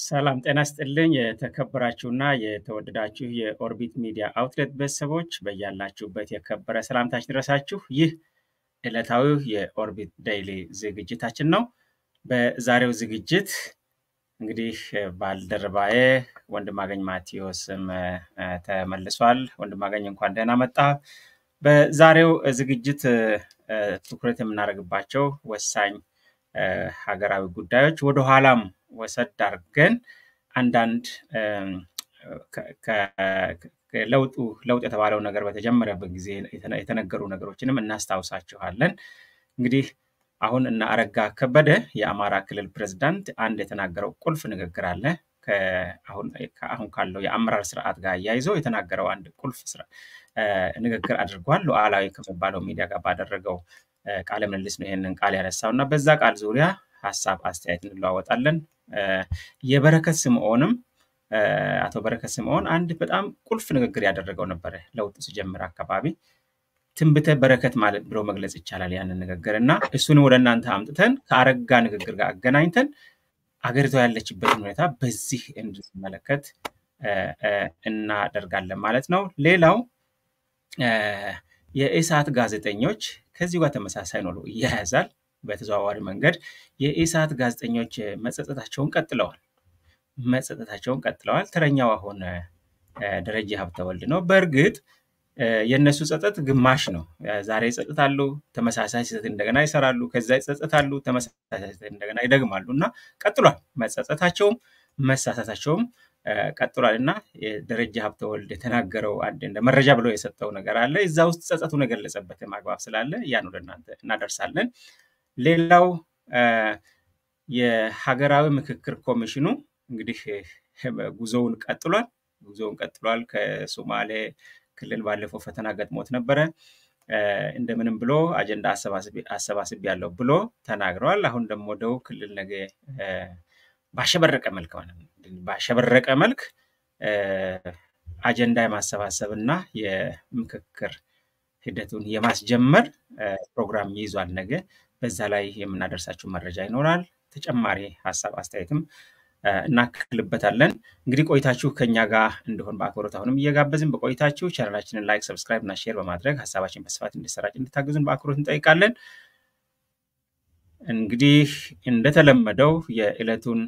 ሰላም ጤና ስጥልኝ። የተከበራችሁና የተወደዳችሁ የኦርቢት ሚዲያ አውትሌት ቤተሰቦች በያላችሁበት የከበረ ሰላምታችን ድረሳችሁ። ይህ ዕለታዊው የኦርቢት ዴይሊ ዝግጅታችን ነው። በዛሬው ዝግጅት እንግዲህ ባልደረባዬ ወንድማገኝ ማቴዎስም እ፣ ተመልሷል። ወንድማገኝ እንኳን ደህና መጣ። በዛሬው ዝግጅት እ፣ ትኩረት የምናደርግባቸው ወሳኝ እ፣ ሀገራዊ ጉዳዮች ወደኋላም ወሰድ አድርገን አንዳንድ እም፣ ከ- ከ- ከለውጡ ለውጥ የተባለው ነገር በተጀመረበት ጊዜ የተነ- የተነገሩ ነገሮችንም እናስታውሳችኋለን። እንግዲህ አሁን እነ አረጋ ከበደ የአማራ ክልል ፕሬዝዳንት አንድ የተናገረው ቁልፍ ንግግር አለ። ከአሁን ከአሁን ካለው የአመራር ስርዓት ጋር አያይዘው የተናገረው አንድ ቁልፍ ስራ እ፣ ንግግር አድርጓል። ሉዓላዊ ከሚባለው ሚዲያ ጋር ባደረገው እ፣ ቃለ ምልልስ ነው ይህንን ቃል ያነሳው እና በዛ ቃል ዙሪያ ሀሳብ አስተያየት እንለዋወጣለን። እ፣ የበረከት ስምዖንም እ፣ አቶ በረከት ስምዖን አንድ በጣም ቁልፍ ንግግር ያደረገው ነበረ ለውጡ ሲጀምር አካባቢ ትንቢተ በረከት ማለት ብሎ መግለጽ ይቻላል ያንን ንግግር እና እሱንም ወደ እናንተ አምጥተን ከአረጋ ንግግር ጋር አገናኝተን አገሪቷ ያለችበትን ሁኔታ በዚህ እንድንመለከት እ፣ እ፣ እናደርጋለን ማለት ነው። ሌላው እ፣ የኢሳት ጋዜጠኞች ከዚሁ ጋር ተመሳሳይ ነው፣ ይያያዛል። በተዘዋዋሪ መንገድ የኢሳት ጋዜጠኞች መጸጸታቸውን ቀጥለዋል መጸጸታቸውን ቀጥለዋል። ተረኛው አሁን እ፣ ደረጀ ሀብተወልድ ነው። በእርግጥ እ፣ የእነሱ ጸጸት ግማሽ ነው። እ፣ ዛሬ ይጸጸታሉ፣ ተመሳሳይ ስህተት እንደገና ይሰራሉ፣ ከዛ ይጸጸታሉ፣ ተመሳሳይ ስህተት እንደገና ይደግማሉ እና ቀጥሏል። መጸጸታቸውም መሳሳታቸውም እ፣ ቀጥሏል እና የደረጀ ሀብተወልድ የተናገረው አንድ እንደ መረጃ ብሎ የሰጠው ነገር አለ። እዛ ውስጥ ጸጸቱን የገለጸበት አግባብ ስላለ ያን ወደ እናንተ እናደርሳለን። ሌላው እ፣ የሀገራዊ ምክክር ኮሚሽኑ እንግዲህ እ፣ ጉዞውን ቀጥሏል። ጉዞውን ቀጥሏል። ከሶማሌ ክልል ባለፈው ፈተና ገጥሞት ነበረ። እ፣ እንደምንም ብሎ አጀንዳ አሰባስብ ያለው ብሎ ተናግረዋል። አሁን ደግሞ ደቡብ ክልል ነገ እ፣ ባሸበረቀ መልክ ማለት ነው ባሸበረቀ መልክ እ፣ አጀንዳ የማሰባሰብ እና የምክክር ሂደቱን የማስጀመር እ፣ ፕሮግራም ይይዟል። ነገ በዛ ላይ የምናደርሳችሁ መረጃ ይኖራል። ተጨማሪ ሀሳብ አስተያየትም እ፣ እናክልበታለን። እንግዲህ ቆይታችሁ ከኛ ጋር እንደሆን በአክብሮት አሁንም እየጋበዝን በቆይታችሁ ቻናላችንን ላይክ፣ ሰብስክራይብ እና ሼር በማድረግ ሀሳባችን በስፋት እንዲሰራጭ እንድታግዙን በአክብሮት እንጠይቃለን። እንግዲህ እንደተለመደው የዕለቱን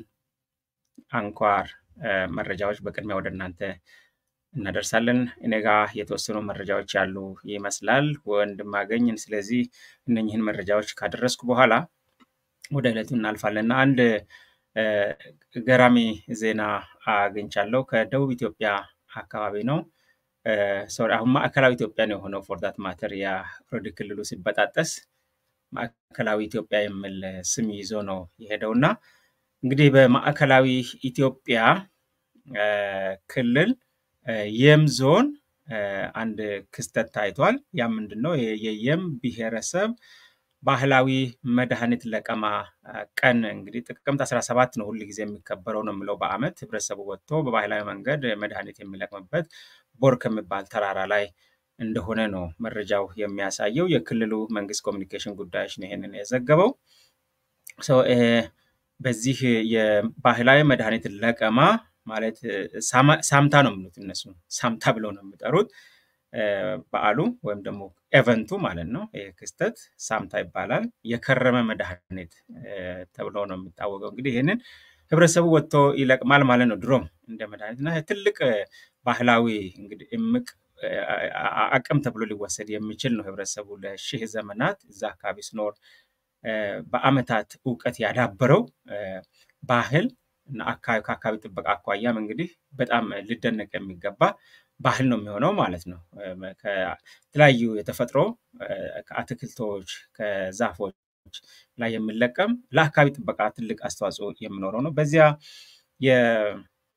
አንኳር እ፣ መረጃዎች በቅድሚያ ወደ እናንተ እናደርሳለን። እኔ ጋ የተወሰኑ መረጃዎች ያሉ ይመስላል ወንድማገኝ። ስለዚህ እነኝህን መረጃዎች ካደረስኩ በኋላ ወደ ዕለቱ እናልፋለን እና አንድ እ፣ ገራሚ ዜና አግኝቻለሁ። ከደቡብ ኢትዮጵያ አካባቢ ነው። እ፣ ሶሪ አሁን ማዕከላዊ ኢትዮጵያ ነው የሆነው። ፎር ማተር ያ ኦልሬዲ ክልሉ ሲበጣጠስ ማዕከላዊ ኢትዮጵያ የሚል ስም ይዞ ነው የሄደው እና እንግዲህ በማዕከላዊ ኢትዮጵያ እ፣ ክልል እ፣ የም ዞን እ፣ አንድ ክስተት ታይቷል። ያ ምንድን ነው? የ- የየም ብሔረሰብ ባህላዊ መድኃኒት ለቀማ እ፣ ቀን እንግዲህ ጥቅምት 17 ነው ሁል ጊዜ የሚከበረው ነው የምለው በዓመት ህብረተሰቡ ወጥቶ በባህላዊ መንገድ መድኃኒት የሚለቅምበት ቦር ከሚባል ተራራ ላይ እንደሆነ ነው መረጃው የሚያሳየው። የክልሉ መንግስት ኮሚኒኬሽን ጉዳዮች ነው ይሄንን የዘገበው። ሶ ይሄ በዚህ የባህላዊ መድኃኒት ለቀማ ማለት እ፣ ሳማ- ሳምታ ነው የሚሉት እነሱ ሳምታ ብለው ነው የሚጠሩት እ፣ በዓሉ ወይም ደግሞ ኤቨንቱ ማለት ነው። ይህ ክስተት ሳምታ ይባላል። የከረመ መድኃኒት እ፣ ተብሎ ነው የሚታወቀው። እንግዲህ ይህንን ህብረተሰቡ ወጥቶ ይለቅማል ማለት ነው። ድሮም እንደ መድኃኒት እና ትልቅ እ፣ ባህላዊ እንግዲህ እምቅ እ፣ አ- አ- አቅም ተብሎ ሊወሰድ የሚችል ነው። ህብረተሰቡ ለሺህ ዘመናት እዛ አካባቢ ሲኖር እ፣ በአመታት እውቀት ያዳበረው እ፣ ባህል እና አካባቢ ከአካባቢ ጥበቃ አኳያም እንግዲህ በጣም ሊደነቅ የሚገባ ባህል ነው የሚሆነው ማለት ነው። እ፣ ከተለያዩ የተፈጥሮ እ፣ ከአትክልቶች ከዛፎች ላይ የሚለቀም ለአካባቢ ጥበቃ ትልቅ አስተዋጽኦ የሚኖረው ነው። በዚያ የ-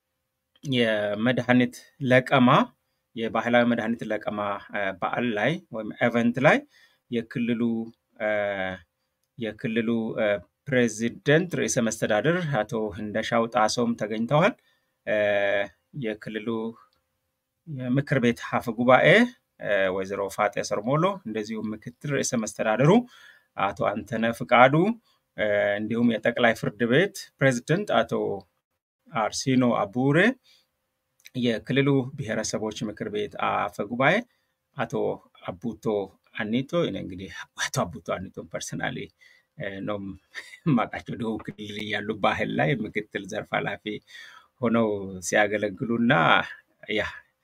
የመድኃኒት ለቀማ የባህላዊ መድኃኒት ለቀማ እ፣ በዓል ላይ ወይም ኤቨንት ላይ የክልሉ እ፣ የክልሉ እ፣ ፕሬዚደንት ርዕሰ መስተዳድር አቶ ህንደሻው ጣሰውም ተገኝተዋል። እ፣ የክልሉ የምክር ቤት አፈ ጉባኤ እ፣ ወይዘሮ ፋጤ ሰርሞሎ እንደዚሁም ምክትል ርዕሰ መስተዳድሩ አቶ አንተነ ፍቃዱ እ፣ እንዲሁም የጠቅላይ ፍርድ ቤት ፕሬዚደንት አቶ አርሲኖ አቡሬ፣ የክልሉ ብሔረሰቦች ምክር ቤት አፈ ጉባኤ አቶ አቡቶ አኒቶ እኔ እንግዲህ አቶ አቡቶ አኒቶን ፐርሰናሊ ነው የማውቃቸው። ደቡብ ክልል እያሉ ባህል ላይ ምክትል ዘርፍ ኃላፊ ሆነው ሲያገለግሉ እና ያ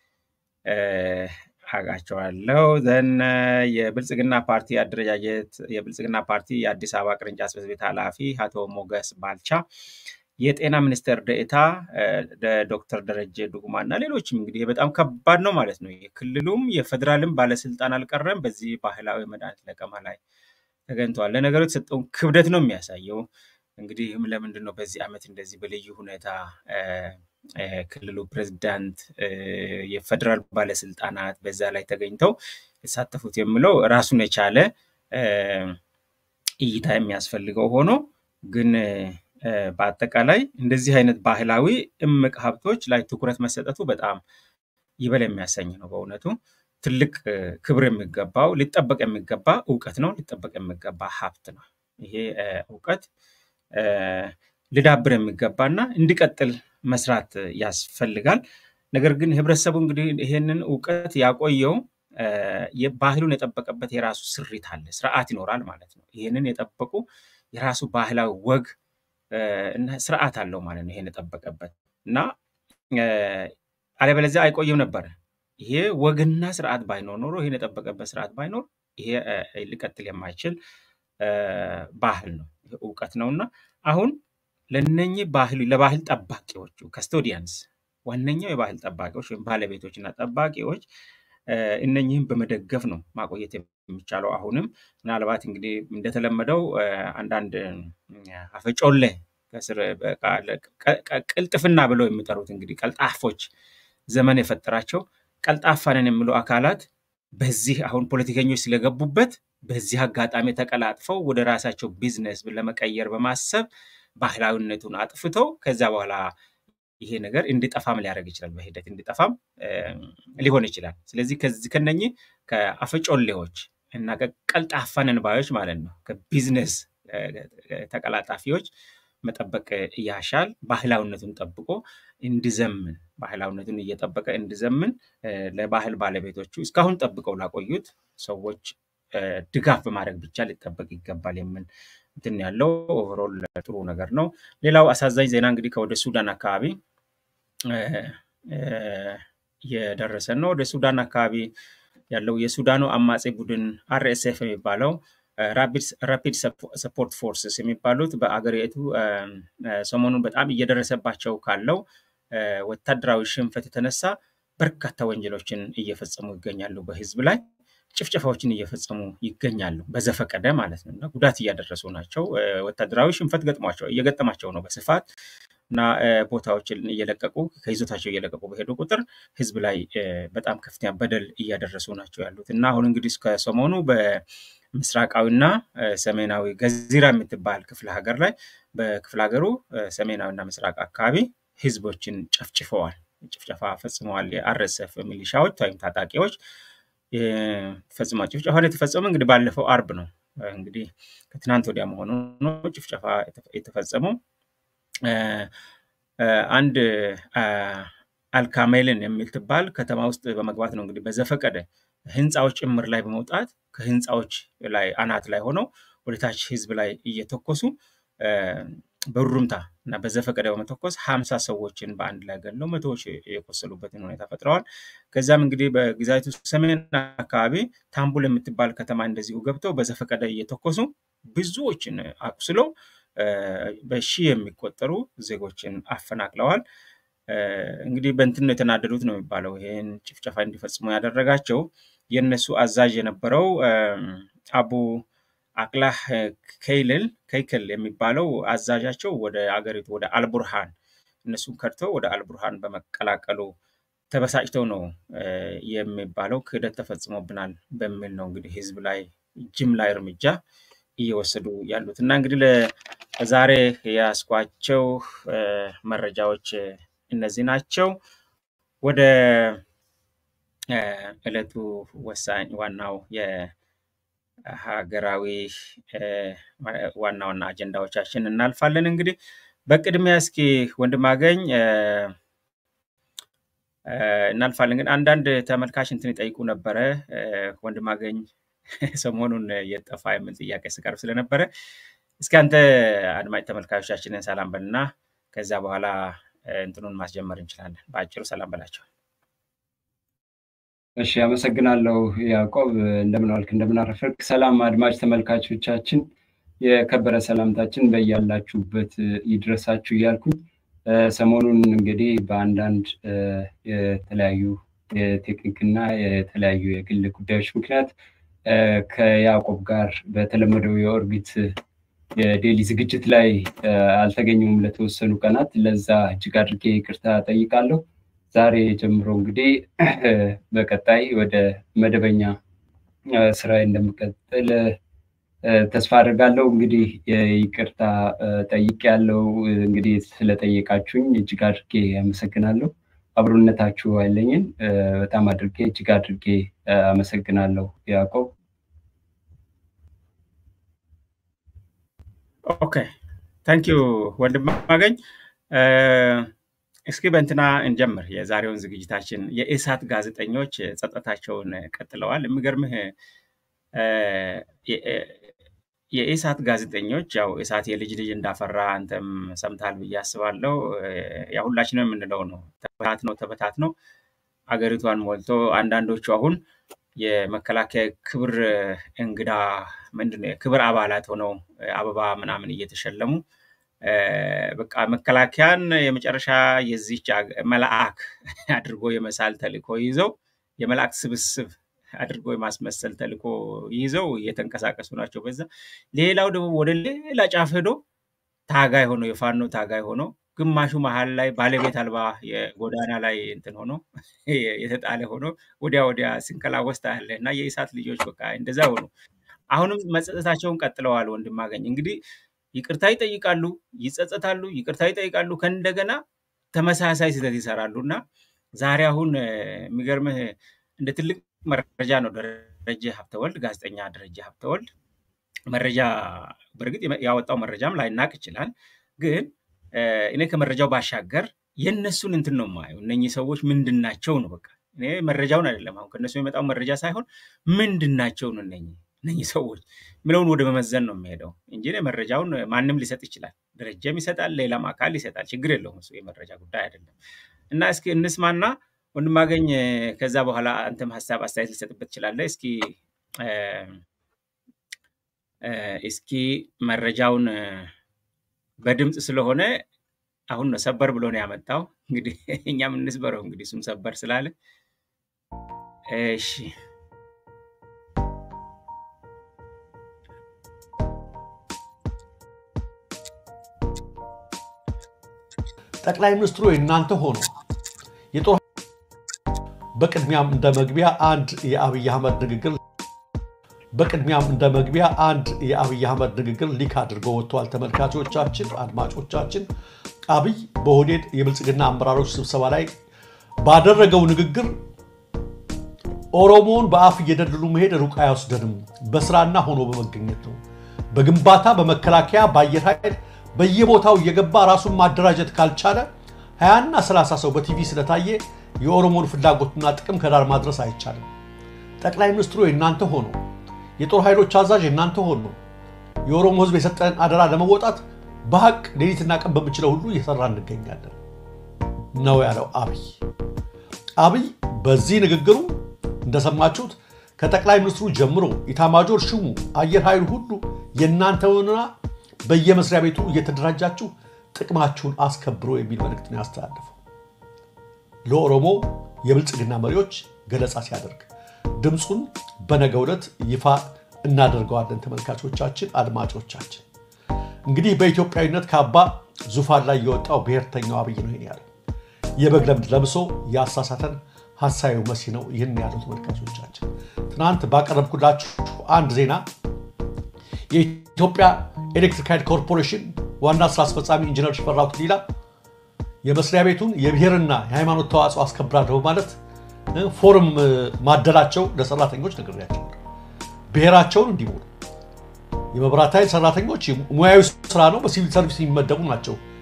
አውቃቸዋለሁ። ዘን የብልጽግና ፓርቲ አደረጃጀት የብልጽግና ፓርቲ የአዲስ አበባ ቅርንጫፍ ጽሕፈት ቤት ኃላፊ አቶ ሞገስ ባልቻ፣ የጤና ሚኒስቴር ደኤታ ዶክተር ደረጀ ዱጉማ እና ሌሎችም እንግዲህ በጣም ከባድ ነው ማለት ነው። የክልሉም የፌዴራልም ባለስልጣን አልቀረም በዚህ ባህላዊ መድኃኒት ለቀማ ላይ ተገኝተዋል። ለነገሩ የተሰጠውን ክብደት ነው የሚያሳየው። እንግዲህ ለምንድን ነው በዚህ ዓመት እንደዚህ በልዩ ሁኔታ ክልሉ ፕሬዚዳንት፣ የፌዴራል ባለስልጣናት በዛ ላይ ተገኝተው የተሳተፉት የሚለው ራሱን የቻለ እይታ የሚያስፈልገው ሆኖ ግን በአጠቃላይ እንደዚህ አይነት ባህላዊ እምቅ ሀብቶች ላይ ትኩረት መሰጠቱ በጣም ይበል የሚያሰኝ ነው። በእውነቱ ትልቅ ክብር የሚገባው ሊጠበቅ የሚገባ እውቀት ነው። ሊጠበቅ የሚገባ ሀብት ነው። ይሄ እውቀት ሊዳብር የሚገባና እንዲቀጥል መስራት ያስፈልጋል። ነገር ግን ህብረተሰቡ እንግዲህ ይሄንን እውቀት ያቆየው ባህሉን የጠበቀበት የራሱ ስሪት አለ፣ ስርዓት ይኖራል ማለት ነው። ይሄንን የጠበቁ የራሱ ባህላዊ ወግ እና ስርዓት አለው ማለት ነው። ይሄን የጠበቀበት እና አለበለዚያ አይቆይም ነበረ። ይሄ ወግና ስርዓት ባይኖር ኖሮ ይሄን የጠበቀበት ስርዓት ባይኖር ይሄ ሊቀጥል የማይችል ባህል ነው፣ እውቀት ነው እና አሁን ለነኚህ ባህል ለባህል ጠባቂዎቹ ከስቶዲያንስ ዋነኛው የባህል ጠባቂዎች ወይም ባለቤቶች እና ጠባቂዎች እነኚህም በመደገፍ ነው ማቆየት የሚቻለው። አሁንም ምናልባት እንግዲህ እንደተለመደው አንዳንድ አፈጮሌ ከስር ቅልጥፍና ብለው የሚጠሩት እንግዲህ ቀልጣፎች ዘመን የፈጠራቸው ቀልጣፋንን የሚሉ አካላት በዚህ አሁን ፖለቲከኞች ስለገቡበት በዚህ አጋጣሚ ተቀላጥፈው ወደ ራሳቸው ቢዝነስ ለመቀየር በማሰብ ባህላዊነቱን አጥፍተው ከዛ በኋላ ይሄ ነገር እንዲጠፋም ሊያደርግ ይችላል። በሂደት እንዲጠፋም ሊሆን ይችላል። ስለዚህ ከዚህ ከነኚህ ከአፈጮሌዎች እና ቀልጣፋንን ባዮች ማለት ነው ከቢዝነስ ተቀላጣፊዎች መጠበቅ ያሻል። ባህላዊነቱን ጠብቆ እንዲዘምን ባህላዊነቱን እየጠበቀ እንዲዘምን ለባህል ባለቤቶቹ እስካሁን ጠብቀው ላቆዩት ሰዎች ድጋፍ በማድረግ ብቻ ሊጠበቅ ይገባል የሚል እንትን ያለው ኦቨሮል ጥሩ ነገር ነው። ሌላው አሳዛኝ ዜና እንግዲህ ከወደ ሱዳን አካባቢ የደረሰን ነው። ወደ ሱዳን አካባቢ ያለው የሱዳኑ አማጺ ቡድን አርኤስኤፍ የሚባለው ራፒድ ሰፖርት ፎርስስ የሚባሉት በአገሪቱ ሰሞኑን በጣም እየደረሰባቸው ካለው ወታደራዊ ሽንፈት የተነሳ በርካታ ወንጀሎችን እየፈጸሙ ይገኛሉ። በህዝብ ላይ ጭፍጨፋዎችን እየፈጸሙ ይገኛሉ። በዘፈቀደ ማለት ነው እና ጉዳት እያደረሱ ናቸው። ወታደራዊ ሽንፈት ገጥሟቸው እየገጠማቸው ነው በስፋት እና ቦታዎችን እየለቀቁ ከይዞታቸው እየለቀቁ በሄዱ ቁጥር ህዝብ ላይ በጣም ከፍተኛ በደል እያደረሱ ናቸው ያሉት እና አሁን እንግዲህ ከሰሞኑ በምስራቃዊና ሰሜናዊ ገዚራ የምትባል ክፍለ ሀገር ላይ በክፍለ ሀገሩ ሰሜናዊና ምስራቅ አካባቢ ህዝቦችን ጨፍጭፈዋል፣ ጭፍጨፋ ፈጽመዋል። የአርኤስኤፍ ሚሊሻዎች ወይም ታጣቂዎች ፈጽሟል። ጭፍጨፋን የተፈጸመው እንግዲህ ባለፈው አርብ ነው። እንግዲህ ከትናንት ወዲያ መሆኑ ነው ጭፍጨፋ የተፈጸመው። አንድ አልካሜልን የምትባል ከተማ ውስጥ በመግባት ነው እንግዲህ በዘፈቀደ ህንፃዎች ጭምር ላይ በመውጣት ከህንፃዎች ላይ አናት ላይ ሆነው ወደታች ህዝብ ላይ እየተኮሱ በሩምታ እና በዘፈቀደ በመተኮስ ሀምሳ ሰዎችን በአንድ ላይ ገለው መቶዎች የቆሰሉበትን ሁኔታ ፈጥረዋል። ከዚያም እንግዲህ በግዛቱ ሰሜን አካባቢ ታምቡል የምትባል ከተማ እንደዚሁ ገብተው በዘፈቀደ እየተኮሱ ብዙዎችን አቁስለው በሺህ የሚቆጠሩ ዜጎችን አፈናቅለዋል። እንግዲህ በእንትን ነው የተናደዱት ነው የሚባለው። ይህን ጭፍጨፋ እንዲፈጽሙ ያደረጋቸው የእነሱ አዛዥ የነበረው አቡ አቅላህ ከይልል ከይክል የሚባለው አዛዣቸው ወደ አገሪቱ ወደ አልቡርሃን እነሱን ከድተው ወደ አልቡርሃን በመቀላቀሉ ተበሳጭተው ነው የሚባለው። ክህደት ተፈጽሞብናል በሚል ነው እንግዲህ ህዝብ ላይ ጅምላ እርምጃ እየወሰዱ ያሉት እና እንግዲህ ለዛሬ የያዝኳቸው መረጃዎች እነዚህ ናቸው። ወደ ዕለቱ ወሳኝ ዋናው የሀገራዊ ዋና ዋና አጀንዳዎቻችን እናልፋለን። እንግዲህ በቅድሚያ እስኪ ወንድም አገኝ እናልፋለን። ግን አንዳንድ ተመልካች እንትን ይጠይቁ ነበረ ወንድም አገኝ ሰሞኑን የጠፋ የምን ጥያቄ ስቀርብ ስለነበረ እስኪ አንተ አድማጭ ተመልካቾቻችንን ሰላም በልና ከዚያ በኋላ እንትኑን ማስጀመር እንችላለን። በአጭሩ ሰላም በላቸው። እሺ፣ አመሰግናለሁ ያዕቆብ። እንደምን ዋልክ? እንደምን አረፈርክ? ሰላም አድማጭ ተመልካቾቻችን፣ የከበረ ሰላምታችን በያላችሁበት ይድረሳችሁ እያልኩኝ ሰሞኑን እንግዲህ በአንዳንድ የተለያዩ የቴክኒክና የተለያዩ የግል ጉዳዮች ምክንያት ከያዕቆብ ጋር በተለመደው የኦርቢት የዴሊ ዝግጅት ላይ አልተገኘሁም ለተወሰኑ ቀናት። ለዛ እጅግ አድርጌ ይቅርታ ጠይቃለሁ። ዛሬ ጀምሮ እንግዲህ በቀጣይ ወደ መደበኛ ስራ እንደምቀጥል ተስፋ አድርጋለሁ። እንግዲህ ይቅርታ ጠይቅ ያለው እንግዲህ ስለጠየቃችሁኝ እጅግ አድርጌ አመሰግናለሁ። አብሮነታችሁ አይለኝን። በጣም አድርጌ እጅግ አድርጌ አመሰግናለሁ ያዕቆብ። ኦኬ ታንኪዩ ወንድም አገኝ። እስኪ በእንትና እንጀምር የዛሬውን ዝግጅታችን። የኢሳት ጋዜጠኞች ጸጥታቸውን ቀጥለዋል። የሚገርምህ የኢሳት ጋዜጠኞች ያው ኢሳት የልጅ ልጅ እንዳፈራ አንተም ሰምታል ብዬ አስባለሁ። ያ ሁላችንም የምንለው ነው። ተበታት ነው ተበታት ነው አገሪቷን ሞልቶ አንዳንዶቹ አሁን የመከላከያ ክብር እንግዳ ምንድን ነው ክብር አባላት ሆነው አበባ ምናምን እየተሸለሙ በቃ መከላከያን የመጨረሻ የዚች መልአክ አድርጎ የመሳል ተልእኮ ይዘው የመልአክ ስብስብ አድርጎ የማስመሰል ተልእኮ ይዘው እየተንቀሳቀሱ ናቸው። በዛ ሌላው ደግሞ ወደ ሌላ ጫፍ ሄዶ ታጋይ ሆኖ የፋኖ ታጋይ ሆኖ ግማሹ መሀል ላይ ባለቤት አልባ የጎዳና ላይ እንትን ሆኖ የተጣለ ሆኖ ወዲያ ወዲያ ሲንከላወስ ታያለህ። እና የኢሳት ልጆች በቃ እንደዛ ሆኑ። አሁንም መጸጸታቸውን ቀጥለዋል። ወንድም አገኝ እንግዲህ ይቅርታ ይጠይቃሉ፣ ይጸጸታሉ፣ ይቅርታ ይጠይቃሉ፣ ከእንደገና ተመሳሳይ ስህተት ይሰራሉ እና ዛሬ አሁን የሚገርምህ እንደ ትልቅ መረጃ ነው ደረጀ ሀብተወልድ ጋዜጠኛ ደረጀ ሀብተወልድ መረጃ በእርግጥ ያወጣው መረጃም ላይናቅ ይችላል ግን እኔ ከመረጃው ባሻገር የእነሱን እንትን ነው የማየው። እነኚህ ሰዎች ምንድን ናቸው ነው በቃ እኔ መረጃውን አይደለም አሁን ከእነሱ የሚመጣው መረጃ ሳይሆን ምንድን ናቸው ነው እነኚህ እነኚህ ሰዎች ምለውን ወደ መመዘን ነው የሚሄደው እንጂ መረጃውን ማንም ሊሰጥ ይችላል። ደረጃም ይሰጣል፣ ሌላም አካል ይሰጣል። ችግር የለውም እሱ የመረጃ ጉዳይ አይደለም። እና እስኪ እንስማና ወንድማገኝ ከዛ በኋላ አንተም ሀሳብ አስተያየት ሊሰጥበት ትችላለህ። እስኪ እስኪ መረጃውን በድምፅ ስለሆነ አሁን ነው ሰበር ብሎ ነው ያመጣው። እንግዲህ እኛም እንስበረው እንግዲህ እሱም ሰበር ስላለ እሺ። ጠቅላይ ሚኒስትሩ የእናንተ ሆኖ የጦር በቅድሚያም እንደ መግቢያ አንድ የአብይ አህመድ ንግግር በቅድሚያም እንደ መግቢያ አንድ የአብይ አህመድ ንግግር ሊክ አድርጎ ወጥቷል። ተመልካቾቻችን፣ አድማጮቻችን አብይ በኦህዴድ የብልጽግና አመራሮች ስብሰባ ላይ ባደረገው ንግግር ኦሮሞውን በአፍ እየደለሉ መሄድ ሩቅ አይወስደንም፣ በስራና ሆኖ በመገኘት ነው። በግንባታ በመከላከያ በአየር ኃይል በየቦታው እየገባ ራሱን ማደራጀት ካልቻለ ሀያና ሰላሳ ሰው በቲቪ ስለታየ የኦሮሞን ፍላጎትና ጥቅም ከዳር ማድረስ አይቻልም። ጠቅላይ ሚኒስትሩ የእናንተ ሆኖ የጦር ኃይሎች አዛዥ የእናንተ ሆኖ የኦሮሞ ሕዝብ የሰጠን አደራ ለመወጣት በሀቅ ሌሊትና ቀን በምችለው ሁሉ እየሰራ እንገኛለን ነው ያለው አብይ። አብይ በዚህ ንግግሩ እንደሰማችሁት ከጠቅላይ ሚኒስትሩ ጀምሮ ኢታማጆር ሹሙ አየር ኃይሉ ሁሉ የእናንተውንና በየመስሪያ ቤቱ እየተደራጃችሁ ጥቅማችሁን አስከብሮ የሚል መልእክት ነው ያስተላለፈው። ለኦሮሞ የብልጽግና መሪዎች ገለጻ ሲያደርግ ድምፁን በነገው ዕለት ይፋ እናደርገዋለን። ተመልካቾቻችን፣ አድማጮቻችን እንግዲህ በኢትዮጵያዊነት ካባ ዙፋን ላይ የወጣው ብሔርተኛው አብይ ነው ይህን ያለው። የበግ ለምድ ለብሶ ያሳሳተን ሀሳዩ መሲ ነው ይህን ያለው። ተመልካቾቻችን ትናንት ባቀረብኩላችሁ አንድ ዜና የኢትዮጵያ ኤሌክትሪክ ኃይል ኮርፖሬሽን ዋና ስራ አስፈጻሚ ኢንጂነር ሽፈራው ዲላ የመስሪያ ቤቱን የብሔርና የሃይማኖት ተዋጽኦ አስከብራለሁ በማለት ፎርም ማደላቸው ለሰራተኞች ነግሬያቸው ብሔራቸውን እንዲሞሉ የመብራት ኃይል ሰራተኞች ሙያዊ ስራ ነው፣ በሲቪል ሰርቪስ የሚመደቡ ናቸው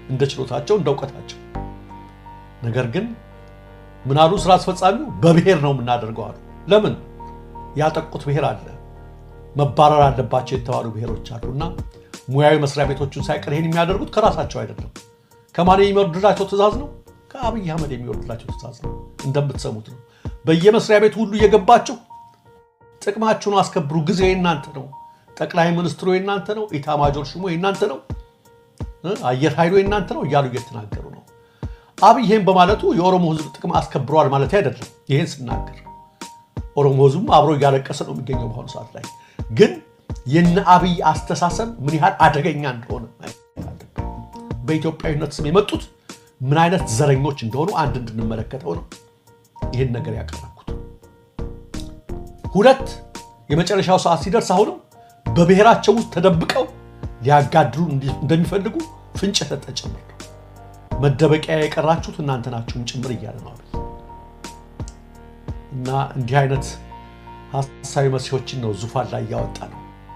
እንደ ችሎታቸው እንደ እውቀታቸው። ነገር ግን ምን አሉ ስራ አስፈጻሚው? በብሔር ነው የምናደርገው አሉ። ለምን ያጠቁት ብሔር አለ፣ መባረር አለባቸው የተባሉ ብሔሮች አሉ እና ሙያዊ መስሪያ ቤቶቹን ሳይቀር ይሄን የሚያደርጉት ከራሳቸው አይደለም። ከማን የሚወርድላቸው ትእዛዝ ነው? ከአብይ አህመድ የሚወርድላቸው ትእዛዝ ነው። እንደምትሰሙት ነው። በየመስሪያ ቤቱ ሁሉ እየገባችሁ ጥቅማችሁን አስከብሩ፣ ጊዜ የእናንተ ነው፣ ጠቅላይ ሚኒስትሩ የእናንተ ነው፣ ኢታማጆር ሹሙ የእናንተ ነው፣ አየር ኃይሉ የእናንተ ነው እያሉ እየተናገሩ ነው። አብይ ይሄን በማለቱ የኦሮሞ ሕዝብ ጥቅም አስከብረዋል ማለት አይደለም። ይሄን ስናገር ኦሮሞ ሕዝብም አብሮ እያለቀሰ ነው የሚገኘው በአሁኑ ሰዓት ላይ ግን የነ አብይ አስተሳሰብ ምን ያህል አደገኛ እንደሆነ በኢትዮጵያዊነት ስም የመጡት ምን አይነት ዘረኞች እንደሆኑ አንድ እንድንመለከተው ነው ይህን ነገር ያቀረብኩት። ሁለት የመጨረሻው ሰዓት ሲደርስ አሁንም በብሔራቸው ውስጥ ተደብቀው ሊያጋድሉ እንደሚፈልጉ ፍንጭ የሰጠ ጭምር ነው። መደበቂያ የቀራችሁት እናንተ ናችሁም ጭምር እያለ ነው አብይ እና እንዲህ አይነት ሀሳዊ መሲሖችን ነው ዙፋን ላይ እያወጣ ነው።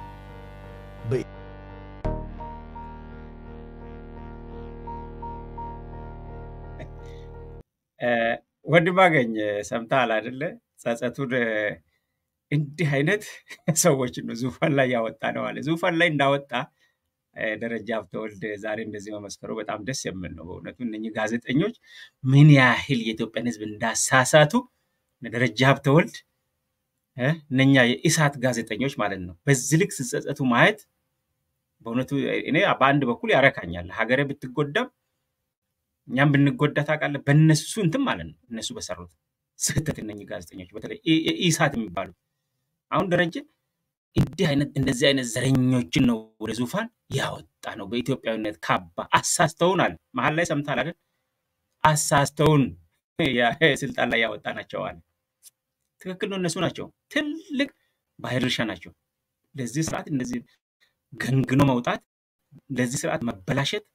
ወንድም አገኝ ሰምተሃል አይደለ? ጸጸቱን እንዲህ አይነት ሰዎችን ነው ዙፋን ላይ ያወጣ ነው አለ። ዙፋን ላይ እንዳወጣ ደረጃ ሀብተወልድ ዛሬ እንደዚህ መመስከሩ በጣም ደስ የሚል ነው በእውነቱ። እነኚህ ጋዜጠኞች ምን ያህል የኢትዮጵያን ሕዝብ እንዳሳሳቱ ደረጃ ሀብተወልድ እነኛ የኢሳት ጋዜጠኞች ማለት ነው በዚህ ልክ ሲጸጸቱ ማየት በእውነቱ እኔ በአንድ በኩል ያረካኛል። ሀገሬ ብትጎዳም እኛም ብንጎዳ ታውቃለህ፣ በእነሱ እንትን ማለት ነው እነሱ በሰሩት ስህተት እነኚህ ጋዜጠኞች በተለይ ኢሳት የሚባሉ አሁን ደረጀ እንዲህ አይነት እንደዚህ አይነት ዘረኞችን ነው ወደ ዙፋን ያወጣ ነው። በኢትዮጵያዊነት ካባ አሳስተውን አለ መሀል ላይ ሰምታል አይደል? አሳስተውን ስልጣን ላይ ያወጣ ናቸው አለ። ትክክል ነው። እነሱ ናቸው ትልቅ ባህር ድርሻ ናቸው። ለዚህ ስርዓት እንደዚህ ገንግኖ መውጣት፣ ለዚህ ስርዓት መበላሸት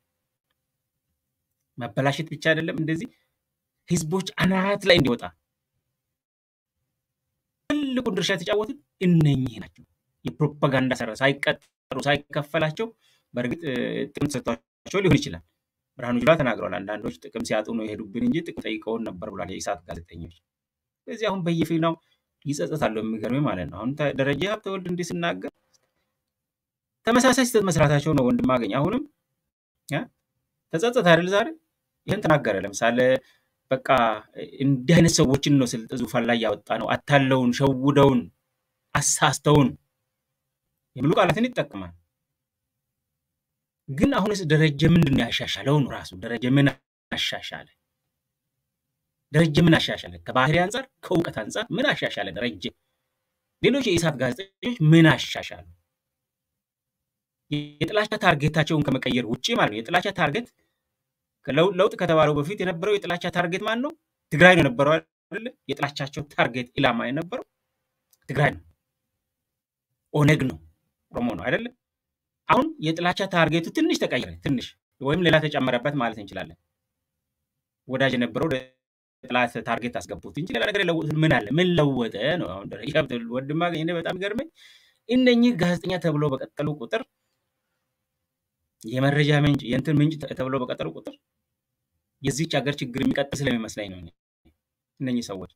መበላሸት ብቻ አይደለም፣ እንደዚህ ህዝቦች አናት ላይ እንዲወጣ ትልቁን ድርሻ የተጫወቱት እነኚህ ናቸው። የፕሮፓጋንዳ ሰራ ሳይቀጠሩ ሳይከፈላቸው፣ በእርግጥ ጥቅም ተሰጥቷቸው ሊሆን ይችላል። ብርሃኑ ጁላ ተናግረዋል። አንዳንዶች ጥቅም ሲያጡ ነው የሄዱብን እንጂ ጥቅም ጠይቀውን ነበር ብሏል የኢሳት ጋዜጠኞች። ስለዚህ አሁን በየፊናው ይጸጸታሉ። የሚገርም ማለት ነው። አሁን ደረጃ ሀብተወልድ እንዲህ ስናገር ተመሳሳይ ስህተት መስራታቸው ነው ወንድም አገኝ አሁንም ተጸጸተ አይደል? ዛሬ ይህን ተናገረ። ለምሳሌ በቃ እንዲህ አይነት ሰዎችን ነው ስልጥ ዙፋን ላይ ያወጣ ነው። አታለውን፣ ሸውደውን፣ አሳስተውን የሚሉ ቃላትን ይጠቀማል። ግን አሁንስ ደረጀ ምንድን ነው ያሻሻለው? ነው ራሱ ደረጀ ምን አሻሻለ? ደረጀ ምን አሻሻለ? ከባህሪ አንጻር ከእውቀት አንጻር ምን አሻሻለ ደረጀ? ሌሎች የኢሳት ጋዜጠኞች ምን አሻሻሉ? የጥላቻ ታርጌታቸውን ከመቀየር ውጭ ማለት ነው። የጥላቻ ታርጌት ለውጥ ከተባለው በፊት የነበረው የጥላቻ ታርጌት ማን ነው? ትግራይ ነው የነበረው አይደለ? የጥላቻቸው ታርጌት ኢላማ የነበረው ትግራይ ነው፣ ኦነግ ነው፣ ኦሮሞ ነው አይደለ? አሁን የጥላቻ ታርጌቱ ትንሽ ተቀየረ፣ ትንሽ ወይም ሌላ ተጨመረበት ማለት እንችላለን። ወዳጅ የነበረው ጥላት ታርጌት አስገቡት እንጂ ሌላ ነገር የለወጡት ምን አለ? ምን ለወጠ ነው? አሁን ደረጃ ወንድማ እኔ በጣም ይገርመኝ እነኚህ ጋዜጠኛ ተብሎ በቀጠሉ ቁጥር የመረጃ ምንጭ የእንትን ምንጭ ተብሎ በቀጠሉ ቁጥር የዚች ሀገር ችግር የሚቀጥል ስለሚመስለኝ ነው። እነኚህ ሰዎች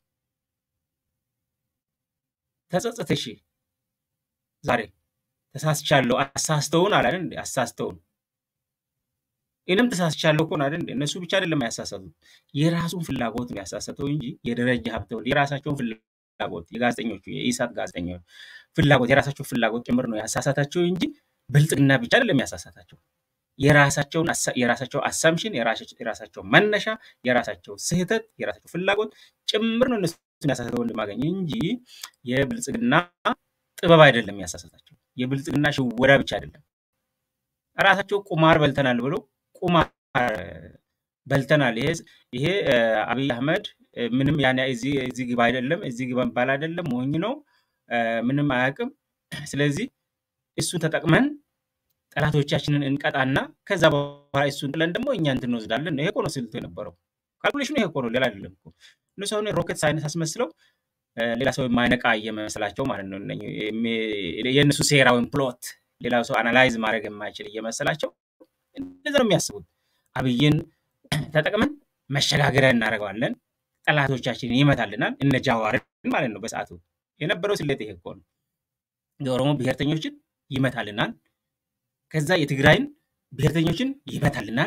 ተጸጸተ። እሺ ዛሬ ተሳስቻለሁ፣ አሳስተውን አላለ እንዴ? አሳስተውን እኔም ተሳስቻለሁ እኮ አይደል እንዴ? እነሱ ብቻ አይደለም ያሳሰቱት፣ የራሱን ፍላጎት ነው ያሳሰተው እንጂ የደረጃ ሀብተወልድ የራሳቸውን ፍላጎት የጋዜጠኞቹ የኢሳት ጋዜጠኞች ፍላጎት የራሳቸው ፍላጎት ጭምር ነው ያሳሳታቸው እንጂ ብልጽግና ብቻ አይደለም ያሳሳታቸው። የራሳቸውን የራሳቸው አሳምሽን የራሳቸው መነሻ የራሳቸው ስህተት የራሳቸው ፍላጎት ጭምር ነው እነሱን ያሳሳተው ወንድማገኝ እንጂ የብልጽግና ጥበብ አይደለም ያሳሳታቸው። የብልጽግና ሽወዳ ብቻ አይደለም። ራሳቸው ቁማር በልተናል ብሎ ቁማር በልተናል። ይሄ አብይ አህመድ ምንም ያን እዚህ ግባ አይደለም እዚህ ግባ ባል አይደለም ሞኝ ነው ምንም አያውቅም። ስለዚህ እሱን ተጠቅመን ጠላቶቻችንን እንቀጣና ከዛ በኋላ እሱን ጥለን ደግሞ እኛ እንትን እንወስዳለን። ይሄ እኮ ነው ስልቱ የነበረው። ካልኩሌሽኑ ይሄ እኮ ነው፣ ሌላ አይደለም እኮ። እነሱ አሁን ሮኬት ሳይንስ አስመስለው ሌላ ሰው የማይነቃ እየመሰላቸው ማለት ነው። የእነሱ ሴራ ወይም ፕሎት ሌላ ሰው አናላይዝ ማድረግ የማይችል እየመሰላቸው እንደዛ ነው የሚያስቡት። አብይን ተጠቅመን መሸጋገሪያ እናደርገዋለን፣ ጠላቶቻችንን ይመታልናል። እነ ጃዋርን ማለት ነው። በሰዓቱ የነበረው ስሌት ይሄ እኮ ነው። የኦሮሞ ብሔርተኞችን ይመታልናል። ከዛ የትግራይን ብሔርተኞችን ይመታልናል።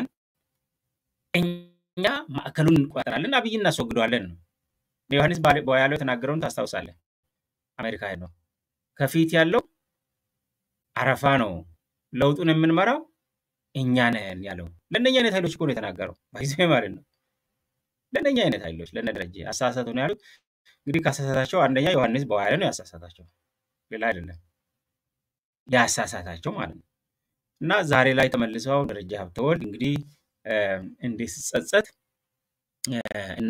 እኛ ማዕከሉን እንቆጣጠራለን፣ አብይ እናስወግደዋለን ነው። ዮሐንስ ያለው የተናገረውን ታስታውሳለህ? አሜሪካ ነው ከፊት ያለው አረፋ ነው፣ ለውጡን የምንመራው እኛ ነን ያለው። ለእነኛ አይነት ኃይሎች እኮ ነው የተናገረው። ባይዘ ማለት ነው። ለእነኛ አይነት ኃይሎች ለነ ደረጀ አሳሳቱ ነው ያሉት። እንግዲህ ካሳሳታቸው አንደኛ ዮሐንስ በኋላ ነው ያሳሳታቸው፣ ሌላ አይደለም ያሳሳታቸው ማለት ነው። እና ዛሬ ላይ ተመልሰው ደረጀ ሀብተወልድ እንግዲህ እንዴት ሲጸጸት እና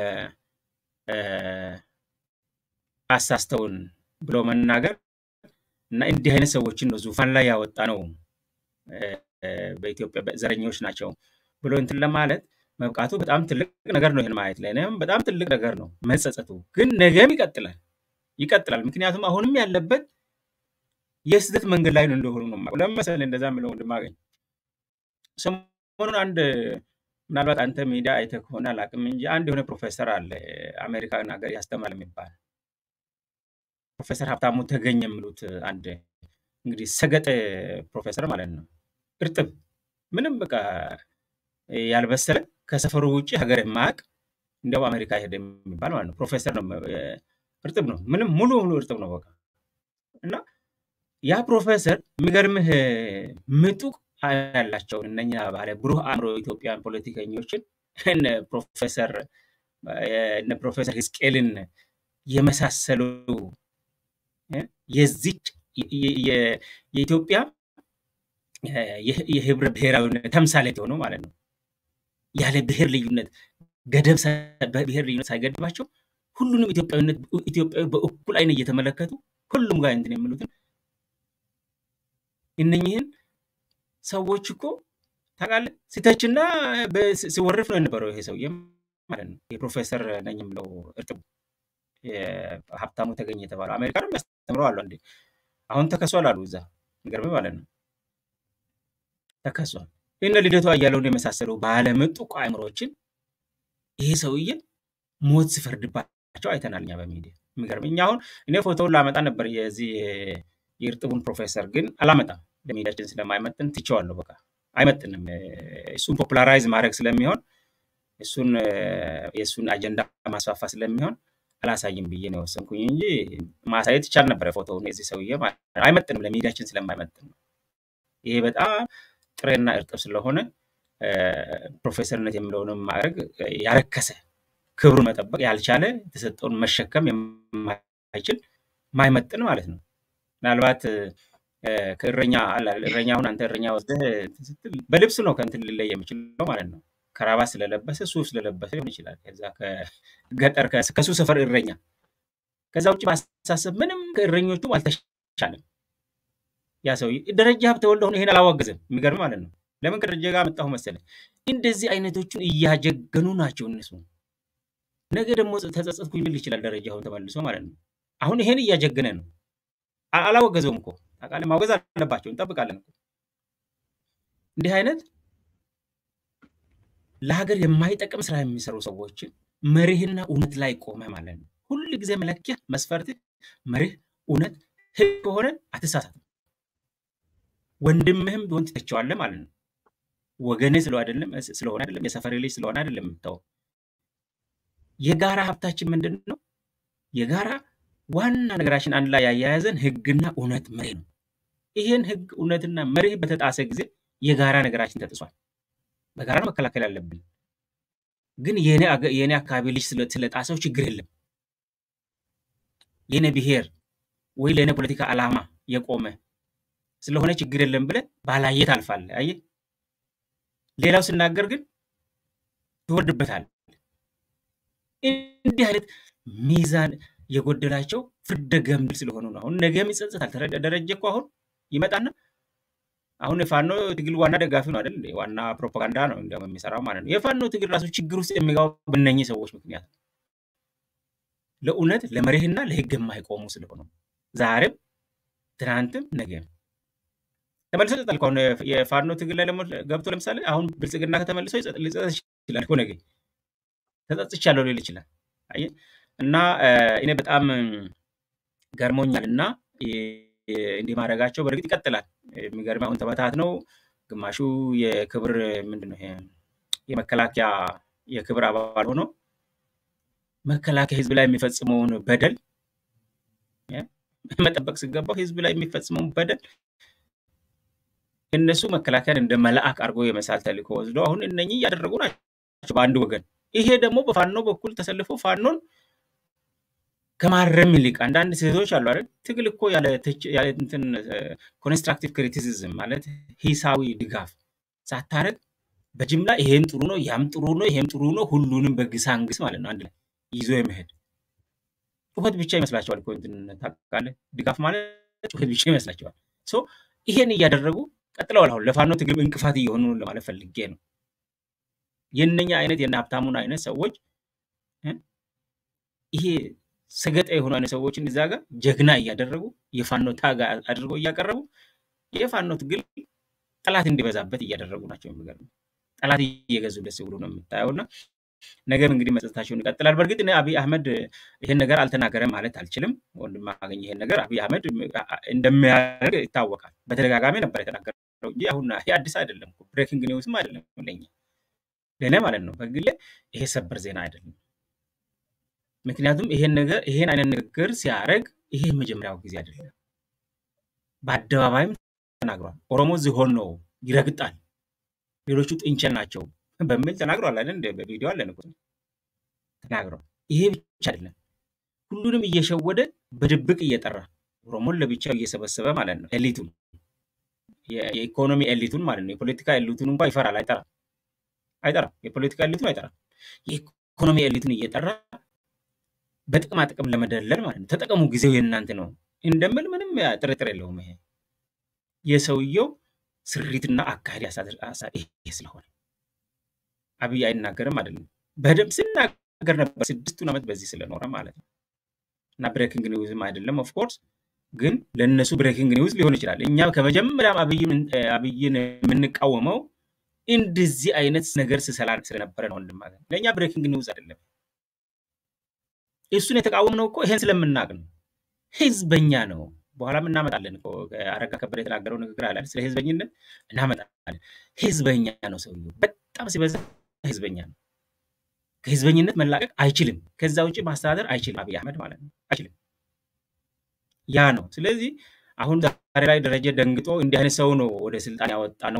አሳስተውን ብሎ መናገር እና እንዲህ አይነት ሰዎችን ነው ዙፋን ላይ ያወጣ ነው በኢትዮጵያ ዘረኞች ናቸው ብሎ እንትን ለማለት መብቃቱ በጣም ትልቅ ነገር ነው። ይህን ማየት ላይ በጣም ትልቅ ነገር ነው መጸጸቱ። ግን ነገም ይቀጥላል ይቀጥላል። ምክንያቱም አሁንም ያለበት የስህተት መንገድ ላይ ነው እንደሆኑ ነው ለመሰለህ እንደዛ ምለው ወንድማገኝ ሰሞኑን አንድ ምናልባት አንተ ሚዲያ አይተህ ከሆነ አላውቅም እንጂ አንድ የሆነ ፕሮፌሰር አለ አሜሪካን ሀገር ያስተምራል የሚባል ፕሮፌሰር ሀብታሙ ተገኝ የሚሉት አንድ እንግዲህ ሰገጠ ፕሮፌሰር ማለት ነው። እርጥብ ምንም በቃ ያልበሰለ ከሰፈሩ ውጭ ሀገር የማያውቅ እንዲያው አሜሪካ ሄደ የሚባል ማለት ነው። ፕሮፌሰር ነው፣ እርጥብ ነው፣ ምንም ሙሉ ሙሉ እርጥብ ነው በቃ እና ያ ፕሮፌሰር የሚገርምህ ምጡቅ ያላቸውን እነኛ ባለ ብሩህ አእምሮ ኢትዮጵያን ፖለቲከኞችን እነ ፕሮፌሰር እነ ፕሮፌሰር ህዝቅኤልን የመሳሰሉ የዚች የኢትዮጵያ የህብረ ብሔራዊነት ተምሳሌት የሆኑ ማለት ነው። ያለ ብሔር ልዩነት ገደብ ብሔር ልዩነት ሳይገድባቸው ሁሉንም ኢትዮጵያዊነት ኢትዮጵያዊ በእኩል አይን እየተመለከቱ ሁሉም ጋር እንትን የሚሉትን እነኝህን ሰዎች እኮ ታውቃለህ፣ ሲተችና ሲወርፍ ነው የነበረው ይሄ ሰውዬ ማለት ነው። የፕሮፌሰር ነኝ የምለው እርጥቡ ሀብታሙ ተገኘ የተባለው አሜሪካንም ያስተምረው አሉ እንዴ አሁን ተከሷል አሉ እዛ ገርም ማለት ነው ተከሷል። እነ ልደቱ አያሌውን የመሳሰሉ ባለምጡቅ አእምሮችን ይሄ ሰውዬ ሞት ሲፈርድባቸው አይተናል እኛ በሚዲያ የሚገርም እኛ አሁን እኔ ፎቶውን ላመጣ ነበር የዚህ የእርጥቡን ፕሮፌሰር ግን አላመጣም ለሚዲያችን ስለማይመጥን ትቼዋለሁ በቃ አይመጥንም እሱን ፖፑላራይዝ ማድረግ ስለሚሆን እሱን የእሱን አጀንዳ ማስፋፋ ስለሚሆን አላሳይም ብዬ ነው የወሰንኩኝ እንጂ ማሳየት ይቻል ነበረ ፎቶውን የዚህ ሰውዬ አይመጥንም ለሚዲያችን ስለማይመጥን ነው ይሄ በጣም ጥሬና እርጥብ ስለሆነ ፕሮፌሰርነት የሚለውንም ማድረግ ያረከሰ ክብሩን መጠበቅ ያልቻለ የተሰጠውን መሸከም የማይችል ማይመጥን ማለት ነው ምናልባት ከእረኛ እረኛ አሁን አንተ እረኛ ወስደህ ስትል በልብስ ነው ከእንትን ሊለይ የሚችለው ማለት ነው ከራባት ስለለበሰ ሱፍ ስለለበሰ ሊሆን ይችላል ከዛ ከገጠር ከሱ ሰፈር እረኛ ከዛ ውጭ ማሳሰብ ምንም ከእረኞቹም አልተሻለም ያ ሰው ደረጃ ሀብተወልድ አሁን ይሄን አላዋገዘም የሚገርም ማለት ነው ለምን ከደረጃ ጋር መጣሁ መሰለ እንደዚህ አይነቶቹን እያጀገኑ ናቸው እነሱ ነገ ደግሞ ተጸጸትኩኝ ሊል ይችላል ደረጃ አሁን ተመልሶ ማለት ነው አሁን ይሄን እያጀገነ ነው አላወገዘውም እኮ ታውቃለህ ማውገዝ አለባቸው እንጠብቃለን እኮ እንዲህ አይነት ለሀገር የማይጠቅም ስራ የሚሰሩ ሰዎችን መርህና እውነት ላይ ቆመ ማለት ነው ሁል ጊዜ መለኪያ መስፈርት መርህ እውነት ህግ ከሆነ አትሳሳትም ወንድምህም ቢሆን ትተቸዋለህ ማለት ነው ወገኔ ስለሆነ አይደለም የሰፈሬ ልጅ ስለሆነ አይደለም የምታወው የጋራ ሀብታችን ምንድን ነው የጋራ ዋና ነገራችን አንድ ላይ ያያያዘን ህግና እውነት መርህ ነው ይህን ህግ እውነትና መርህ በተጣሰ ጊዜ የጋራ ነገራችን ተጥሷል በጋራ መከላከል ያለብን ግን የእኔ አካባቢ ልጅ ስለጣሰው ችግር የለም የኔ ብሔር ወይ ለእኔ ፖለቲካ ዓላማ የቆመ ስለሆነ ችግር የለም ብለ ባላየ ታልፋለ አየ ሌላው ስናገር ግን ትወርድበታል እንዲህ አይነት ሚዛን የጎደላቸው ፍርደ ገምድል ስለሆኑ ነው አሁን ነገም ይጸጽታል ደረጀ እኮ አሁን ይመጣና አሁን የፋኖ ትግል ዋና ደጋፊ ነው አይደል ዋና ፕሮፓጋንዳ ነው እንዲያውም የሚሰራው ማለት ነው የፋኖ ትግል ራሱ ችግር ውስጥ የሚገባው በእነኚህ ሰዎች ምክንያት ለእውነት ለመርህና ለህግ የማይቆሙ ስለሆኑ ዛሬም ትናንትም ነገም ተመልሶ ይጸጣል። አሁን የፋኖ ትግል ላይ ገብቶ ለምሳሌ አሁን ብልጽግና ከተመልሶ ሊጸጸት ይችላል እኮ ነገ ተጸጽቻለሁ ሊል ይችላል። አየህ እና እኔ በጣም ገርሞኛል እና እንዲህ ማድረጋቸው በእርግጥ ይቀጥላል። የሚገርም አሁን ተበታት ነው። ግማሹ የክብር ምንድን ነው የመከላከያ የክብር አባል ሆኖ መከላከያ ህዝብ ላይ የሚፈጽመውን በደል መጠበቅ ሲገባው ህዝብ ላይ የሚፈጽመውን በደል እነሱ መከላከያን እንደ መልአክ አድርጎ የመሳል ተልእኮ ወስዶ አሁን እነኚህ እያደረጉ ናቸው በአንድ ወገን። ይሄ ደግሞ በፋኖ በኩል ተሰልፎ ፋኖን ከማረም ይልቅ አንዳንድ ሴቶች አሉ አይደል፣ ትግል እኮ ያለ እንትን ኮንስትራክቲቭ ክሪቲሲዝም ማለት ሂሳዊ ድጋፍ ሳታረግ በጅምላ ይሄም ጥሩ ነው፣ ያም ጥሩ ነው፣ ይሄም ጥሩ ነው፣ ሁሉንም በግሳንግስ ማለት ነው አንድ ላይ ይዞ የመሄድ ጩኸት ብቻ ይመስላቸዋል እኮ እንትን ታውቃለህ፣ ድጋፍ ማለት ጩኸት ብቻ ይመስላቸዋል። ሶ ይሄን እያደረጉ ቀጥለዋል። አሁን ለፋኖ ትግል እንቅፋት እየሆኑ ለማለት ፈልጌ ነው። የእነኛ አይነት የነ ሀብታሙን አይነት ሰዎች ይሄ ሰገጠ የሆኑ አይነት ሰዎችን እዛ ጋር ጀግና እያደረጉ የፋኖ ታጋ አድርገው እያቀረቡ የፋኖ ትግል ጠላት እንዲበዛበት እያደረጉ ናቸው። የሚገርም ጠላት እየገዙ ደስ ብሎ ነው የምታየው እና ነገም እንግዲህ መጸጸታቸውን ይቀጥላል። በእርግጥ እኔ አብይ አህመድ ይሄን ነገር አልተናገረም ማለት አልችልም። ወንድም አገኝ ይሄን ነገር አብይ አህመድ እንደሚያደርግ ይታወቃል። በተደጋጋሚ ነበር የተናገረው እንጂ አሁን ይሄ አዲስ አይደለም፣ ብሬኪንግ ኒውስም አይደለም ለኛ ለእኔ ማለት ነው። በግሌ ይሄ ሰበር ዜና አይደለም። ምክንያቱም ይሄን ነገር ይሄን አይነት ንግግር ሲያደርግ ይሄ የመጀመሪያው ጊዜ አይደለም። በአደባባይም ተናግሯል። ኦሮሞ ዝሆን ነው ይረግጣል፣ ሌሎቹ ጥንቸል ናቸው በሚል ተናግሯል። አይደል? በቪዲዮ አለን እኮ ተናግሯል። ይሄ ብቻ አይደለም፣ ሁሉንም እየሸወደ በድብቅ እየጠራ ኦሮሞን ለብቻው እየሰበሰበ ማለት ነው። ኤሊቱን የኢኮኖሚ ኤሊቱን ማለት ነው። የፖለቲካ ኤሊቱን እንኳ ይፈራል፣ አይጠራም አይጠራም። የፖለቲካ ኤሊቱን አይጠራም። የኢኮኖሚ ኤሊቱን እየጠራ በጥቅማ ጥቅም ለመደለል ማለት ነው። ተጠቀሙ፣ ጊዜው የእናንተ ነው እንደምል ምንም ጥርጥር የለውም። ይሄ የሰውየው ስሪትና አካሄድ ይሄ ስለሆነ አብይ አይናገርም አይደለም፣ በደንብ ሲናገር ነበር ስድስቱን ዓመት በዚህ ስለኖረ ማለት ነው። እና ብሬኪንግ ኒውዝም አይደለም ኦፍኮርስ፣ ግን ለእነሱ ብሬኪንግ ኒውዝ ሊሆን ይችላል። እኛ ከመጀመሪያም አብይን የምንቃወመው እንደዚህ አይነት ነገር ስሰላ ስለነበረ ነው። ወንድም ለእኛ ብሬኪንግ ኒውዝ አይደለም። እሱን የተቃወምነው እኮ ይሄን ስለምናቅ ነው። ህዝበኛ ነው። በኋላም እናመጣለን እኮ አረጋ ከበደ የተናገረው ንግግር አለ ስለ ህዝበኝነት እናመጣለን። ህዝበኛ ነው ሰውየው፣ በጣም ሲበዛ ህዝበኛ ነው። ከህዝበኝነት መላቀቅ አይችልም። ከዛ ውጭ ማስተዳደር አይችልም። አብይ አህመድ ማለት ነው አይችልም። ያ ነው። ስለዚህ አሁን ዛሬ ላይ ደረጀ ደንግጦ እንዲህ አይነት ሰው ነው ወደ ስልጣን ያወጣ ነው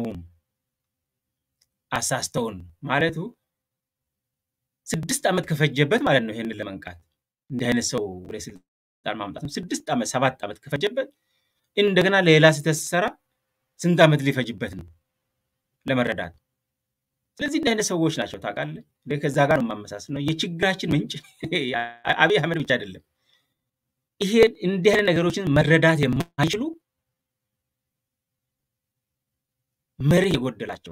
አሳስተውን ማለቱ ስድስት ዓመት ከፈጀበት ማለት ነው ይሄንን ለመንቃት እንዲህ አይነት ሰው ወደ ስልጣን ማምጣት ነው። ስድስት ዓመት ሰባት ዓመት ከፈጀበት እንደገና ሌላ ስህተት ሲሰራ ስንት ዓመት ሊፈጅበት ነው ለመረዳት። ስለዚህ እንዲህ አይነት ሰዎች ናቸው ታውቃለህ። ከዛ ጋር ነው የማመሳስል ነው የችግራችን ምንጭ አብይ አህመድ ብቻ አይደለም። ይሄ እንዲህ አይነት ነገሮችን መረዳት የማይችሉ መሪ የጎደላቸው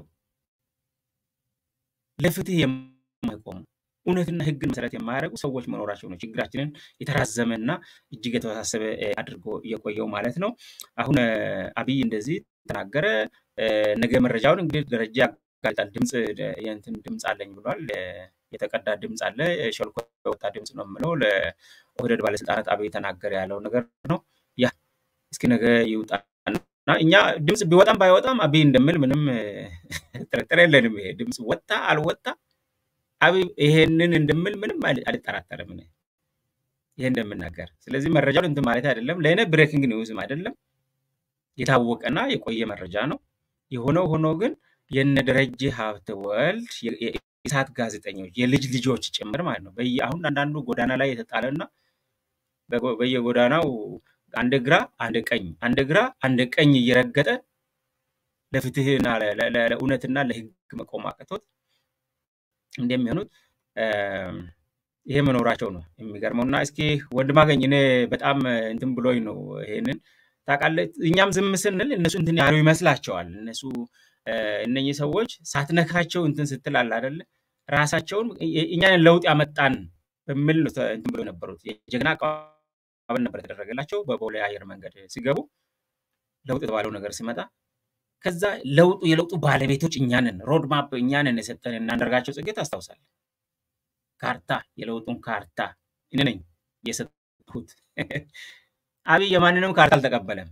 ለፍትህ የማይቆሙ እውነትና ሕግን መሰረት የማያደርጉ ሰዎች መኖራቸው ነው ችግራችንን የተራዘመና እጅግ የተወሳሰበ አድርጎ እየቆየው ማለት ነው። አሁን አብይ እንደዚህ ተናገረ። ነገ መረጃውን እንግዲህ ደረጃ ያጋልጣል። ድምፅ የእንትን ድምፅ አለኝ ብሏል። የተቀዳ ድምፅ አለ፣ ሸልኮ የወጣ ድምፅ ነው የምለው ለኦህዴድ ባለስልጣናት አብይ ተናገረ ያለው ነገር ነው። ያ እስኪ ነገ ይውጣና እኛ ድምፅ ቢወጣም ባይወጣም አብይ እንደምል ምንም ጥርጥር የለንም። ይሄ ድምፅ ወጣ አልወጣ አብይ ይሄንን እንደምል ምንም አልጠራጠርም ይሄ እንደምናገር። ስለዚህ መረጃውን እንትን ማለት አይደለም፣ ለእኔ ብሬኪንግ ኒውዝም አይደለም፣ የታወቀና የቆየ መረጃ ነው። የሆነው ሆኖ ግን የነ ደረጀ ሀብተ ወልድ የኢሳት ጋዜጠኞች የልጅ ልጆች ጭምር ማለት ነው። አሁን አንዳንዱ ጎዳና ላይ የተጣለና በየጎዳናው አንድ ግራ አንድ ቀኝ አንድ ግራ አንድ ቀኝ እየረገጠ ለፍትህና ለእውነትና ለህግ መቆም አቅቶት እንደሚሆኑት ይሄ መኖራቸው ነው የሚገርመው። እና እስኪ ወንድማገኝ እኔ በጣም እንትን ብሎኝ ነው ይሄንን ታውቃለህ። እኛም ዝም ስንል እነሱ እንትን ያሉ ይመስላቸዋል። እነሱ እነኚህ ሰዎች ሳትነካቸው እንትን ስትል አለ አይደለ ራሳቸውን እኛን ለውጥ ያመጣን በሚል ነው እንትን ብሎ የነበሩት። የጀግና አቀባበል ነበር የተደረገላቸው በቦሌ አየር መንገድ ሲገቡ ለውጥ የተባለው ነገር ሲመጣ ከዛ ለውጡ የለውጡ ባለቤቶች እኛንን ሮድማፕ እኛንን የሰጠን እና አንዳርጋቸው ጽጌ ታስታውሳለህ። ካርታ የለውጡን ካርታ እኔ ነኝ የሰጡት። አብይ የማንንም ካርታ አልተቀበለም።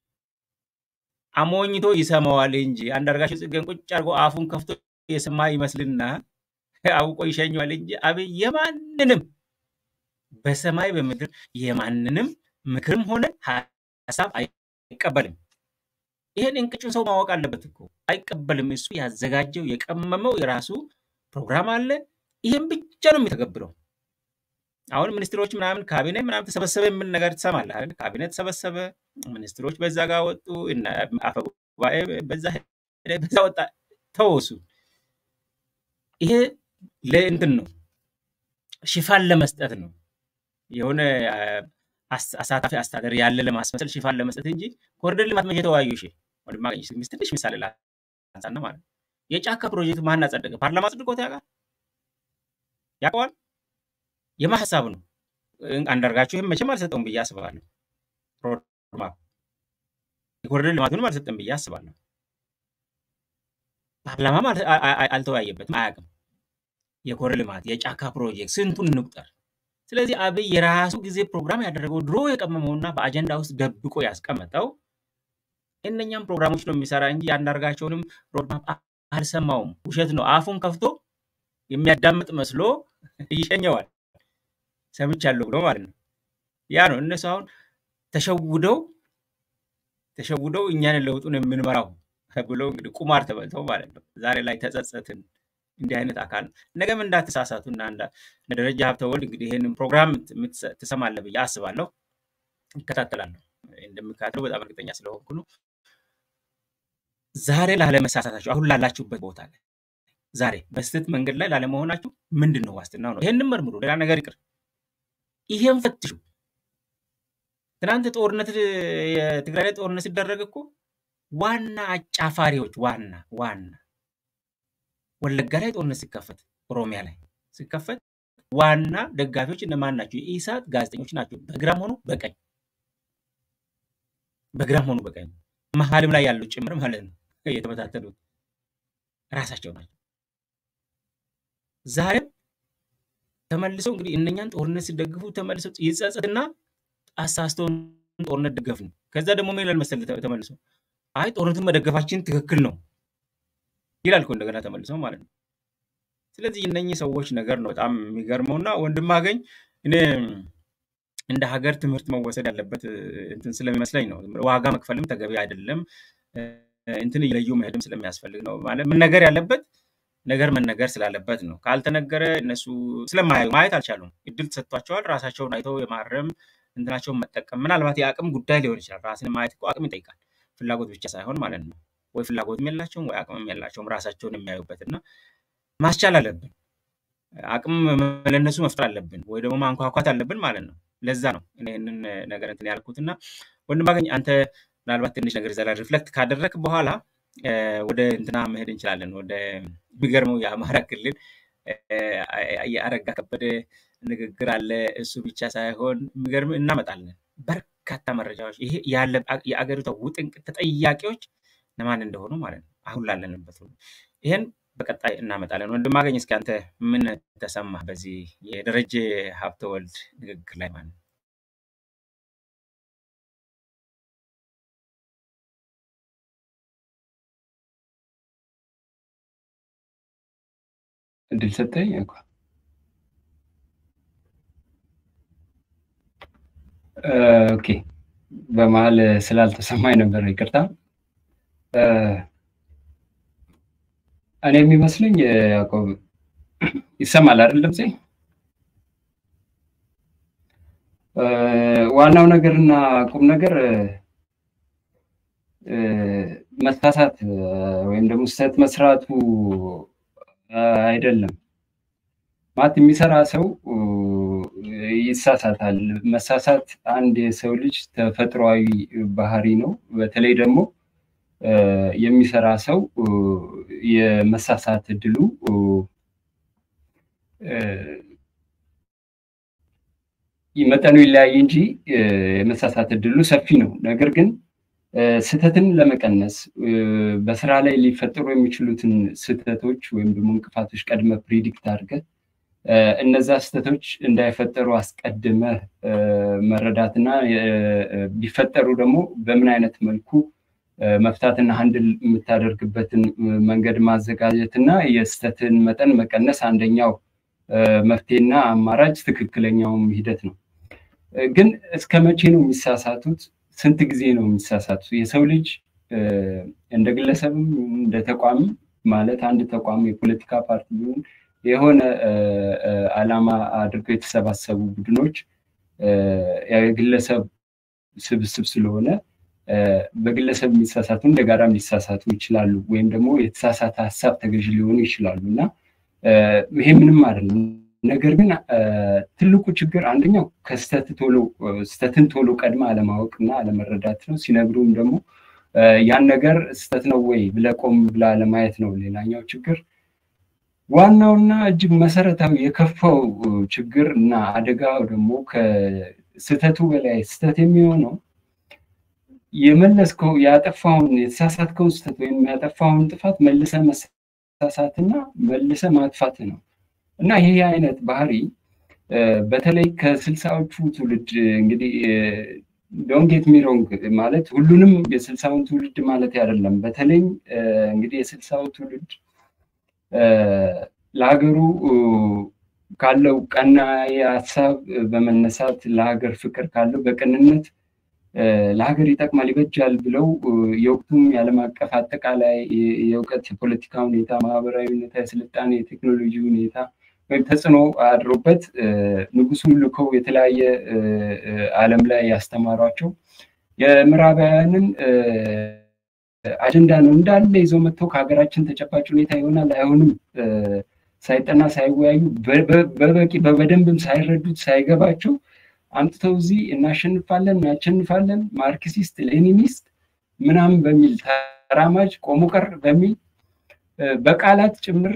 አሞኝቶ ይሰማዋል እንጂ አንዳርጋቸው ጽጌን ቁጭ አድርጎ አፉን ከፍቶ የሰማ ይመስልና አውቆ ይሸኘዋል እንጂ አብይ የማንንም በሰማይ በምድር የማንንም ምክርም ሆነ ሀሳብ አይቀበልም። ይሄን እንቅጩን ሰው ማወቅ አለበት እኮ አይቀበልም። እሱ ያዘጋጀው የቀመመው የራሱ ፕሮግራም አለ። ይህም ብቻ ነው የሚተገብረው። አሁን ሚኒስትሮች ምናምን ካቢኔ ምናምን ተሰበሰበ የምን ነገር ትሰማለህ አይደል? ካቢኔ ተሰበሰበ፣ ሚኒስትሮች በዛ ጋር ወጡ፣ አፈ ጉባኤ በዛ ሄደ፣ በዛ ወጣ፣ ተወሱ። ይሄ ለእንትን ነው ሽፋን ለመስጠት ነው የሆነ አሳታፊ አስተዳደር ያለ ለማስመሰል ሽፋን ለመስጠት እንጂ ኮሪደር ልማት መቼ ተወያዩ? እሺ ወንድማ ትንሽ ምሳሌ ላንሳና ማለት ነው። የጫካ ፕሮጀክት ማን አጸደቀ? ፓርላማ አጽድቆት ያውቃል? ያውቀዋል? የማ ሀሳብ ነው? አንዳርጋቸው ይህም መቼም አልሰጠውም ብዬ አስባለሁ። ሮድማፕ የኮሪደር ልማቱንም አልሰጠም ብዬ አስባለሁ። ፓርላማም አልተወያየበትም፣ አያውቅም። የኮሪደር ልማት የጫካ ፕሮጀክት ስንቱን እንቁጠር። ስለዚህ አብይ የራሱ ጊዜ ፕሮግራም ያደረገው ድሮ የቀመመውና በአጀንዳ ውስጥ ደብቆ ያስቀመጠው እነኛም ፕሮግራሞች ነው የሚሰራ እንጂ የአንዳርጋቸውንም ሮድማፕ አልሰማውም። ውሸት ነው። አፉን ከፍቶ የሚያዳምጥ መስሎ ይሸኘዋል። ሰምቻለሁ ብሎ ማለት ነው። ያ ነው እነሱ አሁን ተሸውደው ተሸውደው እኛን ለውጡን የምንመራው ብሎ እንግዲህ ቁማር ተበልተው ማለት ነው። ዛሬ ላይ ተጸጸትን። እንዲህ አይነት አካል ነው። ነገም እንዳትሳሳቱ እና ደረጃ ሀብተወልድ እንግዲህ ይህንን ፕሮግራም ትሰማለህ ብዬ አስባለሁ። ይከታተላለሁ። እንደሚከታተለው በጣም እርግጠኛ ስለሆንኩ ነው። ዛሬ ላለመሳሳታችሁ አሁን ላላችሁበት ቦታ ላይ ዛሬ በስህተት መንገድ ላይ ላለመሆናችሁ ምንድን ነው ዋስትናው ነው? ይህንን መርምሩ። ሌላ ነገር ይቅር። ይሄን ፈትሹ። ትናንት ጦርነት የትግራይ ላይ ጦርነት ሲደረግ እኮ ዋና አጫፋሪዎች ዋና ዋና ወለጋ ላይ ጦርነት ሲከፈት፣ ኦሮሚያ ላይ ሲከፈት ዋና ደጋፊዎች እነማን ናቸው? የኢሳት ጋዜጠኞች ናቸው። በግራም ሆኑ በቀኝ በግራም ሆኑ በቀኝ መሀልም ላይ ያለው ጭምር ማለት ነው የተበታተኑት ራሳቸው ናቸው። ዛሬም ተመልሰው እንግዲህ እነኛን ጦርነት ሲደግፉ ተመልሰው ይጸጸትና አሳስተውን ጦርነት ደገፍ ነው። ከዛ ደግሞ ምን ይላል መሰለህ ተመልሰው አይ ጦርነቱን መደገፋችን ትክክል ነው ይላል እኮ እንደገና ተመልሰው ማለት ነው። ስለዚህ እነኚህ ሰዎች ነገር ነው በጣም የሚገርመው እና ወንድም አገኝ እኔ እንደ ሀገር ትምህርት መወሰድ ያለበት እንትን ስለሚመስለኝ ነው። ዋጋ መክፈልም ተገቢ አይደለም። እንትን እየለዩ መሄድም ስለሚያስፈልግ ነው። ማለት መነገር ያለበት ነገር መነገር ስላለበት ነው። ካልተነገረ እነሱ ስለማያዩ ማየት አልቻሉም። እድል ተሰጥቷቸዋል። ራሳቸውን አይተው የማረም እንትናቸውን መጠቀም ምናልባት የአቅም ጉዳይ ሊሆን ይችላል። ራስን ማየት እኮ አቅም ይጠይቃል። ፍላጎት ብቻ ሳይሆን ማለት ነው። ወይ ፍላጎትም የላቸውም ወይ አቅምም የላቸውም ራሳቸውን የሚያዩበት እና ማስቻል አለብን። አቅም ለእነሱ መፍጠር አለብን፣ ወይ ደግሞ ማንኳኳት አለብን ማለት ነው። ለዛ ነው እኔ ይህንን ነገር እንትን ያልኩት እና ወንድም አገኝ አንተ ምናልባት ትንሽ ነገር ዘላ ሪፍሌክት ካደረግ በኋላ ወደ እንትና መሄድ እንችላለን። ወደ የሚገርመው የአማራ ክልል የአረጋ ከበደ ንግግር አለ። እሱ ብቻ ሳይሆን የሚገርም እናመጣለን በርካታ መረጃዎች። ይሄ ያለ የአገሪቷ ውጥንቅጥ ተጠያቂዎች ለማን እንደሆኑ ማለት ነው አሁን ላለንበት ሁሉ ይህን በቀጣይ እናመጣለን። ወንድም አገኝ እስኪ አንተ ምን ተሰማህ በዚህ የደረጀ ሀብተወልድ ንግግር ላይ ማለት ነው? እድል ሰጠኝ እኮ ኦኬ። በመሀል ስላልተሰማኝ ነበር ይቅርታ። እኔ የሚመስለኝ ያዕቆብ ይሰማል አይደል ድምፄ? ዋናው ነገርና ቁም ነገር መሳሳት ወይም ደግሞ ስህተት መስራቱ አይደለም። ማለት የሚሰራ ሰው ይሳሳታል። መሳሳት አንድ የሰው ልጅ ተፈጥሯዊ ባህሪ ነው። በተለይ ደግሞ የሚሰራ ሰው የመሳሳት እድሉ መጠኑ ይለያይ እንጂ የመሳሳት እድሉ ሰፊ ነው። ነገር ግን ስህተትን ለመቀነስ በስራ ላይ ሊፈጠሩ የሚችሉትን ስህተቶች ወይም ደግሞ እንቅፋቶች ቀድመ ፕሪዲክት አድርገህ እነዛ ስህተቶች እንዳይፈጠሩ አስቀድመህ መረዳትና ቢፈጠሩ ደግሞ በምን አይነት መልኩ መፍታትና ሀንድል የምታደርግበትን መንገድ ማዘጋጀት እና የስህተትን መጠን መቀነስ አንደኛው መፍትሄና አማራጭ ትክክለኛውም ሂደት ነው። ግን እስከ መቼ ነው የሚሳሳቱት? ስንት ጊዜ ነው የሚሳሳቱት? የሰው ልጅ እንደ ግለሰብም እንደ ተቋም ማለት አንድ ተቋም የፖለቲካ ፓርቲ ቢሆን የሆነ ዓላማ አድርገው የተሰባሰቡ ቡድኖች የግለሰብ ስብስብ ስለሆነ በግለሰብ የሚሳሳቱ እንደ ጋራም ሊሳሳቱ ይችላሉ፣ ወይም ደግሞ የተሳሳተ ሀሳብ ተገዥ ሊሆኑ ይችላሉ እና ይሄ ምንም አይደለም። ነገር ግን ትልቁ ችግር አንደኛው ከስተት ቶሎ ስተትን ቶሎ ቀድመ አለማወቅ እና አለመረዳት ነው። ሲነግሩም ደግሞ ያን ነገር ስተት ነው ወይ ብለህ ቆም ብለህ አለማየት ነው ሌላኛው ችግር። ዋናውና እጅግ መሰረታዊ የከፋው ችግር እና አደጋው ደግሞ ከስተቱ በላይ ስተት የሚሆነው የመለስከው ያጠፋውን የተሳሳትከውን ስተት ወይም ያጠፋውን ጥፋት መልሰ መሳሳትና መልሰ ማጥፋት ነው እና ይሄ አይነት ባህሪ በተለይ ከስልሳዎቹ ትውልድ እንግዲህ ዶንጌት ሚሮንግ ማለት ሁሉንም የስልሳውን ትውልድ ማለት አይደለም። በተለይ እንግዲህ የስልሳው ትውልድ ለሀገሩ ካለው ቀና ሀሳብ በመነሳት ለሀገር ፍቅር ካለው በቅንነት ለሀገር ይጠቅማል ይበጃል ብለው የወቅቱም የዓለም አቀፍ አጠቃላይ የእውቀት የፖለቲካ ሁኔታ፣ ማህበራዊ ሁኔታ፣ የስልጣኔ የቴክኖሎጂ ሁኔታ ወይም ተጽዕኖ አድሮበት ንጉሱን ልከው የተለያየ ዓለም ላይ ያስተማሯቸው የምዕራባውያንን አጀንዳ ነው እንዳለ ይዘው መጥተው ከሀገራችን ተጨባጭ ሁኔታ ይሆናል አይሆንም ሳይጠና ሳይወያዩ በበቂ በደንብም ሳይረዱት ሳይገባቸው አምጥተው እዚህ እናሸንፋለን እናሸንፋለን ማርክሲስት ሌኒኒስት ምናምን በሚል ተራማጅ ቆሞ ቀር በሚል በቃላት ጭምር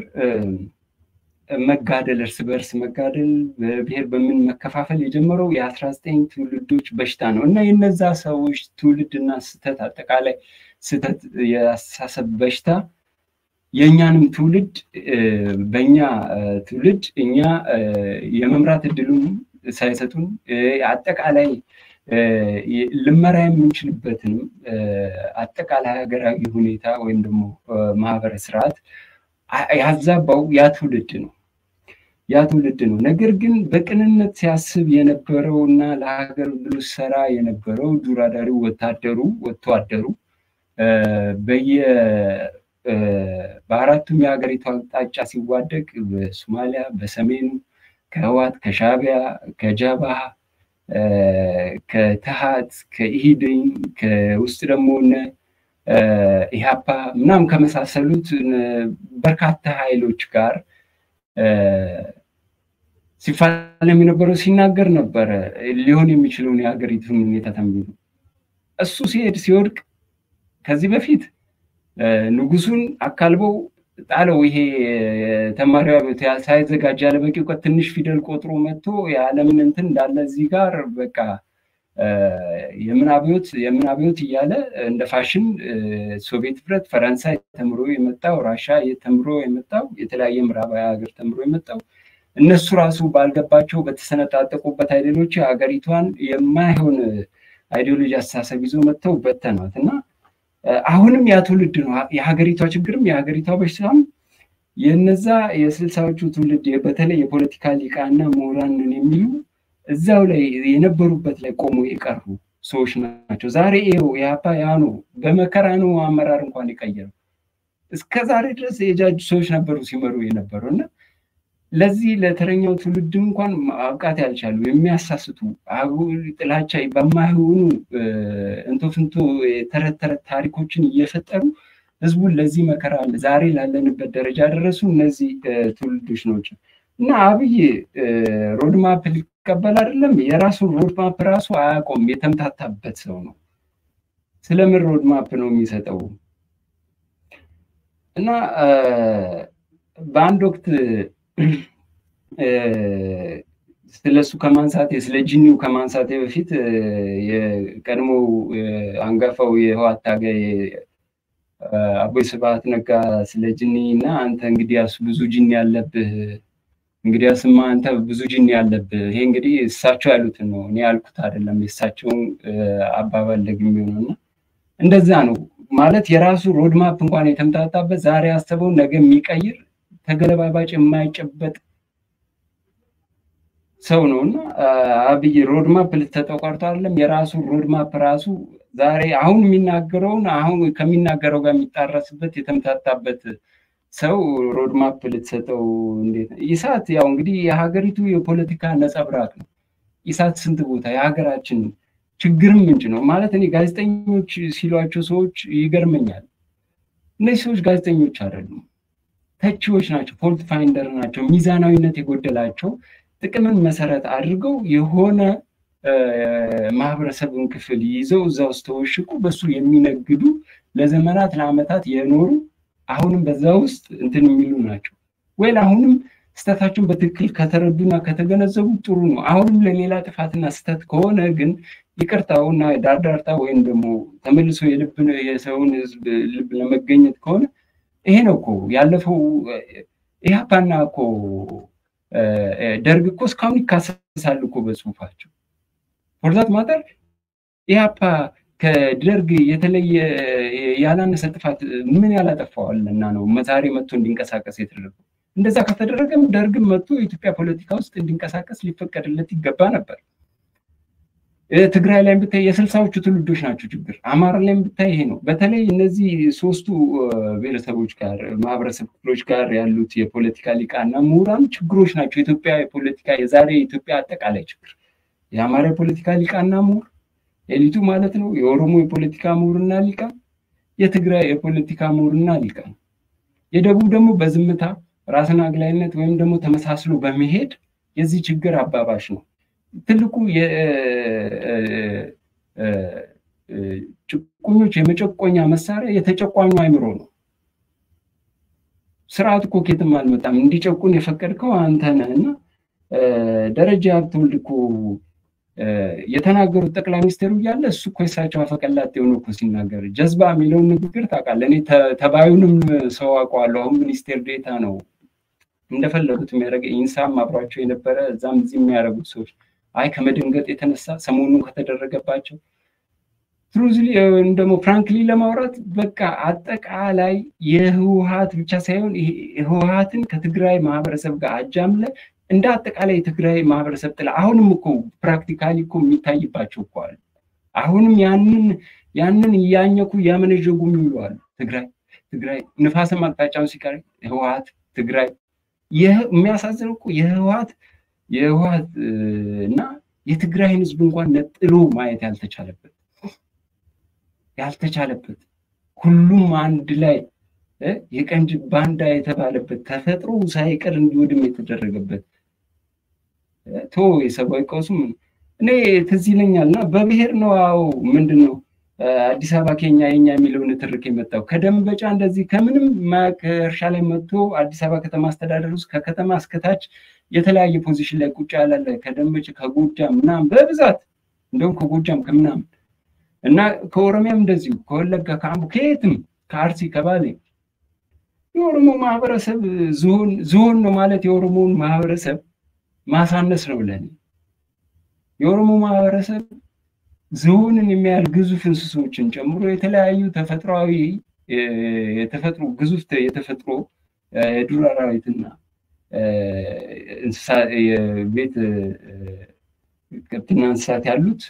መጋደል እርስ በእርስ መጋደል በብሔር በምን መከፋፈል የጀመረው የአስራ ዘጠኝ ትውልዶች በሽታ ነው እና የነዛ ሰዎች ትውልድና ስህተት አጠቃላይ ስህተት የአስተሳሰብ በሽታ የእኛንም ትውልድ በእኛ ትውልድ እኛ የመምራት እድሉን ሳይሰጡን አጠቃላይ ልመራ የምንችልበትንም አጠቃላይ ሀገራዊ ሁኔታ ወይም ደግሞ ማህበረ ስርዓት ያዛባው ያ ትውልድ ነው ያ ትውልድ ነው። ነገር ግን በቅንነት ሲያስብ የነበረው እና ለሀገር ብሎ ሰራ የነበረው ዱር አዳሪው ወታደሩ ወጥቶ አደሩ በየ በአራቱም የሀገሪቱ አቅጣጫ ሲዋደቅ በሶማሊያ፣ በሰሜኑ ከህዋት፣ ከሻቢያ፣ ከጀባሃ፣ ከተሃት፣ ከኢሂድን ከውስጥ ደግሞ ኢህአፓ ምናምን ከመሳሰሉት በርካታ ኃይሎች ጋር ሲፋለም የነበረው ሲናገር ነበረ ሊሆን የሚችለውን የሀገሪቱን ሁኔታ ተንብዮ እሱ ሲሄድ ሲወድቅ ከዚህ በፊት ንጉሱን አካልበው ጣለው። ይሄ ተማሪ ሳይዘጋጅ ያለ በቂ እውቀት ትንሽ ፊደል ቆጥሮ መጥቶ የዓለምን እንትን እንዳለ እዚህ ጋር በቃ የምን አብዮት የምን አብዮት እያለ እንደ ፋሽን ሶቪየት ህብረት፣ ፈረንሳይ ተምሮ የመጣው ራሻ ተምሮ የመጣው የተለያየ ምዕራባዊ ሀገር ተምሮ የመጣው እነሱ ራሱ ባልገባቸው በተሰነጣጠቁበት አይዲዮሎጂ ሀገሪቷን የማይሆን አይዲዮሎጂ አስተሳሰብ ይዞ መጥተው በተኗት እና አሁንም ያ ትውልድ ነው የሀገሪቷ ችግርም የሀገሪቷ በሽታም የነዛ የስልሳዎቹ ትውልድ በተለይ የፖለቲካ ሊቃና ምሁራንን የሚሉ እዛው ላይ የነበሩበት ላይ ቆሞ የቀሩ ሰዎች ናቸው። ዛሬ ይኸው የሀፓ ያኑ በመከራ ነው አመራር እንኳን የቀየረው። እስከ ዛሬ ድረስ የጃጁ ሰዎች ነበሩ ሲመሩ የነበሩ እና ለዚህ ለተረኛው ትውልድ እንኳን ማብቃት ያልቻሉ የሚያሳስቱ ጥላቻ በማይሆኑ እንቶ ፍንቶ የተረት ተረት ታሪኮችን እየፈጠሩ ህዝቡን ለዚህ መከራ ዛሬ ላለንበት ደረጃ ያደረሱ እነዚህ ትውልዶች ናቸው እና አብይ ሮድማፕ ሊቀበል አይደለም የራሱን ሮድማፕ ራሱ አያውቀውም። የተምታታበት ሰው ነው። ስለምን ሮድማፕ ነው የሚሰጠው? እና በአንድ ወቅት ስለሱ ከማንሳቴ ስለ ጂኒው ከማንሳቴ በፊት የቀድሞ አንጋፋው የህዋት ታጋይ አቦይ ስብሐት ነጋ ስለ ጂኒ እና አንተ እንግዲያስ ብዙ ጂኒ ያለብህ እንግዲያስማ አንተ ብዙ ጂኒ ያለብህ ይሄ እንግዲህ እሳቸው ያሉትን ነው እኔ ያልኩት አይደለም የእሳቸውን አባባል ደግሜ ነው እና እንደዛ ነው ማለት የራሱ ሮድማፕ እንኳን የተምታታበት ዛሬ ያሰበውን ነገ የሚቀይር ተገለባባጭ የማይጨበጥ ሰው ነው እና አብይ ሮድማፕ ልትሰጠው ቀርቶ አይደለም የራሱ ሮድማፕ ራሱ ዛሬ አሁን የሚናገረውን አሁን ከሚናገረው ጋር የሚጣረስበት የተምታታበት ሰው ሮድማፕ ልትሰጠው እንዴት ኢሳት ያው እንግዲህ የሀገሪቱ የፖለቲካ ነጸብራቅ ነው ኢሳት ስንት ቦታ የሀገራችን ችግርም ምንጭ ነው ማለት እኔ ጋዜጠኞች ሲሏቸው ሰዎች ይገርመኛል እነዚህ ሰዎች ጋዜጠኞች አይደሉም ተቺዎች ናቸው ፎልት ፋይንደር ናቸው ሚዛናዊነት የጎደላቸው ጥቅምን መሰረት አድርገው የሆነ ማህበረሰብን ክፍል ይዘው እዛ ውስጥ ተወሽቁ በሱ የሚነግዱ ለዘመናት ለአመታት የኖሩ አሁንም በዛ ውስጥ እንትን የሚሉ ናቸው ወይ አሁንም ስተታቸውን በትክክል ከተረዱና ከተገነዘቡ ጥሩ ነው አሁንም ለሌላ ጥፋትና ስተት ከሆነ ግን ይቅርታውና ዳርዳርታ ወይም ደግሞ ተመልሶ የልብ የሰውን ህዝብ ልብ ለመገኘት ከሆነ ይሄ ነው እኮ ያለፈው ኢህአፓና እኮ ደርግ እኮ እስካሁን ይካሰሳሉ እኮ በጽሁፋቸው ፎርዛት ማጠር ኢህአፓ ከደርግ የተለየ ያላነሰ ጥፋት ምን ያላጠፋዋልና ነው ዛሬ መጥቶ እንዲንቀሳቀስ የተደረገው እንደዛ ከተደረገም ደርግም መጥቶ የኢትዮጵያ ፖለቲካ ውስጥ እንዲንቀሳቀስ ሊፈቀድለት ይገባ ነበር ትግራይ ላይ ብታይ የስልሳዎቹ ትውልዶች ናቸው ችግር አማራ ላይ ብታይ ይሄ ነው በተለይ እነዚህ ሶስቱ ብሔረሰቦች ጋር ማህበረሰብ ክፍሎች ጋር ያሉት የፖለቲካ ሊቃና ምሁራን ችግሮች ናቸው የኢትዮጵያ የፖለቲካ የዛሬ የኢትዮጵያ አጠቃላይ ችግር የአማራ የፖለቲካ ሊቃና ምሁር ኤሊቱ ማለት ነው የኦሮሞ የፖለቲካ ምሁርና ሊቃ የትግራይ የፖለቲካ ምሁርና ሊቃ የደቡብ ደግሞ በዝምታ ራስን አግላይነት ወይም ደግሞ ተመሳስሎ በመሄድ የዚህ ችግር አባባሽ ነው ትልቁ ጭቁኞች የመጨቆኛ መሳሪያ የተጨቋኙ አይምሮ ነው ስርዓት እኮ ኬትም አልመጣም እንዲጨቁን የፈቀድከው አንተ ነህ እና ደረጃ ሀብተወልድ እኮ የተናገሩት ጠቅላይ ሚኒስትሩ እያለ እሱ እኮ የሳቸው አፈቀላጤ የሆነ እኮ ሲናገር ጀዝባ የሚለውን ንግግር ታውቃለህ እኔ ተባዩንም ሰው አውቀዋለሁ አሁን ሚኒስቴር ዴታ ነው እንደፈለጉት የሚያደርገ ኢንሳም አብሯቸው የነበረ እዛም እዚህ የሚያደርጉት ሰዎች አይ ከመደንገጥ የተነሳ ሰሞኑን ከተደረገባቸው ትሩዝሊ ደግሞ ፍራንክሊ ለማውራት በቃ አጠቃላይ የህወሀት ብቻ ሳይሆን ህወሀትን ከትግራይ ማህበረሰብ ጋር አጃምለ እንደ አጠቃላይ የትግራይ ማህበረሰብ ጥላ አሁንም እኮ ፕራክቲካሊ እኮ የሚታይባቸው እኮ አሉ አሁንም ያንን ያንን እያኘኩ እያመነዠጉ የሚውሉ አሉ ትግራይ ትግራይ ንፋስም አቅጣጫውን ሲቀር ህወሀት ትግራይ የሚያሳዝነው እኮ የህወሀት የህወሀት እና የትግራይን ህዝብ እንኳን ነጥሎ ማየት ያልተቻለበት ያልተቻለበት ሁሉም አንድ ላይ የቀንጅ ባንዳ የተባለበት ተፈጥሮ ሳይቀር እንዲወድም የተደረገበት ቶ የሰብአዊ ቀውሱም እኔ ትዝ ይለኛል እና በብሔር ነው አዎ ምንድን ነው አዲስ አበባ ኬኛ የኛ የሚለው ንትርክ የመጣው ከደንበጫ እንደዚህ ከምንም ከእርሻ ላይ መጥቶ አዲስ አበባ ከተማ አስተዳደር ውስጥ ከከተማ እስከታች የተለያየ ፖዚሽን ላይ ቁጭ ያላለ ከደንበጫ ከጎጃም ምናምን በብዛት እንደውም ከጎጃም ከምናምን እና ከኦሮሚያም እንደዚሁ ከወለጋ ከአምቦ ከየትም ከአርሲ ከባሌ የኦሮሞ ማህበረሰብ ዝሆን ነው ማለት የኦሮሞውን ማህበረሰብ ማሳነስ ነው ለኔ የኦሮሞ ማህበረሰብ ዝሆንን የሚያህል ግዙፍ እንስሶችን ጨምሮ የተለያዩ ተፈጥሯዊ የተፈጥሮ ግዙፍ የተፈጥሮ የዱር አራዊትና የቤት ከብትና እንስሳት ያሉት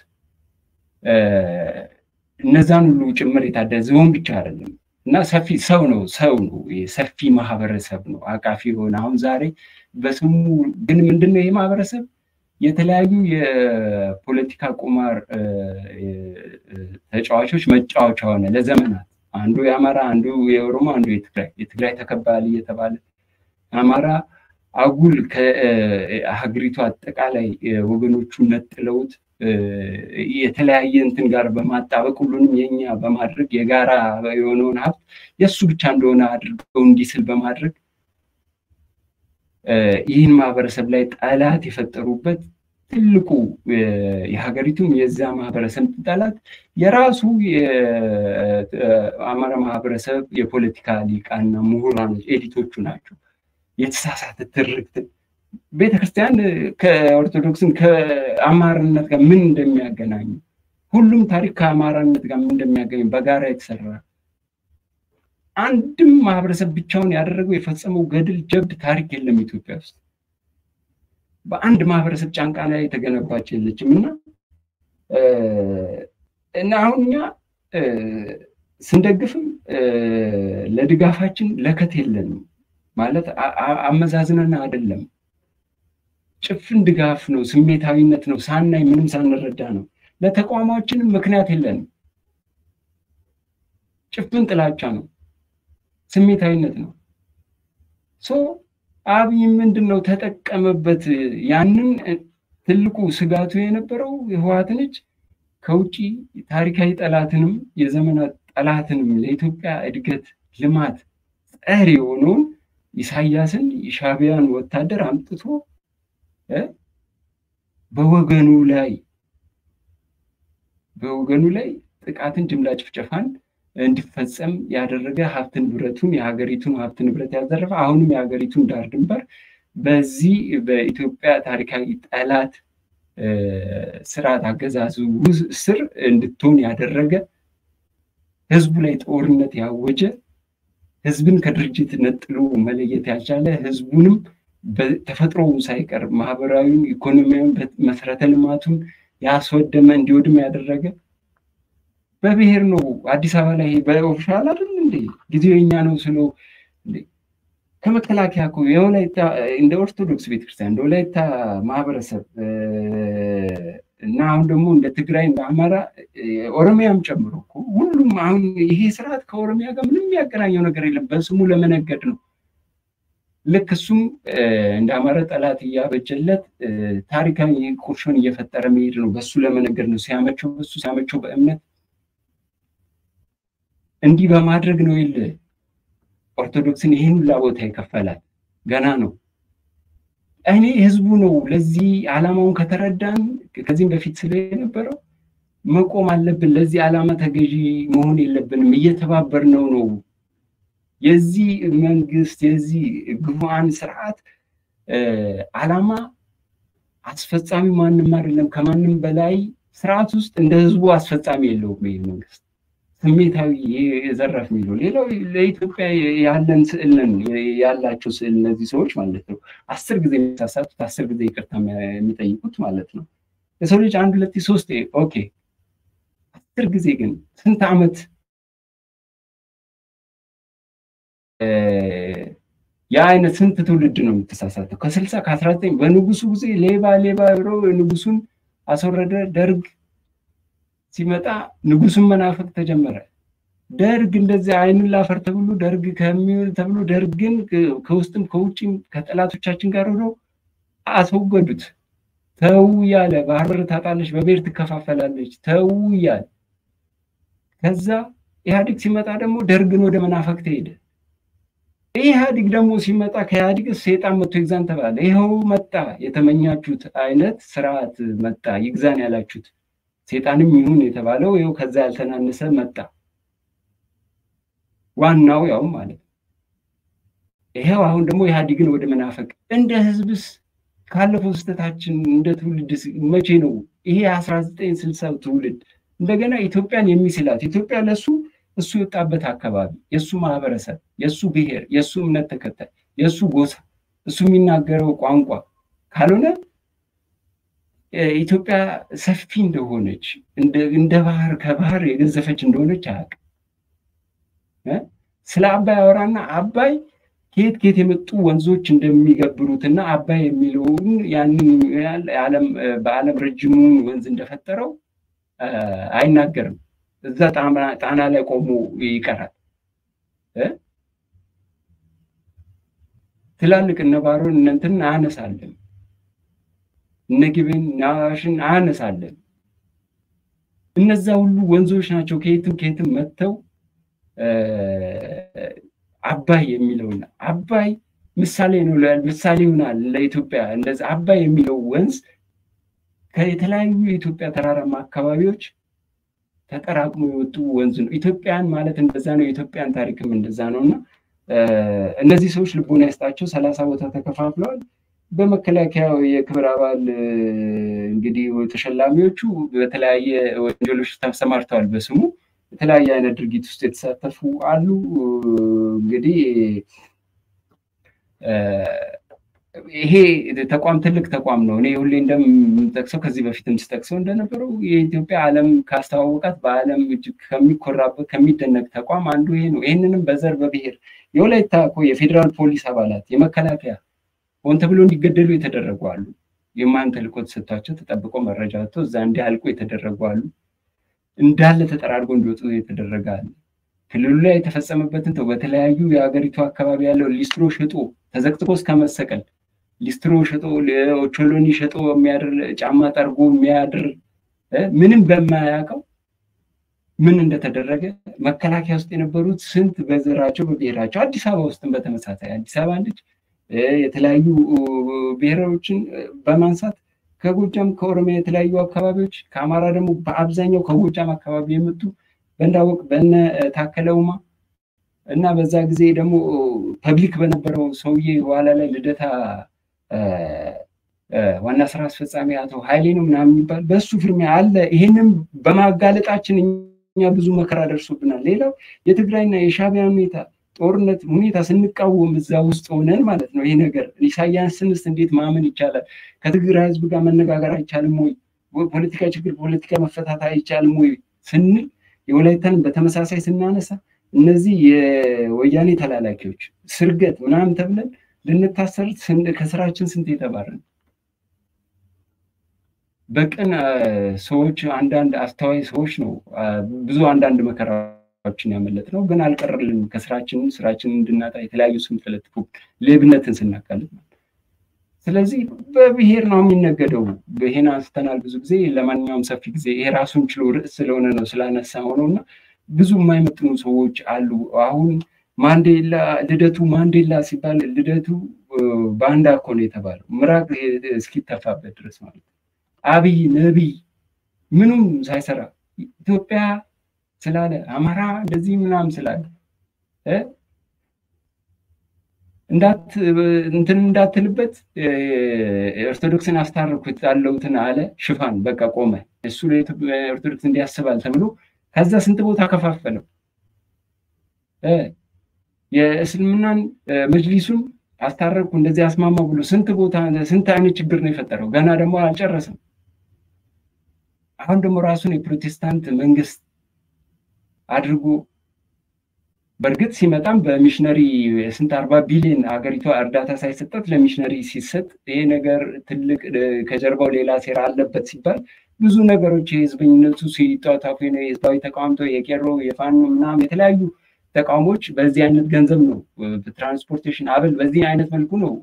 እነዛን ሁሉ ጭምር የታደ ዝሆን ብቻ አይደለም እና ሰፊ ሰው ነው ሰው ነው ሰፊ ማህበረሰብ ነው አቃፊ የሆነ አሁን ዛሬ በስሙ ግን ምንድነው ይሄ ማህበረሰብ የተለያዩ የፖለቲካ ቁማር ተጫዋቾች መጫወቻ ሆነ ለዘመናት አንዱ የአማራ አንዱ የኦሮሞ አንዱ የትግራይ የትግራይ ተከባል እየተባለ አማራ አጉል ከሀገሪቱ አጠቃላይ ወገኖቹ ነጥለውት የተለያየ እንትን ጋር በማጣበቅ ሁሉንም የኛ በማድረግ የጋራ የሆነውን ሀብት የእሱ ብቻ እንደሆነ አድርገው እንዲስል በማድረግ ይህን ማህበረሰብ ላይ ጠላት የፈጠሩበት ትልቁ የሀገሪቱም የዛ ማህበረሰብ ጠላት የራሱ የአማራ ማህበረሰብ የፖለቲካ ሊቃና ምሁራኖች ኤዲቶቹ ናቸው። የተሳሳተ ትርክት ቤተክርስቲያን ከኦርቶዶክስን ከአማራነት ጋር ምን እንደሚያገናኙ ሁሉም ታሪክ ከአማራነት ጋር ምን እንደሚያገናኙ በጋራ የተሰራ አንድም ማህበረሰብ ብቻውን ያደረገው የፈጸመው ገድል፣ ጀብድ ታሪክ የለም ኢትዮጵያ ውስጥ። በአንድ ማህበረሰብ ጫንቃ ላይ የተገነባች የለችም እና እና አሁን እኛ ስንደግፍም ለድጋፋችን ለከት የለንም ማለት አመዛዝነን አይደለም። ጭፍን ድጋፍ ነው፣ ስሜታዊነት ነው፣ ሳናይ ምንም ሳንረዳ ነው። ለተቋማችንም ምክንያት የለንም። ጭፍን ጥላቻ ነው፣ ስሜታዊነት ነው። ሶ አብይ ምንድን ነው ተጠቀመበት። ያንን ትልቁ ስጋቱ የነበረው ህወሓትን እጅ ከውጭ ታሪካዊ ጠላትንም የዘመናት ጠላትንም ለኢትዮጵያ እድገት ልማት ጸር የሆነውን ኢሳያስን የሻዕቢያን ወታደር አምጥቶ በወገኑ ላይ በወገኑ ላይ ጥቃትን፣ ጅምላ ጭፍጨፋን እንዲፈጸም ያደረገ ሀብት ንብረቱን የሀገሪቱን ሀብት ንብረት ያዘረፈ አሁንም የሀገሪቱን ዳር ድንበር በዚህ በኢትዮጵያ ታሪካዊ ጠላት ስርዓት አገዛዙ ስር እንድትሆን ያደረገ ህዝቡ ላይ ጦርነት ያወጀ ህዝብን ከድርጅት ነጥሎ መለየት ያልቻለ ህዝቡንም ተፈጥሮውን ሳይቀር ማህበራዊም ኢኮኖሚያዊ መሰረተ ልማቱን ያስወደመ እንዲወድም ያደረገ በብሔር ነው። አዲስ አበባ ላይ በኦፊሻል አይደል እንዴ ጊዜው የኛ ነው ስሎ ከመከላከያ እኮ የወላይታ እንደ ኦርቶዶክስ ቤተክርስቲያን እንደ ወላይታ ማህበረሰብ እና አሁን ደግሞ እንደ ትግራይ እንደ አማራ ኦሮሚያም ጨምሮ እኮ ሁሉም አሁን ይሄ ስርዓት ከኦሮሚያ ጋር ምንም የሚያገናኘው ነገር የለም። በስሙ ለመነገድ ነው። ልክ እሱም እንደ አማራ ጠላት እያበጀለት ታሪካዊ ቁርሾን እየፈጠረ መሄድ ነው። በሱ ለመነገድ ነው። ሲያመቸው በሱ ሲያመቸው በእምነት እንዲህ በማድረግ ነው የለ ኦርቶዶክስን ይህን ሁላ ቦታ ይከፈላል። ገና ነው። እኔ ህዝቡ ነው ለዚህ ዓላማውን ከተረዳን ከዚህም በፊት ስለ የነበረው መቆም አለብን። ለዚህ ዓላማ ተገዢ መሆን የለብንም። እየተባበር ነው ነው የዚህ መንግስት የዚህ ግፉዓን ስርዓት ዓላማ አስፈጻሚ ማንም አይደለም። ከማንም በላይ ስርዓት ውስጥ እንደ ህዝቡ አስፈጻሚ የለውም ይህ መንግስት ስሜታዊ የዘረፍ የሚለው ሌላው ለኢትዮጵያ ያለን ስዕል ነን ያላቸው ስዕል እነዚህ ሰዎች ማለት ነው። አስር ጊዜ የሚሳሳቱት አስር ጊዜ ይቅርታ የሚጠይቁት ማለት ነው። የሰው ልጅ አንድ ሁለት ሶስት ኦኬ፣ አስር ጊዜ ግን ስንት ዓመት የአይነት ስንት ትውልድ ነው የምትሳሳተው? ከስልሳ ከአስራ ዘጠኝ በንጉሱ ጊዜ ሌባ ሌባ ብሎ ንጉሱን አስወረደ ደርግ ሲመጣ ንጉሱን መናፈቅ ተጀመረ። ደርግ እንደዚህ አይኑን ላፈር ተብሎ ደርግ ከሚውል ተብሎ ደርግን ከውስጥም ከውጭም ከጠላቶቻችን ጋር ሆነው አስወገዱት። ተው እያለ ባህር በር ታጣለች፣ በብሔር ትከፋፈላለች፣ ተው እያለ ከዛ ኢህአዲግ ሲመጣ ደግሞ ደርግን ወደ መናፈቅ ተሄደ። ኢህአዲግ ደግሞ ሲመጣ ከኢህአዲግ ሴጣን መጥቶ ይግዛን ተባለ። ይኸው መጣ፣ የተመኛችሁት አይነት ስርዓት መጣ፣ ይግዛን ያላችሁት ሴጣንም ይሁን የተባለው ይኸው ከዛ ያልተናነሰ መጣ። ዋናው ያው ማለት ነው። ይሄው አሁን ደግሞ ኢህአዲግን ወደ መናፈቅ እንደ ህዝብስ ካለፈው ስህተታችን እንደ ትውልድ መቼ ነው ይሄ አስራ ዘጠኝ ስልሳ ትውልድ እንደገና ኢትዮጵያን የሚስላት ኢትዮጵያ ለሱ እሱ የወጣበት አካባቢ የእሱ ማህበረሰብ የእሱ ብሔር የእሱ እምነት ተከታይ የእሱ ጎሳ እሱ የሚናገረው ቋንቋ ካልሆነ ኢትዮጵያ ሰፊ እንደሆነች እንደ ባህር ከባህር የገዘፈች እንደሆነች አያውቅም። ስለ አባይ አወራና አባይ ከየት ከየት የመጡ ወንዞች እንደሚገብሩትና አባይ የሚለውን ያንን በዓለም ረጅሙን ወንዝ እንደፈጠረው አይናገርም። እዛ ጣና ላይ ቆሞ ይቀራል። ትላልቅ እነ ባሮን እነ እንትን አያነሳለን እነ ግብን ናሽን አያነሳለን። እነዛ ሁሉ ወንዞች ናቸው ከየትም ከየትም መጥተው አባይ የሚለውና አባይ ምሳሌ ነው፣ ምሳሌ ይሆናል ለኢትዮጵያ። እንደዚህ አባይ የሚለው ወንዝ ከየተለያዩ የኢትዮጵያ ተራራማ አካባቢዎች ተጠራቅሞ የወጡ ወንዝ ነው። ኢትዮጵያን ማለት እንደዛ ነው። የኢትዮጵያን ታሪክም እንደዛ ነው እና እነዚህ ሰዎች ልቦና ይስጣቸው። ሰላሳ ቦታ ተከፋፍለዋል። በመከላከያ የክብር አባል እንግዲህ ተሸላሚዎቹ በተለያየ ወንጀሎች ተሰማርተዋል። በስሙ የተለያየ አይነት ድርጊት ውስጥ የተሳተፉ አሉ። እንግዲህ ይሄ ተቋም ትልቅ ተቋም ነው። እኔ ሁሌ እንደምጠቅሰው ከዚህ በፊትም ስጠቅሰው እንደነበረው የኢትዮጵያ ዓለም ካስተዋወቃት በዓለም እጅግ ከሚኮራበት ከሚደነቅ ተቋም አንዱ ይሄ ነው። ይህንንም በዘር በብሔር የወላይታ እኮ የፌዴራል ፖሊስ አባላት የመከላከያ ሆን ተብሎ እንዲገደሉ የተደረጉ አሉ። የማን ተልእኮ ተሰጥቷቸው ተጠብቆ መረጃ ወጥቶ እዛ እንዲያልቁ የተደረጉ አሉ። እንዳለ ተጠራርጎ እንዲወጡ የተደረገ አለ። ክልሉ ላይ የተፈጸመበትን ተው በተለያዩ የሀገሪቱ አካባቢ ያለው ሊስትሮ ሸጦ ተዘቅዝቆ እስከ መሰቀል ሊስትሮ ሸጦ ኦቾሎኒ ሸጦ የሚያድር ጫማ ጠርጎ የሚያድር ምንም በማያውቀው ምን እንደተደረገ መከላከያ ውስጥ የነበሩት ስንት በዘራቸው በብሔራቸው አዲስ አበባ ውስጥም በተመሳሳይ አዲስ አበባ ልጅ የተለያዩ ብሔሮችን በማንሳት ከጎጃም ከኦሮሚያ የተለያዩ አካባቢዎች ከአማራ ደግሞ በአብዛኛው ከጎጃም አካባቢ የመጡ በእንዳወቅ በነ ታከለ ኡማ እና በዛ ጊዜ ደግሞ ፐብሊክ በነበረው ሰውዬ በኋላ ላይ ልደታ ዋና ስራ አስፈጻሚ አቶ ኃይሌ ነው ምናምን የሚባል በእሱ ፍርሚያ አለ። ይሄንም በማጋለጣችን እኛ ብዙ መከራ ደርሶብናል። ሌላው የትግራይና የሻቢያ ሁኔታ ጦርነት ሁኔታ ስንቃወም እዛ ውስጥ ሆነን ማለት ነው። ይሄ ነገር ኢሳያስንስ እንዴት ማመን ይቻላል? ከትግራይ ህዝብ ጋር መነጋገር አይቻልም ወይ? ፖለቲካ ችግር ፖለቲካ መፈታት አይቻልም ወይ ስንል የወላይታን በተመሳሳይ ስናነሳ እነዚህ የወያኔ ተላላኪዎች ስርገት ምናምን ተብለን ልንታሰር ከስራችን ስንት የተባረን በቅን ሰዎች አንዳንድ አስተዋይ ሰዎች ነው ብዙ አንዳንድ መከራዎችን ያመለጥ ነው፣ ግን አልቀረልንም። ከስራችን ስራችንን እንድናጣ የተለያዩ ስም ተለጥፎ ሌብነትን ስናካልጥ ነው። ስለዚህ በብሔር ነው የሚነገደው። ይሄን አንስተናል ብዙ ጊዜ። ለማንኛውም ሰፊ ጊዜ ይሄ ራሱን ችሎ ርዕስ ስለሆነ ነው ስላነሳ ሆነው እና ብዙ የማይመጥኑ ሰዎች አሉ። አሁን ማንዴላ ልደቱ ማንዴላ ሲባል ልደቱ ባንዳ እኮ ነው የተባለው ምራቅ እስኪተፋበት ድረስ ማለት ነው። አብይ ነቢይ ምኑም ሳይሰራ ኢትዮጵያ ስላለ አማራ እንደዚህ ምናምን ስላለ እንትን እንዳትልበት ኦርቶዶክስን አስታረኩት ያለውትን አለ ሽፋን በቃ ቆመ። እሱ ኦርቶዶክስ እንዲያስባል ተብሎ ከዛ ስንት ቦታ ከፋፈለው። የእስልምናን መጅሊሱን አስታረቅኩ እንደዚህ አስማማ ብሎ ስንት ቦታ ስንት አይነት ችግር ነው የፈጠረው። ገና ደግሞ አልጨረሰም። አሁን ደግሞ ራሱን የፕሮቴስታንት መንግስት አድርጎ በእርግጥ ሲመጣም በሚሽነሪ ስንት አርባ ቢሊዮን ሀገሪቷ እርዳታ ሳይሰጠት ለሚሽነሪ ሲሰጥ ይሄ ነገር ትልቅ ከጀርባው ሌላ ሴራ አለበት ሲባል ብዙ ነገሮች የህዝበኝነቱ ሲጧጣፉ የህዝባዊ ተቃውምቶ የቄሮ የፋኖ ምናምን የተለያዩ ተቃውሞች በዚህ አይነት ገንዘብ ነው ትራንስፖርቴሽን አበል በዚህ አይነት መልኩ ነው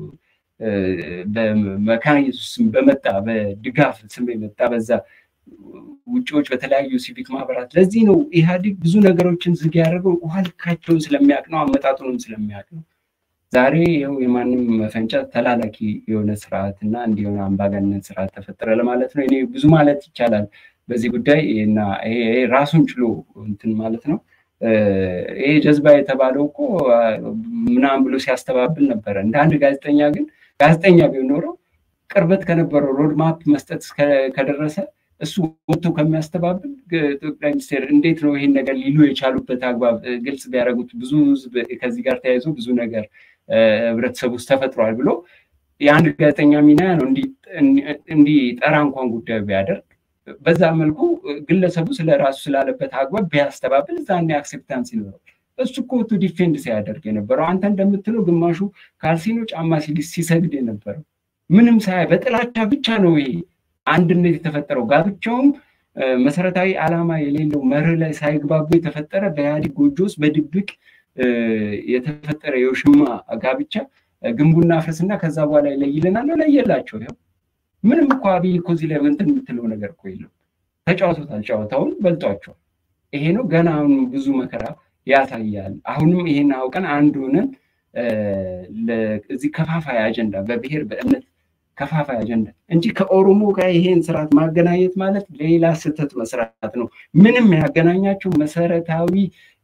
በመካነ ኢየሱስ ስም በመጣ በድጋፍ ስም የመጣ በዛ ውጭዎች በተለያዩ ሲቪክ ማህበራት ለዚህ ነው ኢህአዴግ ብዙ ነገሮችን ዝግ ያደረገው ውሃ ልካቸውን ስለሚያውቅ ነው አመጣጡንም ስለሚያውቅ ነው ዛሬ ይኸው የማንም መፈንጫ ተላላኪ የሆነ ስርዓት እና እንዲሆነ አምባገነን ስርዓት ተፈጠረ ለማለት ነው እኔ ብዙ ማለት ይቻላል በዚህ ጉዳይ እና ይሄ ራሱን ችሎ እንትን ማለት ነው ይሄ ጀዝባ የተባለው እኮ ምናምን ብሎ ሲያስተባብል ነበረ እንደ አንድ ጋዜጠኛ ግን ጋዜጠኛ ቢሆን ኖረው ቅርበት ከነበረው ሮድማፕ መስጠት ከደረሰ እሱ ወጥቶ ከሚያስተባብል ጠቅላይ ሚኒስቴር እንዴት ነው ይሄን ነገር ሊሉ የቻሉበት አግባብ ግልጽ ቢያደረጉት ብዙ ህዝብ ከዚህ ጋር ተያይዞ ብዙ ነገር ህብረተሰብ ውስጥ ተፈጥሯል ብሎ የአንድ ጋዜጠኛ ሚና ነው እንዲጠራ እንኳን ጉዳዩ ቢያደርግ በዛ መልኩ ግለሰቡ ስለ ራሱ ስላለበት አግባብ ቢያስተባብል እዛኔ አክሴፕታንስ ይኖረው እሱ እኮ ቱ ዲፌንድ ሲያደርግ የነበረው አንተ እንደምትለው ግማሹ ካልሲኖ ጫማ ሲሰግድ የነበረው ምንም ሳያ በጥላቻ ብቻ ነው ይሄ አንድነት የተፈጠረው ጋብቻውም መሰረታዊ ዓላማ የሌለው መርህ ላይ ሳይግባቡ የተፈጠረ በኢህአዴግ ጎጆ ውስጥ በድብቅ የተፈጠረ የውሽማ ጋብቻ ግንቡና ፍርስና ከዛ በኋላ ይለይልናል ነው ለየላቸው ይኸው ምንም እኮ አብይ እኮ እዚህ ላይ እንትን የምትለው ነገር እኮ የለም ተጫውቶታል ጨዋታውን በልጧቸዋል ይሄ ነው ገና አሁን ብዙ መከራ ያሳያል አሁንም ይሄን አውቀን አንድ ሆነን እዚህ ከፋፋይ አጀንዳ በብሔር በእምነት ከፋፋይ አጀንዳ እንጂ ከኦሮሞ ጋር ይሄን ስርዓት ማገናኘት ማለት ሌላ ስህተት መስራት ነው። ምንም ያገናኛቸው መሰረታዊ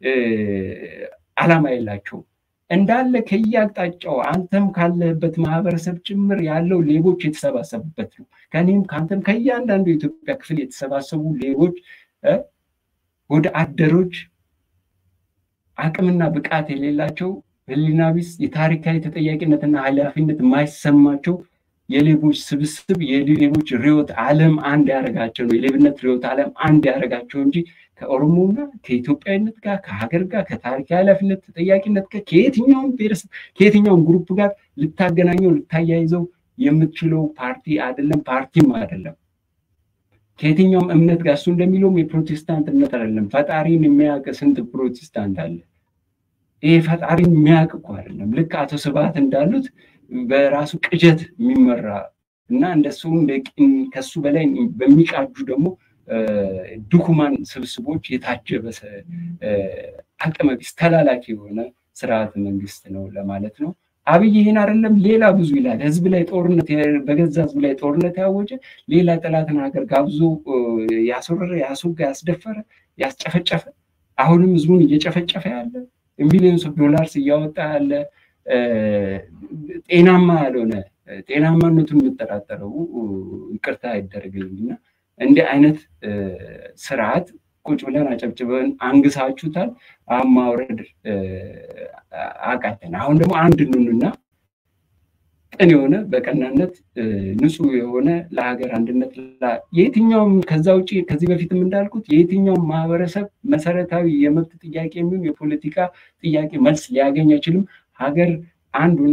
አላማ የላቸውም። እንዳለ ከየአቅጣጫው አንተም ካለህበት ማህበረሰብ ጭምር ያለው ሌቦች የተሰባሰቡበት ነው። ከኔም ከአንተም ከእያንዳንዱ የኢትዮጵያ ክፍል የተሰባሰቡ ሌቦች፣ ወደ አደሮች፣ አቅምና ብቃት የሌላቸው ህሊና ቢስ፣ የታሪካዊ ተጠያቂነትና ኃላፊነት የማይሰማቸው የሌቦች ስብስብ የሌቦች ርዕዮተ ዓለም አንድ ያደረጋቸው ነው። የሌብነት ርዕዮተ ዓለም አንድ ያደረጋቸው እንጂ ከኦሮሞና ከኢትዮጵያዊነት ጋር ከሀገር ጋር ከታሪካዊ ኃላፊነት ተጠያቂነት ጋር ከየትኛውም ብሔረሰብ ከየትኛውም ግሩፕ ጋር ልታገናኘው ልታያይዘው የምትችለው ፓርቲ አይደለም፣ ፓርቲም አይደለም። ከየትኛውም እምነት ጋር እሱ እንደሚለውም የፕሮቴስታንት እምነት አይደለም። ፈጣሪን የሚያውቅ ስንት ፕሮቴስታንት አለ? ይሄ ፈጣሪን የሚያውቅ እኮ አይደለም። ልክ አቶ ስብሐት እንዳሉት በራሱ ቅጀት የሚመራ እና እንደሱ ከሱ በላይ በሚቃጁ ደግሞ ድኩማን ስብስቦች የታጀበ አቅመቢስ ተላላኪ የሆነ ስርዓተ መንግስት ነው ለማለት ነው። አብይ ይህን አይደለም ሌላ ብዙ ይላል። ህዝብ ላይ ጦርነት በገዛ ህዝብ ላይ ጦርነት ያወጀ ሌላ ጠላትን ሀገር ጋብዞ ያስወረረ፣ ያስወጋ፣ ያስደፈረ፣ ያስጨፈጨፈ አሁንም ህዝቡን እየጨፈጨፈ ያለ ሚሊዮንስ ኦፍ ዶላርስ እያወጣ ያለ ጤናማ ያልሆነ ጤናማነቱን የምጠራጠረው ይቅርታ አይደረግልኝ እና እንዲህ አይነት ስርዓት ቁጭ ብለን አጨብጭበን አንግሳችሁታል። አሁን ማውረድ አቃተን። አሁን ደግሞ አንድ ኑንና ቅን የሆነ በቀናነት ንጹህ የሆነ ለሀገር አንድነት የትኛውም ከዛ ውጭ ከዚህ በፊትም እንዳልኩት የየትኛውም ማህበረሰብ መሰረታዊ የመብት ጥያቄ የሚሆን የፖለቲካ ጥያቄ መልስ ሊያገኝ አይችልም። ሀገር አንዱና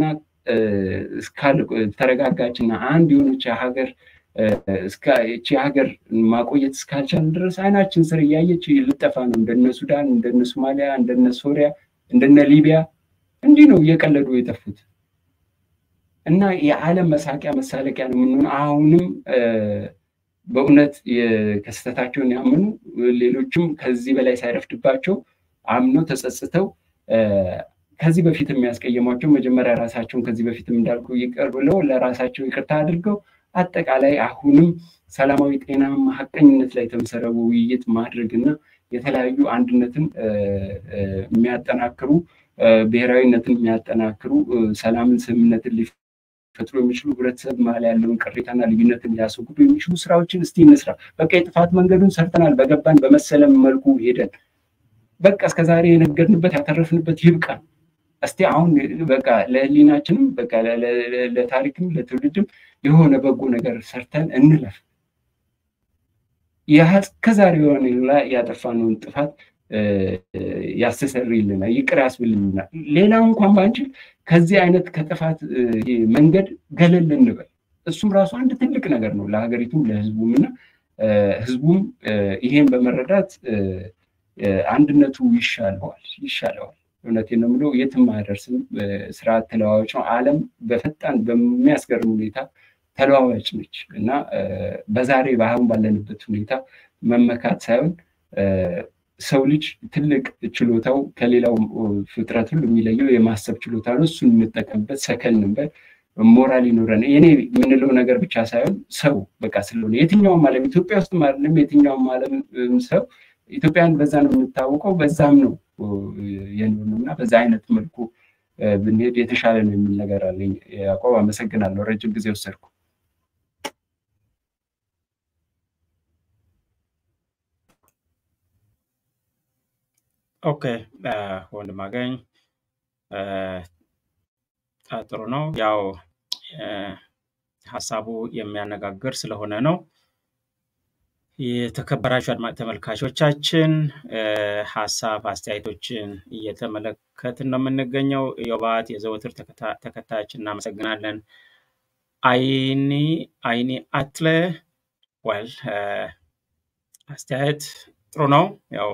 ተረጋጋችና አንድ የሆነች ሀገር እቺ ሀገር ማቆየት እስካልቻል ድረስ አይናችን ስር እያየች ልጠፋ ነው። እንደነ ሱዳን፣ እንደነ ሶማሊያ፣ እንደነ ሶሪያ፣ እንደነ ሊቢያ እንዲህ ነው እየቀለዱ የጠፉት እና የዓለም መሳቂያ መሳለቂያ ነው የምንሆነው። አሁንም በእውነት ከስህተታቸውን ያምኑ ሌሎችም ከዚህ በላይ ሳይረፍድባቸው አምነው ተጸጽተው ከዚህ በፊት የሚያስቀየሟቸው መጀመሪያ ራሳቸውን ከዚህ በፊትም እንዳልኩ ይቅር ብለው ለራሳቸው ይቅርታ አድርገው አጠቃላይ አሁንም ሰላማዊ፣ ጤናማ፣ ሀቀኝነት ላይ የተመሰረቡ ውይይት ማድረግ እና የተለያዩ አንድነትን የሚያጠናክሩ ብሔራዊነትን የሚያጠናክሩ ሰላምን፣ ስምምነትን ሊፈጥሩ የሚችሉ ህብረተሰብ መሀል ያለውን ቅሬታና ልዩነትን ሊያስወግዱ የሚችሉ ስራዎችን እስቲ እንስራ። በቃ የጥፋት መንገዱን ሰርተናል። በገባን በመሰለም መልኩ ሄደን በቃ እስከዛሬ የነገርንበት ያተረፍንበት ይብቃል። እስቲ አሁን በቃ ለህሊናችንም በቃ ለታሪክም ለትውልድም የሆነ በጎ ነገር ሰርተን እንለፍ። እስከዛሬ የሆነ ያጠፋነውን ጥፋት ያስተሰርይልናል፣ ይቅር ያስብልናል። ሌላው እንኳን ባንችል ከዚህ አይነት ከጥፋት መንገድ ገለል እንበል። እሱም ራሱ አንድ ትልቅ ነገር ነው ለሀገሪቱም ለህዝቡም እና ህዝቡም ይሄን በመረዳት አንድነቱ ይሻለዋል ይሻለዋል። እውነቴን ነው የምለው፣ የትም አያደርስም። ስርዓት ተለዋዋጭ ነው። ዓለም በፈጣን በሚያስገርም ሁኔታ ተለዋዋጭ ነች እና በዛሬ በአሁን ባለንበት ሁኔታ መመካት ሳይሆን ሰው ልጅ ትልቅ ችሎታው ከሌላው ፍጥረት ሁሉ የሚለየው የማሰብ ችሎታ ነው። እሱን እንጠቀምበት፣ ሰከን እንበል፣ ሞራል ይኖረን። የኔ የምንለው ነገር ብቻ ሳይሆን ሰው በቃ ስለሆነ የትኛውም ዓለም ኢትዮጵያ ውስጥ አይደለም የትኛውም ዓለም ሰው ኢትዮጵያን በዛ ነው የምታወቀው፣ በዛም ነው የኖርነው እና በዛ አይነት መልኩ ብንሄድ የተሻለ ነው የሚል ነገር አለኝ። ያዕቆብ አመሰግናለሁ። ረጅም ጊዜ ወሰድኩ። ኦኬ ወንድም አገኝ ጥሩ ነው። ያው ሀሳቡ የሚያነጋግር ስለሆነ ነው። የተከበራችሁ አድማጭ ተመልካቾቻችን ሀሳብ አስተያየቶችን እየተመለከትን ነው የምንገኘው። ዮባት የዘወትር ተከታያችን እናመሰግናለን። አይኒ አይኒ አትለ ወል አስተያየት ጥሩ ነው። ያው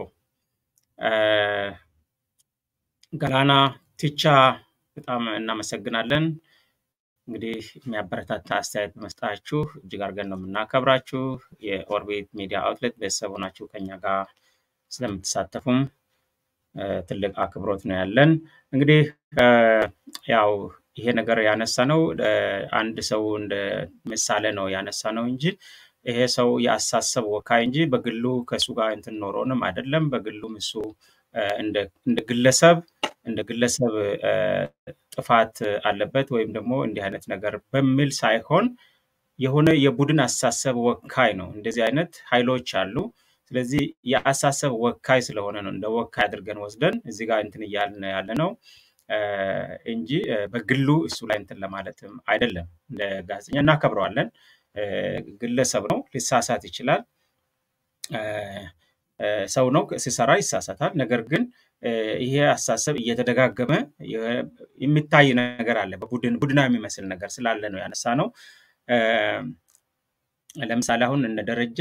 ገላና ቲቻ በጣም እናመሰግናለን። እንግዲህ የሚያበረታታ አስተያየት በመስጣችሁ እጅግ አድርገን ነው የምናከብራችሁ። የኦርቢት ሚዲያ አውትሌት ቤተሰብ ሆናችሁ ከኛ ጋር ስለምትሳተፉም ትልቅ አክብሮት ነው ያለን። እንግዲህ ያው ይሄ ነገር ያነሳ ነው አንድ ሰው እንደ ምሳሌ ነው ያነሳ ነው እንጂ ይሄ ሰው የአሳሰብ ወካይ እንጂ በግሉ ከእሱ ጋር እንትን ኖሮንም አይደለም። በግሉም እሱ እንደ ግለሰብ እንደ ግለሰብ ጥፋት አለበት ወይም ደግሞ እንዲህ አይነት ነገር በሚል ሳይሆን የሆነ የቡድን አሳሰብ ወካይ ነው። እንደዚህ አይነት ኃይሎች አሉ። ስለዚህ የአሳሰብ ወካይ ስለሆነ ነው እንደ ወካይ አድርገን ወስደን እዚህ ጋር እንትን እያልን ያለ ነው እንጂ በግሉ እሱ ላይ እንትን ለማለትም አይደለም። እንደ ጋዜጠኛ እናከብረዋለን። ግለሰብ ነው፣ ሊሳሳት ይችላል። ሰው ነው፣ ሲሰራ ይሳሳታል። ነገር ግን ይሄ አሳሰብ እየተደጋገመ የሚታይ ነገር አለ። በቡድን ቡድና የሚመስል ነገር ስላለ ነው ያነሳ ነው። ለምሳሌ አሁን እነ ደረጀ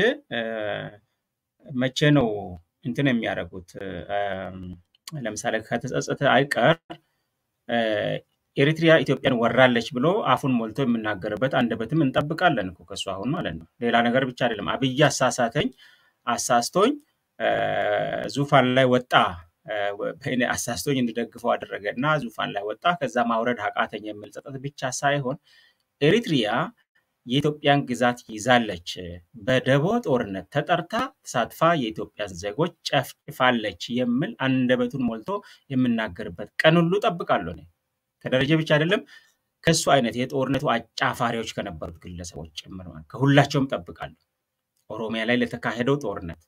መቼ ነው እንትን የሚያደርጉት? ለምሳሌ ከተጸጸተ አይቀር ኤሪትሪያ ኢትዮጵያን ወራለች ብሎ አፉን ሞልቶ የምናገርበት አንደበትም እንጠብቃለን እኮ ከሱ አሁን ማለት ነው። ሌላ ነገር ብቻ አይደለም። አብይ አሳሳተኝ፣ አሳስቶኝ ዙፋን ላይ ወጣ፣ አሳስቶኝ እንድደግፈው አደረገ እና ዙፋን ላይ ወጣ። ከዛ ማውረድ አቃተኝ የሚል ጸጸት ብቻ ሳይሆን ኤሪትሪያ የኢትዮጵያን ግዛት ይዛለች፣ በደቦ ጦርነት ተጠርታ ተሳትፋ የኢትዮጵያን ዜጎች ጨፍጭፋለች የሚል አንደበቱን ሞልቶ የምናገርበት ቀን ሁሉ ጠብቃለሁ። እኔ ከደረጀ ብቻ አይደለም ከእሱ አይነት የጦርነቱ አጫፋሪዎች ከነበሩት ግለሰቦች ጭምር ማለት ከሁላቸውም ጠብቃለሁ። ኦሮሚያ ላይ ለተካሄደው ጦርነት፣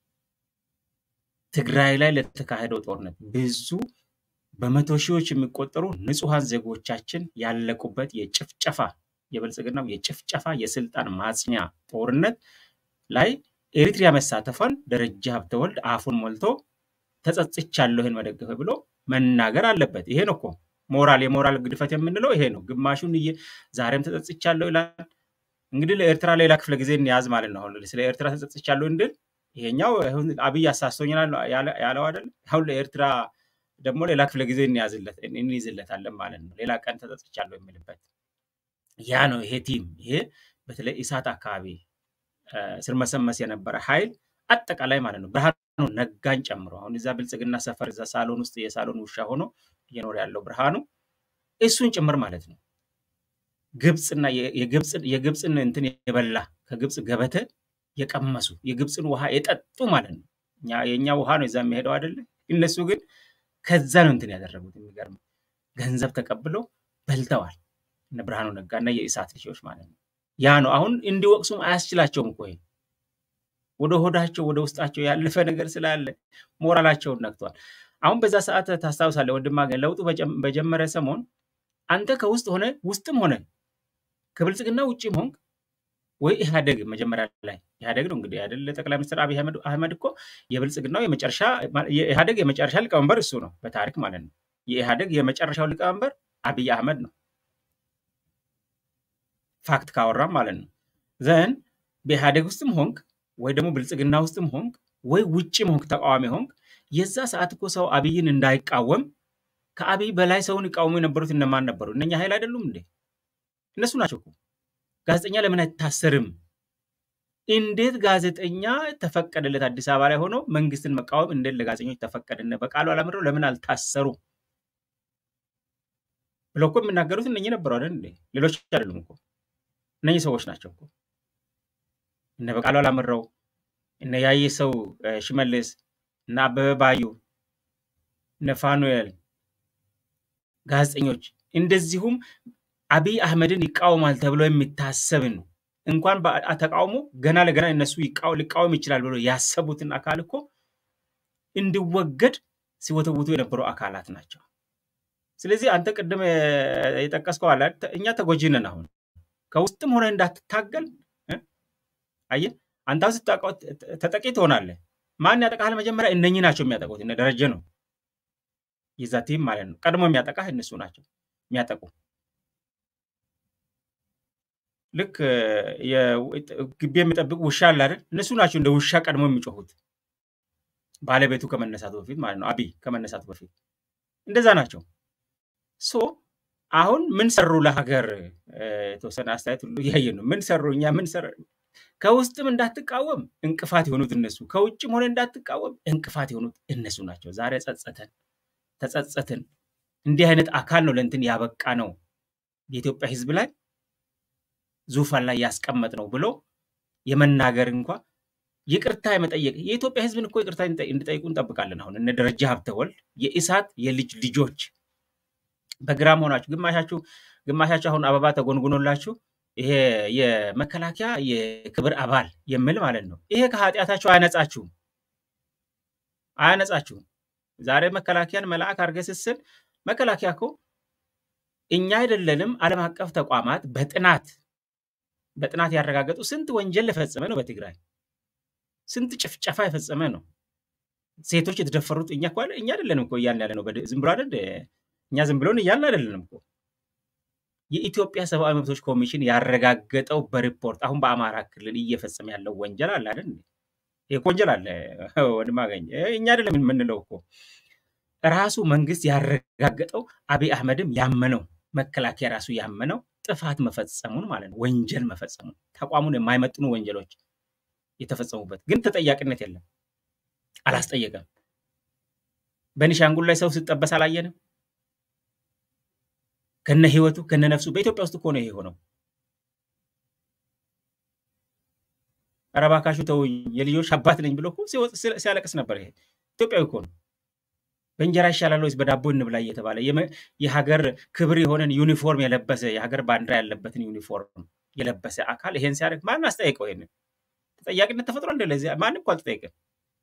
ትግራይ ላይ ለተካሄደው ጦርነት ብዙ በመቶ ሺዎች የሚቆጠሩ ንጹሐን ዜጎቻችን ያለቁበት የጭፍጨፋ የብልጽግናው የጭፍጨፋ የስልጣን ማጽኛ ጦርነት ላይ ኤሪትሪያ መሳተፏን ደረጃ ሀብተወልድ አፉን ሞልቶ ተጸጽቻለሁ ይህን መደገፈ ብሎ መናገር አለበት። ይሄ ነው እኮ ሞራል የሞራል ግድፈት የምንለው ይሄ ነው። ግማሹን ዛሬም ተጸጽቻለሁ ይላል። እንግዲህ ለኤርትራ ሌላ ክፍለ ጊዜ እንያዝ ማለት ነው። አሁን ስለ ኤርትራ ተጸጽቻለሁ እንድል ይሄኛው አብይ አሳስቶኛል ያለው አይደለም። አሁን ለኤርትራ ደግሞ ሌላ ክፍለ ጊዜ እንይዝለታለን ማለት ነው። ሌላ ቀን ተጸጽቻለሁ የሚልበት ያ ነው። ይሄ ቲም ይሄ በተለይ ኢሳት አካባቢ ስርመሰመስ የነበረ ኃይል አጠቃላይ ማለት ነው ብርሃኑ ነጋን ጨምሮ አሁን እዛ ብልጽግና ሰፈር እዛ ሳሎን ውስጥ የሳሎን ውሻ ሆኖ እየኖረ ያለው ብርሃኑ እሱን ጭምር ማለት ነው። ግብፅና የግብፅን እንትን የበላ ከግብፅ ገበተ የቀመሱ የግብፅን ውሃ የጠጡ ማለት ነው። የእኛ ውሃ ነው እዛ የሚሄደው አይደለ? እነሱ ግን ከዛ ነው እንትን ያደረጉት። የሚገርም ገንዘብ ተቀብለው በልተዋል። እነ ብርሃኑ ነጋ እና የኢሳት ልጆች ማለት ነው። ያ ነው አሁን እንዲወቅሱም አያስችላቸውም እኮ ወደ ሆዳቸው ወደ ውስጣቸው ያለፈ ነገር ስላለ ሞራላቸውን ነክተዋል። አሁን በዛ ሰዓት ታስታውሳለህ ወንድማ ግን ለውጡ በጀመረ ሰሞን አንተ ከውስጥ ሆነ ውስጥም ሆነ ከብልጽግና ውጭም ሆንክ ወይ ኢህአደግ መጀመሪያ ላይ ኢህአደግ ነው እንግዲህ አይደለ ጠቅላይ ሚኒስትር አብይ አህመድ እኮ የብልጽግናው የመጨረሻ የኢህአደግ የመጨረሻ ሊቀመንበር እሱ ነው በታሪክ ማለት ነው። የኢህአደግ የመጨረሻው ሊቀመንበር አብይ አህመድ ነው። ፋክት ካወራም ማለት ነው። ዘን በኢህአደግ ውስጥም ሆንክ ወይ ደግሞ ብልጽግና ውስጥም ሆንክ ወይ ውጭም ሆንክ ተቃዋሚ ሆንክ የዛ ሰዓት እኮ ሰው አብይን እንዳይቃወም ከአብይ በላይ ሰውን ይቃወሙ የነበሩት እነማን ነበሩ? እነኛ ኃይል አይደሉም እንዴ? እነሱ ናቸው እኮ። ጋዜጠኛ ለምን አይታሰርም? እንዴት ጋዜጠኛ ተፈቀደለት? አዲስ አበባ ላይ ሆኖ መንግስትን መቃወም እንዴት ለጋዜጠኞች ተፈቀደ? በቃሉ አላምረው ለምን አልታሰሩ ብለው እኮ የሚናገሩት እነኚህ ነበሩ አይደል እንዴ? ሌሎች አይደሉም እኮ እነኚህ ሰዎች ናቸው እኮ እነ በቃሉ አላምረው እነ ያየ ሰው ሽመልስ እነ አበበ ባዩ እነ ፋኑኤል ጋዜጠኞች እንደዚሁም አብይ አህመድን ይቃወማል ተብሎ የሚታሰብን እንኳን ተቃውሞ ገና ለገና እነሱ ሊቃወም ይችላል ብሎ ያሰቡትን አካል እኮ እንዲወገድ ሲወተውቱ የነበሩ አካላት ናቸው። ስለዚህ አንተ ቅድም የጠቀስከው አለ እኛ ተጎጂ ነን። አሁን ከውስጥም ሆነ እንዳትታገል አየህ፣ አንተ ተጠቂ ትሆናለህ። ማን ያጠቃሃል? መጀመሪያ እነኚህ ናቸው የሚያጠቁት። እነ ደረጀ ነው የዛ ቲም ማለት ነው። ቀድሞ የሚያጠቃህ እነሱ ናቸው የሚያጠቁ ልክ ግቢ የሚጠብቅ ውሻ አለ አይደል? እነሱ ናቸው እንደ ውሻ ቀድሞ የሚጮሁት ባለቤቱ ከመነሳቱ በፊት ማለት ነው። አብይ ከመነሳቱ በፊት እንደዛ ናቸው። ሶ አሁን ምን ሰሩ ለሀገር? የተወሰነ አስተያየት ሁሉ እያየን ነው። ምን ሰሩ? እኛ ምን ሰራ? ከውስጥም እንዳትቃወም እንቅፋት የሆኑት እነሱ፣ ከውጭም ሆነ እንዳትቃወም እንቅፋት የሆኑት እነሱ ናቸው። ዛሬ ጸጸተን ተጸጸትን እንዲህ አይነት አካል ነው ለእንትን ያበቃ ነው የኢትዮጵያ ህዝብ ላይ ዙፋን ላይ ያስቀመጥ ነው ብሎ የመናገር እንኳ ይቅርታ የመጠየቅ የኢትዮጵያ ህዝብን እኮ ይቅርታ እንዲጠይቁ እንጠብቃለን። አሁን እነ ደረጃ ሀብተወልድ የኢሳት የልጅ ልጆች በግራም ሆናችሁ ግማሻችሁ ግማሻችሁ አሁን አበባ ተጎንጉኖላችሁ ይሄ የመከላከያ የክብር አባል የሚል ማለት ነው። ይሄ ከኃጢአታችሁ አያነጻችሁም አያነጻችሁም። ዛሬ መከላከያን መልአክ አድርገህ ስትስል መከላከያ እኮ እኛ አይደለንም ዓለም አቀፍ ተቋማት በጥናት በጥናት ያረጋገጡ ስንት ወንጀል የፈጸመ ነው በትግራይ ስንት ጭፍጨፋ የፈጸመ ነው። ሴቶች የተደፈሩት እኛ እኮ እኛ አይደለንም እኮ እያልን ያለ ነው። ዝም ብሎ አይደል እኛ ዝም ብሎን እያልን አይደለንም እኮ የኢትዮጵያ ሰብአዊ መብቶች ኮሚሽን ያረጋገጠው በሪፖርት አሁን በአማራ ክልል እየፈጸመ ያለው ወንጀል አለ አይደል? ይሄ ወንጀል አለ ወንድም አገኘ እኛ አይደለም የምንለው እኮ ራሱ መንግስት ያረጋገጠው አብይ አህመድም ያመነው መከላከያ ራሱ ያመነው ጥፋት መፈጸሙን ማለት ነው፣ ወንጀል መፈጸሙን ተቋሙን የማይመጥኑ ወንጀሎች የተፈጸሙበት ግን ተጠያቂነት የለም፣ አላስጠየቀም። በኒሻንጉል ላይ ሰው ሲጠበስ አላየንም? ከነ ህይወቱ ከነ ነፍሱ በኢትዮጵያ ውስጥ እኮ ነው ይሄ ሆነው። ኧረ እባካችሁ ተውኝ የልጆች አባት ነኝ ብሎ እኮ ሲያለቅስ ነበር። ይሄ ኢትዮጵያዊ እኮ ነው። በእንጀራ ይሻላል ወይስ በዳቦ እንብላ እየተባለ የሀገር ክብር የሆነን ዩኒፎርም የለበሰ የሀገር ባንዲራ ያለበትን ዩኒፎርም የለበሰ አካል ይሄን ሲያደርግ ማን አስጠየቀው? ይሄንን ተጠያቂነት ተፈጥሯል እንደ ለዚህ ማንም እኮ አልተጠየቀም።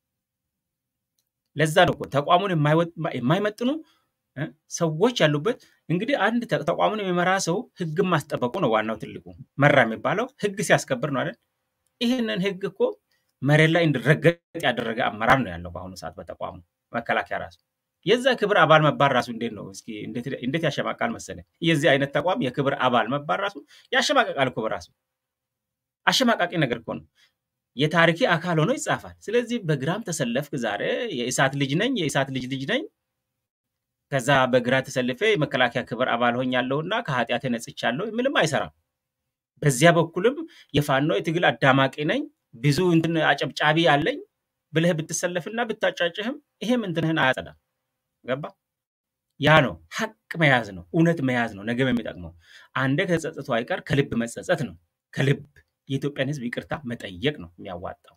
ለዛ ነው እኮ ተቋሙን የማይመጥኑ ሰዎች ያሉበት እንግዲህ አንድ ተቋሙን የሚመራ ሰው ህግን ማስጠበቁ ነው ዋናው ትልቁ መራ የሚባለው ህግ ሲያስከብር ነው አይደል? ይህንን ህግ እኮ መሬት ላይ እንዲረገጥ ያደረገ አመራር ነው ያለው በአሁኑ ሰዓት በተቋሙ መከላከያ ራሱ የዛ ክብር አባል መባል ራሱ እንዴት ነው እስኪ እንዴት ያሸማቃል መሰለ የዚህ አይነት ተቋም የክብር አባል መባል ራሱ ያሸማቀቃል እኮ በራሱ አሸማቃቂ ነገር እኮ ነው የታሪኬ አካል ሆኖ ይጻፋል ስለዚህ በግራም ተሰለፍክ ዛሬ የእሳት ልጅ ነኝ የእሳት ልጅ ልጅ ነኝ ከዛ በግራ ተሰልፌ የመከላከያ ክብር አባል ሆኛለሁና ከኃጢአት ነጽቻለሁ ምንም አይሰራም በዚያ በኩልም የፋኖ የትግል አዳማቂ ነኝ ብዙ እንትን አጨብጫቢ አለኝ ብለህ ብትሰለፍና ብታጫጭህም ይሄም እንትንህን አያጸዳም ገባ ያ ነው ሀቅ መያዝ ነው እውነት መያዝ ነው ነገም የሚጠቅመው አንደ ከተጸጸቱ አይቀር ከልብ መጸጸት ነው ከልብ የኢትዮጵያን ህዝብ ይቅርታ መጠየቅ ነው የሚያዋጣው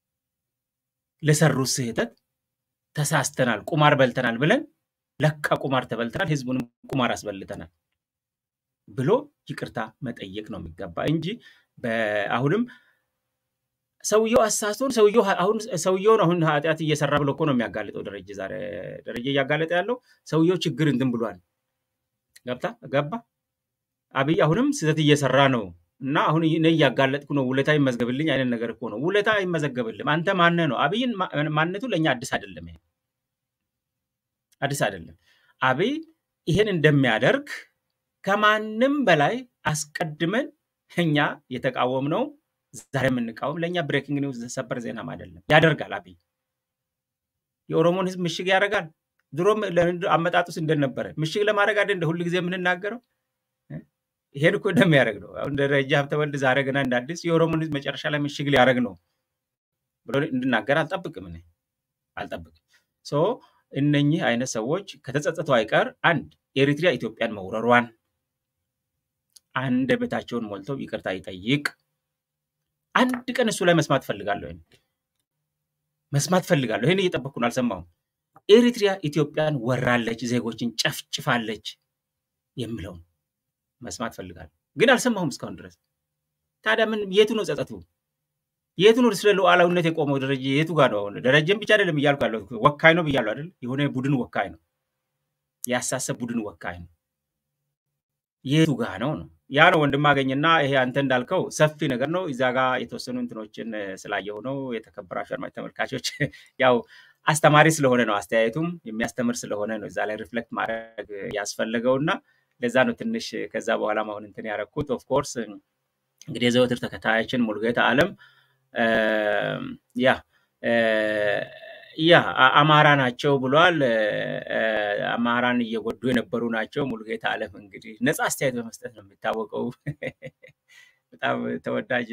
ለሰሩት ስህተት ተሳስተናል ቁማር በልተናል ብለን ለካ ቁማር ተበልተናል ህዝቡንም ቁማር አስበልተናል ብሎ ይቅርታ መጠየቅ ነው የሚገባ እንጂ አሁንም ሰውየው አሳስቶን ሰውየው አሁን ሰውየውን አሁን ኃጢአት እየሰራ ብሎ እኮ ነው የሚያጋልጠው ደረጀ ዛሬ ደረጀ እያጋለጠ ያለው ሰውየው ችግር እንትን ብሏል ገብታ ገባ አብይ አሁንም ስህተት እየሰራ ነው እና አሁን እኔ እያጋለጥኩ ነው ውለታ ይመዝገብልኝ አይነት ነገር እኮ ነው ውለታ አይመዘገብልም አንተ ማነ ነው አብይን ማንነቱ ለእኛ አዲስ አይደለም ይሄ አዲስ አይደለም አብይ ይሄን እንደሚያደርግ ከማንም በላይ አስቀድመን እኛ የተቃወም ነው ዛሬ የምንቃወም ለእኛ ብሬኪንግ ኒውስ ሰበር ዜናም አይደለም ያደርጋል አብይ የኦሮሞን ህዝብ ምሽግ ያደርጋል ድሮም አመጣጡስ እንደነበረ ምሽግ ለማድረግ አይደል እንደ ሁሉ ጊዜ የምንናገረው ይሄን እኮ እንደሚያደርግ ነው አሁን ደረጃ ሀብተወልድ ዛሬ ገና እንደ አዲስ የኦሮሞን ህዝብ መጨረሻ ላይ ምሽግ ሊያደርግ ነው ብሎ እንድናገር አልጠብቅም እኔ አልጠብቅም ሶ እነኚህ አይነት ሰዎች ከተጸጸቱ አይቀር አንድ ኤሪትሪያ ኢትዮጵያን መውረሯን አንደበታቸውን ሞልተው ይቅርታ ይጠይቅ አንድ ቀን እሱ ላይ መስማት ፈልጋለሁ መስማት ፈልጋለሁ ይህን እየጠበቅኩ ነው አልሰማሁም ኤሪትሪያ ኢትዮጵያን ወራለች ዜጎችን ጨፍጭፋለች የምለውን መስማት ፈልጋለሁ ግን አልሰማሁም እስካሁን ድረስ ታዲያ ምን የቱ ነው ጸጸቱ የቱ ነው ስለ ሉዓላዊነት የቆመው ደረጀ የቱ ጋር ነው አሁን ደረጀን ብቻ አይደለም እያልኩ ያለው ወካይ ነው ብያለሁ አይደል የሆነ ቡድን ወካይ ነው የአሳሰብ ቡድን ወካይ ነው የቱ ጋር ነው ነው ያ ነው ወንድም አገኝና ይሄ አንተ እንዳልከው ሰፊ ነገር ነው እዛ ጋር የተወሰኑ እንትኖችን ስላየው ነው የተከበራችሁ አድማጭ ተመልካቾች ያው አስተማሪ ስለሆነ ነው አስተያየቱም የሚያስተምር ስለሆነ ነው እዛ ላይ ሪፍሌክት ማድረግ ያስፈለገው እና ለዛ ነው ትንሽ ከዛ በኋላ አሁን እንትን ያደረግኩት ኦፍኮርስ እንግዲህ የዘወትር ተከታያችን ሙልጌታ አለም ያ ያ አማራ ናቸው ብሏል አማራን እየጎዱ የነበሩ ናቸው ሙልጌታ አለም እንግዲህ ነፃ አስተያየት በመስጠት ነው የሚታወቀው በጣም ተወዳጅ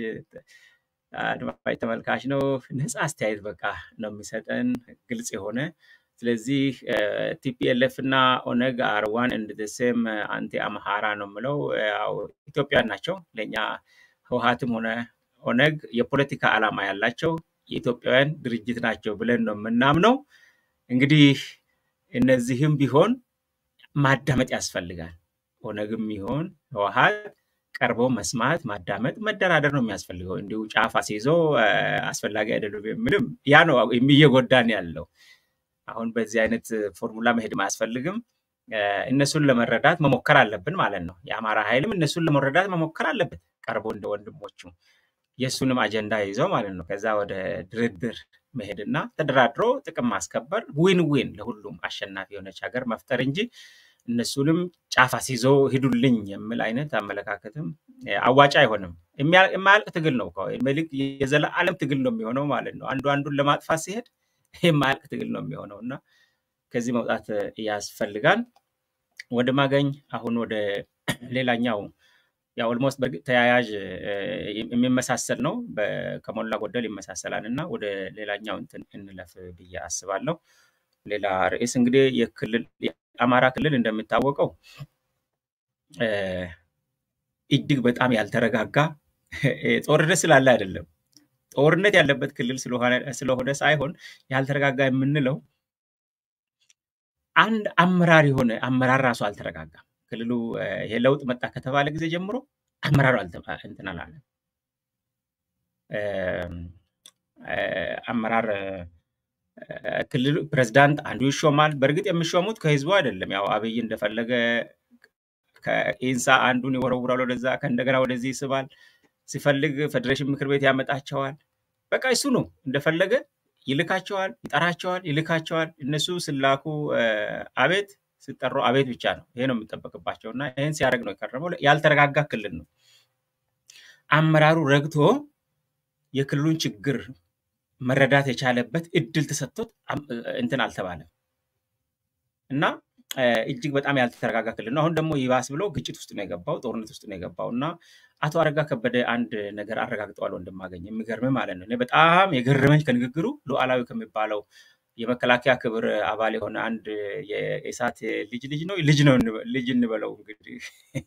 አድማጭ ተመልካች ነው ነፃ አስተያየት በቃ ነው የሚሰጠን ግልጽ የሆነ ስለዚህ ቲፒኤልኤፍ እና ኦነግ አር ዋን ኤንድ ዘ ሴም አንቲ አምሃራ ነው የምለው። ያው ኢትዮጵያውያን ናቸው። ለእኛ ህወሀትም ሆነ ኦነግ የፖለቲካ ዓላማ ያላቸው የኢትዮጵያውያን ድርጅት ናቸው ብለን ነው የምናምነው። እንግዲህ እነዚህም ቢሆን ማዳመጥ ያስፈልጋል። ኦነግም ይሆን ህወሀት ቀርቦ መስማት፣ ማዳመጥ፣ መደራደር ነው የሚያስፈልገው። እንዲሁ ጫፍ አስይዞ አስፈላጊ አይደሉም የምልም ያ ነው እየጎዳን ያለው። አሁን በዚህ አይነት ፎርሙላ መሄድ አያስፈልግም። እነሱን ለመረዳት መሞከር አለብን ማለት ነው። የአማራ ኃይልም እነሱን ለመረዳት መሞከር አለበት ቀርቦ እንደ ወንድሞቹ የእሱንም አጀንዳ ይዘው ማለት ነው። ከዛ ወደ ድርድር መሄድና ተደራድሮ ጥቅም ማስከበር ዊን ዊን ለሁሉም አሸናፊ የሆነች ሀገር መፍጠር እንጂ እነሱንም ጫፍ አስይዞ ሂዱልኝ የሚል አይነት አመለካከትም አዋጭ አይሆንም። የማያልቅ ትግል ነው። መልክ የዘላለም ትግል ነው የሚሆነው ማለት ነው። አንዱ አንዱን ለማጥፋት ሲሄድ የማያልቅ ትግል ነው የሚሆነው እና ከዚህ መውጣት ያስፈልጋል። ወደ ማገኝ አሁን ወደ ሌላኛው ያው ኦልሞስት በእርግጥ ተያያዥ የሚመሳሰል ነው፣ ከሞላ ጎደል ይመሳሰላል እና ወደ ሌላኛው እንትን እንለፍ ብዬ አስባለሁ። ሌላ ርዕስ እንግዲህ የክልል የአማራ ክልል እንደሚታወቀው እጅግ በጣም ያልተረጋጋ ጦርነት ስላለ አይደለም፣ ጦርነት ያለበት ክልል ስለሆነ ሳይሆን ያልተረጋጋ የምንለው አንድ አመራር የሆነ አመራር ራሱ አልተረጋጋም። ክልሉ ይሄ ለውጥ መጣ ከተባለ ጊዜ ጀምሮ አመራሩ እንትን አላለም። አመራር ክልሉ ፕሬዝዳንት አንዱ ይሾማል። በእርግጥ የሚሾሙት ከህዝቡ አይደለም። ያው አብይ እንደፈለገ ከኢንሳ አንዱን ይወረውራል ወደዛ፣ ከእንደገና ወደዚህ ይስባል። ሲፈልግ ፌዴሬሽን ምክር ቤት ያመጣቸዋል። በቃ እሱ ነው እንደፈለገ ይልካቸዋል፣ ይጠራቸዋል፣ ይልካቸዋል። እነሱ ስላኩ አቤት ሲጠሩ አቤት ብቻ ነው። ይሄ ነው የሚጠበቅባቸው እና ይህን ሲያደርግ ነው የከረመው። ያልተረጋጋ ክልል ነው። አመራሩ ረግቶ የክልሉን ችግር መረዳት የቻለበት እድል ተሰጥቶት እንትን አልተባለም እና እጅግ በጣም ያልተረጋጋ ክልል ነው። አሁን ደግሞ ይባስ ብሎ ግጭት ውስጥ ነው የገባው፣ ጦርነት ውስጥ ነው የገባው እና አቶ አረጋ ከበደ አንድ ነገር አረጋግጠዋል ወንድማገኝ፣ የሚገርም ማለት ነው። እኔ በጣም የገረመኝ ከንግግሩ ሉዓላዊ ከሚባለው የመከላከያ ክብር አባል የሆነ አንድ የኢሳት ልጅ ልጅ ነው ልጅ ነው ልጅ እንበለው እንግዲህ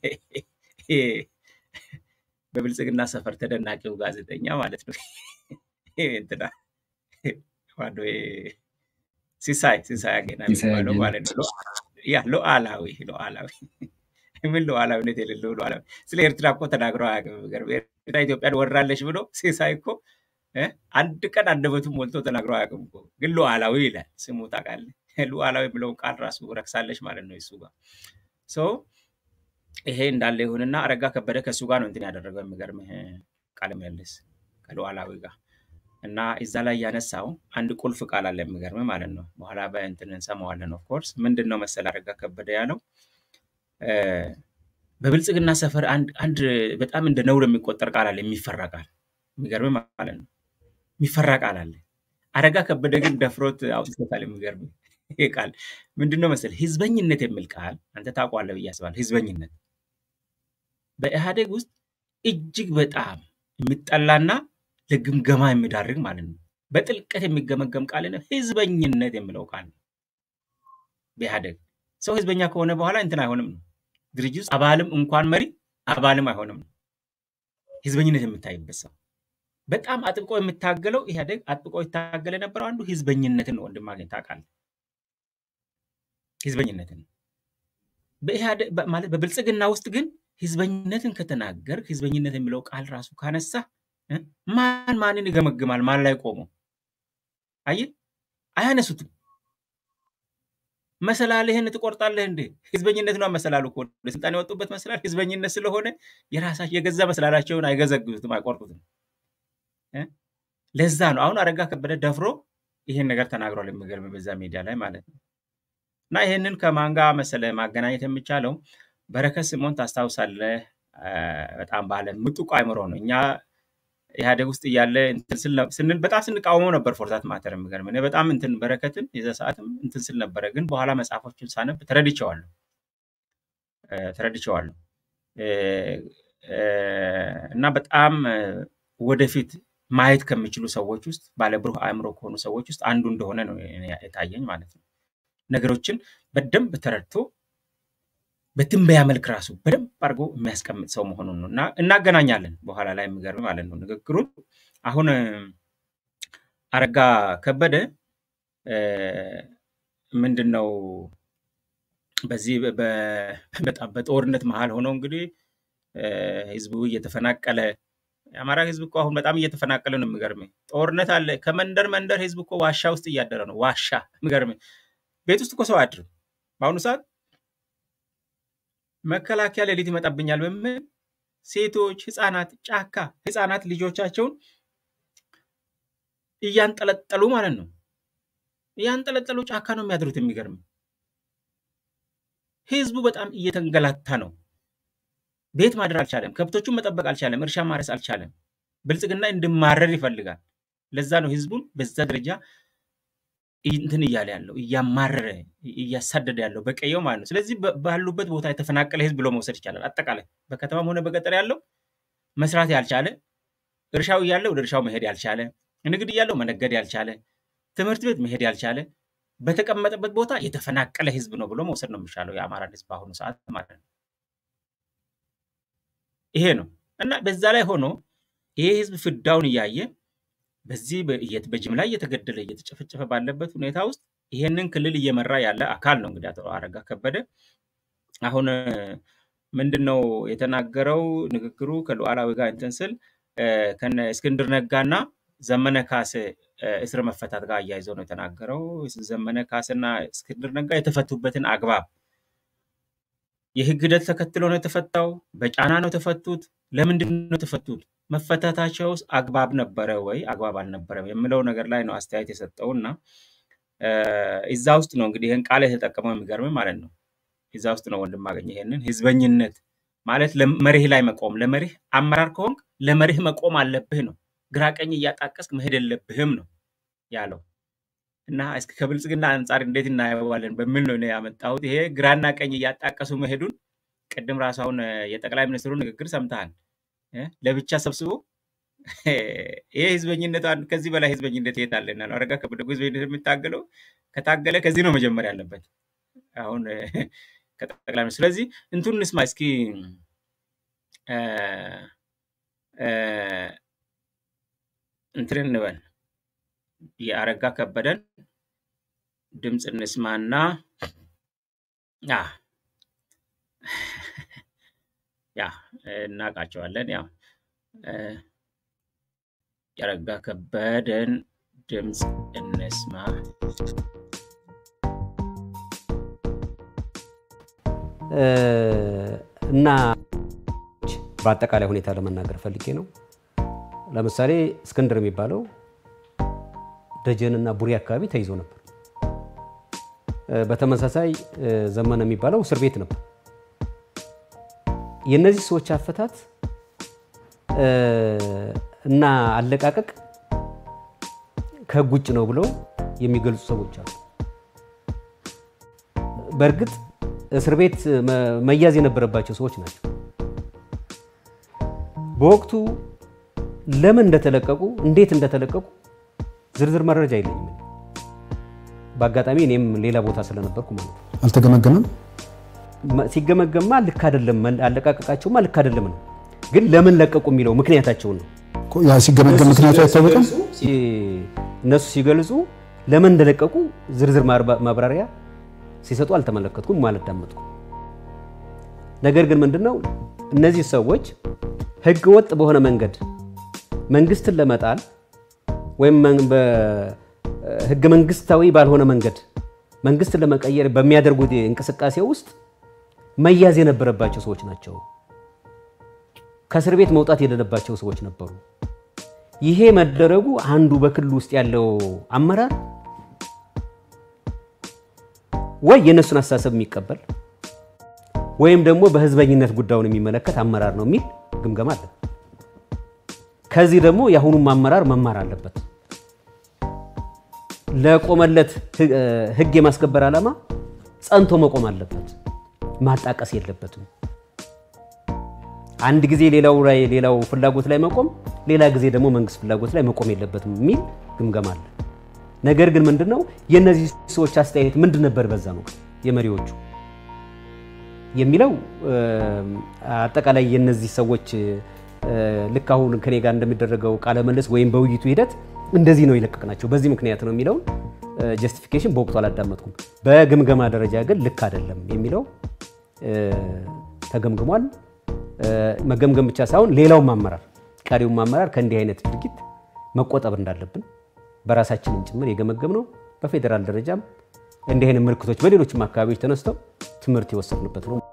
በብልጽግና ሰፈር ተደናቂው ጋዜጠኛ ማለት ነው እንትና ማነው ሲሳይ ሲሳይ አገና የሚባለው ማለት ነው። ያ ሉዓላዊ ሉዓላዊ ምን ሉዓላዊነት የሌለው ሉዓላዊ ስለ ኤርትራ እኮ ተናግረው አያውቅም። ኤርትራ ኢትዮጵያን ወራለች ብሎ ሲሳይ እኮ አንድ ቀን አንደበቱን ሞልቶ ተናግረው አያውቅም እኮ። ግን ሉዓላዊ ይላል ስሙ ታውቃለህ። ሉዓላዊ ብለውን ቃል ራሱ ረክሳለች ማለት ነው እሱ ጋር ይሄ እንዳለ ይሁንና አረጋ ከበደ ከእሱ ጋር ነው እንትን ያደረገው የሚገርምህ ቃለ ምልልስ ከሉዓላዊ ጋር እና እዛ ላይ ያነሳው አንድ ቁልፍ ቃል አለ የሚገርምህ ማለት ነው። በኋላ በእንትን እንሰማዋለን። ኦፍኮርስ ምንድን ነው መሰል አረጋ ከበደ ያለው በብልጽግና ሰፈር አንድ በጣም እንደ ነውር የሚቆጠር ቃል አለ፣ የሚፈራ ቃል የሚገርምህ ማለት ነው። የሚፈራ ቃል አለ። አረጋ ከበደ ግን ደፍሮት አውጥቶታል። የሚገርምህ ይሄ ቃል ምንድን ነው መሰል ህዝበኝነት የሚል ቃል አንተ ታውቀዋለህ ብዬ አስባለሁ። ህዝበኝነት በኢህአዴግ ውስጥ እጅግ በጣም የሚጠላና ለግምገማ የሚዳርግ ማለት ነው። በጥልቀት የሚገመገም ቃል ነው ህዝበኝነት የሚለው ቃል ነው። በኢህአዴግ ሰው ህዝበኛ ከሆነ በኋላ እንትን አይሆንም ነው ድርጅት ውስጥ አባልም እንኳን መሪ አባልም አይሆንም ነው ህዝበኝነት የምታይበት ሰው በጣም አጥብቆ የሚታገለው ኢህአዴግ አጥብቆ ይታገል የነበረው አንዱ ህዝበኝነትን ነው። ወንድማገኝ ታውቃለህ፣ ህዝበኝነትን በኢህአዴግ ማለት በብልጽግና ውስጥ ግን ህዝበኝነትን ከተናገር ህዝበኝነት የሚለው ቃል ራሱ ካነሳ ማን ማንን ይገመግማል? ማን ላይ ቆሞ አየህ፣ አያነሱትም። መሰላልህን ትቆርጣለህ እንዴ? ህዝበኝነት ነው መሰላሉ እኮ ወደ ስልጣን የወጡበት መሰላል ህዝበኝነት ስለሆነ የራሳቸው የገዛ መሰላላቸውን አይገዘግዙትም፣ አይቆርጡትም። ለዛ ነው አሁን አረጋ ከበደ ደፍሮ ይሄን ነገር ተናግሯል። የሚገርም በዛ ሚዲያ ላይ ማለት ነው። እና ይሄንን ከማን ጋር መሰለ ማገናኘት የሚቻለው በረከት ስምኦን ታስታውሳለህ? በጣም ባለ ምጡቅ አይምሮ ነው። እኛ ኢህአዴግ ውስጥ እያለ ስንል በጣም ስንቃወመው ነበር። ፎርዛት ማተር የሚገርም እኔ በጣም እንትን በረከትን የዛ ሰዓትም እንትን ስል ነበረ። ግን በኋላ መጽሐፎችን ሳነብ ተረድቼዋለሁ ተረድቼዋለሁ እና በጣም ወደፊት ማየት ከሚችሉ ሰዎች ውስጥ ባለብሩህ አእምሮ ከሆኑ ሰዎች ውስጥ አንዱ እንደሆነ ነው የታየኝ ማለት ነው። ነገሮችን በደንብ ተረድቶ በትንበያ መልክ ራሱ በደንብ አድርጎ የሚያስቀምጥ ሰው መሆኑን ነው እና እናገናኛለን በኋላ ላይ የሚገርም ማለት ነው ንግግሩን አሁን አረጋ ከበደ ምንድን ነው በዚህ በጣም በጦርነት መሀል ሆነው እንግዲህ ህዝቡ እየተፈናቀለ የአማራ ህዝብ እኮ አሁን በጣም እየተፈናቀለ ነው። የሚገርም ጦርነት አለ። ከመንደር መንደር ህዝብ እኮ ዋሻ ውስጥ እያደረ ነው። ዋሻ የሚገርም ቤት ውስጥ እኮ ሰው አያድርም። በአሁኑ ሰዓት መከላከያ ሌሊት ይመጣብኛል በምን ሴቶች፣ ህፃናት ጫካ ህፃናት ልጆቻቸውን እያንጠለጠሉ ማለት ነው እያንጠለጠሉ ጫካ ነው የሚያድሩት። የሚገርም ህዝቡ በጣም እየተንገላታ ነው። ቤት ማደር አልቻለም። ከብቶቹን መጠበቅ አልቻለም። እርሻ ማረስ አልቻለም። ብልጽግና እንድማረር ይፈልጋል። ለዛ ነው ህዝቡን በዛ ደረጃ እንትን እያለ ያለው እያማረረ እያሳደደ ያለው በቀየው ማለት ነው። ስለዚህ ባሉበት ቦታ የተፈናቀለ ህዝብ ብሎ መውሰድ ይቻላል። አጠቃላይ በከተማም ሆነ በገጠር ያለው መስራት ያልቻለ፣ እርሻው እያለ ወደ እርሻው መሄድ ያልቻለ፣ ንግድ እያለው መነገድ ያልቻለ፣ ትምህርት ቤት መሄድ ያልቻለ በተቀመጠበት ቦታ የተፈናቀለ ህዝብ ነው ብሎ መውሰድ ነው የሚሻለው የአማራን ህዝብ በአሁኑ ሰዓት ማለት ነው። ይሄ ነው እና በዛ ላይ ሆኖ ይሄ ህዝብ ፍዳውን እያየ በዚህ በጅምላ እየተገደለ እየተጨፈጨፈ ባለበት ሁኔታ ውስጥ ይሄንን ክልል እየመራ ያለ አካል ነው እንግዲህ አቶ አረጋ ከበደ። አሁን ምንድን ነው የተናገረው? ንግግሩ ከሉዓላዊ ጋር እንትን ስል ከነ እስክንድር ነጋና ዘመነ ካሴ እስር መፈታት ጋር አያይዘው ነው የተናገረው። ዘመነ ካሴና እስክንድር ነጋ የተፈቱበትን አግባብ የህግ ሂደት ተከትሎ ነው የተፈታው? በጫና ነው የተፈቱት? ለምንድን ነው የተፈቱት? መፈታታቸውስ አግባብ ነበረ ወይ አግባብ አልነበረም የሚለው ነገር ላይ ነው አስተያየት የሰጠው እና እዛ ውስጥ ነው እንግዲህ ይህን ቃል የተጠቀመው የሚገርም ማለት ነው። እዛ ውስጥ ነው ወንድም አገኘ ይሄንን ህዝበኝነት ማለት ለመርህ ላይ መቆም ለመርህ አመራር ከሆንክ ለመርህ መቆም አለብህ ነው። ግራ ቀኝ እያጣቀስክ መሄድ የለብህም ነው ያለው እና እስኪ ከብልጽግና አንጻር እንዴት እናየዋለን በሚል ነው ያመጣሁት። ይሄ ግራና ቀኝ እያጣቀሱ መሄዱን ቅድም ራሱ አሁን የጠቅላይ ሚኒስትሩ ንግግር ሰምተሃል። ለብቻ ሰብስቦ ይሄ ህዝበኝነት ከዚህ በላይ ህዝበኝነት የት አለና ነው አረጋ ከበደ ህዝበኝነት የሚታገለው ከታገለ ከዚህ ነው መጀመር ያለበት አሁን ከጠቅላይ ሚኒስትሩ። ስለዚህ እንቱን እንስማ እስኪ እንትን እንበል የአረጋ ከበደን ድምፅ እንስማና ያ እናውቃቸዋለን። ያው የአረጋ ከበደን ድምፅ እንስማ። እና በአጠቃላይ ሁኔታ ለመናገር ፈልጌ ነው። ለምሳሌ እስክንድር የሚባለው ደጀንና ቡሬ አካባቢ ተይዞ ነበር። በተመሳሳይ ዘመነ የሚባለው እስር ቤት ነበር። የእነዚህ ሰዎች አፈታት እና አለቃቀቅ ከህግ ውጭ ነው ብለው የሚገልጹ ሰዎች አሉ። በእርግጥ እስር ቤት መያዝ የነበረባቸው ሰዎች ናቸው። በወቅቱ ለምን እንደተለቀቁ እንዴት እንደተለቀቁ ዝርዝር መረጃ የለኝም። በአጋጣሚ እኔም ሌላ ቦታ ስለነበርኩ ማለት ነው። አልተገመገመም። ሲገመገማ ልክ አይደለም፣ አለቃቀቃቸውማ ልክ አይደለም ነው። ግን ለምን ለቀቁ የሚለው ምክንያታቸውን ነው። ያ ሲገመገም ምክንያቱ አይታወቅም። እነሱ ሲገልጹ ለምን እንደለቀቁ ዝርዝር ማብራሪያ ሲሰጡ አልተመለከትኩም፣ አላዳመጥኩም። ነገር ግን ምንድነው እነዚህ ሰዎች ህገ ወጥ በሆነ መንገድ መንግስትን ለመጣል ወይም ህገ መንግስታዊ ባልሆነ መንገድ መንግስትን ለመቀየር በሚያደርጉት እንቅስቃሴ ውስጥ መያዝ የነበረባቸው ሰዎች ናቸው። ከእስር ቤት መውጣት የሌለባቸው ሰዎች ነበሩ። ይሄ መደረጉ አንዱ በክልል ውስጥ ያለው አመራር ወይ የእነሱን አስተሳሰብ የሚቀበል ወይም ደግሞ በህዝበኝነት ጉዳዩን የሚመለከት አመራር ነው የሚል ግምገማ አለ። ከዚህ ደግሞ የአሁኑም አመራር መማር አለበት። ለቆመለት ህግ የማስከበር ዓላማ ጸንቶ መቆም አለበት። ማጣቀስ የለበትም። አንድ ጊዜ ሌላው ላይ ሌላው ፍላጎት ላይ መቆም፣ ሌላ ጊዜ ደግሞ መንግስት ፍላጎት ላይ መቆም የለበትም የሚል ግምገማ አለ። ነገር ግን ምንድነው የእነዚህ ሰዎች አስተያየት ምንድን ነበር በዛ ወቅት የመሪዎቹ የሚለው አጠቃላይ የእነዚህ ሰዎች ልክ አሁን ከኔ ጋር እንደሚደረገው ቃለ መልስ ወይም በውይይቱ ሂደት እንደዚህ ነው የለቀቅናቸው በዚህ ምክንያት ነው የሚለውን ጀስቲፊኬሽን በወቅቱ አላዳመጥኩም። በግምገማ ደረጃ ግን ልክ አይደለም የሚለው ተገምግሟል። መገምገም ብቻ ሳይሆን ሌላውም አመራር ቀሪውም አመራር ከእንዲህ አይነት ድርጊት መቆጠብ እንዳለብን በራሳችንም ጭምር የገመገም ነው። በፌዴራል ደረጃም እንዲህ አይነት ምልክቶች በሌሎችም አካባቢዎች ተነስተው ትምህርት የወሰድንበት ነው።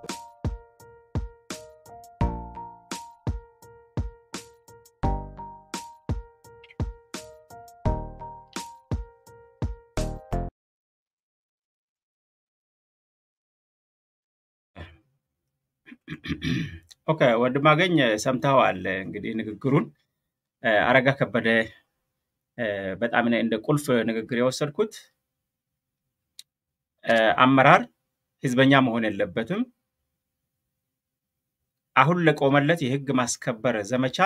ኦኬ ወንድማገኝ ሰምተኸዋል እንግዲህ ንግግሩን አረጋ ከበደ በጣም እኔ እንደ ቁልፍ ንግግር የወሰድኩት አመራር ህዝበኛ መሆን የለበትም። አሁን ለቆመለት የህግ ማስከበር ዘመቻ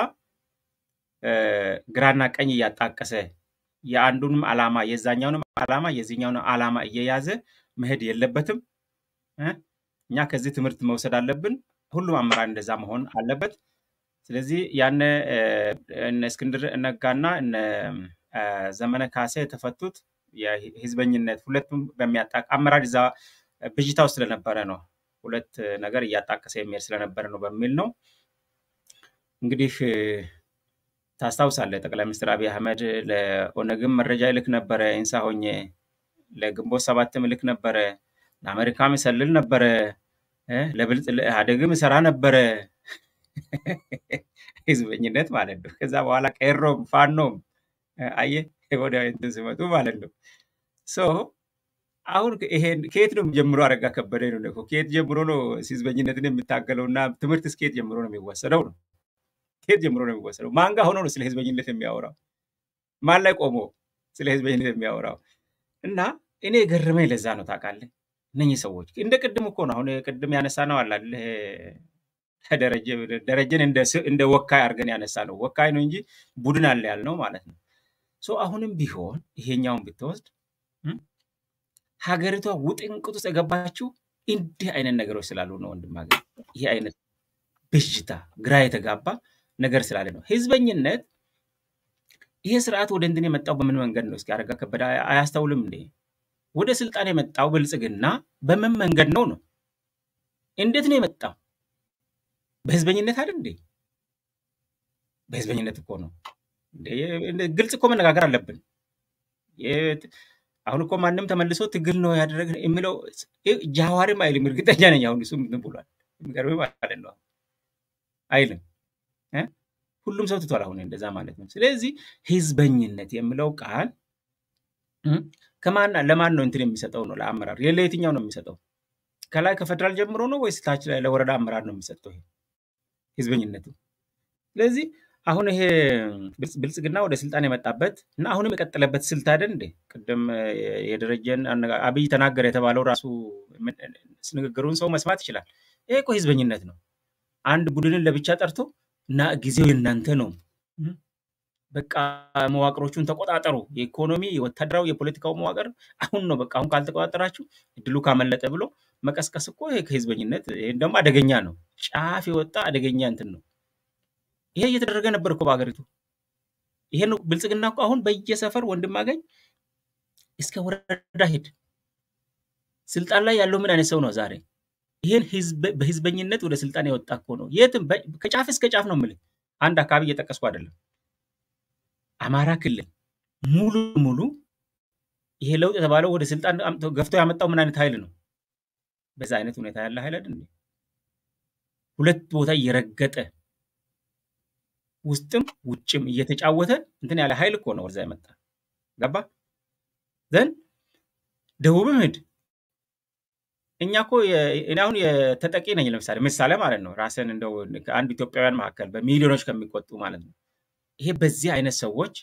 ግራና ቀኝ እያጣቀሰ የአንዱንም ዓላማ የዛኛውንም ዓላማ የዚህኛውንም ዓላማ እየያዘ መሄድ የለበትም። እኛ ከዚህ ትምህርት መውሰድ አለብን። ሁሉም አመራር እንደዛ መሆን አለበት። ስለዚህ ያነ እነ እስክንድር ነጋና እነ ዘመነ ካሴ የተፈቱት የህዝበኝነት ሁለቱም በሚያጣቅ አመራር እዛ ብዥታ ውስጥ ስለነበረ ነው። ሁለት ነገር እያጣቀሰ የሚሄድ ስለነበረ ነው በሚል ነው። እንግዲህ ታስታውሳለህ፣ ጠቅላይ ሚኒስትር አብይ አህመድ ለኦነግም መረጃ ይልክ ነበረ፣ ኢንሳ ሆኜ ለግንቦት ሰባትም ይልክ ነበረ፣ ለአሜሪካም ይሰልል ነበረ፣ ለብልጽ ለኢህአዴግም ይሰራ ነበረ። ህዝበኝነት ማለት ነው። ከዛ በኋላ ቄሮም ፋኖም አየህ ወደ እንትን ሲመጡ ማለት ነው። ሶ አሁን ይሄን ከየት ነው ጀምሮ አረጋ ከበደ ነው እኮ ከየት ጀምሮ ነው ህዝበኝነትን የሚታገለው እና ትምህርት ከየት ጀምሮ ነው የሚወሰደው ነው? ከየት ጀምሮ ነው የሚወሰደው? ማን ጋር ሆኖ ነው ስለ ህዝበኝነት የሚያወራው? ማን ላይ ቆሞ ስለ ህዝበኝነት የሚያወራው? እና እኔ የገረመኝ ለዛ ነው ታውቃለህ። እነኚህ ሰዎች እንደ ቅድም እኮ ነው አሁን ቅድም ያነሳ ነው አላለ ደረጀን እንደ ወካይ አድርገን ያነሳ ነው። ወካይ ነው እንጂ ቡድን አለ ያልነው ማለት ነው። ሶ አሁንም ቢሆን ይሄኛውን ብትወስድ ሀገሪቷ ውጥንቅጥ ውስጥ የገባችው እንዲህ አይነት ነገሮች ስላሉ ነው። ወንድም ሀገር ይህ አይነት ብዥታ፣ ግራ የተጋባ ነገር ስላለ ነው። ህዝበኝነት ይሄ ስርዓት ወደ እንትን የመጣው በምን መንገድ ነው? እስኪ አረጋ ከበደ አያስተውልም እንዴ? ወደ ስልጣን የመጣው ብልጽግና በምን መንገድ ነው ነው? እንዴት ነው የመጣው? በህዝበኝነት አይደል እንዴ? በህዝበኝነት እኮ ነው። ግልጽ እኮ መነጋገር አለብን። አሁን እኮ ማንም ተመልሶ ትግል ነው ያደረግ የሚለው ጃዋሪም አይልም። እርግጠኛ ነኝ አሁን እሱ ምን ብሏል? የሚገርምህ ማለት ነው አይልም። ሁሉም ሰው ትቷል አሁን እንደዛ ማለት ነው። ስለዚህ ህዝበኝነት የሚለው ቃል ከማን ለማን ነው እንትን የሚሰጠው ነው? ለአመራር ለየትኛው ነው የሚሰጠው? ከላይ ከፌደራል ጀምሮ ነው ወይስ ታች ላይ ለወረዳ አመራር ነው የሚሰጠው ይሄ ህዝበኝነቱ? ስለዚህ አሁን ይሄ ብልጽግና ወደ ስልጣን የመጣበት እና አሁንም የቀጠለበት ስልት አይደል እንዴ? ቅድም የደረጀን አብይ ተናገረ የተባለው ራሱ ንግግሩን ሰው መስማት ይችላል። ይሄ እኮ ህዝበኝነት ነው። አንድ ቡድንን ለብቻ ጠርቶ እና ጊዜው የእናንተ ነው፣ በቃ መዋቅሮቹን ተቆጣጠሩ፣ የኢኮኖሚ፣ የወታደራዊ፣ የፖለቲካው መዋቅር አሁን ነው፣ በቃ አሁን ካልተቆጣጠራችሁ እድሉ ካመለጠ ብሎ መቀስቀስ እኮ ይሄ ከህዝበኝነት ይህም ደግሞ አደገኛ ነው። ጫፍ የወጣ አደገኛ እንትን ነው። ይሄ እየተደረገ ነበር እኮ በሀገሪቱ። ይሄን ብልጽግና እኮ አሁን በየሰፈር ወንድም አገኝ እስከ ወረዳ ሄድ ስልጣን ላይ ያለው ምን አይነት ሰው ነው ዛሬ? ይሄን በህዝበኝነት ወደ ስልጣን የወጣ እኮ ነው። የትም ከጫፍ እስከ ጫፍ ነው የምልህ። አንድ አካባቢ እየጠቀስኩ አይደለም። አማራ ክልል ሙሉ ሙሉ ይሄ ለውጥ የተባለው ወደ ስልጣን ገፍቶ ያመጣው ምን አይነት ኃይል ነው? በዛ አይነት ሁኔታ ያለ ኃይል አይደል? ሁለት ቦታ እየረገጠ ውስጥም ውጭም እየተጫወተ እንትን ያለ ኃይል እኮ ነው ወደዛ የመጣ ገባ ዘን ደቡብም ሂድ እኛ እኮ እኔ አሁን የተጠቂ ነኝ ለምሳሌ ምሳሌ ማለት ነው ራስን እንደው ከአንድ ኢትዮጵያውያን መካከል በሚሊዮኖች ከሚቆጡ ማለት ነው ይሄ በዚህ አይነት ሰዎች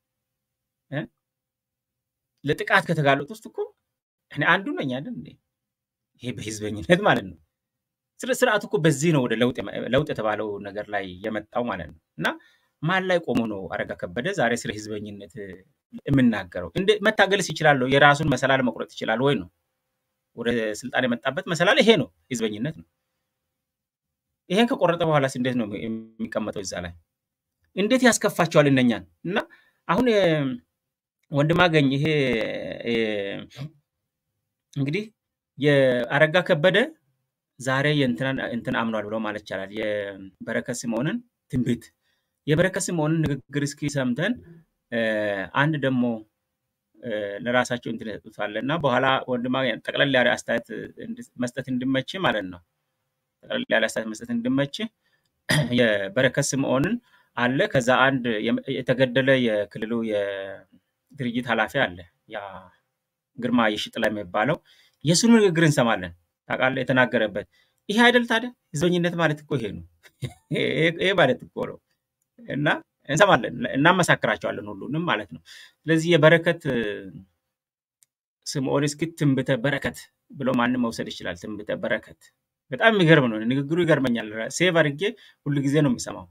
ለጥቃት ከተጋለጡ ውስጥ እኮ እኔ አንዱ ነኝ አይደል ይሄ በህዝበኝነት ማለት ነው ስርዓቱ እኮ በዚህ ነው ወደ ለውጥ የተባለው ነገር ላይ የመጣው ማለት ነው። እና ማን ላይ ቆሞ ነው አረጋ ከበደ ዛሬ ስለ ህዝበኝነት የምናገረው? እንዴ- መታገልስ ይችላል? የራሱን መሰላል መቁረጥ ይችላል ወይ ነው? ወደ ስልጣን የመጣበት መሰላል ይሄ ነው፣ ህዝበኝነት ነው። ይሄን ከቆረጠ በኋላስ እንዴት ነው የሚቀመጠው እዛ ላይ? እንዴት ያስከፋቸዋል እነኛን? እና አሁን የ- ወንድም አገኝ ይሄ እ፣ እንግዲህ የአረጋ ከበደ ዛሬ የእንትናን እንትን አምኗል ብሎ ማለት ይቻላል። የበረከት ስምዖንን ትንቢት የበረከት ስምዖንን ንግግር እስኪ ሰምተን እ፣ አንድ ደግሞ እ፣ ለራሳቸው እንትን ይሰጡታል እና በኋላ ወንድም አገኝ ጠቅለል ያለ አስተያየት እንድ- መስጠት እንድመች ማለት ነው። ጠቅለል ያለ አስተያየት መስጠት እንድመች የበረከት ስምዖንን አለ። ከዛ አንድ የም- የተገደለ የክልሉ የድርጅት ኃላፊ አለ፣ ያ ግርማ የሺጥላ የሚባለው የእሱን ንግግር እንሰማለን። ታውቃለህ፣ የተናገረበት ይሄ አይደል ታዲያ? ህዝበኝነት ማለት እኮ ይሄ ነው። ይሄ ይሄ ማለት እኮ ነው። እና እንሰማለን፣ እናመሳክራቸዋለን ሁሉንም ማለት ነው። ስለዚህ የበረከት እ፣ ስምዖን እስኪ ትንቢተ በረከት ብሎ ማንም መውሰድ ይችላል። ትንቢተ በረከት በጣም የሚገርም ነው። ንግግሩ ይገርመኛል። ሴቭ አድርጌ ሁሉ ጊዜ ነው የምሰማው።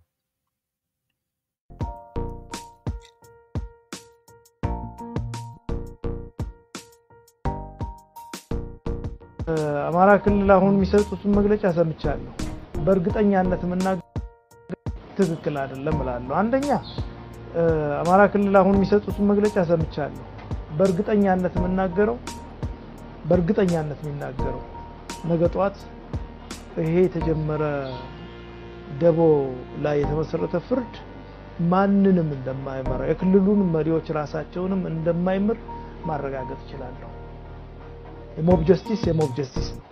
አማራ ክልል አሁን የሚሰጡትን መግለጫ ሰምቻለሁ። በእርግጠኛነት የምናገር ትክክል አይደለም እላለሁ። አንደኛ እ፣ አማራ ክልል አሁን የሚሰጡትን መግለጫ ሰምቻለሁ። በእርግጠኛነት የምናገረው በእርግጠኛነት የሚናገረው ነገ ጠዋት ይሄ የተጀመረ ደቦ ላይ የተመሰረተ ፍርድ ማንንም እንደማይመራ የክልሉን መሪዎች ራሳቸውንም እንደማይምር ማረጋገጥ እችላለሁ። የሞብ ጀስቲስ የሞብ ጀስቲስ ነው።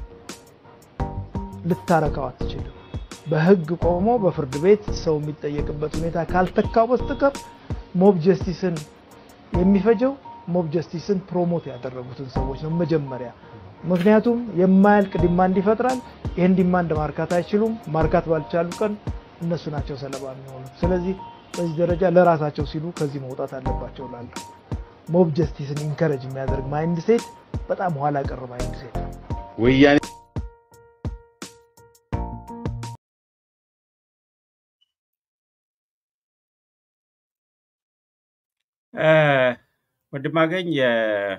ልታረካው አትችልም። በህግ ቆሞ በፍርድ ቤት ሰው የሚጠየቅበት ሁኔታ ካልተካው በስተቀር ሞብ ጀስቲስን የሚፈጀው ሞብ ጀስቲስን ፕሮሞት ያደረጉትን ሰዎች ነው መጀመሪያ። ምክንያቱም የማያልቅ ዲማንድ ይፈጥራል። ይህን ዲማንድ ማርካት አይችሉም። ማርካት ባልቻሉ ቀን እነሱ ናቸው ሰለባ የሚሆኑት። ስለዚህ በዚህ ደረጃ ለራሳቸው ሲሉ ከዚህ መውጣት አለባቸው ላለሁ ሞብ ጀስቲስን ኢንከረጅ የሚያደርግ ማይንድ ሴት በጣም ኋላ ቀር ማይንድ ሴት ነው። ወያኔ እ፣ ወንድማገኝ የ-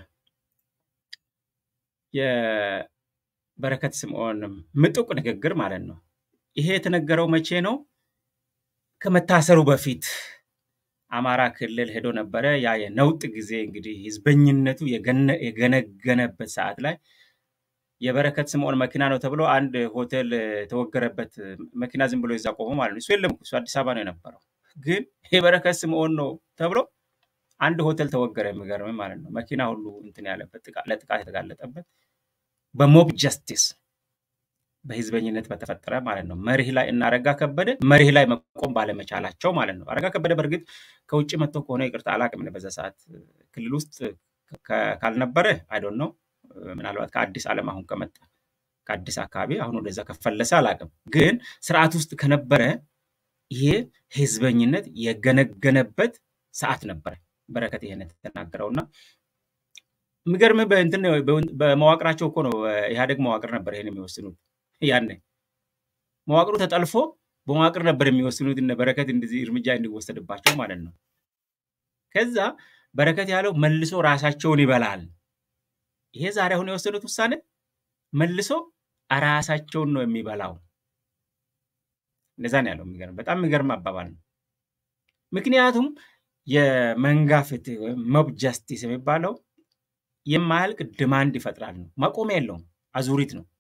የበረከት ስምዖን ምጡቅ ንግግር ማለት ነው። ይሄ የተነገረው መቼ ነው? ከመታሰሩ በፊት አማራ ክልል ሄዶ ነበረ። ያ የነውጥ ጊዜ እንግዲህ ህዝበኝነቱ የገነ- የገነገነበት ሰዓት ላይ የበረከት ስምዖን መኪና ነው ተብሎ አንድ ሆቴል የተወገረበት መኪና ዝም ብሎ ይዛ ቆሞ ማለት ነው። እሱ የለም እኮ፣ እሱ አዲስ አበባ ነው የነበረው። ግን የበረከት ስምዖን ነው ተብሎ አንድ ሆቴል ተወገረ። የሚገርም ማለት ነው። መኪና ሁሉ እንትን ያለበት ጥቃ- ለጥቃት የተጋለጠበት በሞብ ጀስቲስ በህዝበኝነት በተፈጠረ ማለት ነው። መሪህ ላይ እና አረጋ ከበደ መሪህ ላይ መቆም ባለመቻላቸው ማለት ነው። አረጋ ከበደ በእርግጥ ከውጭ መጥቶ ከሆነ ይቅርታ አላቅም። በዛ ሰዓት ክልል ውስጥ ከ- ካልነበረ አይዶን ነው ምናልባት ከአዲስ ዓለም አሁን ከመጣ ከአዲስ አካባቢ አሁን ወደዛ ከፈለሰ አላቅም። ግን ስርዓት ውስጥ ከነበረ ይሄ ህዝበኝነት የገነገነበት ሰዓት ነበረ። በረከት ይሄን የተናገረውና የሚገርምህ በእንትን በመዋቅራቸው እኮ ነው ኢህአዴግ መዋቅር ነበር ይሄን የሚወስኑት ያኔ መዋቅሩ ተጠልፎ በመዋቅር ነበር የሚወስኑት እነ በረከት እንደዚህ እርምጃ እንዲወሰድባቸው ማለት ነው። ከዛ በረከት ያለው መልሶ ራሳቸውን ይበላል። ይሄ ዛሬ አሁን የወሰኑት ውሳኔ መልሶ ራሳቸውን ነው የሚበላው። እንደዛ ነው ያለው። የሚገርም በጣም የሚገርም አባባል ነው። ምክንያቱም የመንጋ ፍትህ ወይም ሞብ ጃስቲስ የሚባለው የማያልቅ ድማንድ ይፈጥራል ነው። ማቆሚያ የለውም። አዙሪት ነው።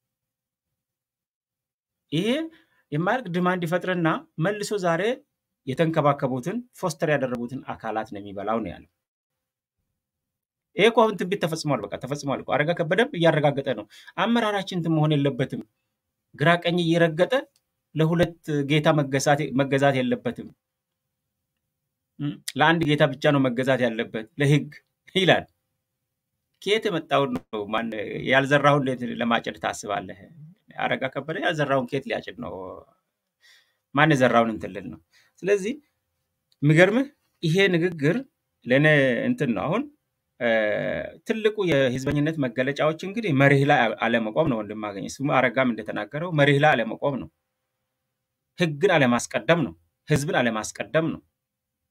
ይሄ የማያልቅ ድማንድ ይፈጥርና መልሶ ዛሬ የተንከባከቡትን ፎስተር ያደረጉትን አካላት ነው የሚበላው ነው ያለው። ይሄ እኮ አሁን ትንቢት ተፈጽሟል። በቃ ተፈጽሟል እኮ አረጋ ከበደም እያረጋገጠ ነው። አመራራችን እንትን መሆን የለበትም። ግራ ቀኝ እየረገጠ ለሁለት ጌታ መገዛት- መገዛት የለበትም። እም፣ ለአንድ ጌታ ብቻ ነው መገዛት ያለበት ለህግ ይላል። ከየት የመጣውን ነው? ማን ያልዘራውን እንዴት ለማጨድ ታስባለህ? አረጋ ከበደ ያልዘራውን ከየት ሊያጭድ ነው? ማን የዘራውን እንትን ልል ነው? ስለዚህ የሚገርምህ ይሄ ንግግር ለእኔ እንትን ነው። አሁን እ፣ ትልቁ የህዝበኝነት መገለጫዎች እንግዲህ መሪህ ላይ አለመቆም ነው። ወንድማገኝ እሱም አረጋም እንደተናገረው መሪህ ላይ አለመቆም ነው። ህግን አለማስቀደም ነው። ህዝብን አለማስቀደም ነው።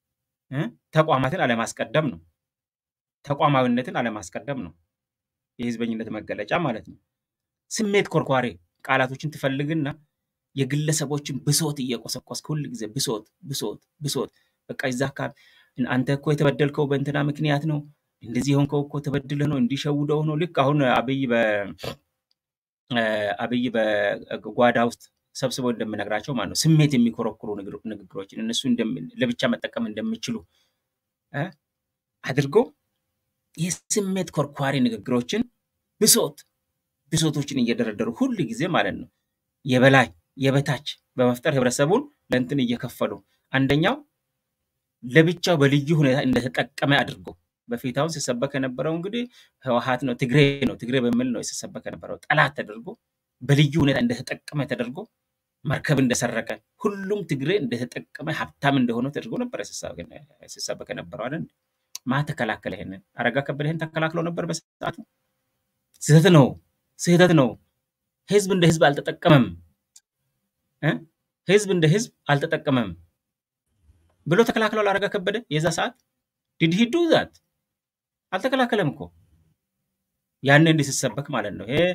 እ? ተቋማትን አለማስቀደም ነው። ተቋማዊነትን አለማስቀደም ነው የህዝበኝነት መገለጫ ማለት ነው። ስሜት ኮርኳሪ ቃላቶችን ትፈልግና የግለሰቦችን ብሶት እየቆሰቆስክ ሁል ጊዜ ብሶት ብሶት ብሶት በቃ እዛ አካባቢ አንተ እኮ የተበደልከው በእንትና ምክንያት ነው፣ እንደዚህ የሆንከው እኮ ተበድለ ነው፣ እንዲሸውደው ነው። ልክ አሁን አብይ በ እ፣ አብይ በጓዳ ውስጥ ሰብስበው እንደምነግራቸው ማለት ነው ስሜት የሚኮረኩሩ ንግግሮ- ንግግሮችን እነሱ እንደም- ለብቻ መጠቀም እንደሚችሉ እ፣ አድርጎ የስሜት ኮርኳሪ ንግግሮችን ብሶት ብሶቶችን እየደረደሩ ሁል ጊዜ ማለት ነው የበላይ የበታች በመፍጠር ህብረተሰቡን ለእንትን እየከፈሉ አንደኛው ለብቻው በልዩ ሁኔታ እንደተጠቀመ አድርጎ በፊት አሁን ሲሰበክ የነበረው እንግዲህ ህወሓት ነው ትግሬ ነው ትግሬ በሚል ነው ሲሰበክ የነበረው ጠላት ተደርጎ በልዩ ሁኔታ እንደተጠቀመ ተደርጎ መርከብ እንደሰረቀ ሁሉም ትግሬ እንደተጠቀመ ሀብታም እንደሆነ ተደርጎ ነበር ሲሰበክ ሲሰበክ የነበረው አይደል? ማ ተከላከለ? ይሄንን አረጋ ከበደ ይሄን ተከላክለው ነበር በሰዓቱ። ስህተት ነው፣ ስህተት ነው። ህዝብ እንደ ህዝብ አልተጠቀመም እ? ህዝብ እንደ ህዝብ አልተጠቀመም ብሎ ተከላክሏል አረጋ ከበደ የዛ ሰዓት ዲድ ሂ ዱ ዛት አልተከላከለም እኮ ያኔ እንዲህ ሲሰበክ ማለት ነው። ይሄ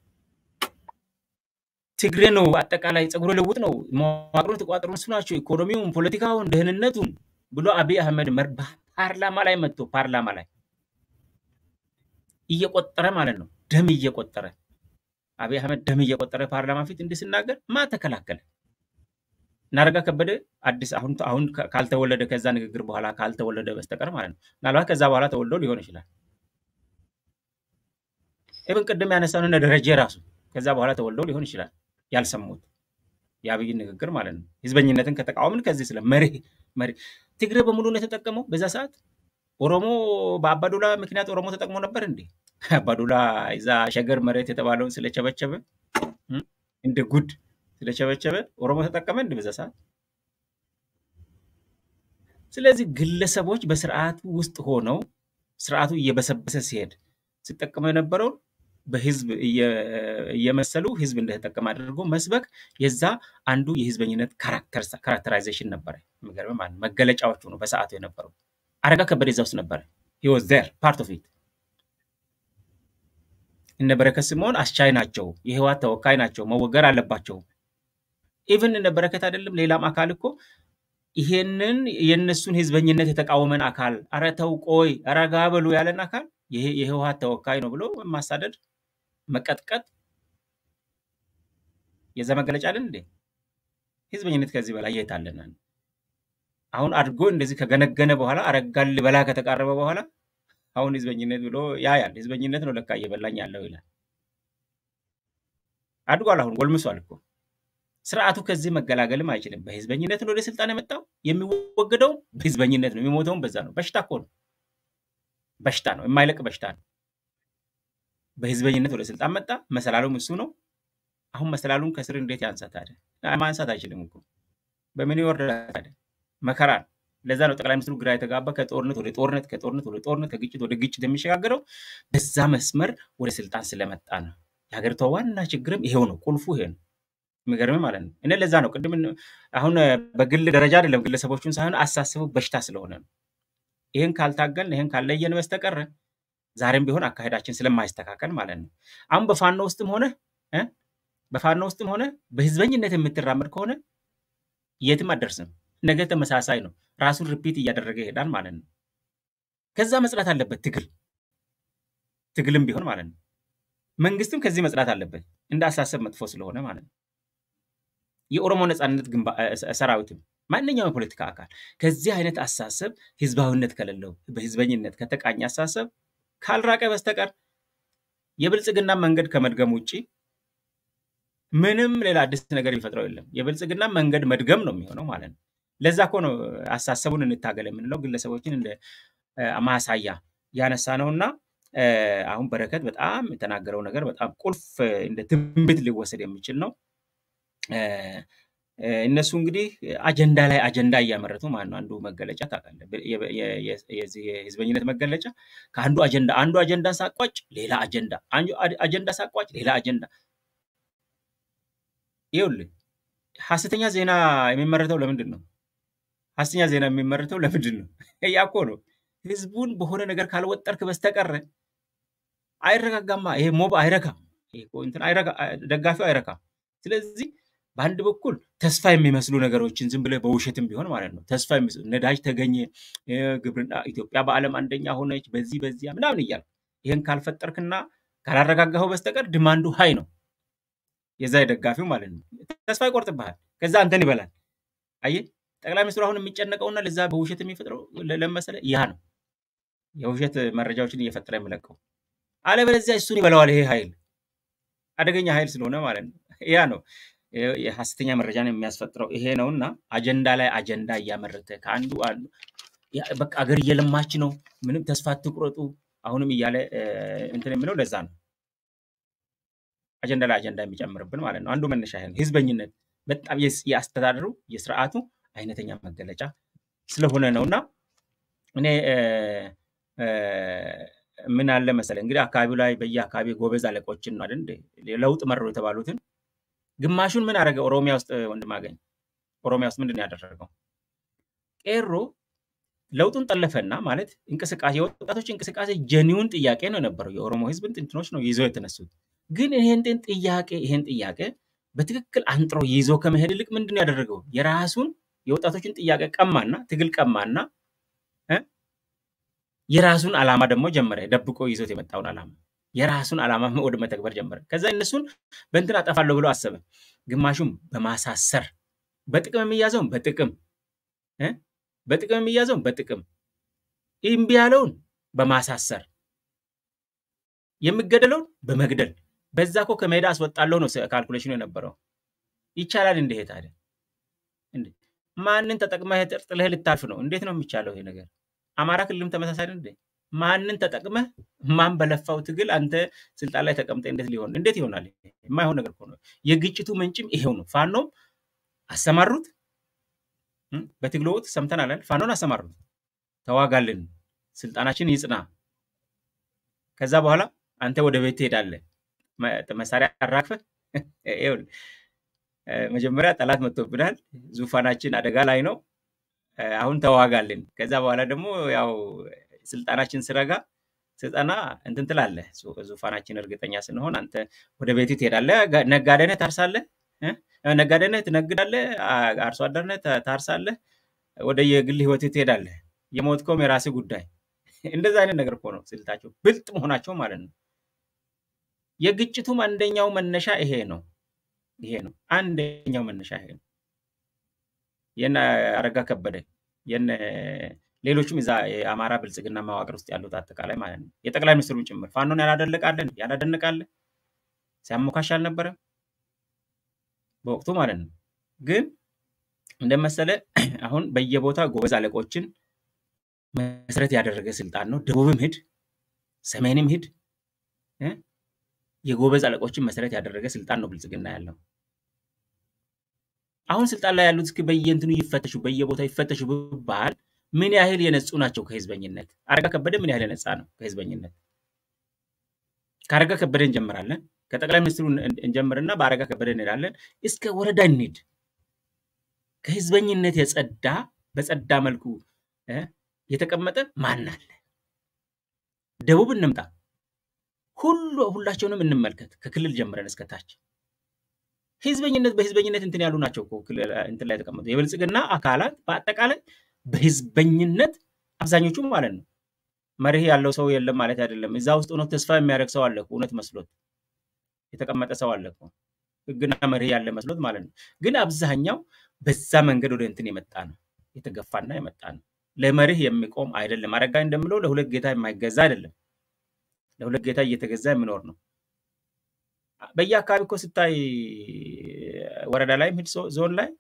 ትግሬ ነው፣ አጠቃላይ ፀጉረ ልውጥ ነው፣ መዋቅሩን የተቋጠሩ እነሱ ናቸው፣ ኢኮኖሚውን፣ ፖለቲካውን፣ ደህንነቱን ብሎ አብይ አህመድ መር ፓርላማ ላይ መጥቶ ፓርላማ ላይ እየቆጠረ ማለት ነው ደም እየቆጠረ አብይ አህመድ ደም እየቆጠረ ፓርላማ ፊት እንዲህ ሲናገር ማ ተከላከለ? እናረጋ ከበደ አዲስ አሁን አሁን ካልተወለደ ከዛ ንግግር በኋላ ካልተወለደ በስተቀር ማለት ነው። ምናልባት ከዛ በኋላ ተወልዶ ሊሆን ይችላል። ኢብን ቅድም ያነሳውን እነ ደረጀ ራሱ ከዛ በኋላ ተወልደው ሊሆን ይችላል ያልሰሙት የአብይን ንግግር ማለት ነው። ህዝበኝነትን ከተቃወምን ከዚህ ስለ መሪ መሪ ትግሬ በሙሉ ነው የተጠቀመው በዛ ሰዓት። ኦሮሞ በአባዱላ ምክንያት ኦሮሞ ተጠቅሞ ነበር እንዴ? አባዱላ እዛ ሸገር መሬት የተባለውን ስለቸበቸበ እም፣ እንደ ጉድ ስለቸበቸበ ኦሮሞ ተጠቀመ እንደ በዛ ሰዓት። ስለዚህ ግለሰቦች በስርዓቱ ውስጥ ሆነው ስርዓቱ እየበሰበሰ ሲሄድ ሲጠቀሙ የነበረውን በህዝብ እየ- እየመሰሉ ህዝብ እንደተጠቀመ አድርጎ መስበክ የዛ አንዱ የህዝበኝነት ካራክተራይዜሽን ነበረ። የሚገርምህ ማለት ነው። መገለጫዎቹ ነው በሰዓቱ የነበረው። አረጋ ከበደ እዛ ውስጥ ነበረ። ሂ ዋዝ ዜር ፓርት ኦፍ ኢት። እነ በረከት ስምዖን አስቻይ ናቸው፣ የህወሓት ተወካይ ናቸው፣ መወገር አለባቸው። ኢቭን እነ በረከት አይደለም ሌላም አካል እኮ ይሄንን የእነሱን ህዝበኝነት የተቃወመን አካል አረ ተው ቆይ ረጋ በሉ ያለን አካል ይሄ የህወሓት ተወካይ ነው ብሎ ማሳደድ፣ መቀጥቀጥ የዛ መገለጫ አለን እንዴ? ህዝበኝነት ከዚህ በላይ የት አለና? አሁን አድጎ እንደዚህ ከገነገነ በኋላ አረጋን ልበላ ከተቃረበ በኋላ አሁን ህዝበኝነት ብሎ ያያል። ህዝበኝነት ነው ለካ እየበላኝ ያለው ይላል። አድጓል። አሁን ጎልምሷል እኮ ስርዓቱ ከዚህ መገላገልም አይችልም። በህዝበኝነት ነው ወደ ስልጣን የመጣው። የሚወገደው በህዝበኝነት ነው፣ የሚሞተውም በዛ ነው። በሽታ እኮ ነው፣ በሽታ ነው፣ የማይለቅ በሽታ ነው። በህዝበኝነት ወደ ስልጣን መጣ። መሰላሉም እሱ ነው። አሁን መሰላሉን ከስር እንዴት ያንሳ ታዲያ? ማንሳት አይችልም እኮ በምን ይወርዳል ታዲያ? መከራ ነው። ለዛ ነው ጠቅላይ ሚኒስትሩ ግራ የተጋባ ከጦርነት ወደ ጦርነት ከጦርነት ወደ ጦርነት ከግጭት ወደ ግጭት የሚሸጋገረው በዛ መስመር ወደ ስልጣን ስለመጣ ነው። የሀገሪቷ ዋና ችግርም ይሄው ነው። ቁልፉ ይሄ ነው። የሚገርም ማለት ነው። እኔ ለዛ ነው ቅድም አሁን በግል ደረጃ አይደለም ግለሰቦቹን ሳይሆን አሳስቡ በሽታ ስለሆነ ነው። ይህን ካልታገልን ይህን ካለየን በስተቀረ ዛሬም ቢሆን አካሄዳችን ስለማይስተካከል ማለት ነው። አሁን በፋኖ ውስጥም ሆነ እ በፋኖ ውስጥም ሆነ በህዝበኝነት የምትራመድ ከሆነ የትም አደርስም። ነገ ተመሳሳይ ነው። ራሱን ሪፒት እያደረገ ይሄዳል ማለት ነው። ከዛ መጽዳት አለበት ትግል ትግልም ቢሆን ማለት ነው። መንግስትም ከዚህ መጽዳት አለበት እንደ አሳሰብ መጥፎ ስለሆነ ማለት ነው። የኦሮሞ ነፃነት ግንባ- እ- ሰራዊትም ማንኛውም የፖለቲካ አካል ከዚህ አይነት አሳሰብ ህዝባዊነት ከሌለው በህዝበኝነት ከተቃኘ አሳሰብ ካልራቀ በስተቀር የብልጽግና መንገድ ከመድገም ውጭ ምንም ሌላ አዲስ ነገር የሚፈጥረው የለም። የብልጽግና መንገድ መድገም ነው የሚሆነው ማለት ነው። ለዛ እኮ ነው አሳሰቡን እንታገል የምንለው ግለሰቦችን እንደ እ፣ ማሳያ ያነሳ ነው እና እ፣ አሁን በረከት በጣም የተናገረው ነገር በጣም ቁልፍ እ፣ እንደ ትንቢት ሊወሰድ የሚችል ነው። እ፣ እ፣ እነሱ እንግዲህ አጀንዳ ላይ አጀንዳ እያመረቱ ማለት ነው። አንዱ መገለጫ ታውቃለህ፣ በ- የ- የ- የ- የዚህ የህዝበኝነት መገለጫ ከአንዱ አጀንዳ አንዱ አጀንዳ ሳቋጭ ሌላ አጀንዳ፣ አንዱ አድ- አጀንዳ ሳቋጭ ሌላ አጀንዳ። ይኸውልህ ሀሰተኛ ዜና የሚመረተው ለምንድን ነው? ሐሰተኛ ዜና የሚመረተው ለምንድን ነው? ያ እኮ ነው። ህዝቡን በሆነ ነገር ካልወጠርክ በስተቀረ አይረጋጋማ። ይሄ ሞብ አይረካም። ይሄ እኮ እንትን አይረጋ- ደጋፊው አይረካም። ስለዚህ በአንድ በኩል ተስፋ የሚመስሉ ነገሮችን ዝም ብለህ በውሸትም ቢሆን ማለት ነው ተስፋ የሚመስሉ ነዳጅ ተገኘ፣ እ፣ ግብርና ኢትዮጵያ በዓለም አንደኛ ሆነች፣ በዚህ በዚያ ምናምን እያልክ ይህን ካልፈጠርክና ካላረጋጋኸው በስተቀር ድማንዱ ሀይ ነው የዛ የደጋፊው ማለት ነው። ተስፋ ይቆርጥብሃል። ከዛ አንተን ይበላል። አየህ ጠቅላይ ሚኒስትሩ አሁን የሚጨነቀውና ለዛ በውሸት የሚፈጥረው ለ- ለመሰለ ያ ነው የውሸት መረጃዎችን እየፈጠረ የሚለቀው። አለበለዚያ እሱን ይበላዋል። ይሄ ኃይል አደገኛ ኃይል ስለሆነ ማለት ነው። ያ ነው የ- የሐሰተኛ መረጃን የሚያስፈጥረው ይሄ ነው እና አጀንዳ ላይ አጀንዳ እያመረተ ከአንዱ አንዱ ያ በቃ አገር እየለማች ነው፣ ምንም ተስፋ አትቁረጡ አሁንም እያለ እ፣ እንትን የሚለው ለዛ ነው አጀንዳ ላይ አጀንዳ የሚጨምርብን ማለት ነው። አንዱ መነሻ ይሄ ነው። ህዝበኝነት በጣም የስ- የአስተዳደሩ የስርዓቱ አይነተኛ መገለጫ ስለሆነ ነው እና እኔ እ፣ እ፣ ምን አለ መሰለህ እንግዲህ አካባቢው ላይ በየአካባቢ ጎበዝ አለቆችን ነው አይደል እንዴ ለውጥ መሩ የተባሉትን ግማሹን ምን አደረገ? ኦሮሚያ ውስጥ ወንድም አገኝ ኦሮሚያ ውስጥ ምንድን ነው ያደረገው? ቄሮ ለውጡን ጠለፈና ማለት እንቅስቃሴ የወጣቶች እንቅስቃሴ ጀኒውን ጥያቄ ነው የነበረው። የኦሮሞ ህዝብን ጥንትኖች ነው ይዘው የተነሱት። ግን ይሄን ጤን ጥያቄ ይሄን ጥያቄ በትክክል አንጥሮ ይዞ ከመሄድ ይልቅ ምንድን ነው ያደረገው? የራሱን የወጣቶችን ጥያቄ ቀማና ትግል ቀማና እ? የራሱን ዓላማ ደግሞ ጀመረ። ደብቆ ይዞት የመጣውን ዓላማ የራሱን ዓላማ ወደ መተግበር ጀመረ። ከዛ እነሱን በእንትን አጠፋለሁ ብሎ አሰበ። ግማሹም በማሳሰር በጥቅም የሚያዘውን በጥቅም እ? በጥቅም የሚያዘውን በጥቅም እምቢ ያለውን በማሳሰር የሚገደለውን በመግደል በዛ እኮ ከሜዳ አስወጣለሁ ነው ካልኩሌሽኑ የነበረው። ይቻላል እንደ ይሄ ታዲያ እንዴ? ማንን ተጠቅመህ ጥለህ ልታልፍ ነው? እንዴት ነው የሚቻለው ይሄ ነገር? አማራ ክልልም ተመሳሳይ ነው እንዴ? ማንን ተጠቅመህ ማን በለፋው ትግል አንተ ስልጣን ላይ ተቀምጠ እንዴት ሊሆን እንዴት ይሆናል? የማይሆን ነገር እኮ ነው። የግጭቱ ምንጭም ይሄው ነው። ፋኖም አሰማሩት እም፣ በትግሉ ወቅት ሰምተናል አይደል? ፋኖን አሰማሩት፣ ተዋጋልን፣ ስልጣናችን ይጽና። ከዛ በኋላ አንተ ወደ ቤት ትሄዳለህ፣ መ- መሳሪያ አራግፈህ ይኸውልህ፣ እ፣ መጀመሪያ ጠላት መጥቶብናል፣ ዙፋናችን አደጋ ላይ ነው፣ እ፣ አሁን ተዋጋልን። ከዛ በኋላ ደግሞ ያው ስልጣናችን ስረጋ ስልጠና እንትን ትላለህ፣ ዙ- ዙፋናችን እርግጠኛ ስንሆን አንተ ወደ ቤት ትሄዳለህ፣ ጋ- ነጋዴ ነህ፣ ታርሳለህ እ? ነጋዴ ነህ፣ ትነግዳለህ፣ አ- አርሶ አደር ነህ፣ ታ- ታርሳለህ፣ ወደ የግል ህይወት ትሄዳለህ። የሞትከውም የራስህ ጉዳይ። እንደዛ አይነት ነገር እኮ ነው ስልታቸው፣ ብልጥ መሆናቸው ማለት ነው። የግጭቱም አንደኛው መነሻ ይሄ ነው። ይሄ ነው አንደኛው መነሻ ይሄ ነው። የነ አረጋ ከበደ የነ ሌሎችም እዛ የአማራ ብልጽግና መዋቅር ውስጥ ያሉት አጠቃላይ ማለት ነው የጠቅላይ ሚኒስትሩን ጭምር ፋኖን ያላደለቃለን ያላደነቃለ ሲያሞካሽ አልነበረም በወቅቱ ማለት ነው። ግን እንደመሰለ አሁን በየቦታ ጎበዝ አለቆችን መሰረት ያደረገ ስልጣን ነው። ደቡብም ሂድ፣ ሰሜንም ሂድ እ? የጎበዝ አለቆችን መሰረት ያደረገ ስልጣን ነው ብልጽግና ያለው። አሁን ስልጣን ላይ ያሉት እስኪ በየእንትኑ ይፈተሹ፣ በየቦታው ይፈተሹ ብባል ምን ያህል የነጹ ናቸው ከህዝበኝነት? አረጋ ከበደ ምን ያህል የነጻ ነው ከህዝበኝነት? ከአረጋ ከበደ እንጀምራለን። ከጠቅላይ ሚኒስትሩ እን- እንጀምርና በአረጋ ከበደ እንሄዳለን። እስከ ወረዳ እንሂድ። ከህዝበኝነት የጸዳ በጸዳ መልኩ እ፣ የተቀመጠ ማን አለ? ደቡብ እንምጣ። ሁሉ ሁላቸውንም እንመልከት፣ ከክልል ጀምረን እስከ ታች። ህዝበኝነት በህዝበኝነት እንትን ያሉ ናቸው እኮ ክልል እንትን ላይ የተቀመጡ የብልጽግና አካላት በአጠቃላይ በህዝበኝነት አብዛኞቹ ማለት ነው። መርህ ያለው ሰው የለም ማለት አይደለም። እዛ ውስጥ ሆኖ ተስፋ የሚያደርግ ሰው አለ እኮ፣ እውነት መስሎት የተቀመጠ ሰው አለ እኮ፣ ህግና መርህ ያለ መስሎት ማለት ነው። ግን አብዛኛው በዛ መንገድ ወደ እንትን የመጣ ነው፣ የተገፋና የመጣ ነው። ለመርህ የሚቆም አይደለም። አረጋኝ እንደምለው ለሁለት ጌታ የማይገዛ አይደለም። ለሁለት ጌታ እየተገዛ የሚኖር ነው። በየአካባቢ እኮ ስታይ ወረዳ ላይም ሂድ ዞ- ዞን ላይ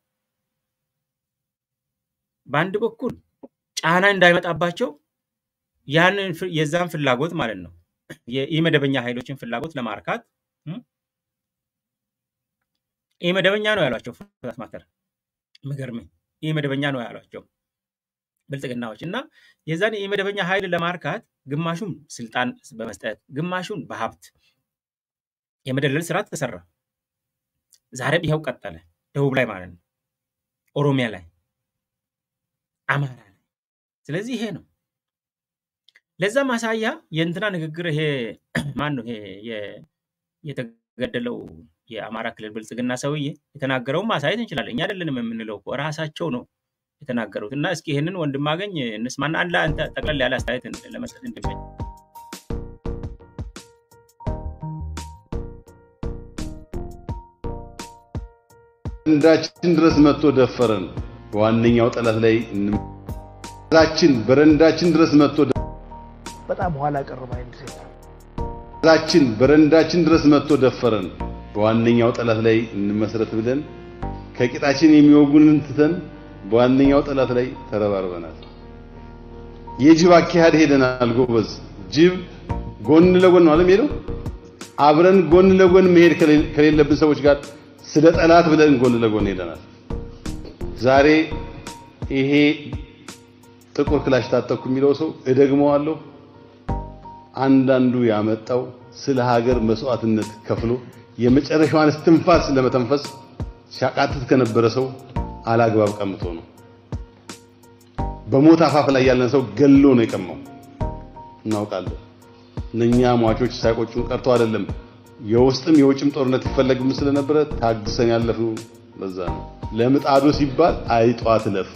በአንድ በኩል ጫና እንዳይመጣባቸው ያንን ፍ- የዛን ፍላጎት ማለት ነው የኢመደበኛ ኃይሎችን ፍላጎት ለማርካት እም፣ ኢመደበኛ ነው ያሏቸው ፍላት ማተር ምገርም ኢመደበኛ ነው ያሏቸው ብልጽግናዎች እና የዛን የኢመደበኛ ኃይል ለማርካት ግማሹን ስልጣን በመስጠት ግማሹን በሀብት የመደለል ስራ ተሰራ። ዛሬም ይኸው ቀጠለ። ደቡብ ላይ ማለት ነው፣ ኦሮሚያ ላይ አማራ ላይ። ስለዚህ ይሄ ነው ለዛ ማሳያ የእንትና ንግግር ይሄ ማን ነው ይሄ የ- የተገደለው የአማራ ክልል ብልጽግና ሰውዬ የተናገረውን ማሳየት እንችላለን። እኛ አይደለንም የምንለው እኮ ራሳቸው ነው የተናገሩት። እና እስኪ ይህንን ወንድም አገኝ እንስማና አንድ አንተ ጠቅለል ያለ አስተያየት እንድ- ለመስጠት እንድመኝ በረንዳችን ድረስ መጥቶ ደፈረን። በዋነኛው ጠላት ላይ እንም- ራችን በረንዳችን ድረስ መጥቶ በጣም ኋላ ቀር ማይንድ ሴት ነው። ራችን በረንዳችን ድረስ መጥቶ ደፈረን። በዋነኛው ጠላት ላይ እንመስረት ብለን ከቂጣችን የሚወጉንን ትተን በዋነኛው ጠላት ላይ ተረባርበናል። የጅብ አካሄድ ሄደናል ጎበዝ። ጅብ ጎን ለጎን ነው አለም ሄደው አብረን ጎን ለጎን መሄድ ከሌ- ከሌለብን ሰዎች ጋር ስለ ጠላት ብለን ጎን ለጎን ሄደናል። ዛሬ ይሄ ጥቁር ክላሽ ታጠቅኩ የሚለው ሰው እደግመዋለሁ። አንዳንዱ ያመጣው ስለ ሀገር መስዋዕትነት ከፍሎ የመጨረሻዋን እስትንፋስ ለመተንፈስ ሲያቃትት ከነበረ ሰው አላግባብ ቀምቶ ነው። በሞት አፋፍ ላይ ያለን ሰው ገሎ ነው የቀማው። እናውቃለን። እነኛ ሟቾች ሳይቆጩን ቀርተው አይደለም። የውስጥም የውጭም ጦርነት ይፈለግም ስለነበረ ታግሰን ያለፍነው ለዛ ነው። ለምጣዱ ሲባል አይጧ ትለፍ።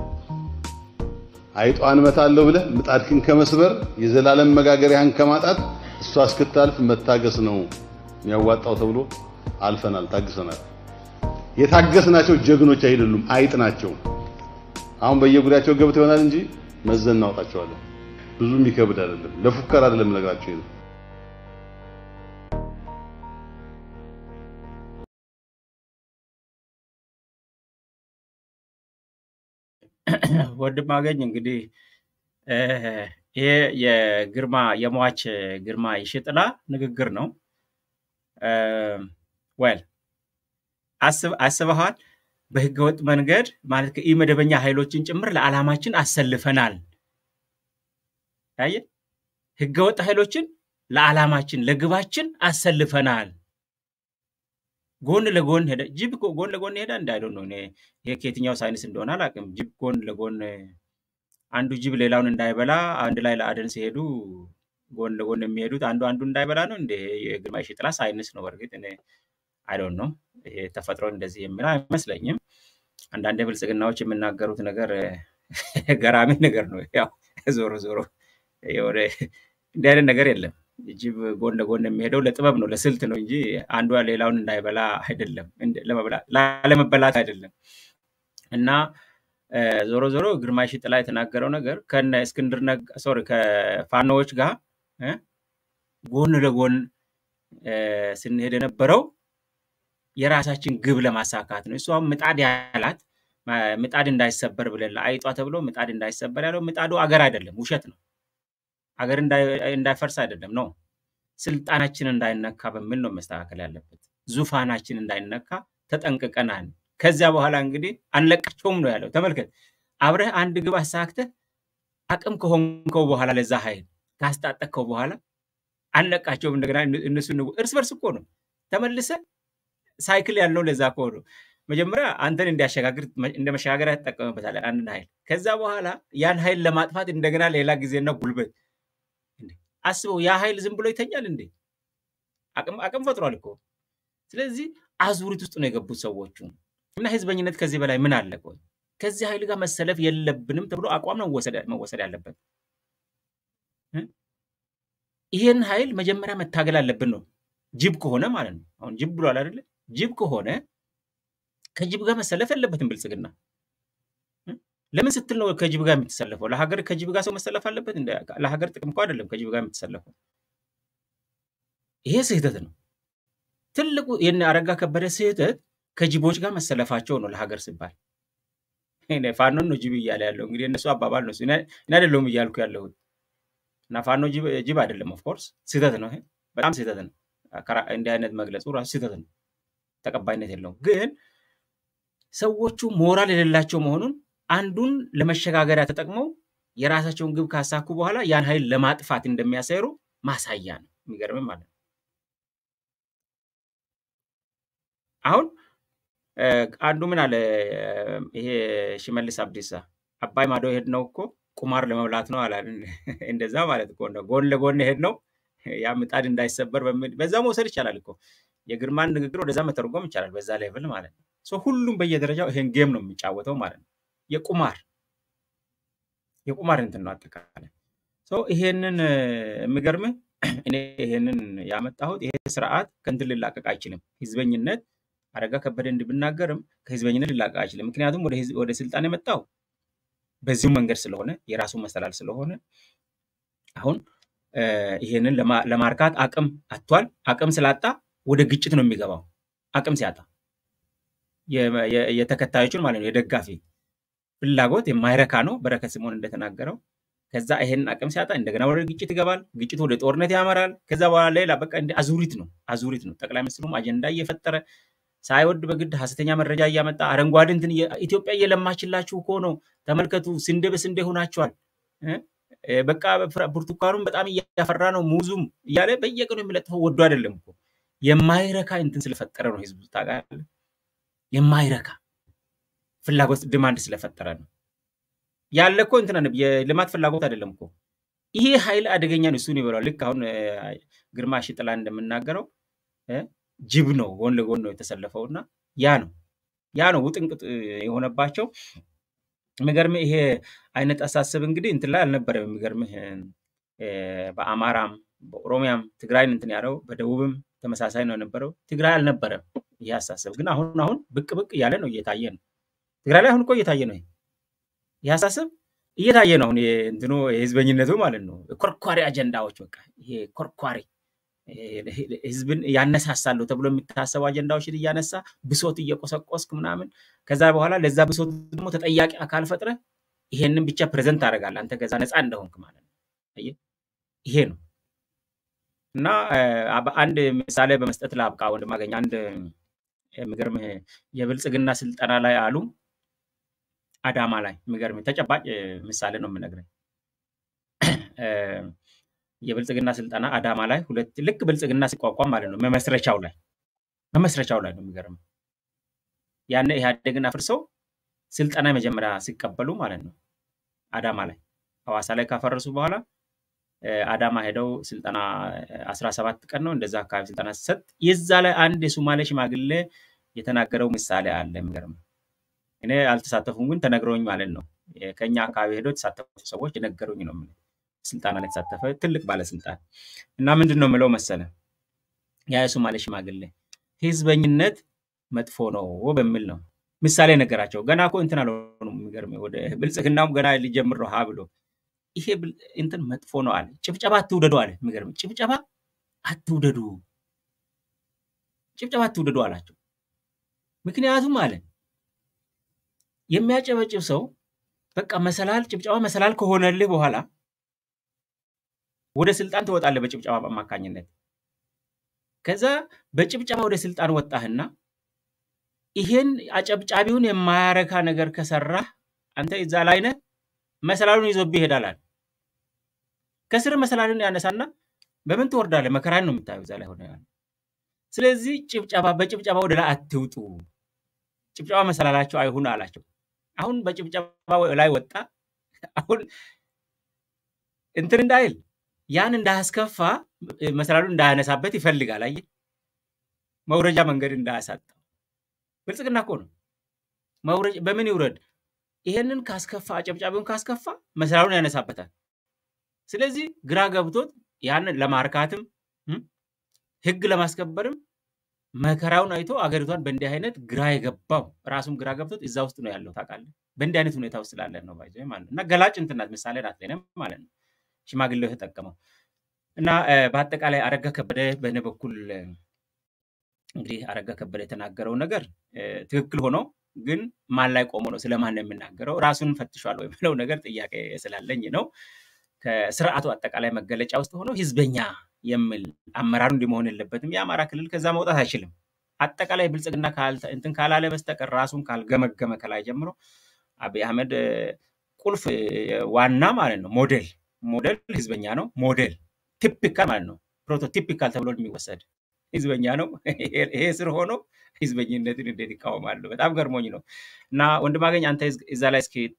አይጧን እመታለሁ ብለህ ምጣድክን ከመስበር የዘላለም መጋገሪያህን ከማጣት እሷ እስክታልፍ መታገስ ነው የሚያዋጣው ተብሎ አልፈናል፣ ታግሰናል። የታገስናቸው ጀግኖች አይደሉም፣ አይጥ ናቸው። አሁን በየጉዳያቸው ገብተው ይሆናል እንጂ መዘን እናወጣቸዋለን። ብዙ የሚከብድ አይደለም። ለፉከራ አይደለም ነግራቸው ይሄ ነው። ወንድም አገኝ እንግዲህ እ፣ ይሄ የግርማ የሟች ግርማ ይሽጥላ ንግግር ነው። ወል አስበሃል። በህገወጥ መንገድ ማለት ከኢመደበኛ ኃይሎችን ጭምር ለዓላማችን አሰልፈናል። አየህ፣ ህገወጥ ኃይሎችን ለዓላማችን ለግባችን አሰልፈናል። ጎን ለጎን ሄደ። ጅብ እኮ ጎን ለጎን ሄዳ እንዳይለው ነው። እኔ ይሄ ከየትኛው ሳይንስ እንደሆነ አላውቅም። ጅብ ጎን ለጎን አንዱ ጅብ ሌላውን እንዳይበላ አንድ ላይ ለአደን ሲሄዱ ጎን ለጎን የሚሄዱት አንዱ አንዱ እንዳይበላ ነው እንደ የግርማ የሺጥላ ሳይንስ ነው። በእርግጥ እኔ አይዶን ነው ይሄ ተፈጥሮ እንደዚህ የሚል አይመስለኝም። አንዳንድ ብልጽግናዎች የሚናገሩት ነገር ገራሚ ነገር ነው። ያው ዞሮ ዞሮ የሆነ እንዲህ አይነት ነገር የለም። ጅብ ጎን ለጎን የሚሄደው ለጥበብ ነው፣ ለስልት ነው እንጂ አንዷ ሌላውን እንዳይበላ አይደለም፣ እንደ- ለመብላት- ላለመበላት አይደለም። እና እ፣ ዞሮ ዞሮ ግርማ የሺጥላ የተናገረው ነገር ከነ እስክንድር ነጋ ሶሪ ከፋኖዎች ጋር እ፣ ጎን ለጎን እ፣ ስንሄድ የነበረው የራሳችን ግብ ለማሳካት ነው። እሷም ምጣድ ያላት ማ- ምጣድ እንዳይሰበር ብለን ለአይጧ ተብሎ ምጣድ እንዳይሰበር ያለው ምጣዱ አገር አይደለም፣ ውሸት ነው። አገር እንዳይ- እንዳይፈርስ አይደለም ነው ስልጣናችን እንዳይነካ በሚል ነው መስተካከል ያለበት። ዙፋናችን እንዳይነካ ተጠንቅቀናል። ከዚያ በኋላ እንግዲህ አንለቃቸውም ነው ያለው። ተመልከት፣ አብረህ አንድ ግብ አሳክተህ አቅም ከሆንከው በኋላ ለዛ ኃይል ካስታጠቅከው በኋላ አንለቃቸውም። እንደገና እነ- እነሱ ንጉ- እርስ በርስ እኮ ነው ተመልሰ ሳይክል ያልነው ለዛ እኮ ነው። መጀመሪያ አንተን እንዲያሸጋግር እንደ መሸጋገሪያ ትጠቀምበታለህ አንድን ኃይል። ከዛ በኋላ ያን ኃይል ለማጥፋት እንደገና ሌላ ጊዜና ጉልበት እንዴ! አስበው፣ ያ ኃይል ዝም ብሎ ይተኛል እንዴ? አቅም አቅም ፈጥሯል እኮ። ስለዚህ አዙሪት ውስጥ ነው የገቡት ሰዎቹ እና ህዝበኝነት ከዚህ በላይ ምን አለ? ቆይ ከዚህ ኃይል ጋር መሰለፍ የለብንም ተብሎ አቋም ነው መወሰድ መወሰድ ያለበት። እ? ይሄን ኃይል መጀመሪያ መታገል አለብን ነው ጅብ ከሆነ ማለት ነው። አሁን ጅብ ብሏል አይደለ? ጅብ ከሆነ ከጅብ ጋር መሰለፍ የለበትም ብልጽግና። እ? ለምን ስትል ነው ከጅብ ጋር የምትሰለፈው? ለሀገር ከጅብ ጋር ሰው መሰለፍ አለበት? እንደ ለሀገር ጥቅም እኮ አይደለም ከጅብ ጋር የምትሰለፈው። ይሄ ስህተት ነው። ትልቁ የነ አረጋ ከበደ ስህተት ከጅቦች ጋር መሰለፋቸው ነው ለሀገር ሲባል። እኔ ፋኖን ነው ጅብ እያለ ያለው እንግዲህ እነሱ አባባል ነው። እኔ እኔ አይደለሁም እያልኩ ያለሁት እና ፋኖ ጅብ ጅብ አይደለም። ኦፍኮርስ ስህተት ነው። ይሄ በጣም ስህተት ነው። ከራ- እንዲህ አይነት መግለጹ ራሱ ስህተት ነው፣ ተቀባይነት የለውም። ግን ሰዎቹ ሞራል የሌላቸው መሆኑን አንዱን ለመሸጋገሪያ ተጠቅመው የራሳቸውን ግብ ካሳኩ በኋላ ያን ኃይል ለማጥፋት እንደሚያሰሩ ማሳያ ነው። የሚገርምም ማለት ነው። አሁን እ፣ አንዱ ምን አለ እ፣ ይሄ ሽመልስ አብዲሳ አባይ ማዶ የሄድነው እኮ ቁማር ለመብላት ነው አላል። እንደዛ ማለት እኮ ነው። ጎን ለጎን የሄድነው ያ ምጣድ እንዳይሰበር በሚል በዛ መውሰድ ይቻላል እኮ የግርማን ንግግር ወደዛ መተርጎም ይቻላል። በዛ ሌቭል ማለት ነው። ሶ ሁሉም በየደረጃው ይሄን ጌም ነው የሚጫወተው ማለት ነው። የቁማር የቁማር እንትን ነው አጠቃላይ። ሶ ይሄንን እ፣ የሚገርምህ እኔ ይሄንን ያመጣሁት ይሄ ስርዓት ከእንትን ሊላቀቅ አይችልም። ህዝበኝነት አረጋ ከበደ እንድብናገርም ከህዝበኝነት ሊላቀቅ አይችልም። ምክንያቱም ወደ ህዝብ- ወደ ስልጣን የመጣው በዚሁ መንገድ ስለሆነ የራሱ መሰላል ስለሆነ አሁን እ፣ ይሄንን ለማ- ለማርካት አቅም አጥቷል። አቅም ስላጣ ወደ ግጭት ነው የሚገባው። አቅም ሲያጣ የ- የ- የተከታዮቹን ማለት ነው የደጋፊ ፍላጎት የማይረካ ነው። በረከት ስምዖን እንደተናገረው ከዛ ይሄንን አቅም ሲያጣ እንደገና ወደ ግጭት ይገባል። ግጭቱ ወደ ጦርነት ያመራል። ከዛ በኋላ ሌላ በቃ እንደ አዙሪት ነው አዙሪት ነው። ጠቅላይ ሚኒስትሩም አጀንዳ እየፈጠረ ሳይወድ በግድ ሀሰተኛ መረጃ እያመጣ አረንጓዴ እንትን እየ- ኢትዮጵያ እየለማችላችሁ እኮ ነው፣ ተመልከቱ፣ ስንዴ በስንዴ ሆናችኋል እ? እ፣ በቃ ፍራ- ብርቱካኑም በጣም እያፈራ ነው፣ ሙዙም እያለ በየቀኑ የሚለጥፈው ወዶ አይደለም እኮ የማይረካ እንትን ስለፈጠረ ነው። ህዝቡ ታውቃለህ፣ የማይረካ ፍላጎት ዲማንድ ስለፈጠረ ነው። ያለ እኮ እንትን አይደለም፣ የልማት ፍላጎት አይደለም እኮ ይሄ ኃይል አደገኛ ነው። እሱን ይበላል። ልክ አሁን እ፣ ግርማ ሽጥላ እንደምናገረው እ፣ ጅብ ነው ጎን ለጎን ነው የተሰለፈው እና ያ ነው ያ ነው ውጥንቅጥ እ፣ የሆነባቸው። የሚገርምህ ይሄ አይነት አሳሰብ እንግዲህ እንትን ላይ አልነበረም። የሚገርምህ እ፣ በአማራም በኦሮሚያም ትግራይን እንትን ያለው በደቡብም ተመሳሳይ ነው የነበረው። ትግራይ አልነበረም ይሄ አሳሰብ ግን አሁን አሁን ብቅ ብቅ እያለ ነው እየታየ ነው። ትግራይ ላይ አሁን እኮ እየታየ ነው ይሄ ይህ ሀሳብ እየታየ ነው። አሁን የ- እንትኑ የህዝበኝነቱ ማለት ነው። ኮርኳሪ አጀንዳዎች በቃ ይሄ ኮርኳሪ ይሄ ህዝብን ያነሳሳሉ ተብሎ የሚታሰቡ አጀንዳዎችን እያነሳ ብሶት እየቆሰቆስክ ምናምን ከዛ በኋላ ለዛ ብሶት ደግሞ ተጠያቂ አካል ፈጥረ ይሄንን ብቻ ፕሬዘንት ታደርጋለህ አንተ ከዛ ነፃ እንደሆንክ ማለት ነው። አየህ? ይሄ ነው እና እ፣ አብ- አንድ ምሳሌ በመስጠት ላብቃ ወንድም አገኝ አንድ የሚገርምህ የብልጽግና ስልጠና ላይ አሉ አዳማ ላይ የሚገርም ተጨባጭ እ፣ ምሳሌ ነው የምነግርህ። እ፣ የብልጽግና ስልጠና አዳማ ላይ ሁለት ልክ ብልጽግና ሲቋቋም ማለት ነው መመስረቻው ላይ መመስረቻው ላይ ነው የሚገርም ያኔ ኢህአዴግን አፍርሰው ስልጠና የመጀመሪያ ሲቀበሉ ማለት ነው አዳማ ላይ ሐዋሳ ላይ ካፈረሱ በኋላ እ፣ አዳማ ሄደው ስልጠና አስራ ሰባት ቀን ነው እንደዛ አካባቢ ስልጠና ሲሰጥ የዛ ላይ አንድ የሶማሌ ሽማግሌ የተናገረው ምሳሌ አለ የሚገርም እኔ አልተሳተፉም፣ ግን ተነግረውኝ ማለት ነው። የ- ከኛ አካባቢ ሄደው የተሳተፉ ሰዎች የነገሩኝ ነው። የምልህ። ስልጠና ላይ የተሳተፈ ትልቅ ባለስልጣን እና ምንድን ነው የምለው መሰለ ያ የሶማሌ ሽማግሌ ህዝበኝነት መጥፎ ነው በሚል ነው ምሳሌ ነገራቸው። ገና እኮ እንትን አልሆኑም። የሚገርምህ ወደ ብልጽግናውም ገና ሊጀምር ነው ሀ ብሎ ይሄ ብል- እንትን መጥፎ ነው አለ። ጭብጨባ አትውደዱ አለ። የሚገርምህ ጭብጨባ አትውደዱ፣ ጭብጨባ አትውደዱ አላቸው። ምክንያቱም አለ የሚያጨበጭብ ሰው በቃ መሰላል ጭብጨባ መሰላል ከሆነልህ በኋላ ወደ ስልጣን ትወጣለህ በጭብጨባ አማካኝነት። ከዛ በጭብጨባ ወደ ስልጣን ወጣህና ይሄን አጨብጫቢውን የማያረካ ነገር ከሰራህ አንተ እዛ ላይ ነህ፣ መሰላሉን ይዞብህ ይሄዳል አለ። ከስር መሰላሉን ያነሳና በምን ትወርዳለህ? መከራን ነው የምታየው እዛ ላይ ሆነ ያለ። ስለዚህ ጭብጨባ በጭብጨባ ወደ ላይ አትውጡ፣ ጭብጨባ መሰላላቸው አይሁን አላቸው። አሁን በጭብጨባ ላይ ወጣ። አሁን እንትን እንዳይል ያን እንዳያስከፋ መሰላሉን እንዳያነሳበት ይፈልጋል። አየህ፣ መውረጃ መንገድ እንዳያሳጣው። ብልጽግና እኮ ነው መውረጃ በምን ይውረድ? ይሄንን ካስከፋ አጨብጫቢውን ካስከፋ መሰላሉን ያነሳበታል። ስለዚህ ግራ ገብቶት ያንን ለማርካትም እም፣ ህግ ለማስከበርም መከራውን አይቶ አገሪቷን በእንዲህ አይነት ግራ የገባው ራሱም ግራ ገብቶት እዛ ውስጥ ነው ያለው። ታውቃለህ፣ በእንዲህ አይነት ሁኔታ ውስጥ ስላለን ነው ባይዘ ማለት ነው። እና ገላጭ እንትን ናት፣ ምሳሌ ናት ለእኔም ማለት ነው ሽማግሌው የተጠቀመው እና እ፣ በአጠቃላይ አረጋ ከበደ በእኔ በኩል እ፣ እንግዲህ አረጋ ከበደ የተናገረው ነገር እ፣ ትክክል ሆኖ ግን ማን ላይ ቆሞ ነው ስለማን ነው የምናገረው ራሱን ፈትሿል ወይ ብለው ነገር ጥያቄ ስላለኝ ነው። ከስርዓቱ አጠቃላይ መገለጫ ውስጥ ሆኖ ህዝበኛ የሚል አመራሩ እንዲህ መሆን የለበትም። የአማራ ክልል ከዛ መውጣት አይችልም። አጠቃላይ ብልጽግና ካልተ- እንትን ካላለ በስተቀር ራሱን ካልገመገመ ከላይ ጀምሮ አብይ አህመድ እ፣ ቁልፍ እ፣ ዋና ማለት ነው ሞዴል ሞዴል ህዝበኛ ነው። ሞዴል ቲፒካል ማለት ነው ፕሮቶቲፒካል ተብሎ የሚወሰድ ህዝበኛ ነው። ይሄ ስር ሆኖ ህዝበኝነትን እንዴት ይቃወማሉ? በጣም ገርሞኝ ነው። እና ወንድማገኝ አንተ እዝ- እዛ ላይ እስኪ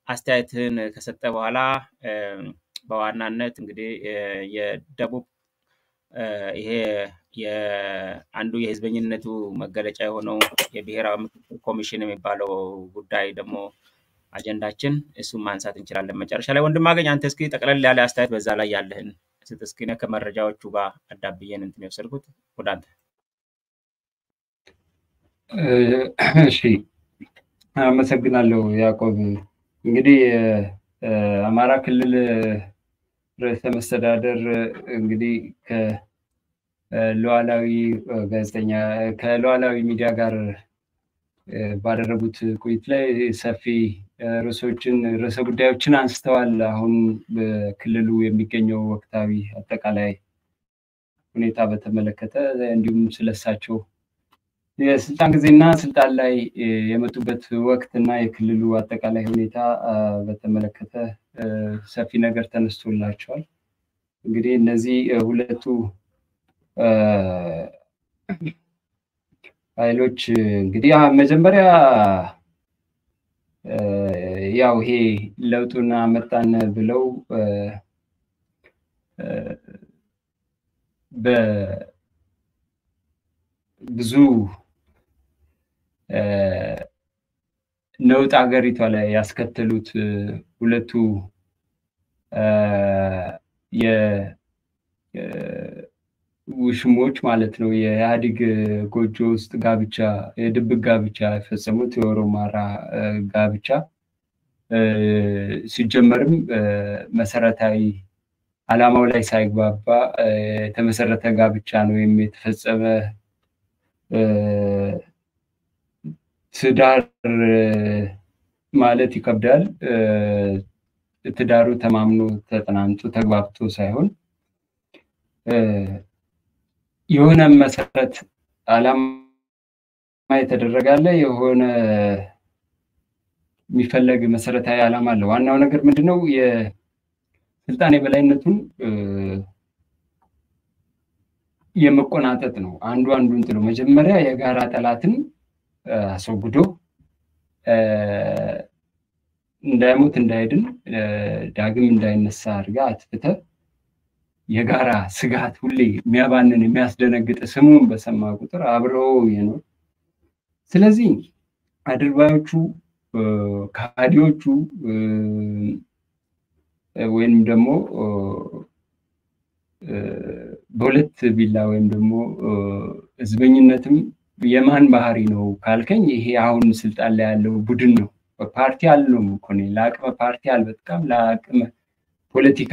አስተያየትህን ከሰጠ በኋላ በዋናነት እንግዲህ የደቡብ ይሄ የአንዱ የህዝበኝነቱ መገለጫ የሆነው የብሔራዊ ምክክር ኮሚሽን የሚባለው ጉዳይ ደግሞ አጀንዳችን እሱን ማንሳት እንችላለን። መጨረሻ ላይ ወንድም አገኝ አንተ እስኪ ጠቅለል ያለ አስተያየት በዛ ላይ ያለህን ስጥ እስኪ። እኔ ከመረጃዎቹ ጋር አዳብዬን እንትን የወሰድኩት ወደ አንተ። እሺ፣ አመሰግናለሁ ያዕቆብ። እንግዲህ አማራ ክልል ርዕሰ መስተዳደር እንግዲህ ከሉዓላዊ ጋዜጠኛ ከሉዓላዊ ሚዲያ ጋር ባደረጉት ቆይት ላይ ሰፊ ርዕሶችን ርዕሰ ጉዳዮችን አንስተዋል። አሁን በክልሉ የሚገኘው ወቅታዊ አጠቃላይ ሁኔታ በተመለከተ እንዲሁም ስለሳቸው የስልጣን ጊዜና ስልጣን ላይ የመጡበት ወቅት እና የክልሉ አጠቃላይ ሁኔታ በተመለከተ ሰፊ ነገር ተነስቶላቸዋል። እንግዲህ እነዚህ ሁለቱ ኃይሎች እንግዲህ መጀመሪያ ያው ይሄ ለውጡን አመጣን ብለው በብዙ ነውጥ ሀገሪቷ ላይ ያስከተሉት ሁለቱ ውሽሞች ማለት ነው የኢህአዴግ ጎጆ ውስጥ ጋብቻ የድብቅ ጋብቻ የፈጸሙት የኦሮማራ ጋብቻ ሲጀመርም መሰረታዊ ዓላማው ላይ ሳይግባባ የተመሰረተ ጋብቻ ነው ወይም የተፈጸመ ትዳር ማለት ይከብዳል። ትዳሩ ተማምኖ ተጠናንቶ ተግባብቶ ሳይሆን የሆነ መሰረት ዓላማ የተደረጋለ የሆነ የሚፈለግ መሰረታዊ ዓላማ አለ። ዋናው ነገር ምንድነው? የስልጣን የበላይነቱን የመቆናጠጥ ነው። አንዱ አንዱን ጥሎ መጀመሪያ የጋራ ጠላትን አስወግዶ እንዳይሞት እንዳይድን ዳግም እንዳይነሳ አድርጋ አትፍተ የጋራ ስጋት ሁሌ የሚያባንን የሚያስደነግጥ ስሙን በሰማ ቁጥር አብረው የኖር ስለዚህ አድርባዮቹ ከሃዲዎቹ ወይም ደግሞ በሁለት ቢላ ወይም ደግሞ ህዝበኝነትም የማን ባህሪ ነው ካልከኝ ይሄ አሁን ስልጣን ላይ ያለው ቡድን ነው። ፓርቲ አልነውም እኮ እኔ ለአቅመ ፓርቲ አልበቃም፣ ለአቅመ ፖለቲካ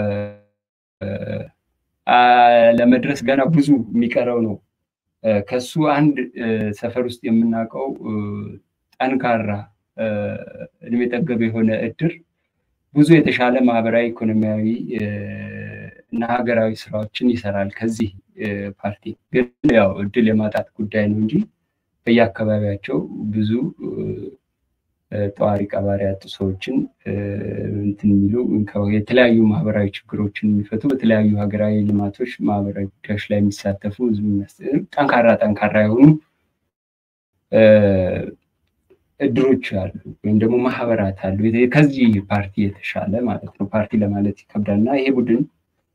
ለመድረስ ገና ብዙ የሚቀረው ነው። ከሱ አንድ ሰፈር ውስጥ የምናውቀው ጠንካራ እድሜ ጠገብ የሆነ እድር ብዙ የተሻለ ማህበራዊ፣ ኢኮኖሚያዊ እና ሀገራዊ ስራዎችን ይሰራል። ከዚህ ፓርቲ ግን ያው እድል የማጣት ጉዳይ ነው እንጂ በየአካባቢያቸው ብዙ ጠዋሪ ቀባሪ ያጡ ሰዎችን እንትን የሚሉ የተለያዩ ማህበራዊ ችግሮችን የሚፈቱ በተለያዩ ሀገራዊ ልማቶች፣ ማህበራዊ ጉዳዮች ላይ የሚሳተፉ ጠንካራ ጠንካራ የሆኑ እድሮች አሉ ወይም ደግሞ ማህበራት አሉ። ከዚህ ፓርቲ የተሻለ ማለት ነው። ፓርቲ ለማለት ይከብዳል እና ይሄ ቡድን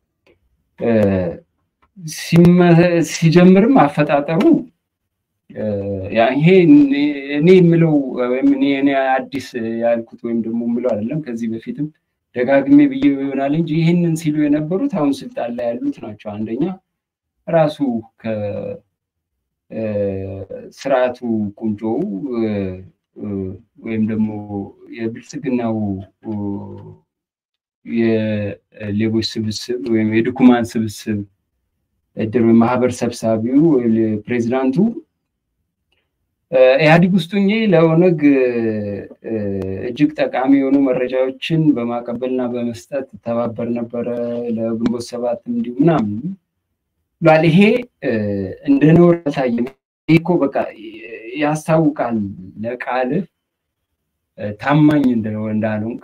ሲጀምርም አፈጣጠሩ ይሄ እኔ የምለው ወይም እኔ አዲስ ያልኩት ወይም ደግሞ የምለው አይደለም። ከዚህ በፊትም ደጋግሜ ብዬ ይሆናል እንጂ ይህንን ሲሉ የነበሩት አሁን ስልጣን ላይ ያሉት ናቸው። አንደኛ ራሱ ከስርዓቱ ቁንጮው ወይም ደግሞ የብልጽግናው የሌቦች ስብስብ ወይም የድኩማን ስብስብ እድር ወይም ማህበር ሰብሳቢው ፕሬዚዳንቱ ኢህአዲግ ውስጥ ሆኜ ለኦነግ እጅግ ጠቃሚ የሆኑ መረጃዎችን በማቀበልና በመስጠት ተባበር ነበረ፣ ለግንቦት ሰባት እንዲሁ ምናምን ብሏል። ይሄ እንደ ነውር አልታየም። ይሄ እኮ በቃ ያስታውቃል፣ ለቃልህ ታማኝ እንዳልሆንክ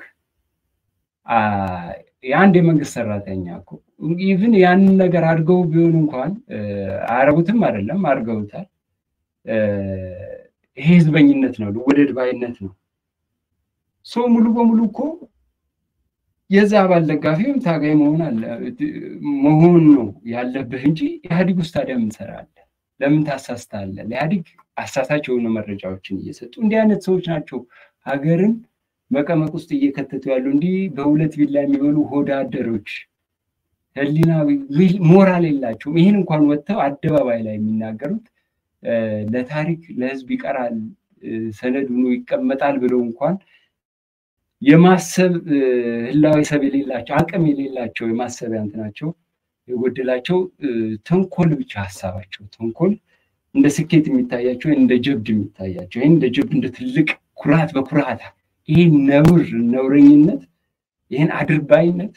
የአንድ የመንግስት ሰራተኛ እኮ ኢቭን ያንን ነገር አድርገው ቢሆን እንኳን አያረጉትም አይደለም፣ አድርገውታል። ይሄ ህዝበኝነት ነው፣ ወደድ ባይነት ነው። ሰው ሙሉ በሙሉ እኮ የዛ አባል ደጋፊ ወይም ታጋይ መሆን አለ መሆን ነው ያለብህ እንጂ ኢህአዲግ ውስጥ ታዲያ ምን ትሰራለህ? ለምን ታሳስታለህ? ለኢህአዲግ አሳሳች የሆኑ መረጃዎችን እየሰጡ እንዲህ አይነት ሰዎች ናቸው ሀገርን መቀመቅ ውስጥ እየከተቱ ያሉ እንዲህ በሁለት ቢላ የሚበሉ ሆዳ አደሮች ህሊና ሞራል የላቸውም። ይህን እንኳን ወጥተው አደባባይ ላይ የሚናገሩት ለታሪክ ለህዝብ ይቀራል ሰነድ ሆኖ ይቀመጣል ብለው እንኳን የማሰብ ህላዊ ሰብ የሌላቸው አቅም የሌላቸው የማሰቢያ እንትናቸው የጎደላቸው ተንኮል ብቻ ሀሳባቸው ተንኮል እንደ ስኬት የሚታያቸው እንደ ጀብድ የሚታያቸው ይህን እንደ ጀብድ እንደ ትልቅ ኩራት በኩራት ይህ ነውር ነውረኝነት ይህን አድርባይነት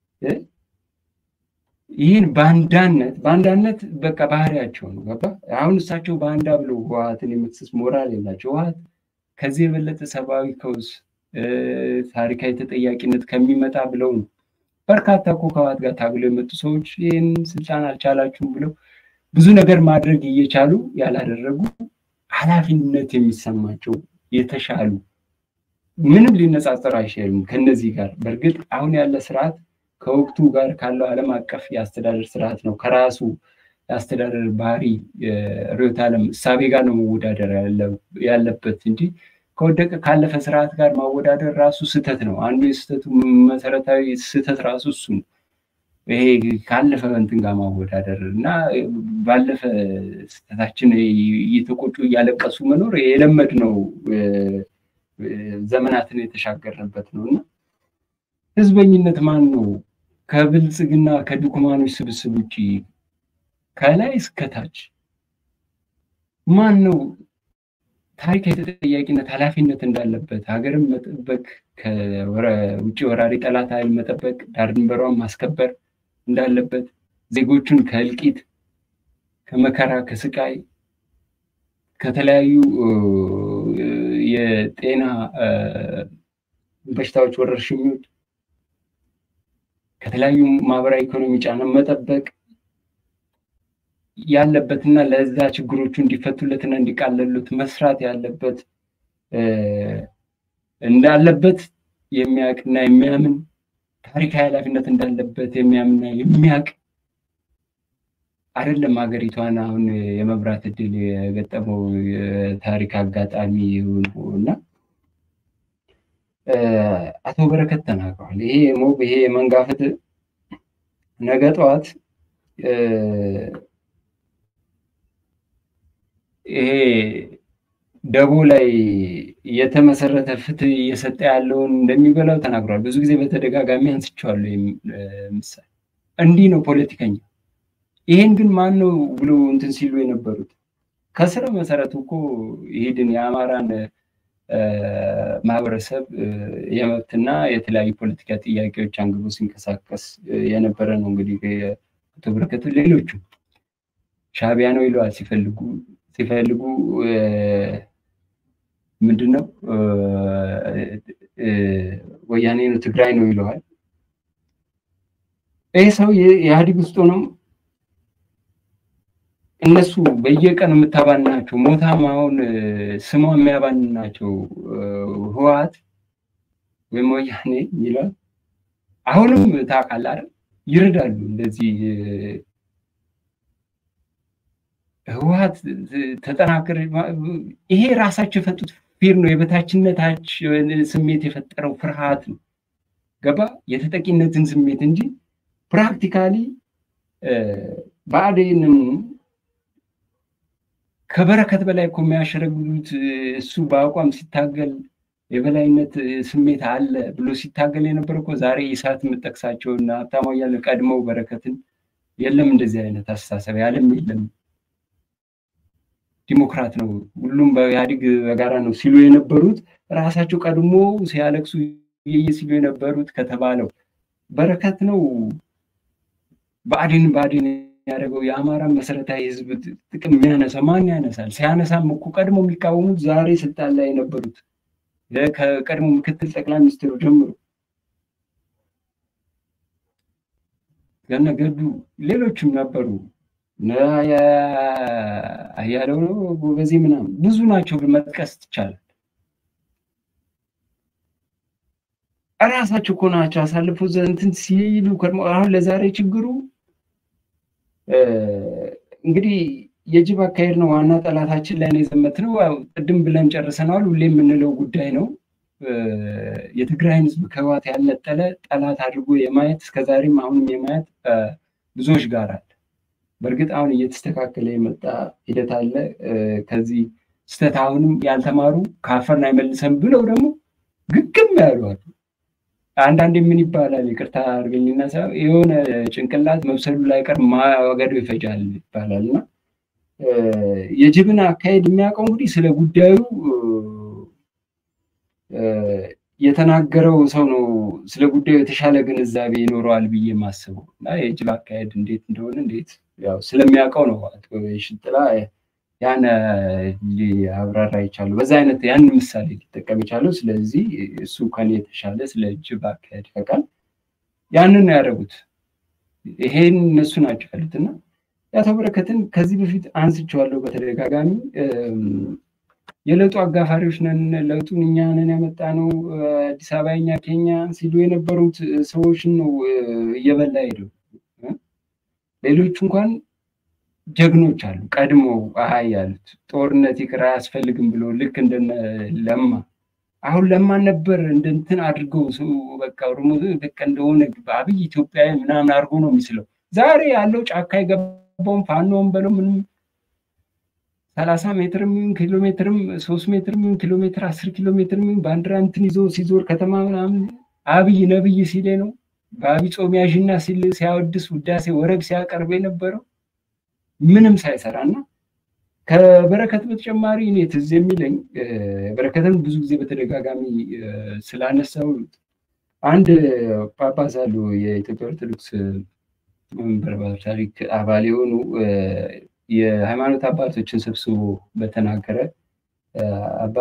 ይህን ባንዳነት ባንዳነት በቃ ባህሪያቸው ነው። ገባ? አሁን እሳቸው ባንዳ ብለው ህወሓትን የመክሰስ ሞራል የላቸው። ህወሓት ከዚህ የበለጠ ሰብአዊ ቀውስ ታሪካዊ ተጠያቂነት ከሚመጣ ብለው ነው። በርካታ እኮ ከህወሓት ጋር ታግለው የመጡ ሰዎች ይህን ስልጣን አልቻላችሁም ብለው ብዙ ነገር ማድረግ እየቻሉ ያላደረጉ ኃላፊነት የሚሰማቸው የተሻሉ ምንም ሊነጻጸር አይችልም ከነዚህ ጋር። በእርግጥ አሁን ያለ ስርዓት ከወቅቱ ጋር ካለው ዓለም አቀፍ የአስተዳደር ስርዓት ነው ከራሱ የአስተዳደር ባህሪ ርዕዮተ ዓለም እሳቤ ጋር ነው መወዳደር ያለበት እንጂ ከወደቀ ካለፈ ስርዓት ጋር ማወዳደር ራሱ ስህተት ነው። አንዱ የስህተቱ መሰረታዊ ስህተት ራሱ እሱ ነው። ይሄ ካለፈ እንትን ጋር ማወዳደር እና ባለፈ ስህተታችን እየተቆጩ እያለቀሱ መኖር የለመድ ነው ዘመናትን የተሻገርንበት ነው እና ህዝበኝነት ማን ነው? ከብልጽግና ከድኩማኖች ስብስብ ውጭ ከላይ እስከታች ማን ነው ታሪካዊ ተጠያቂነት ኃላፊነት እንዳለበት ሀገርን መጠበቅ ከውጭ ወራሪ ጠላት ኃይል መጠበቅ ዳር ድንበሯን ማስከበር እንዳለበት ዜጎቹን ከእልቂት ከመከራ ከስቃይ ከተለያዩ የጤና በሽታዎች ወረርሽኞች ከተለያዩ ማህበራዊ ኢኮኖሚ ጫና መጠበቅ ያለበትና ለዛ ችግሮቹ እንዲፈቱለትና እንዲቃለሉት መስራት ያለበት እንዳለበት የሚያውቅና የሚያምን ታሪካዊ ኃላፊነት እንዳለበት የሚያምንና የሚያውቅ አይደለም። ሀገሪቷን አሁን የመብራት እድል የገጠመው የታሪክ አጋጣሚ እና አቶ በረከት ተናግረዋል። ይሄ ሞብ ይሄ የመንጋፈት ነገ ጠዋት ይሄ ደቦ ላይ የተመሰረተ ፍትህ እየሰጠ ያለውን እንደሚበላው ተናግሯል። ብዙ ጊዜ በተደጋጋሚ አንስቼዋለሁ። ምሳሌ እንዲህ ነው ፖለቲከኛ። ይሄን ግን ማን ነው ብሎ እንትን ሲሉ የነበሩት ከስረ መሰረቱ እኮ ይሄድን የአማራን ማህበረሰብ የመብትና የተለያዩ ፖለቲካ ጥያቄዎች አንግቦ ሲንቀሳቀስ የነበረ ነው። እንግዲህ አቶ በረከቱ ሌሎቹ ሻቢያ ነው ይለዋል ሲፈልጉ ሲፈልጉ ምንድን ነው ወያኔ ነው ትግራይ ነው ይለዋል። ይህ ሰው የኢህአዴግ ውስጥ ሆነው እነሱ በየቀኑ የምታባንናቸው ሞታም አሁን ስሟ የሚያባንናቸው ህወሓት ወይም ወያኔ ይላል። አሁንም ታውቃለህ አይደል ይረዳሉ። እንደዚህ ህወሓት ተጠናክር ይሄ ራሳቸው የፈጡት ፊር ነው። የበታችነታቸው ስሜት የፈጠረው ፍርሃት ነው። ገባ የተጠቂነትን ስሜት እንጂ ፕራክቲካሊ ብአዴንም ከበረከት በላይ እኮ የሚያሸረግሉት እሱ በአቋም ሲታገል የበላይነት ስሜት አለ ብሎ ሲታገል የነበረ እኮ ዛሬ ኢሳት የምጠቅሳቸው እና ሀብታሙ እያለ ቀድመው በረከትን የለም እንደዚህ አይነት አስተሳሰብ ያለም የለም ዲሞክራት ነው ሁሉም በኢህአዴግ በጋራ ነው ሲሉ የነበሩት ራሳቸው ቀድሞ ሲያለቅሱ የየ ሲሉ የነበሩት ከተባለው በረከት ነው ብአዴን ብአዴን ያደረገው የአማራን መሰረታዊ ህዝብ ጥቅም የሚያነሳ ማን ያነሳል? ሲያነሳም እኮ ቀድሞ የሚቃወሙት ዛሬ ስልጣን ላይ የነበሩት ከቀድሞ ምክትል ጠቅላይ ሚኒስትሩ ጀምሮ ገነ ገዱ ሌሎችም ነበሩ። አያለው ነው በዚህ ምናምን ብዙ ናቸው መጥቀስ ይቻላል። እራሳቸው እኮ ናቸው አሳልፎ እንትን ሲሉ ከርሞ አሁን ለዛሬ ችግሩ እንግዲህ የጅብ አካሄድ ነው ዋና ጠላታችን ላይ ነው የዘመትነው። ቅድም ብለን ጨርሰነዋል። ሁሌ የምንለው ጉዳይ ነው። የትግራይን ህዝብ ከህወሓት ያልነጠለ ጠላት አድርጎ የማየት እስከዛሬም አሁንም የማየት ብዙዎች ጋር አለ። በእርግጥ አሁን እየተስተካከለ የመጣ ሂደት አለ። ከዚህ ስህተት አሁንም ያልተማሩ ከአፈርን አይመልሰም ብለው ደግሞ ግግም ያሉ አሉ። አንዳንዴ ምን ይባላል፣ ይቅርታ አድርገኝና የሆነ ጭንቅላት መብሰሉ ላይቀር ማገዶ ይፈጃል ይባላል እና የጅብን አካሄድ የሚያውቀው እንግዲህ ስለ ጉዳዩ የተናገረው ሰው ነው ስለ ጉዳዩ የተሻለ ግንዛቤ ይኖረዋል ብዬ የማስበው እና የጅብ አካሄድ እንዴት እንደሆነ እንዴት ያው ስለሚያውቀው ነው ሽጥላ ያን ሊያብራራ የቻለው በዛ አይነት ያን ምሳሌ ሊጠቀም የቻለው። ስለዚህ እሱ ከኔ የተሻለ ስለ ጅብ አካሄድ ያውቃል። ያንን ነው ያደረጉት። ይሄን እነሱ ናቸው ያሉት እና የአቶ በረከትን ከዚህ በፊት አንስቼዋለሁ በተደጋጋሚ የለውጡ አጋፋሪዎች ነን፣ ለውጡን እኛ ነን ያመጣ ነው፣ አዲስ አበባ እኛ ኬኛ ሲሉ የነበሩት ሰዎችን ነው እየበላ ሄደው። ሌሎቹ እንኳን ጀግኖች አሉ ቀድሞ አሀይ ያሉት ጦርነት ይቅር አያስፈልግም ብሎ ልክ እንደነ ለማ አሁን ለማን ነበር እንደንትን አድርገው ሰው በቃ ኦሮሞ በቃ እንደሆነ አብይ ኢትዮጵያዊ ምናምን አድርጎ ነው የሚስለው። ዛሬ ያለው ጫካ የገባውን ፋኖን በለው ምንም ሰላሳ ሜትርም ይሁን ኪሎ ሜትርም ሶስት ሜትርም ይሁን ኪሎ ሜትር አስር ኪሎ ሜትርም ይሁን ባንዲራ እንትን ይዞ ሲዞር ከተማ ምናምን አብይ ነብይ ሲሌ ነው በአብይ ጾም ያዥና ሲል ሲያወድስ ውዳሴ ወረብ ሲያቀርብ የነበረው ምንም ሳይሰራ እና ከበረከት በተጨማሪ እኔ ትዝ የሚለኝ በረከትን ብዙ ጊዜ በተደጋጋሚ ስላነሳው አንድ ጳጳስ አሉ የኢትዮጵያ ኦርቶዶክስ መንበር ታሪክ አባል የሆኑ የሃይማኖት አባቶችን ሰብስቦ በተናገረ አባ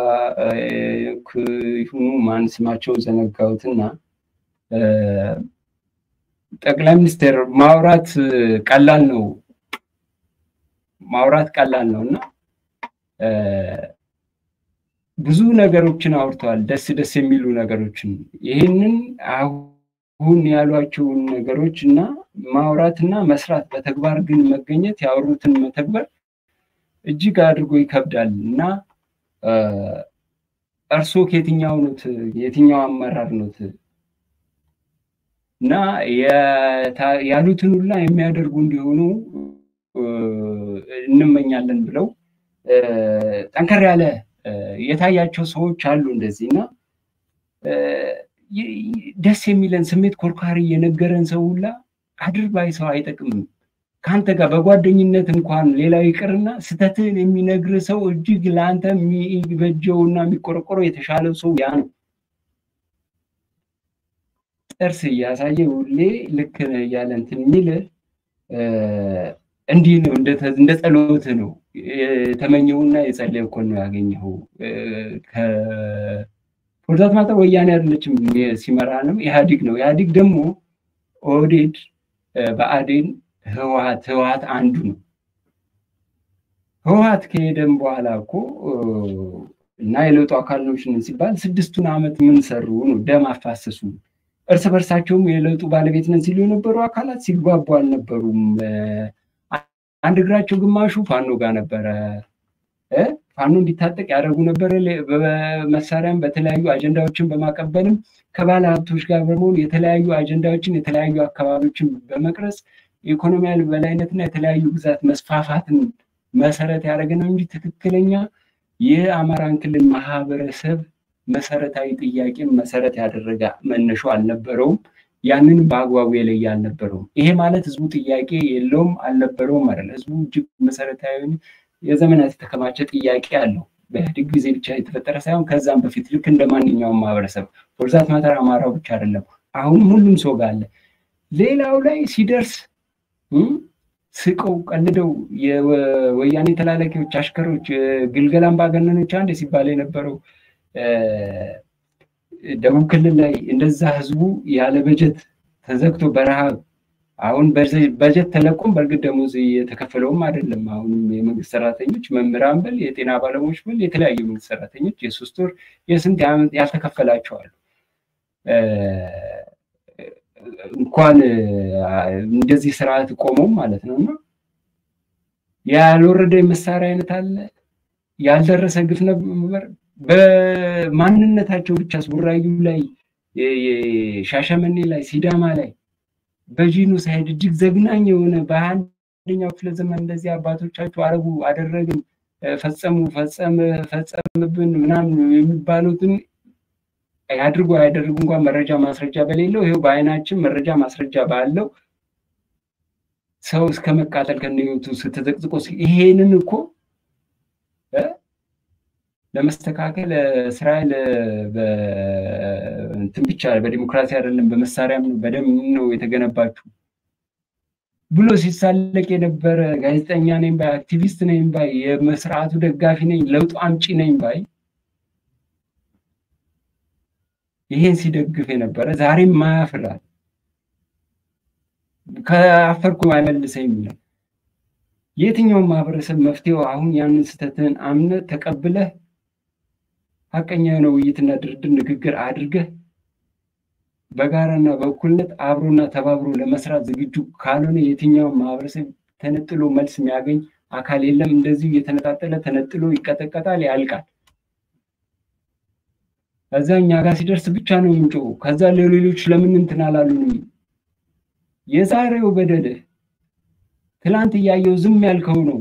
ይሁኑ ማን ስማቸውን ዘነጋሁትና ጠቅላይ ሚኒስትር ማውራት ቀላል ነው ማውራት ቀላል ነው እና ብዙ ነገሮችን አውርተዋል፣ ደስ ደስ የሚሉ ነገሮችን። ይህንን አሁን ያሏቸውን ነገሮች እና ማውራትና መስራት በተግባር ግን መገኘት ያወሩትን መተግበር እጅግ አድርጎ ይከብዳል እና እርስዎ ከየትኛው ኖት? የትኛው አመራር ኖት? እና ያሉትን ሁላ የሚያደርጉ እንዲሆኑ እንመኛለን ብለው ጠንከር ያለ የታያቸው ሰዎች አሉ እንደዚህ እና ደስ የሚለን ስሜት ኮርኳሪ የነገረን ሰው ሁላ አድርባይ ሰው አይጠቅምም። ከአንተ ጋር በጓደኝነት እንኳን ሌላው ይቅርና ስተትህን የሚነግር ሰው እጅግ ለአንተ የሚበጀውና የሚቆረቆረው የተሻለው ሰው ያ ነው። ጥርስ እያሳየ ሁሌ ልክ ነህ እያለ እንትን የሚል እንዲህ ነው፣ እንደ ጸሎት ነው የተመኘውና የጸለየ እኮ ነው ያገኘው። ፎርዛት ማጠር ወያኔ አይደለችም ሲመራንም ኢህአዲግ ነው። ኢህአዲግ ደግሞ ኦህዴድ፣ ብአዴን፣ ህወሀት ህወሀት አንዱ ነው። ህወሀት ከሄደም በኋላ እኮ እና የለውጡ አካል ነን ሲባል ስድስቱን ዓመት ምን ሰሩ ነው ደም አፋሰሱ። እርስ በርሳቸውም የለውጡ ባለቤት ነን ሲሉ የነበሩ አካላት ሲግባቡ አልነበሩም። አንድ እግራቸው ግማሹ ፋኖ ጋር ነበረ። ፋኖ እንዲታጠቅ ያደረጉ ነበረ። በመሳሪያም በተለያዩ አጀንዳዎችን በማቀበልም ከባለ ሀብቶች ጋር በመሆን የተለያዩ አጀንዳዎችን የተለያዩ አካባቢዎችን በመቅረጽ የኢኮኖሚያዊ በላይነትና የተለያዩ ግዛት መስፋፋትን መሰረት ያደረገ ነው እንጂ ትክክለኛ የአማራን ክልል ማህበረሰብ መሰረታዊ ጥያቄን መሰረት ያደረገ መነሾ አልነበረውም። ያንን በአግባቡ የለየ አልነበረውም። ይሄ ማለት ህዝቡ ጥያቄ የለውም አልነበረውም አይደል። ህዝቡ እጅግ መሰረታዊ የዘመናት የተከማቸ ጥያቄ አለው። በኢህአዴግ ጊዜ ብቻ የተፈጠረ ሳይሆን ከዛም በፊት ልክ እንደ ማንኛውም ማህበረሰብ ፎርዛት ማተር አማራው ብቻ አይደለም። አሁንም ሁሉም ሰው ጋር አለ። ሌላው ላይ ሲደርስ ስቀው ቀልደው የወያኔ ተላላኪዎች፣ አሽከሮች፣ ግልገል አምባገነኖች አንድ ሲባል የነበረው ደቡብ ክልል ላይ እንደዛ ህዝቡ ያለ በጀት ተዘግቶ በረሃብ አሁን በጀት ተለቆም በእርግጥ ደሞዝ የተከፈለውም አይደለም። አሁንም የመንግስት ሰራተኞች መምህራን በል የጤና ባለሙያዎች በል የተለያዩ የመንግስት ሰራተኞች የሶስት ወር የስንት ዓመት ያልተከፈላቸው አሉ። እንኳን እንደዚህ ስርዓት ቆመው ማለት ነው እና ያልወረደ የመሳሪያ አይነት አለ፣ ያልደረሰ ግፍ ነበር። በማንነታቸው ብቻ ቡራዩ ላይ፣ ሻሸመኔ ላይ፣ ሲዳማ ላይ በጂኖሳይድ እጅግ ዘግናኝ የሆነ በአንደኛው ክፍለ ዘመን እንደዚህ አባቶቻቸው አረጉ አደረግን ፈጸሙ ፈጸም ፈጸምብን ምናምን የሚባሉትን ያድርጉ አያደርጉ እንኳን መረጃ ማስረጃ በሌለው ይኸው በአይናችን መረጃ ማስረጃ ባለው ሰው እስከ መቃጠል ከነህይወቱ ስተዘቅዝቆ ይሄንን እኮ ለመስተካከል እስራኤል እንትን ብቻ በዲሞክራሲ አይደለም በመሳሪያም ነው በደም ነው የተገነባችው ብሎ ሲሳለቅ የነበረ ጋዜጠኛ ነኝ ባይ አክቲቪስት ነኝ ባይ የመስርዓቱ ደጋፊ ነኝ ለውጡ አምጪ ነኝ ባይ ይሄን ሲደግፍ የነበረ ዛሬም ማያፍራል ከአፈርኩ አይመልሰኝ የሚለው የትኛውም ማህበረሰብ መፍትሄው አሁን ያንን ስህተትን አምነ ተቀብለህ ሀቀኛ የሆነ ውይይትና ድርድር ንግግር አድርገህ በጋራና በእኩልነት አብሮና ተባብሮ ለመስራት ዝግጁ ካልሆነ የትኛውም ማህበረሰብ ተነጥሎ መልስ የሚያገኝ አካል የለም። እንደዚሁ እየተነጣጠለ ተነጥሎ ይቀጠቀጣል፣ ያልቃል። ከዛ እኛ ጋር ሲደርስ ብቻ ነው የምንጮው። ከዛ ለሌሎች ለምን እንትን አላሉንም? የዛሬው በደልህ ትላንት እያየው ዝም ያልከው ነው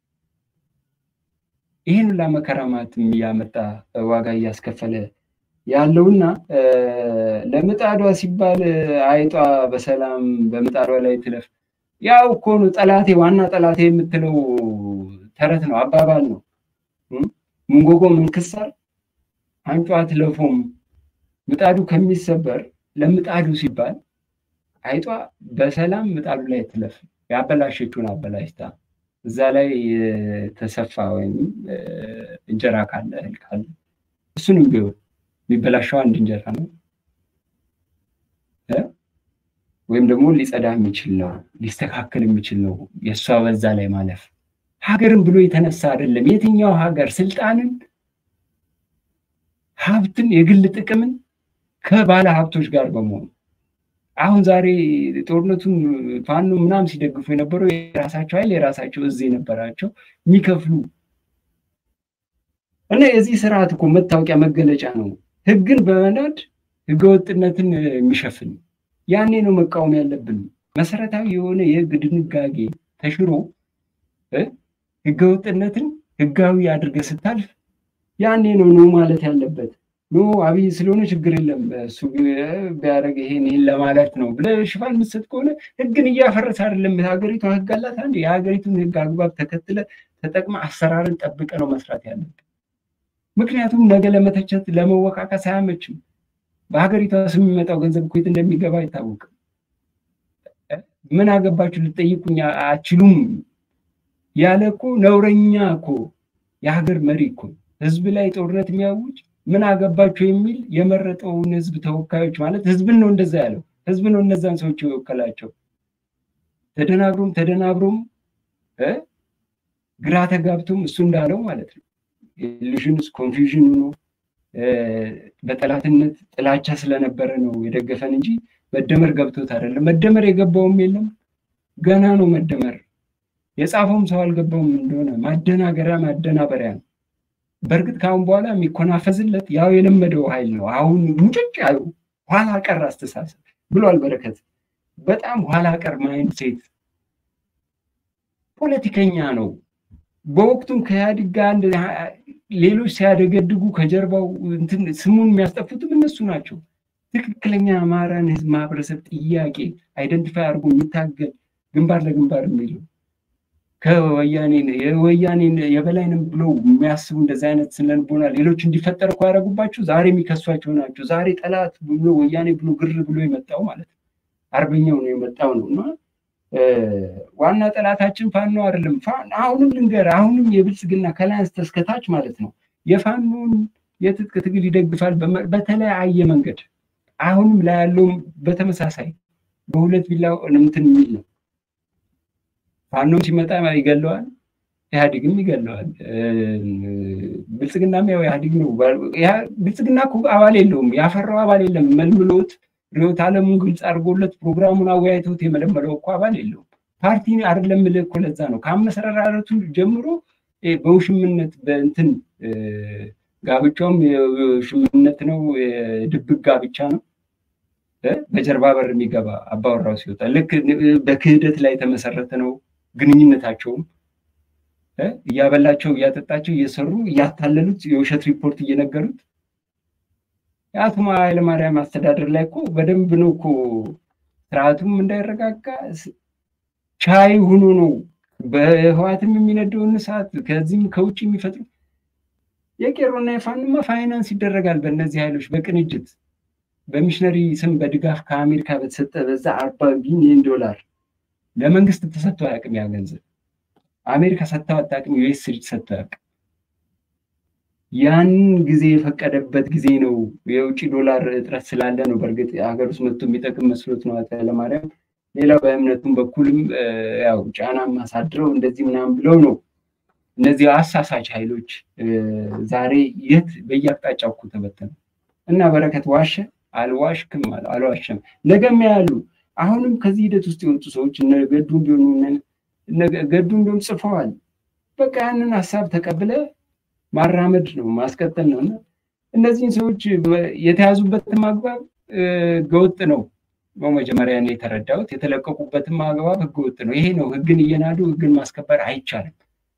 ይህን ሁላ መከራ ማለትም እያመጣ ዋጋ እያስከፈለ ያለውና ለምጣዷ ሲባል አይጧ በሰላም በምጣዷ ላይ ትለፍ። ያው እኮ ነው ጠላቴ፣ ዋና ጠላቴ የምትለው ተረት ነው፣ አባባል ነው። ምንጎጎ ምንክሳር አንጯ ትለፎም። ምጣዱ ከሚሰበር ለምጣዱ ሲባል አይጧ በሰላም ምጣዱ ላይ ትለፍ። ያበላሸችውን አበላሽታ እዛ ላይ የተሰፋ ወይም እንጀራ ካለ እህል ካለ እሱንም ቢሆን የሚበላሸው አንድ እንጀራ ነው ወይም ደግሞ ሊጸዳ የሚችል ነው ሊስተካከል የሚችል ነው። የእሷ በዛ ላይ ማለፍ ሀገርን ብሎ የተነሳ አይደለም። የትኛው ሀገር ስልጣንን፣ ሀብትን፣ የግል ጥቅምን ከባለ ሀብቶች ጋር በመሆኑ አሁን ዛሬ ጦርነቱን ፋኖ ምናምን ሲደግፉ የነበረው የራሳቸው ኃይል የራሳቸው እዝ የነበራቸው የሚከፍሉ እና የዚህ ስርዓት እኮ መታወቂያ መገለጫ ነው። ህግን በመናድ ህገወጥነትን የሚሸፍን ያኔ ነው መቃወም ያለብን። መሰረታዊ የሆነ የህግ ድንጋጌ ተሽሮ ህገወጥነትን ህጋዊ አድርገህ ስታልፍ ያኔ ነው ነው ማለት ያለበት። ኖ አብይ ስለሆነ ችግር የለም እሱ ቢያደርግ ይሄን ይህን ለማለት ነው ብለህ ሽፋን የምትሰጥ ከሆነ ህግን እያፈረሰ አይደለም። ሀገሪቷ ህግ አላት። አንድ የሀገሪቱን ህግ አግባብ ተከትለ ተጠቅመ አሰራርን ጠብቀ ነው መስራት ያለብን። ምክንያቱም ነገ ለመተቸት ለመወቃቀስ አያመችም። በሀገሪቷ ስም የሚመጣው ገንዘብ እኮ የት እንደሚገባ አይታወቅም። ምን አገባችሁ ልጠይቁኝ አችሉም ያለ እኮ ነውረኛ እኮ የሀገር መሪ እኮ ህዝብ ላይ ጦርነት የሚያውጅ ምን አገባችሁ የሚል የመረጠውን ህዝብ ተወካዮች ማለት ህዝብን ነው እንደዛ ያለው ህዝብ ነው እነዛን ሰዎች የወከላቸው። ተደናግሮም ተደናብሮም ግራ ተጋብቶም እሱ እንዳለው ማለት ነው ኢሉዥንስ ኮንፊውዥን ሆኖ በጠላትነት ጥላቻ ስለነበረ ነው የደገፈን እንጂ መደመር ገብቶት አይደለም። መደመር የገባውም የለም ገና ነው መደመር። የጻፈውም ሰው አልገባውም እንደሆነ ማደናገሪያ ማደናበሪያ ነው። በእርግጥ ከአሁን በኋላ የሚኮናፈዝለት ያው የለመደው ኃይል ነው። አሁን ሙጭጭ ያሉ ኋላ ቀር አስተሳሰብ ብሏል በረከት። በጣም ኋላ ቀር ማይንድ ሴት ፖለቲከኛ ነው። በወቅቱም ከኢህአዴግ ጋር ሌሎች ሲያደገድጉ ከጀርባው እንትን ስሙን የሚያስጠፉትም እነሱ ናቸው። ትክክለኛ አማራን ህዝብ ማህበረሰብ ጥያቄ አይደንቲፋይ አድርጎ የሚታገል ግንባር ለግንባር የሚለው ከወያኔ የወያኔ የበላይንም ብለው የሚያስቡ እንደዚህ አይነት ስነልቦና ሌሎች እንዲፈጠር እኮ ያደረጉባቸው ዛሬ የሚከሷቸው ናቸው። ዛሬ ጠላት ብሎ ወያኔ ብሎ ግር ብሎ የመጣው ማለት ነው። አርበኛው ነው የመጣው ነው እና ዋና ጠላታችን ፋኖ አይደለም። አሁንም ልንገር፣ አሁንም የብልጽግና ከላይ እስከታች ማለት ነው የፋኖን የትጥቅ ትግል ይደግፋል በተለያየ መንገድ። አሁንም ላይ ያለውም በተመሳሳይ በሁለት ቢላ እንትን የሚል ነው። ፋኖም ሲመጣ ይገለዋል፣ ኢህአዴግም ይገለዋል። ብልጽግናም ያው ኢህአዴግ ነው። ብልጽግና እኮ አባል የለውም፣ ያፈራው አባል የለም። መልምሎት ርዕዮተ ዓለሙን ግልጽ አድርጎለት ፕሮግራሙን አወያይቶት የመለመለው እኮ አባል የለውም። ፓርቲ አይደለም የምልህ እኮ ለዛ ነው ከአመሰራረቱ ጀምሮ በውሽምነት በእንትን ጋብቻውም የውሽምነት ነው፣ የድብቅ ጋብቻ ነው። በጀርባ በር የሚገባ አባወራው ሲወጣ ልክ በክህደት ላይ የተመሰረተ ነው ግንኙነታቸውም እያበላቸው እያጠጣቸው እየሰሩ እያታለሉት የውሸት ሪፖርት እየነገሩት የአቶ ኃይለማርያም አስተዳደር ላይ እኮ በደንብ ነው እኮ ስርዓቱም እንዳይረጋጋ ቻይ ሆኖ ነው በህዋትም የሚነደውን እሳት ከዚህም ከውጭ የሚፈጥሩት የቄሮና የፋኑማ ፋይናንስ ይደረጋል በእነዚህ ኃይሎች በቅንጅት በሚሽነሪ ስም በድጋፍ ከአሜሪካ በተሰጠ በዛ አርባ ቢሊዮን ዶላር ለመንግስት ተሰጥቶ አያውቅም ያ ገንዘብ አሜሪካ ሰጥተው አታውቅም ዩኤስ ሰጥተው አያውቅም ያንን ጊዜ የፈቀደበት ጊዜ ነው የውጭ ዶላር እጥረት ስላለ ነው በእርግጥ ሀገር ውስጥ መጥቶ የሚጠቅም መስሎት ነው አቶ ኃይለማርያም ሌላው በእምነቱም በኩልም ያው ጫና ማሳድረው እንደዚህ ምናምን ብለው ነው እነዚህ አሳሳች ኃይሎች ዛሬ የት በየአቅጣጫው እኮ ተበተኑ እና በረከት ዋሸ አልዋሽክም አልዋሸም ነገም ያሉ አሁንም ከዚህ ሂደት ውስጥ የወጡ ሰዎች እነ ገዱም ቢሆኑ ገዱም ቢሆን ጽፈዋል በቃ ያንን ሀሳብ ተቀብለ ማራመድ ነው ማስቀጠል ነው እና እነዚህን ሰዎች የተያዙበትም አግባብ ህገወጥ ነው ነው መጀመሪያ ነው የተረዳሁት የተለቀቁበትም አግባብ ህገወጥ ነው ይሄ ነው ህግን እየናዱ ህግን ማስከበር አይቻልም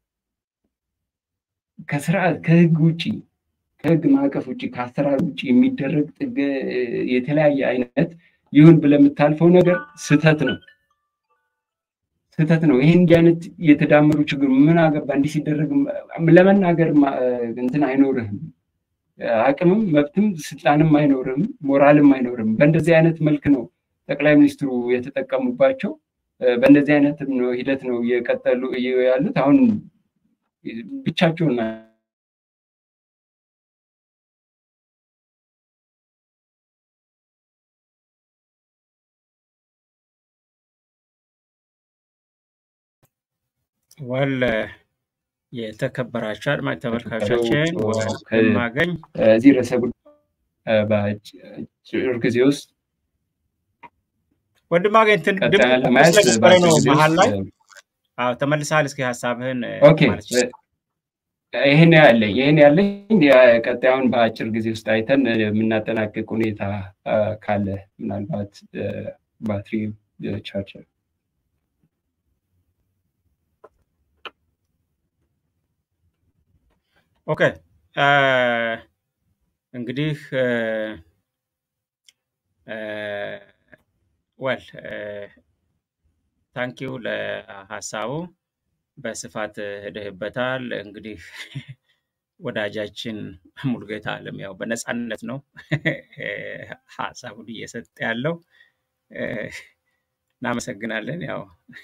ከስርዓት ከህግ ውጭ ከህግ ማዕቀፍ ውጭ ከአሰራር ውጭ የሚደረግ የተለያየ አይነት ይሁን ብለህ የምታልፈው ነገር ስህተት ነው ስህተት ነው ይህ እንዲህ አይነት የተዳመሩ ችግር ምን አገባ እንዲህ ሲደረግ ለመናገር እንትን አይኖርህም አቅምም መብትም ስልጣንም አይኖርም ሞራልም አይኖርም በእንደዚህ አይነት መልክ ነው ጠቅላይ ሚኒስትሩ የተጠቀሙባቸው በእንደዚህ አይነት ሂደት ነው እየቀጠሉ ያሉት አሁን ብቻቸውን ወል የተከበራቸው አድማጭ ተመልካቾችን ማገኝ እዚህ ርዕሰ በአጭር ጊዜ ውስጥ ወንድም አገኝ ለማየት ነው መሀል ላይ ተመልሰሃል። እስኪ ሀሳብህን ይህን ያለኝ ይህን ያለኝ ቀጣዩን በአጭር ጊዜ ውስጥ አይተን የምናጠናቅቅ ሁኔታ ካለ ምናልባት ባትሪ ቻርጀር ኦኬ እንግዲህ ወል ታንኪው ለሀሳቡ በስፋት ሄደህበታል። እንግዲህ ወዳጃችን ሙሉጌታ አለም ያው በነፃነት ነው ሀሳቡን እየሰጠ ያለው። እናመሰግናለን። ያው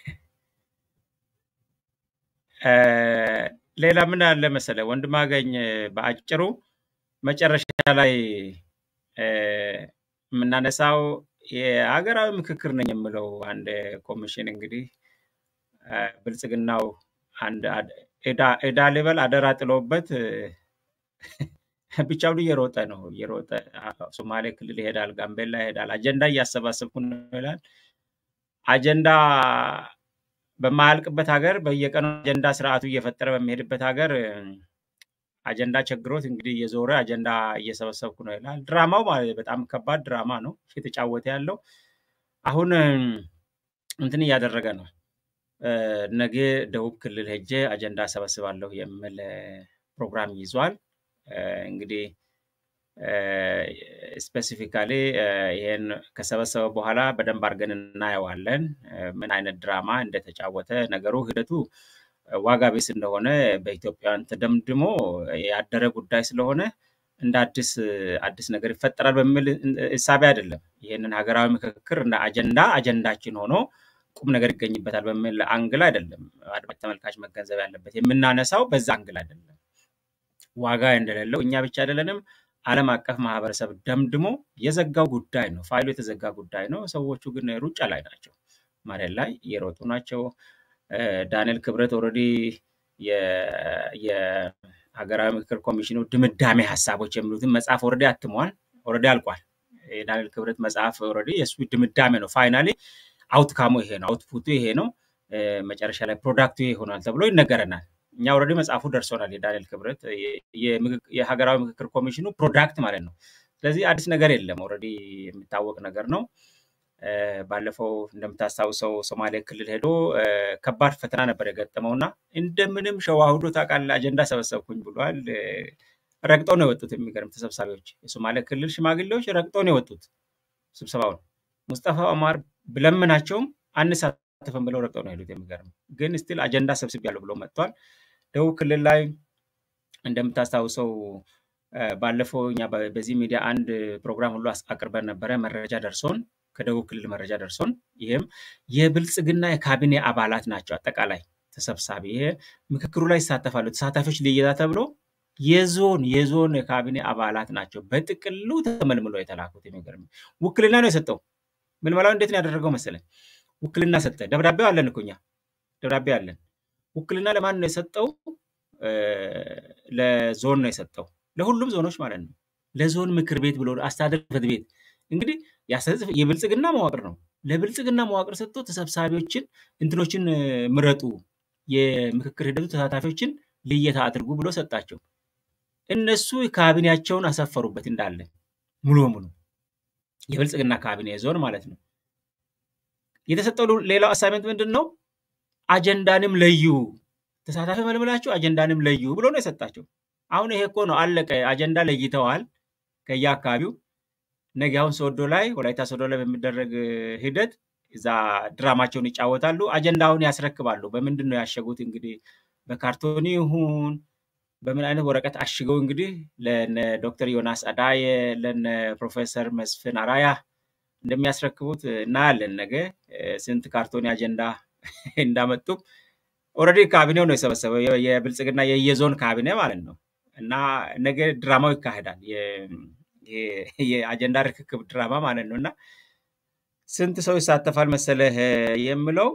ሌላ ምን አለ መሰለ ወንድም አገኝ በአጭሩ መጨረሻ ላይ የምናነሳው የሀገራዊ ምክክር ነኝ የምለው አንድ ኮሚሽን እንግዲህ ብልጽግናው አንድ ዕዳ ልበል አደራ ጥሎበት ብቻውን እየሮጠ ነው እየሮጠ ሶማሌ ክልል ይሄዳል፣ ጋምቤላ ይሄዳል። አጀንዳ እያሰባሰብኩ ነው ይላል። አጀንዳ በማያልቅበት ሀገር በየቀኑ አጀንዳ ስርዓቱ እየፈጠረ በሚሄድበት ሀገር አጀንዳ ቸግሮት እንግዲህ እየዞረ አጀንዳ እየሰበሰብኩ ነው ይላል። ድራማው ማለት በጣም ከባድ ድራማ ነው የተጫወተ ያለው። አሁን እንትን እያደረገ ነው። ነገ ደቡብ ክልል ሄጄ አጀንዳ ሰበስባለሁ የሚል ፕሮግራም ይዟል። እንግዲህ ስፔሲፊካሊ ይሄን ከሰበሰበ በኋላ በደንብ አድርገን እናየዋለን፣ ምን አይነት ድራማ እንደተጫወተ ነገሩ ሂደቱ ዋጋ ቢስ እንደሆነ በኢትዮጵያውያን ተደምድሞ ያደረ ጉዳይ ስለሆነ እንደ አዲስ አዲስ ነገር ይፈጠራል በሚል እሳቤ አይደለም። ይህንን ሀገራዊ ምክክር እንደ አጀንዳ አጀንዳችን ሆኖ ቁም ነገር ይገኝበታል በሚል አንግል አይደለም። አድማጭ ተመልካች መገንዘብ ያለበት የምናነሳው በዛ አንግል አይደለም። ዋጋ እንደሌለው እኛ ብቻ አይደለንም፣ ዓለም አቀፍ ማህበረሰብ ደምድሞ የዘጋው ጉዳይ ነው። ፋይሉ የተዘጋ ጉዳይ ነው። ሰዎቹ ግን ሩጫ ላይ ናቸው፣ መሬት ላይ እየሮጡ ናቸው። ዳንኤል ክብረት ኦልሬዲ የ- የሀገራዊ ምክክር ኮሚሽኑ ድምዳሜ ሀሳቦች የሚሉትን መጽሐፍ ኦልሬዲ አትሟል። ኦልሬዲ አልቋል። የዳንኤል ክብረት መጽሐፍ ኦልሬዲ የእሱ ድምዳሜ ነው። ፋይናሊ አውትካሙ ይሄ ነው፣ አውትፑቱ ይሄ ነው፣ እ፣ መጨረሻ ላይ ፕሮዳክቱ ይሄ ይሆናል ተብሎ ይነገረናል። እኛ ኦልሬዲ መጽሐፉ ደርሶናል። የዳንኤል ክብረት የ- የምክክ- የሀገራዊ ምክክር ኮሚሽኑ ፕሮዳክት ማለት ነው። ስለዚህ አዲስ ነገር የለም። ኦልሬዲ የሚታወቅ ነገር ነው። እ፣ ባለፈው እንደምታስታውሰው ሶማሌ ክልል ሄዶ እ፣ ከባድ ፈተና ነበር የገጠመው እና እንደምንም ሸዋሁዶ ታውቃለህ አጀንዳ ሰበሰብኩኝ ብሏል። እ፣ ረግጠው ነው የወጡት። የሚገርም ተሰብሳቢዎች፣ የሶማሌ ክልል ሽማግሌዎች ረግጠው ነው የወጡት ስብሰባውን። ሙስጠፋ ኦማር ብለምናቸውም አንሳተፍም ብለው ረግጠው ነው የሄዱት። የሚገርም ግን ስቲል አጀንዳ ሰብስቤያለሁ ብሎ መጥቷል። ደቡብ ክልል ላይ እንደምታስታውሰው እ፣ ባለፈው እኛ በ- በዚህ ሚዲያ አንድ ፕሮግራም ሁሉ አስ- አቅርበን ነበረ። መረጃ ደርሶን ከደቡብ ክልል መረጃ ደርሶን ይህም የብልጽግና የካቢኔ አባላት ናቸው። አጠቃላይ ተሰብሳቢ ይሄ ምክክሩ ላይ ይሳተፋሉ። ተሳታፊዎች ልየታ ተብሎ የዞን የዞን የካቢኔ አባላት ናቸው በጥቅሉ ተመልምሎ የተላኩት። የሚገርም ውክልና ነው የሰጠው። ምልመላው እንዴት ነው ያደረገው መሰለኝ? ውክልና ሰጠ። ደብዳቤው አለን እኮ እኛ ደብዳቤ አለን። ውክልና ለማን ነው የሰጠው? እ፣ ለዞን ነው የሰጠው፣ ለሁሉም ዞኖች ማለት ነው። ለዞን ምክር ቤት ብሎ አስተዳደር ጽሕፈት ቤት እንግዲህ የአስተዳደር የብልጽግና መዋቅር ነው። ለብልጽግና መዋቅር ሰጥቶ ተሰብሳቢዎችን እንትኖችን እ፣ ምረጡ፣ የምክክር ሂደቱ ተሳታፊዎችን ልየታ አድርጉ ብሎ ሰጣቸው። እነሱ ካቢኔያቸውን አሰፈሩበት እንዳለ ሙሉ በሙሉ የብልጽግና ካቢኔ ዞን ማለት ነው። የተሰጠው ሉ- ሌላው አሳይመንት ምንድን ነው? አጀንዳንም ለዩ፣ ተሳታፊ መልምላችሁ አጀንዳንም ለዩ ብሎ ነው የሰጣቸው። አሁን ይሄ እኮ ነው አለቀ። አጀንዳ ለይተዋል ከየአካባቢው። ነገ አሁን ሶዶ ላይ ወላይታ ሶዶ ላይ በሚደረግ እ፣ ሂደት እዛ ድራማቸውን ይጫወታሉ። አጀንዳውን ያስረክባሉ። በምንድን ነው ያሸጉት? እንግዲህ በካርቶኒ ይሁን በምን አይነት ወረቀት አሽገው እንግዲህ ለነ ዶክተር ዮናስ አዳየ ለነ ፕሮፌሰር መስፍን አራያ እንደሚያስረክቡት እናያለን። ነገ እ፣ ስንት ካርቶኒ አጀንዳ እንዳመጡ ኦልሬዲ ካቢኔው ነው የሰበሰበው የ- የብልጽግና የየዞን ካቢኔ ማለት ነው። እና ነገ ድራማው ይካሄዳል። የ- የ- የአጀንዳ ርክክብ ድራማ ማለት ነው። እና ስንት ሰው ይሳተፋል መሰለህ የምለው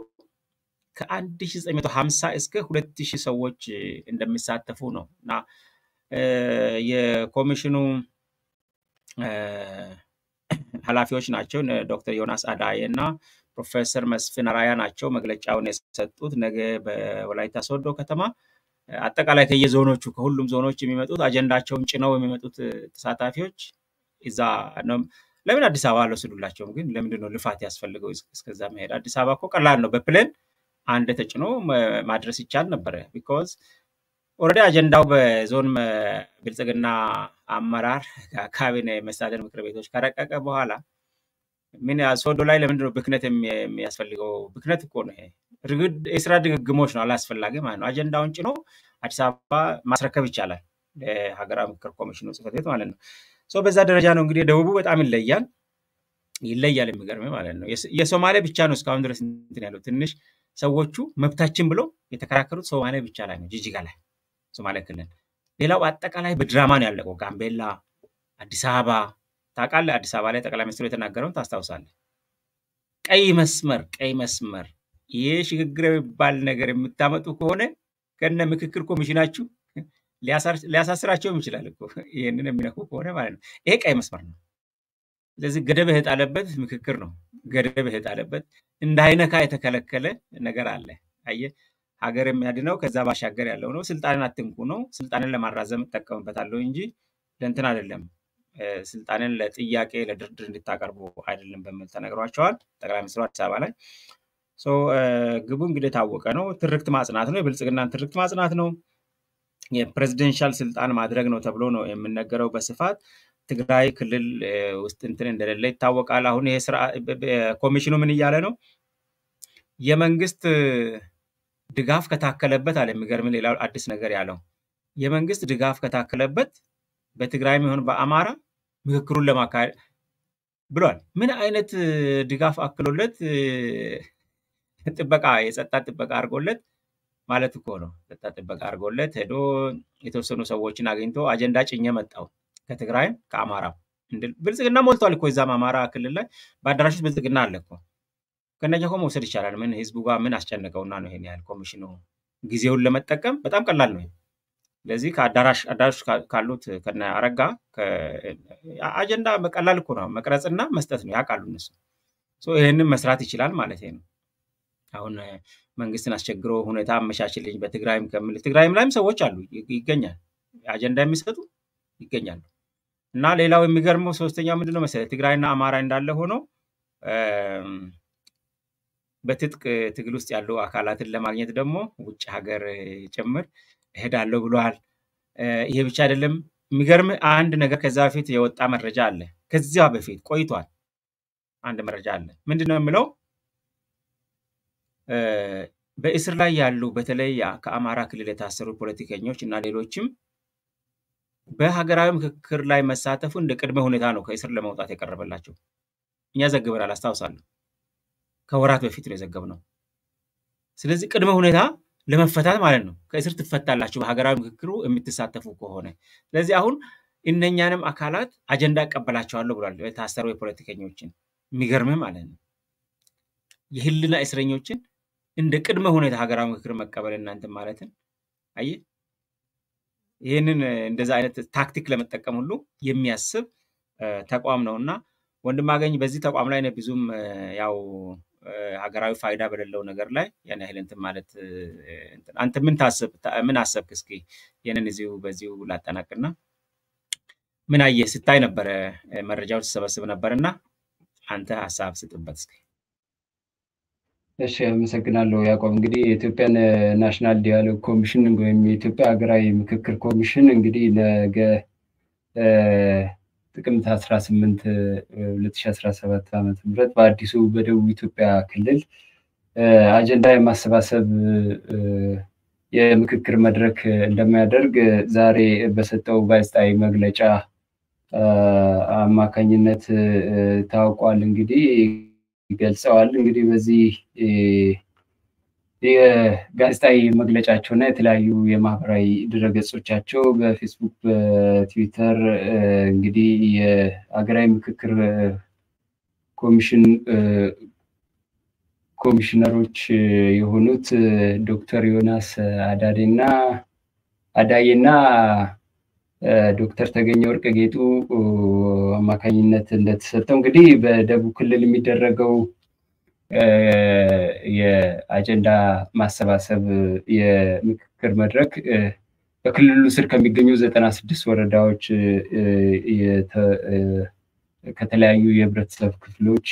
ከ1950 እስከ 2000 ሰዎች እንደሚሳተፉ ነው። እና እ፣ የኮሚሽኑ እ፣ ኃላፊዎች ናቸው እነ ዶክተር ዮናስ አዳዬ እና ፕሮፌሰር መስፍን አራያ ናቸው መግለጫውን የሰጡት። ነገ በወላይታ ሶዶ ከተማ እ፣ አጠቃላይ ከየዞኖቹ ከሁሉም ዞኖች የሚመጡት አጀንዳቸውን ጭነው የሚመጡት እ፣ ተሳታፊዎች እዛ ነው። ለምን አዲስ አበባ አልወሰዱላቸውም? ግን ለምንድን ነው ልፋት ያስፈልገው እስ- እስከዛ መሄድ? አዲስ አበባ እኮ ቀላል ነው። በፕሌን አንድ ተጭኖ መ- ማድረስ ይቻል ነበረ። ቢኮዝ ኦልሬዲ አጀንዳው በዞን መ- ብልጽግና አመራር ካቢኔ መስተዳድር ምክር ቤቶች ከረቀቀ በኋላ ምን ያ- ሶዶ ላይ ለምንድን ነው ብክነት የሚ- የሚያስፈልገው? ብክነት እኮ ነው ይሄ። ርግድ- የስራ ድግግሞች ነው፣ አላስፈላጊ ማለት ነው። አጀንዳውን ጭኖ አዲስ አበባ ማስረከብ ይቻላል፣ ለሀገራዊ ምክክር ኮሚሽኑ ጽሕፈት ቤት ማለት ነው። ሶ በዛ ደረጃ ነው እንግዲህ ደቡቡ በጣም ይለያል ይለያል። የሚገርም ማለት ነው። የስ- የሶማሌ ብቻ ነው እስካሁን ድረስ እንትን ያለው ትንሽ ሰዎቹ መብታችን ብለው የተከራከሩት ሶማሌ ብቻ ላይ ነው፣ ጂጂጋ ላይ ሶማሌ ክልል። ሌላው አጠቃላይ በድራማ ነው ያለቀው። ጋምቤላ፣ አዲስ አበባ ታውቃለህ። አዲስ አበባ ላይ ጠቅላይ ሚኒስትሩ የተናገረውን ታስታውሳለህ። ቀይ መስመር ቀይ መስመር ይሄ ሽግግር የሚባል ነገር የምታመጡ ከሆነ ከነ ምክክር ኮሚሽናችሁ ሊያሳር- ሊያሳስራቸውም ይችላል እኮ ይህንን የሚነኩ ከሆነ ማለት ነው። ይሄ ቀይ መስመር ነው። ስለዚህ ገደብ የጣለበት ምክክር ነው። ገደብ የጣለበት እንዳይነካ የተከለከለ ነገር አለ። አየህ፣ ሀገር የሚያድነው ከዛ ባሻገር ያለው ነው። ስልጣንን አትንኩ ነው። ስልጣንን ለማራዘም እጠቀምበታለሁ እንጂ ለእንትን አይደለም። እ፣ ስልጣንን ለጥያቄ ለድርድር እንድታቀርቡ አይደለም በሚል ተነግሯቸዋል ጠቅላይ ሚኒስትሩ አዲስ አበባ ላይ። ሶ እ፣ ግቡ እንግዲህ የታወቀ ነው። ትርክት ማጽናት ነው። የብልጽግናን ትርክት ማጽናት ነው። የፕሬዚደንሻል ስልጣን ማድረግ ነው ተብሎ ነው የሚነገረው በስፋት ትግራይ ክልል እ፣ ውስጥ እንትን እንደሌለ ይታወቃል። አሁን ይሄ ስራ በ- በ- ኮሚሽኑ ምን እያለ ነው? የመንግስት ድጋፍ ከታከለበት አለ። የሚገርም ሌላው አዲስ ነገር ያለው የመንግስት ድጋፍ ከታከለበት በትግራይም ይሁን በአማራ ምክክሩን ለማካሄድ ብሏል። ምን አይነት እ፣ ድጋፍ አክሎለት እ፣ ጥበቃ የጸጥታ ጥበቃ አድርጎለት ማለት እኮ ነው። ጸጥታ ጥበቃ አድርጎለት ሄዶ የተወሰኑ ሰዎችን አግኝቶ አጀንዳ ጭኜ መጣው ከትግራይም ከአማራም እንድል ብልጽግና ሞልቷል እኮ እዛም አማራ ክልል ላይ በአዳራሽ ውስጥ ብልጽግና አለ እኮ ከነኛ እኮ መውሰድ ይቻላል። ምን ህዝቡ ጋር ምን አስጨነቀውና ነው ይሄን ያህል ኮሚሽኑ ጊዜውን ለመጠቀም በጣም ቀላል ነው። ስለዚህ ከአዳራሽ አዳራሽ ካሉት ከነ አረጋ አጀንዳ ቀላል እኮ ነው፣ መቅረጽና መስጠት ነው። ያውቃሉ እነሱ። ይህንን መስራት ይችላል ማለት ነው። አሁን መንግስትን አስቸግሮ ሁኔታ አመቻችልኝ በትግራይም ከምል ትግራይም ላይም ሰዎች አሉ ይገኛል፣ አጀንዳ የሚሰጡ ይገኛሉ። እና ሌላው የሚገርመው ሶስተኛው ምንድነው መሰለህ ትግራይና አማራ እንዳለ ሆኖ በትጥቅ ትግል ውስጥ ያሉ አካላትን ለማግኘት ደግሞ ውጭ ሀገር ጭምር እሄዳለሁ ብለዋል። ይሄ ብቻ አይደለም። የሚገርም አንድ ነገር ከዛ በፊት የወጣ መረጃ አለ። ከዚያ በፊት ቆይቷል። አንድ መረጃ አለ። ምንድን ነው የምለው? በእስር ላይ ያሉ በተለይ ከአማራ ክልል የታሰሩ ፖለቲከኞች እና ሌሎችም በሀገራዊ ምክክር ላይ መሳተፉ እንደ ቅድመ ሁኔታ ነው ከእስር ለመውጣት የቀረበላቸው። እኛ ዘግበናል፣ አስታውሳለሁ። ከወራት በፊት ነው የዘገብነው። ስለዚህ ቅድመ ሁኔታ ለመፈታት ማለት ነው። ከእስር ትፈታላችሁ በሀገራዊ ምክክሩ የምትሳተፉ ከሆነ። ስለዚህ አሁን እነኛንም አካላት አጀንዳ እቀበላቸዋለሁ ብሏል። የታሰሩ የፖለቲከኞችን የሚገርምህ ማለት ነው የህልና እስረኞችን እንደ ቅድመ ሁኔታ ሀገራዊ ምክክር መቀበል እናንተ ማለትን አየህ፣ ይህንን እንደዛ አይነት ታክቲክ ለመጠቀም ሁሉ የሚያስብ ተቋም ነው እና ወንድማገኝ በዚህ ተቋም ላይ ብዙም ያው ሀገራዊ ፋይዳ በሌለው ነገር ላይ ያን ያህል እንትን ማለት አንተ ምን ታስብ ምን አሰብክ? እስኪ ይህንን እዚሁ በዚሁ ላጠናቅና ምን አየህ ስታይ ነበረ መረጃዎች ትሰበስብ ነበር እና አንተ ሀሳብ ስጥበት እስኪ። እሺ አመሰግናለሁ ያዕቆብ። እንግዲህ የኢትዮጵያን ናሽናል ዲያሎግ ኮሚሽን ወይም የኢትዮጵያ ሀገራዊ ምክክር ኮሚሽን እንግዲህ ነገ ጥቅምት 18 2017 ዓ ም በአዲሱ በደቡብ ኢትዮጵያ ክልል አጀንዳ የማሰባሰብ የምክክር መድረክ እንደሚያደርግ ዛሬ በሰጠው ጋዜጣዊ መግለጫ አማካኝነት ታውቋል። እንግዲህ ገልጸዋል። እንግዲህ በዚህ የጋዜጣዊ መግለጫቸው እና የተለያዩ የማህበራዊ ድረገጾቻቸው በፌስቡክ፣ በትዊተር እንግዲህ የሀገራዊ ምክክር ኮሚሽን ኮሚሽነሮች የሆኑት ዶክተር ዮናስ አዳዴና አዳዬና ዶክተር ተገኘ ወርቅ ጌጡ አማካኝነት እንደተሰጠው እንግዲህ በደቡብ ክልል የሚደረገው የአጀንዳ ማሰባሰብ የምክክር መድረክ በክልሉ ስር ከሚገኙ ዘጠና ስድስት ወረዳዎች ከተለያዩ የህብረተሰብ ክፍሎች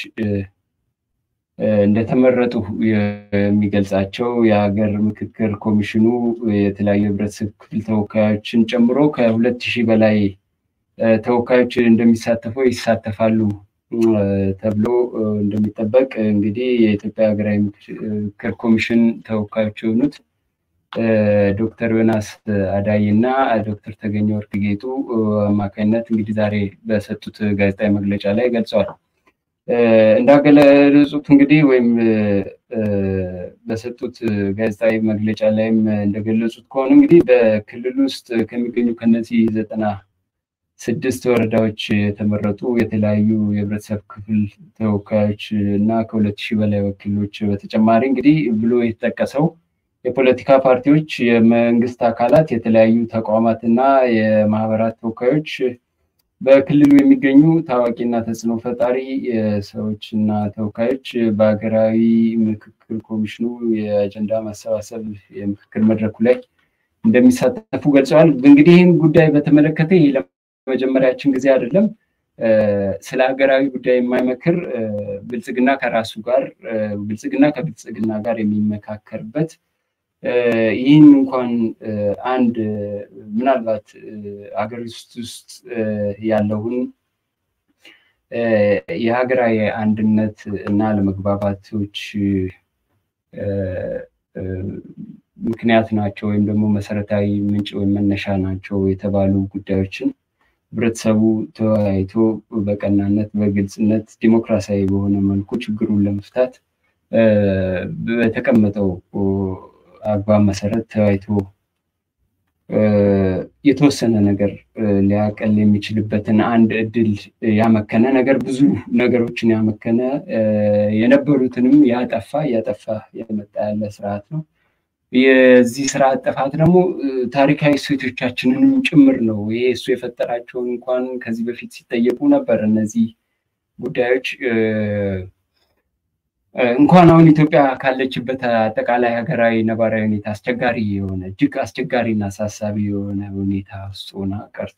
እንደተመረጡ የሚገልጻቸው የሀገር ምክክር ኮሚሽኑ የተለያዩ የህብረተሰብ ክፍል ተወካዮችን ጨምሮ ከሁለት ሺህ በላይ ተወካዮች እንደሚሳተፈው ይሳተፋሉ ተብሎ እንደሚጠበቅ እንግዲህ የኢትዮጵያ ሀገራዊ ምክክር ኮሚሽን ተወካዮች የሆኑት ዶክተር ዮናስ አዳይ እና ዶክተር ተገኘ ወርቅ ጌጡ አማካኝነት እንግዲህ ዛሬ በሰጡት ጋዜጣዊ መግለጫ ላይ ገልጸዋል። እንዳገለጹት እንግዲህ ወይም በሰጡት ጋዜጣዊ መግለጫ ላይም እንደገለጹት ከሆነ እንግዲህ በክልል ውስጥ ከሚገኙ ከነዚህ ዘጠና ስድስት ወረዳዎች የተመረጡ የተለያዩ የህብረተሰብ ክፍል ተወካዮች እና ከሁለት ሺህ በላይ ወኪሎች በተጨማሪ እንግዲህ ብሎ የተጠቀሰው የፖለቲካ ፓርቲዎች፣ የመንግስት አካላት፣ የተለያዩ ተቋማት እና የማህበራት ተወካዮች በክልሉ የሚገኙ ታዋቂና ተጽዕኖ ፈጣሪ ሰዎች እና ተወካዮች በሀገራዊ ምክክር ኮሚሽኑ የአጀንዳ ማሰባሰብ የምክክር መድረኩ ላይ እንደሚሳተፉ ገልጸዋል። እንግዲህ ይህን ጉዳይ በተመለከተ ይህ ለመጀመሪያችን ጊዜ አይደለም። ስለ ሀገራዊ ጉዳይ የማይመክር ብልጽግና ከራሱ ጋር ብልጽግና ከብልጽግና ጋር የሚመካከርበት ይህን እንኳን አንድ ምናልባት ሀገሪቱ ውስጥ ያለውን የሀገራዊ አንድነት እና ለመግባባቶች ምክንያት ናቸው ወይም ደግሞ መሰረታዊ ምንጭ ወይም መነሻ ናቸው የተባሉ ጉዳዮችን ህብረተሰቡ ተወያይቶ በቀናነት፣ በግልጽነት፣ ዲሞክራሲያዊ በሆነ መልኩ ችግሩን ለመፍታት በተቀመጠው አግባብ መሰረት ተወያይቶ የተወሰነ ነገር ሊያቀል የሚችልበትን አንድ እድል ያመከነ ነገር ብዙ ነገሮችን ያመከነ የነበሩትንም ያጠፋ እያጠፋ የመጣ ያለ ስርዓት ነው። የዚህ ስራ ጥፋት ደግሞ ታሪካዊ እሴቶቻችንንም ጭምር ነው። ይሄ እሱ የፈጠራቸውን እንኳን ከዚህ በፊት ሲጠየቁ ነበር እነዚህ ጉዳዮች እንኳን አሁን ኢትዮጵያ ካለችበት አጠቃላይ ሀገራዊ ነባራዊ ሁኔታ አስቸጋሪ የሆነ እጅግ አስቸጋሪና አሳሳቢ የሆነ ሁኔታ ውስጥ ሆና ቀርቶ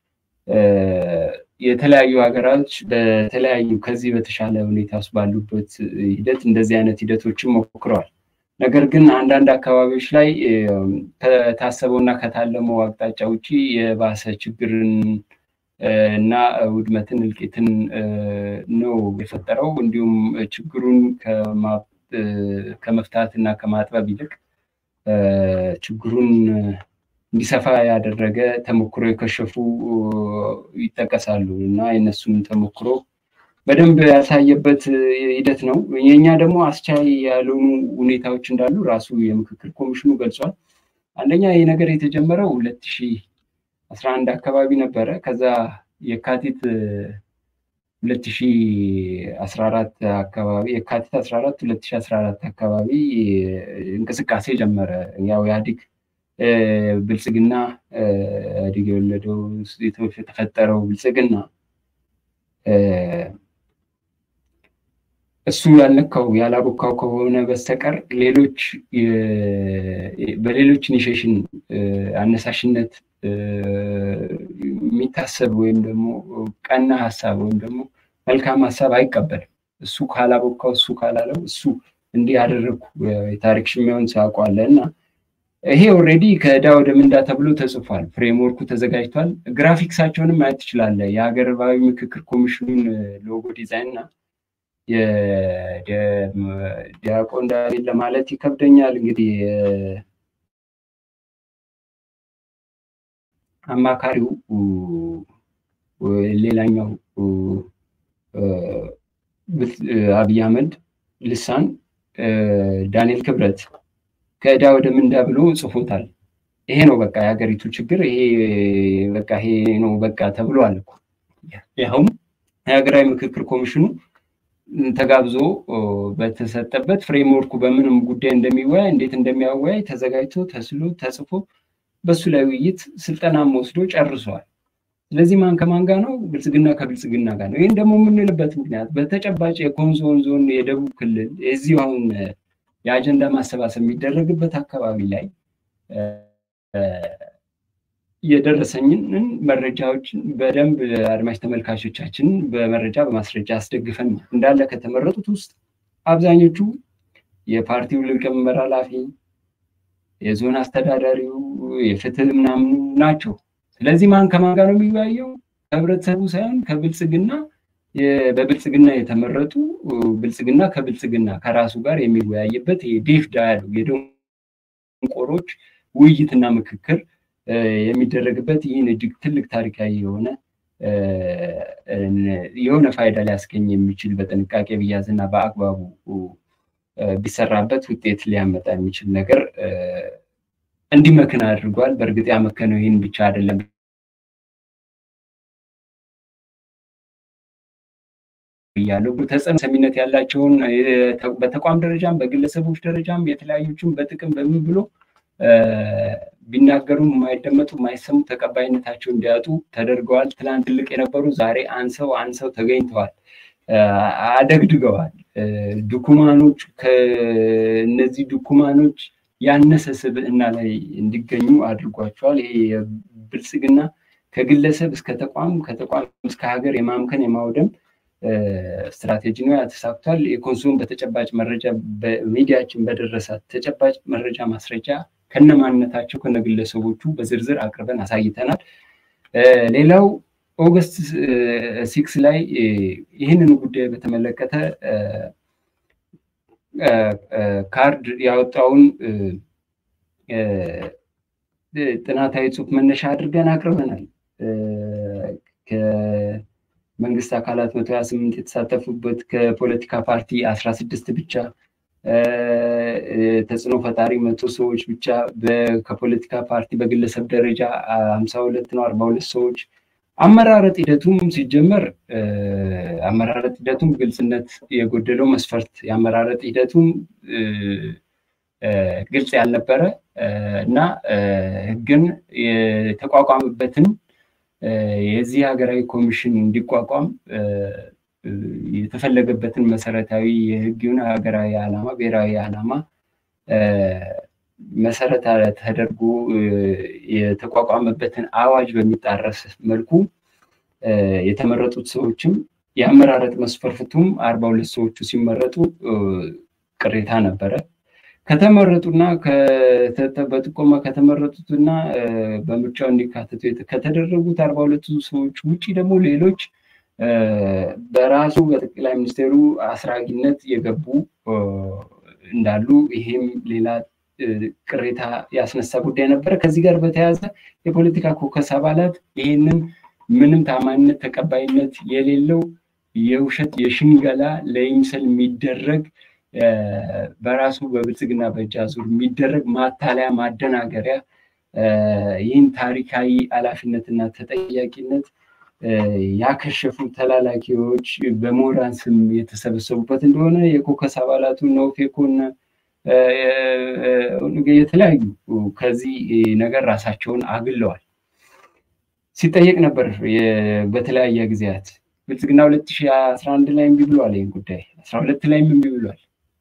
የተለያዩ ሀገራች በተለያዩ ከዚህ በተሻለ ሁኔታ ውስጥ ባሉበት ሂደት እንደዚህ አይነት ሂደቶችን ሞክረዋል። ነገር ግን አንዳንድ አካባቢዎች ላይ ከታሰበው እና ከታለመው አቅጣጫ ውጭ የባሰ ችግርን እና ውድመትን እልቂትን ነው የፈጠረው። እንዲሁም ችግሩን ከመፍታት እና ከማጥበብ ይልቅ ችግሩን እንዲሰፋ ያደረገ ተሞክሮ የከሸፉ ይጠቀሳሉ እና የእነሱን ተሞክሮ በደንብ ያሳየበት ሂደት ነው። የእኛ ደግሞ አስቻይ ያልሆኑ ሁኔታዎች እንዳሉ ራሱ የምክክር ኮሚሽኑ ገልጿል። አንደኛ ይህ ነገር የተጀመረው ሁለት ሺህ አስራ አንድ አካባቢ ነበረ። ከዛ የካቲት ሁለት ሺህ አስራ አራት አካባቢ የካቲት አስራ አራት ሁለት ሺህ አስራ አራት አካባቢ እንቅስቃሴ ጀመረ። ያው ኢህአዴግ ብልጽግና ኢህአዴግ የወለደው የተፈጠረው ብልጽግና እሱ ያልነካው ያላቦካው ከሆነ በስተቀር ሌሎች በሌሎች ኢኒሽሽን አነሳሽነት የሚታሰብ ወይም ደግሞ ቀና ሀሳብ ወይም ደግሞ መልካም ሀሳብ አይቀበልም። እሱ ካላቦካው እሱ ካላለው እሱ እንዲህ ያደረግኩ የታሪክ ሽሚያውን ሳያውቋለ እና ይሄ ኦልሬዲ ከዕዳ ወደ ምንዳ ተብሎ ተጽፏል። ፍሬምወርኩ ተዘጋጅቷል። ግራፊክሳቸውንም ማየት ትችላለህ። የሀገር ባዊ ምክክር ኮሚሽኑን ሎጎ ዲዛይን እና ዲያቆን ዳንኤል ለማለት ይከብደኛል። እንግዲህ አማካሪው ሌላኛው አብይ አህመድ ልሳን ዳንኤል ክብረት ከዕዳ ወደ ምንዳ ብሎ ጽፎታል። ይሄ ነው በቃ የሀገሪቱ ችግር፣ ይሄ በቃ ይሄ ነው በቃ ተብሏል እኮ ያውም የሀገራዊ ምክክር ኮሚሽኑ ተጋብዞ በተሰጠበት ፍሬምወርኩ በምንም ጉዳይ እንደሚወያይ እንዴት እንደሚያወያይ ተዘጋጅቶ ተስሎ ተጽፎ በሱ ላይ ውይይት ስልጠናም ወስዶ ጨርሷል። ስለዚህ ማን ከማን ጋር ነው? ብልጽግና ከብልጽግና ጋር ነው። ይህን ደግሞ የምንልበት ምክንያት በተጨባጭ የኮንሶን ዞን የደቡብ ክልል የዚሁ አሁን የአጀንዳ ማሰባሰብ የሚደረግበት አካባቢ ላይ የደረሰኝን መረጃዎችን በደንብ አድማጭ ተመልካቾቻችን በመረጃ በማስረጃ አስደግፈን እንዳለ ከተመረጡት ውስጥ አብዛኞቹ የፓርቲው ሊቀመንበር ኃላፊ፣ የዞን አስተዳዳሪው፣ የፍትህ ምናምኑ ናቸው። ስለዚህ ማን ከማን ጋር ነው የሚወያየው? ከህብረተሰቡ ሳይሆን ከብልጽግና በብልጽግና የተመረጡ ብልጽግና ከብልጽግና ከራሱ ጋር የሚወያይበት ዴፍ ዳያሎግ የደንቆሮች ውይይትና ምክክር የሚደረግበት ይህን እጅግ ትልቅ ታሪካዊ የሆነ የሆነ ፋይዳ ሊያስገኝ የሚችል በጥንቃቄ ቢያዝና በአግባቡ ቢሰራበት ውጤት ሊያመጣ የሚችል ነገር እንዲመክን አድርጓል። በእርግጥ ያመከነው ይህን ብቻ አይደለም እያለው ተጽዕኖ ሰሚነት ያላቸውን በተቋም ደረጃም በግለሰቦች ደረጃም የተለያዩችን በጥቅም በምን ብሎ ቢናገሩም የማይደመጡ የማይሰሙ ተቀባይነታቸው እንዲያጡ ተደርገዋል። ትላንት ትልቅ የነበሩ ዛሬ አንሰው አንሰው ተገኝተዋል፣ አደግድገዋል። ድኩማኖች ከእነዚህ ድኩማኖች ያነሰ ስብዕና ላይ እንዲገኙ አድርጓቸዋል። ይሄ የብልጽግና ከግለሰብ እስከ ተቋም ከተቋም እስከ ሀገር የማምከን የማውደም ስትራቴጂ ነው። ያተሳክቷል። የኮንሶም በተጨባጭ መረጃ በሚዲያችን በደረሳት ተጨባጭ መረጃ ማስረጃ ከነማንነታቸው ከነግለሰቦቹ በዝርዝር አቅርበን አሳይተናል። ሌላው ኦገስት ሲክስ ላይ ይህንን ጉዳይ በተመለከተ ካርድ ያወጣውን ጥናታዊ ጽሑፍ መነሻ አድርገን አቅርበናል። ከመንግስት አካላት መቶ ሀያ ስምንት የተሳተፉበት ከፖለቲካ ፓርቲ አስራ ስድስት ብቻ ተጽዕኖ ፈጣሪ መቶ ሰዎች ብቻ ከፖለቲካ ፓርቲ በግለሰብ ደረጃ ሀምሳ ሁለት ነው አርባ ሁለት ሰዎች አመራረጥ ሂደቱም ሲጀመር አመራረጥ ሂደቱም ግልጽነት የጎደለው መስፈርት የአመራረጥ ሂደቱም ግልጽ ያልነበረ እና ህግን የተቋቋመበትን የዚህ ሀገራዊ ኮሚሽን እንዲቋቋም የተፈለገበትን መሰረታዊ የህግን ሀገራዊ ዓላማ ብሔራዊ ዓላማ መሰረት ተደርጎ የተቋቋመበትን አዋጅ በሚጣረስ መልኩ የተመረጡት ሰዎችም የአመራረጥ መስፈርቱም አርባ ሁለት ሰዎቹ ሲመረጡ ቅሬታ ነበረ። ከተመረጡና በጥቆማ ከተመረጡትና በምርጫው እንዲካተቱ ከተደረጉት አርባ ሁለቱ ሰዎች ውጭ ደግሞ ሌሎች በራሱ በጠቅላይ ሚኒስትሩ አስራጊነት የገቡ እንዳሉ ይሄም ሌላ ቅሬታ ያስነሳ ጉዳይ ነበረ። ከዚህ ጋር በተያያዘ የፖለቲካ ኮከስ አባላት ይህንን ምንም ታማኝነት ተቀባይነት የሌለው የውሸት የሽንገላ ለይምሰል የሚደረግ በራሱ በብልጽግና በእጅ አዙር የሚደረግ ማታለያ ማደናገሪያ ይህን ታሪካዊ ኃላፊነትና ተጠያቂነት ያከሸፉ ተላላኪዎች በምሁራን ስም የተሰበሰቡበት እንደሆነ የኮከስ አባላቱ ነውፌኮና የተለያዩ ከዚህ ነገር ራሳቸውን አግለዋል። ሲጠየቅ ነበር በተለያየ ጊዜያት ብልጽግና 2011 ላይ እምቢ ብሏል። ይህን ጉዳይ 12 ላይም እምቢ ብሏል።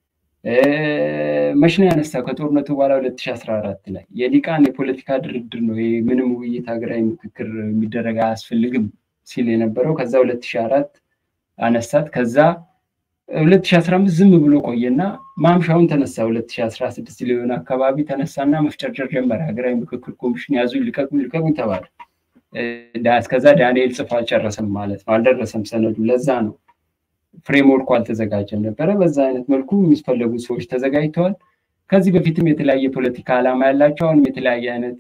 መች ነው ያነሳው? ከጦርነቱ በኋላ 2014 ላይ የሊቃን የፖለቲካ ድርድር ነው ምንም ውይይት ሀገራዊ ምክክር የሚደረግ አያስፈልግም ሲል የነበረው ከዛ 2004 አነሳት። ከዛ 2015 ዝም ብሎ ቆየና ማምሻውን ተነሳ። 2016 ሊሆን አካባቢ ተነሳና መፍጨርጨር ጀመረ። ሀገራዊ ምክክር ኮሚሽን ያዙ ልቀቁኝ ልቀቁኝ ተባለ። እስከዛ ዳንኤል ጽፎ አልጨረሰም ማለት ነው፣ አልደረሰም ሰነዱ። ለዛ ነው ፍሬምወርኩ አልተዘጋጀም ነበረ። በዛ አይነት መልኩ የሚፈለጉ ሰዎች ተዘጋጅተዋል። ከዚህ በፊትም የተለያየ ፖለቲካ ዓላማ ያላቸው አሁንም የተለያየ አይነት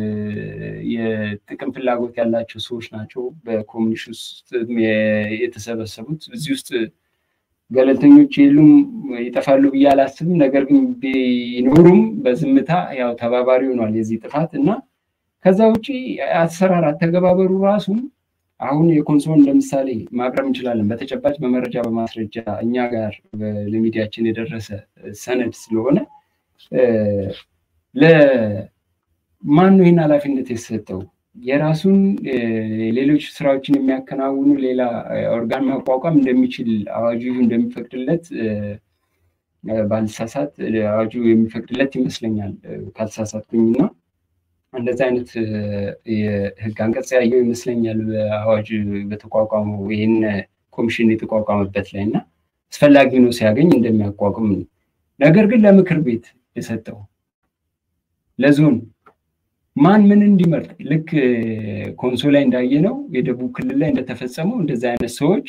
የጥቅም ፍላጎት ያላቸው ሰዎች ናቸው በኮሚሽን ውስጥ የተሰበሰቡት። እዚህ ውስጥ ገለልተኞች የሉም ይጠፋሉ ብዬ አላስብም። ነገር ግን ቢኖሩም በዝምታ ያው ተባባሪ ሆኗል የዚህ ጥፋት እና ከዛ ውጭ አሰራር አተገባበሩ ራሱ አሁን የኮንሶን ለምሳሌ ማቅረብ እንችላለን። በተጨባጭ በመረጃ በማስረጃ እኛ ጋር ለሚዲያችን የደረሰ ሰነድ ስለሆነ ለማን ነው ይህን ኃላፊነት የተሰጠው? የራሱን ሌሎች ስራዎችን የሚያከናውኑ ሌላ ኦርጋን ማቋቋም እንደሚችል አዋጁ እንደሚፈቅድለት ባልሳሳት አዋጁ የሚፈቅድለት ይመስለኛል ካልተሳሳትኩኝና እንደዚህ አይነት የህግ አንቀጽ ያየው ይመስለኛል በአዋጅ በተቋቋመው ይህን ኮሚሽን የተቋቋመበት ላይ እና አስፈላጊ ነው ሲያገኝ እንደሚያቋቁም ነው። ነገር ግን ለምክር ቤት የሰጠው ለዞን ማን ምን እንዲመርጥ ልክ ኮንሶ ላይ እንዳየ ነው የደቡብ ክልል ላይ እንደተፈጸመው እንደዚህ አይነት ሰዎች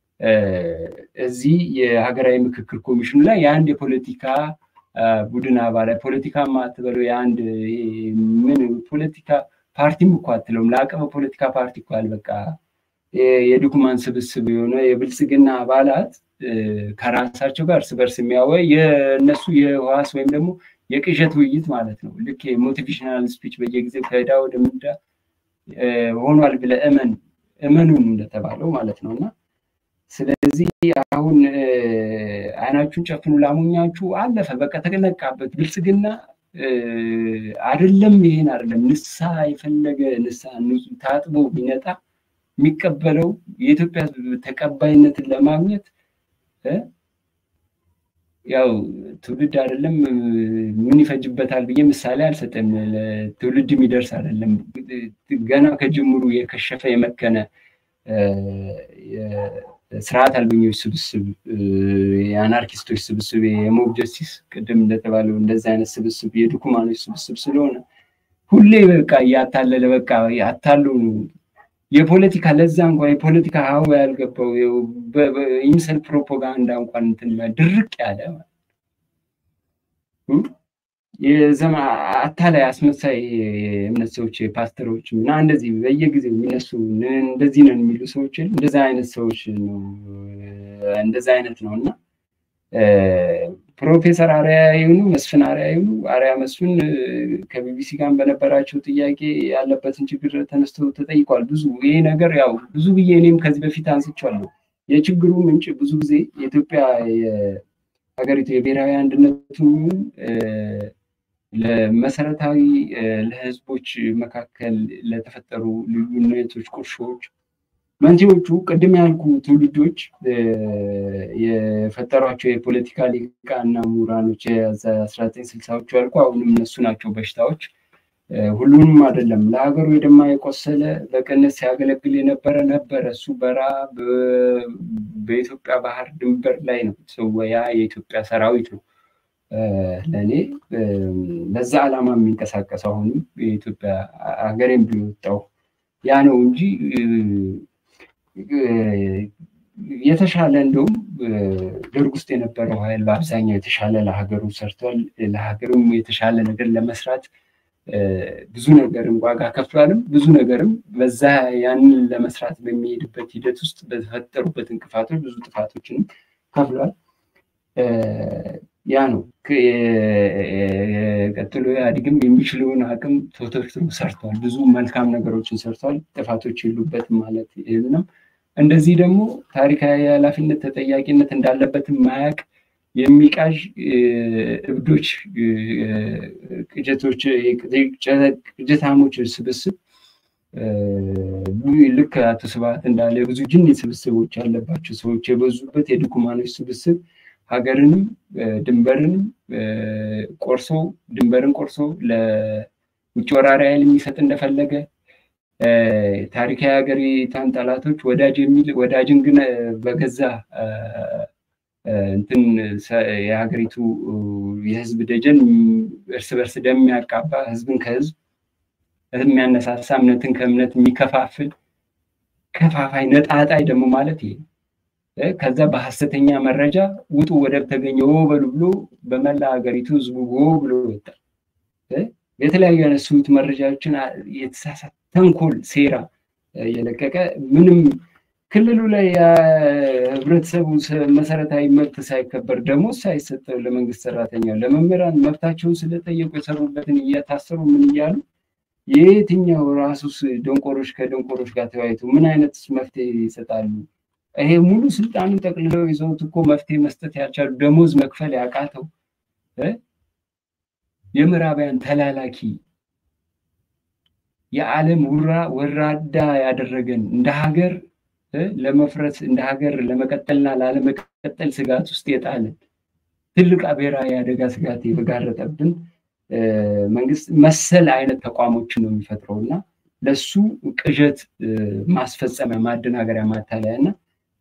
እዚህ የሀገራዊ ምክክር ኮሚሽኑ ላይ የአንድ የፖለቲካ ቡድን አባላት ፖለቲካ ማትበለው የአንድ ምን ፖለቲካ ፓርቲም እኮ አትለውም። ለአቀበ ፖለቲካ ፓርቲ እኮ በቃ የድኩማን ስብስብ የሆነ የብልጽግና አባላት ከራሳቸው ጋር እርስ በርስ የሚያወይ የእነሱ የህዋስ ወይም ደግሞ የቅዠት ውይይት ማለት ነው። ልክ የሞቲቬሽናል ስፒች በየጊዜው ከዕዳ ወደ ምንዳ ሆኗል ብለ እመን እመኑን እንደተባለው ማለት ነው እና ስለዚህ አሁን አይናችሁን ጨፍኑ ላሞኛችሁ አለፈ። በቃ ተነቃበት። ብልጽግና አይደለም ይሄን አይደለም ንሳ የፈለገ ንሳ ታጥቦ ቢነጣ የሚቀበለው የኢትዮጵያ ተቀባይነትን ለማግኘት ያው ትውልድ አይደለም ምን ይፈጅበታል ብዬ ምሳሌ አልሰጠም። ትውልድ የሚደርስ አይደለም። ገና ከጅምሩ የከሸፈ የመከነ ስርዓት አልበኞች ስብስብ፣ የአናርኪስቶች ስብስብ፣ የሞብ ጀስቲስ ቅድም እንደተባለው እንደዚህ አይነት ስብስብ፣ የድኩማኖች ስብስብ ስለሆነ ሁሌ በቃ እያታለለ በቃ አታሉ የፖለቲካ ለዛ እንኳን የፖለቲካ ሀው ያልገባው ይምሰል ፕሮፓጋንዳ እንኳን እንትን ድርቅ ያለ የዘማ አታላይ አስመሳይ የእምነት ሰዎች ፓስተሮች እና እንደዚህ በየጊዜው የሚነሱ እንደዚህ ነን የሚሉ ሰዎች እንደዚ አይነት ሰዎች ነው እንደዚ አይነት ነው እና ፕሮፌሰር አርያ ይሁኑ መስፍን አርያ ይሁኑ አርያ መስፍን ከቢቢሲ ጋር በነበራቸው ጥያቄ ያለበትን ችግር ተነስቶ ተጠይቋል። ብዙ ይሄ ነገር ያው ብዙ ብዬ እኔም ከዚህ በፊት አንስቻለሁ። የችግሩ ምንጭ ብዙ ጊዜ የኢትዮጵያ ሀገሪቱ የብሔራዊ አንድነቱ ለመሰረታዊ ለህዝቦች መካከል ለተፈጠሩ ልዩነቶች፣ ቁርሾዎች መንስኤዎቹ ቅድም ያልኩ ትውልዶች የፈጠሯቸው የፖለቲካ ሊቃና ምሁራኖች የአስራ ዘጠኝ ስልሳዎቹ ያልኩ አሁንም እነሱ ናቸው በሽታዎች። ሁሉንም አይደለም። ለሀገሩ የደማ የቆሰለ በቅንነት ሲያገለግል የነበረ ነበረ። እሱ በራ በኢትዮጵያ ባህር ድንበር ላይ ነው ሰው ያ የኢትዮጵያ ሰራዊት ነው። ለእኔ ለዛ ዓላማ የሚንቀሳቀስ አሁንም የኢትዮጵያ ሀገሬን ቢወጣው ያ ነው እንጂ የተሻለ እንደውም ደርግ ውስጥ የነበረው ኃይል በአብዛኛው የተሻለ ለሀገሩ ሰርቷል። ለሀገሩም የተሻለ ነገር ለመስራት ብዙ ነገርም ዋጋ ከፍሏልም ብዙ ነገርም በዛ ያንን ለመስራት በሚሄድበት ሂደት ውስጥ በተፈጠሩበት እንቅፋቶች ብዙ ጥፋቶችንም ከፍሏል። ያ ነው ቀጥሎ ኢህአዴግም የሚችለውን አቅም ተወተርትሮ ሰርቷል። ብዙ መልካም ነገሮችን ሰርቷል። ጥፋቶች የሉበትም ማለት ነው። እንደዚህ ደግሞ ታሪካዊ ኃላፊነት ተጠያቂነት እንዳለበትም ማያቅ የሚቃዥ እብዶች፣ ቅጀቶች፣ ቅጀታሞች ስብስብ ልክ አቶ ስብሐት እንዳለ ብዙ ጅኒ ስብስቦች ያለባቸው ሰዎች የበዙበት የድኩማኖች ስብስብ ሀገርንም ድንበርንም ቆርሶ ድንበርን ቆርሶ ለውጭ ወራሪ ኃይል የሚሰጥ እንደፈለገ ታሪካዊ ሀገሪቷን ጠላቶች ወዳጅ የሚል ወዳጅን ግን በገዛ እንትን የሀገሪቱ የህዝብ ደጀን እርስ በርስ ደም የሚያቃባ ህዝብን ከህዝብ የሚያነሳሳ እምነትን ከእምነት የሚከፋፍል ከፋፋይ ነጣጣይ ደግሞ ማለት ይሄ ከዛ በሀሰተኛ መረጃ ውጡ ወደብ ተገኘ በሉ ብሎ በመላ ሀገሪቱ ህዝቡ ብሎ ወጣል። የተለያዩ ያነሱት መረጃዎችን የተሳሳተ ተንኮል፣ ሴራ የለቀቀ ምንም ክልሉ ላይ ህብረተሰቡ መሰረታዊ መብት ሳይከበር ደሞዝ ሳይሰጠው ለመንግስት ሰራተኛው ለመምህራን መብታቸውን ስለጠየቁ የሰሩበትን እያታሰሩ ምን እያሉ የየትኛው ራሱስ ደንቆሮች ከደንቆሮች ጋር ተወያይቶ ምን አይነት መፍትሄ ይሰጣሉ? ይሄ ሙሉ ስልጣኑን ጠቅልለው ይዘውት እኮ መፍትሄ መስጠት ያልቻሉ ደሞዝ መክፈል ያቃተው የምዕራባውያን ተላላኪ የዓለም ውራ ወራዳ ያደረገን እንደ ሀገር ለመፍረስ እንደ ሀገር ለመቀጠልና ላለመቀጠል ስጋት ውስጥ የጣለን ትልቅ ብሔራዊ አደጋ ስጋት የጋረጠብን መንግስት መሰል አይነት ተቋሞችን ነው የሚፈጥረው እና ለሱ ቅዠት ማስፈጸሚያ ማደናገሪያ ማታለያ እና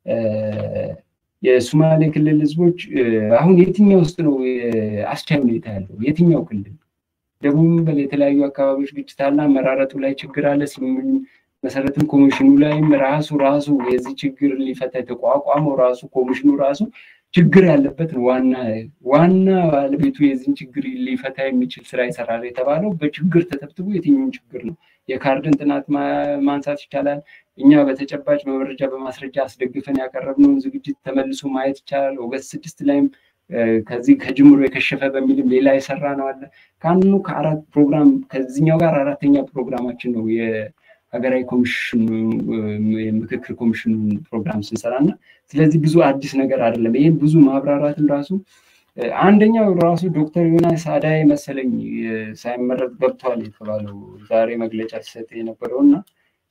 የሶማሌ ክልል ህዝቦች አሁን የትኛው ውስጥ ነው አስቻይ ሁኔታ ያለው? የትኛው ክልል? ደቡብ በል የተለያዩ አካባቢዎች ግጭት አለ፣ አመራረጡ ላይ ችግር አለ። መሰረትም ኮሚሽኑ ላይም ራሱ ራሱ የዚህ ችግር ሊፈታ የተቋቋመው ራሱ ኮሚሽኑ ራሱ ችግር ያለበት ነው። ዋና ዋና ባለቤቱ የዚህን ችግር ሊፈታ የሚችል ስራ ይሰራል የተባለው በችግር ተተብትቦ የትኛውን ችግር ነው? የካርድን ጥናት ማንሳት ይቻላል። እኛ በተጨባጭ በመረጃ በማስረጃ አስደግፈን ያቀረብነውን ዝግጅት ተመልሶ ማየት ይቻላል። ኦገስት ስድስት ላይም ከዚህ ከጅምሮ የከሸፈ በሚልም ሌላ የሰራ ነው አለ። ከአንዱ ከአራት ፕሮግራም ከዚህኛው ጋር አራተኛ ፕሮግራማችን ነው የሀገራዊ ኮሚሽን የምክክር ኮሚሽኑን ፕሮግራም ስንሰራ እና ስለዚህ ብዙ አዲስ ነገር አይደለም። ይህም ብዙ ማብራራትም ራሱ አንደኛው ራሱ ዶክተር ዮናስ አዳይ መሰለኝ ሳይመረጥ ገብቷል የተባለው ዛሬ መግለጫ ሲሰጥ የነበረው እና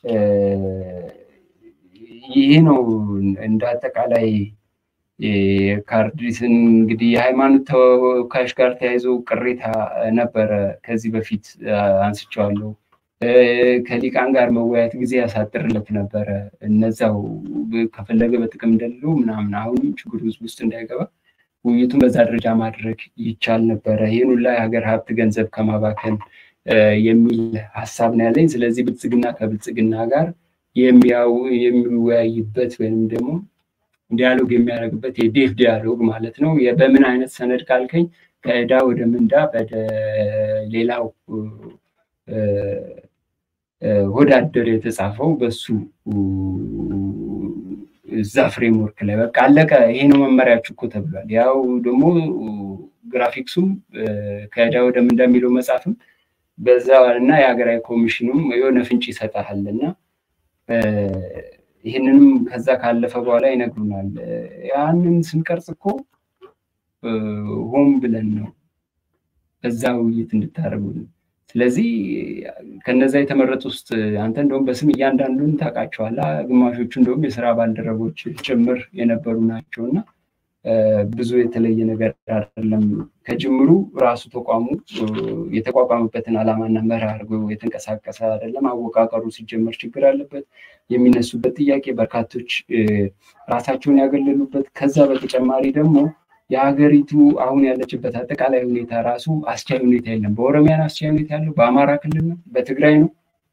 ይሄ ነው እንደ አጠቃላይ የካርዲስን እንግዲህ የሃይማኖት ተወካዮች ጋር ተያይዞ ቅሬታ ነበረ። ከዚህ በፊት አንስቼዋለሁ። ከሊቃን ጋር መወያየት ጊዜ ያሳጥርለት ነበረ። እነዛው ከፈለገ በጥቅም እንደሌለው ምናምን አሁንም ችግር ህዝብ ውስጥ እንዳይገባ ውይይቱን በዛ ደረጃ ማድረግ ይቻል ነበረ። ይህን ሁላ የሀገር ሀብት ገንዘብ ከማባከን የሚል ሀሳብ ነው ያለኝ። ስለዚህ ብልጽግና ከብልጽግና ጋር የሚወያይበት ወይም ደግሞ ዲያሎግ የሚያደርግበት የዴፍ ዲያሎግ ማለት ነው። በምን አይነት ሰነድ ካልከኝ ከዕዳ ወደ ምንዳ ወደ ሌላው ወዳደር የተጻፈው በሱ እዛ ፍሬምወርክ ላይ በቃ አለቀ። ይሄ ነው መመሪያችሁ እኮ ተብሏል። ያው ደግሞ ግራፊክሱም ከዕዳ ወደ ምንዳ የሚለው መጽሐፍም በዛ እና የሀገራዊ ኮሚሽኑም የሆነ ፍንጭ ይሰጣል እና ይህንንም ከዛ ካለፈ በኋላ ይነግሩናል። ያንን ስንቀርጽ እኮ ሆን ብለን ነው በዛ ውይይት እንድታደርጉ ስለዚህ ከነዛ የተመረጡ ውስጥ አንተ እንደውም በስም እያንዳንዱን ታውቃቸዋለህ። ግማሾቹ እንደውም የስራ ባልደረቦች ጭምር የነበሩ ናቸው እና ብዙ የተለየ ነገር አይደለም። ከጅምሩ ራሱ ተቋሙ የተቋቋመበትን ዓላማና መርህ አድርጎ የተንቀሳቀሰ አይደለም። አወቃቀሩ ሲጀመር ችግር አለበት። የሚነሱበት ጥያቄ በርካቶች ራሳቸውን ያገለሉበት፣ ከዛ በተጨማሪ ደግሞ የሀገሪቱ አሁን ያለችበት አጠቃላይ ሁኔታ ራሱ አስቻይ ሁኔታ የለም። በኦሮሚያ አስቻይ ሁኔታ ያለው በአማራ ክልል ነው፣ በትግራይ ነው።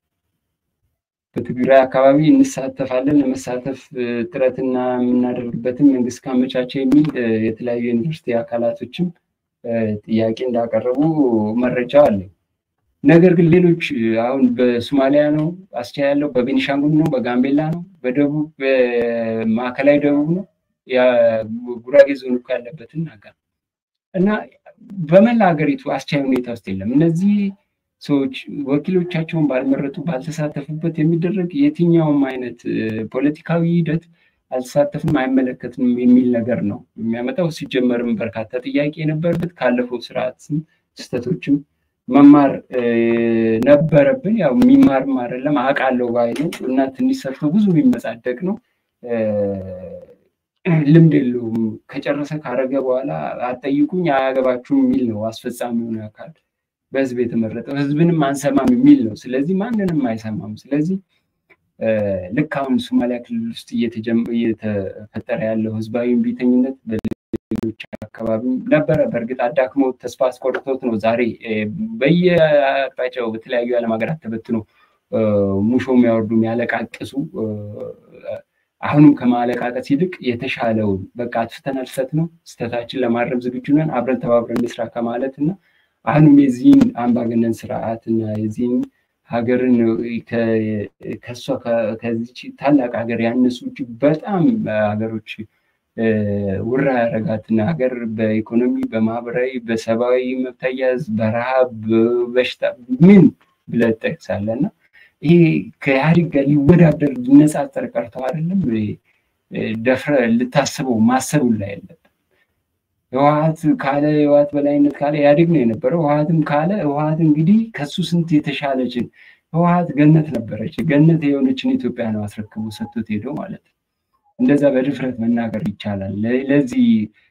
በትግራይ አካባቢ እንሳተፋለን ለመሳተፍ ጥረትና የምናደርግበትን መንግስት ካመቻቸ የሚል የተለያዩ ዩኒቨርሲቲ አካላቶችም ጥያቄ እንዳቀረቡ መረጃ አለኝ። ነገር ግን ሌሎች አሁን በሶማሊያ ነው አስቻይ ያለው፣ በቤኒሻንጉል ነው፣ በጋምቤላ ነው፣ በደቡብ በማዕከላዊ ደቡብ ነው ጉራጌ ዞን እኮ ያለበትን ነገር እና በመላ ሀገሪቱ አስቻይ ሁኔታ ውስጥ የለም። እነዚህ ሰዎች ወኪሎቻቸውን ባልመረጡ ባልተሳተፉበት የሚደረግ የትኛውም አይነት ፖለቲካዊ ሂደት አልተሳተፍም፣ አይመለከትም የሚል ነገር ነው የሚያመጣው። ሲጀመርም በርካታ ጥያቄ የነበረበት ካለፈው ስርዓትም ስህተቶችም መማር ነበረብን። ያው የሚማርም አይደለም አውቃለሁ ባይ ነው እና ትንሽ ሰርቶ ብዙ የሚመጻደቅ ነው። ልምድ የለውም። ከጨረሰ ካረገ በኋላ አጠይቁኝ አያገባችሁም የሚል ነው አስፈጻሚውን አካል በህዝብ የተመረጠው ህዝብንም አንሰማም የሚል ነው። ስለዚህ ማንንም አይሰማም። ስለዚህ ልክ አሁን ሶማሊያ ክልል ውስጥ እየተፈጠረ ያለው ህዝባዊ እምቢተኝነት በሌሎች አካባቢ ነበረ። በእርግጥ አዳክሞ ተስፋ አስቆርቶት ነው ዛሬ በየአቅጣጫው በተለያዩ የዓለም ሀገራት ተበትኖ ሙሾ የሚያወርዱ የሚያለቃቅሱ አሁንም ከማለቃቀስ ይልቅ የተሻለውን በቃ አጥፍተናል፣ ስህተት ነው፣ ስህተታችን ለማረም ዝግጁ ነን፣ አብረን ተባብረን እንስራ ከማለት እና አሁንም የዚህን አምባገነን ስርዓትና የዚህን ሀገርን ከሷ ከዚች ታላቅ ሀገር ያነሱ እጅግ በጣም ሀገሮች ውራ ያረጋትና ሀገር በኢኮኖሚ በማህበራዊ በሰብአዊ መብት አያያዝ በረሃብ በበሽታ ምን ብለህ ትጠቅሳለህ እና ይሄ ከኢህአዴግ ጋር ሊወዳደር ሊነጻጸር ቀርተው አይደለም ደፍረ ልታስበው ማሰቡ ላይ የለብን። ህወሀት ካለ ህወሀት በላይነት ካለ ኢህአዴግ ነው የነበረው። ህወሀትም ካለ ህወሀት እንግዲህ ከሱ ስንት የተሻለችን ህወሀት ገነት ነበረች። ገነት የሆነችን ኢትዮጵያ ነው አስረክቦ ሰጥቶት ሄደው ማለት ነው። እንደዛ በድፍረት መናገር ይቻላል። ለዚህ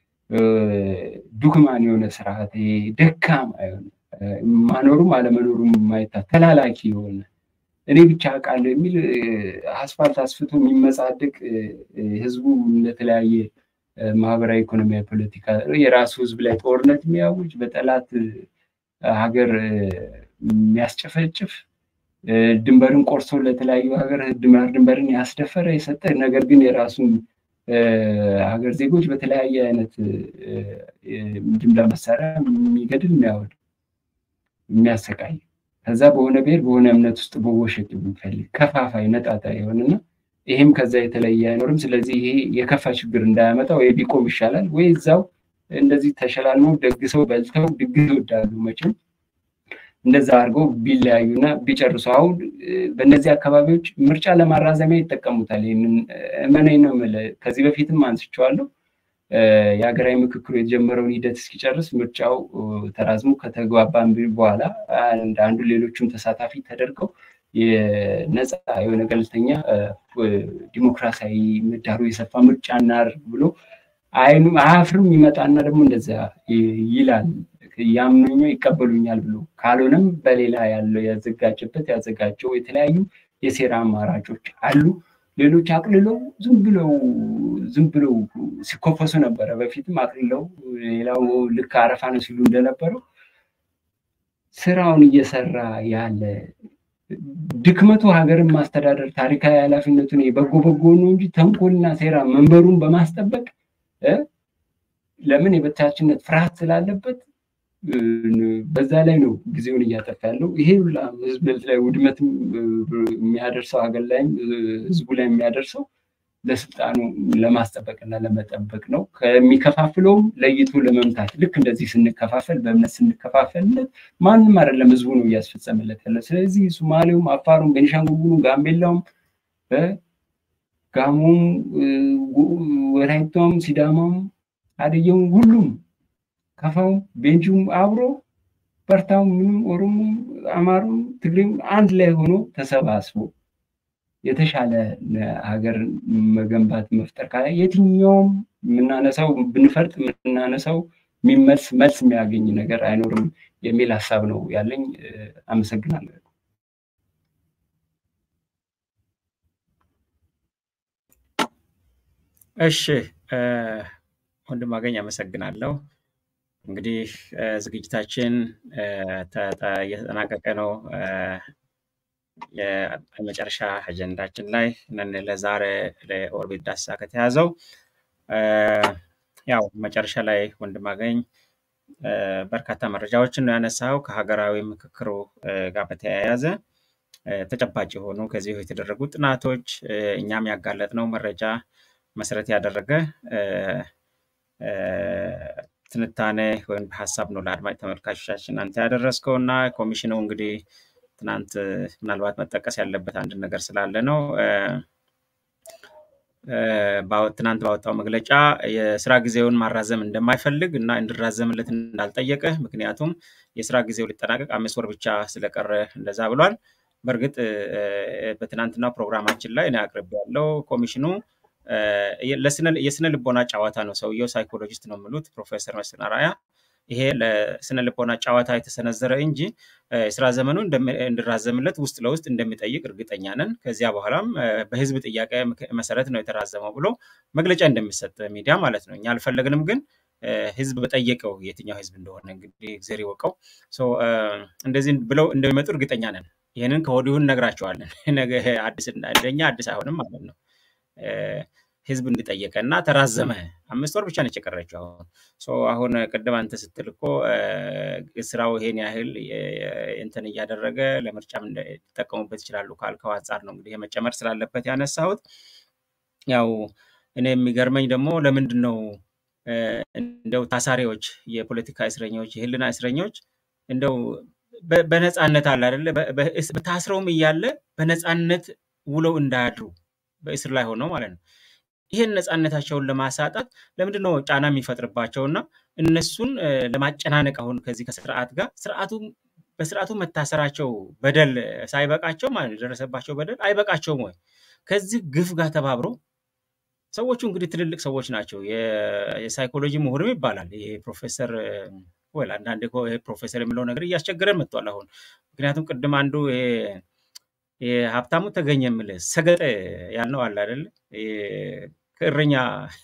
ዱክማን የሆነ ስርዓት ደካማ የሆነ ማኖሩም አለመኖሩም ማይታ ተላላኪ የሆነ እኔ ብቻ አውቃለሁ የሚል አስፋልት አስፍቶ የሚመጻደቅ ህዝቡ ለተለያየ ማህበራዊ፣ ኢኮኖሚያዊ፣ ፖለቲካ የራሱ ህዝብ ላይ ጦርነት የሚያውጅ በጠላት ሀገር የሚያስጨፈጭፍ ድንበርን ቆርሶ ለተለያዩ ሀገር ድንበር ድንበርን ያስደፈረ የሰጠ ነገር ግን የራሱን ሀገር ዜጎች በተለያየ አይነት ጅምላ መሳሪያ የሚገድል የሚያወድ የሚያሰቃይ ከዛ በሆነ ብሔር በሆነ እምነት ውስጥ መወሸቅ የሚፈልግ ከፋፋይ ነጣጣ የሆነና ይሄም ከዛ የተለየ አይኖርም። ስለዚህ ይሄ የከፋ ችግር እንዳያመጣ ወይ ቢቆም ይሻላል ወይ እዛው እንደዚህ ተሸላልመው ደግሰው በልተው ድግስ ይወዳሉ መቼም እንደዛ አድርገው ቢለያዩና ቢጨርሱ። አሁን በእነዚህ አካባቢዎች ምርጫ ለማራዘሚያ ይጠቀሙታል። ይህንን እመነኝ ነው የምልህ። ከዚህ በፊትም አንስቼዋለሁ። የሀገራዊ ምክክሩ የተጀመረውን ሂደት እስኪጨርስ ምርጫው ተራዝሞ ከተግባባን በኋላ አንዱ ሌሎቹም ተሳታፊ ተደርገው የነፃ የሆነ ገለልተኛ ዲሞክራሲያዊ ምህዳሩ የሰፋ ምርጫ እናድርግ ብሎ አይኑ አያፍርም። ይመጣና ደግሞ እንደዛ ይላል ያምኑኛ ይቀበሉኛል ብሎ ካልሆነም በሌላ ያለው ያዘጋጀበት ያዘጋጀው የተለያዩ የሴራ አማራጮች አሉ። ሌሎች አቅልለው ዝም ብለው ዝም ብለው ሲኮፈሱ ነበረ። በፊትም አቅልለው ሌላው ልክ አረፋ ነው ሲሉ እንደነበረው ስራውን እየሰራ ያለ ድክመቱ ሀገርን ማስተዳደር ታሪካዊ ኃላፊነቱን በጎ በጎ ነው እንጂ ተንኮልና ሴራ መንበሩን በማስጠበቅ ለምን የበታችነት ፍርሃት ስላለበት በዛ ላይ ነው ጊዜውን እያጠፋ ያለው። ይሄ ሁላ ህዝብ ላይ ውድመትም የሚያደርሰው ሀገር ላይም ህዝቡ ላይ የሚያደርሰው ለስልጣኑ ለማስጠበቅና ለመጠበቅ ነው። ከሚከፋፍለውም ለይቶ ለመምታት ልክ እንደዚህ ስንከፋፈል በእምነት ስንከፋፈልለት ማንም አይደለም ህዝቡ ነው እያስፈጸመለት ያለ። ስለዚህ ሶማሌውም፣ አፋሩም፣ ቤኒሻንጉሉም፣ ጋምቤላውም፣ ጋሞም፣ ወላይታውም፣ ሲዳማውም፣ ሀዲያውም ሁሉም ከፋውም ቤንጁም አብሮ በርታው ምንም ኦሮሞም አማሩም ትግሬም አንድ ላይ ሆኖ ተሰባስቦ የተሻለ ሀገር መገንባት መፍጠር ካለ የትኛውም የምናነሳው ብንፈርጥ የምናነሳው የሚመልስ መልስ የሚያገኝ ነገር አይኖርም የሚል ሀሳብ ነው ያለኝ። አመሰግናለሁ። እሺ ወንድም አገኝ አመሰግናለሁ። እንግዲህ ዝግጅታችን እየተጠናቀቀ ነው። የመጨረሻ አጀንዳችን ላይ ነን። ለዛሬ ለኦርቢት ዳሰሳ ከተያዘው ያው መጨረሻ ላይ ወንድም አገኝ በርካታ መረጃዎችን ነው ያነሳው ከሀገራዊ ምክክሩ ጋር በተያያዘ ተጨባጭ የሆኑ ከዚህ የተደረጉ ጥናቶች እኛም ያጋለጥነው መረጃ መሰረት ያደረገ ትንታኔ ወይም ሀሳብ ነው ለአድማጭ ተመልካቾቻችን አንተ ያደረስከው እና ኮሚሽኑ እንግዲህ ትናንት ምናልባት መጠቀስ ያለበት አንድ ነገር ስላለ ነው። ትናንት ባወጣው መግለጫ የስራ ጊዜውን ማራዘም እንደማይፈልግ እና እንዲራዘምለት እንዳልጠየቀ ምክንያቱም የስራ ጊዜው ሊጠናቀቅ አምስት ወር ብቻ ስለቀረ እንደዛ ብሏል። በእርግጥ በትናንትናው ፕሮግራማችን ላይ እኔ አቅርቤያለሁ። ኮሚሽኑ የስነ ልቦና ጨዋታ ነው። ሰውየው ሳይኮሎጂስት ነው የሚሉት ፕሮፌሰር መስፍን አርአያ። ይሄ ለስነ ልቦና ጨዋታ የተሰነዘረ እንጂ የስራ ዘመኑ እንዲራዘምለት ውስጥ ለውስጥ እንደሚጠይቅ እርግጠኛ ነን። ከዚያ በኋላም በህዝብ ጥያቄ መሰረት ነው የተራዘመው ብሎ መግለጫ እንደሚሰጥ ሚዲያ ማለት ነው። እኛ አልፈለግንም፣ ግን ህዝብ በጠየቀው የትኛው ህዝብ እንደሆነ እንግዲህ እግዜር ይወቀው። እንደዚህ ብለው እንደሚመጡ እርግጠኛ ነን። ይህንን ከወዲሁ እነግራቸዋለን። ነገ አዲስ እንደኛ አዲስ አይሆንም ማለት ነው። ህዝብ እንዲጠየቀ እና ተራዘመ። አምስት ወር ብቻ ነች የቀረችው። አሁን አሁን ቅድም አንተ ስትል እኮ ስራው ይሄን ያህል እንትን እያደረገ ለምርጫም ሊጠቀሙበት ይችላሉ ካልከው አንጻር ነው እንግዲህ መጨመር ስላለበት ያነሳሁት። ያው እኔ የሚገርመኝ ደግሞ ለምንድን ነው እንደው ታሳሪዎች፣ የፖለቲካ እስረኞች፣ የህልና እስረኞች እንደው በነፃነት አለ አይደለ ታስረውም እያለ በነፃነት ውለው እንዳያድሩ በእስር ላይ ሆነው ማለት ነው ይህን ነፃነታቸውን ለማሳጣት ለምንድን ነው ጫና የሚፈጥርባቸው እና እነሱን ለማጨናነቅ አሁን ከዚህ ከስርዓት ጋር ስርዓቱ በስርዓቱ መታሰራቸው በደል ሳይበቃቸው ማለት የደረሰባቸው በደል አይበቃቸውም ወይ? ከዚህ ግፍ ጋር ተባብሮ ሰዎቹ እንግዲህ ትልልቅ ሰዎች ናቸው። የሳይኮሎጂ ምሁርም ይባላል። ይሄ ፕሮፌሰር ወይ አንዳንዴ ፕሮፌሰር የሚለው ነገር እያስቸገረን መጥቷል አሁን ምክንያቱም ቅድም አንዱ ሀብታሙ ተገኘ የምልህ ሰገጠ ያልነው አለ አይደለ? ከእረኛ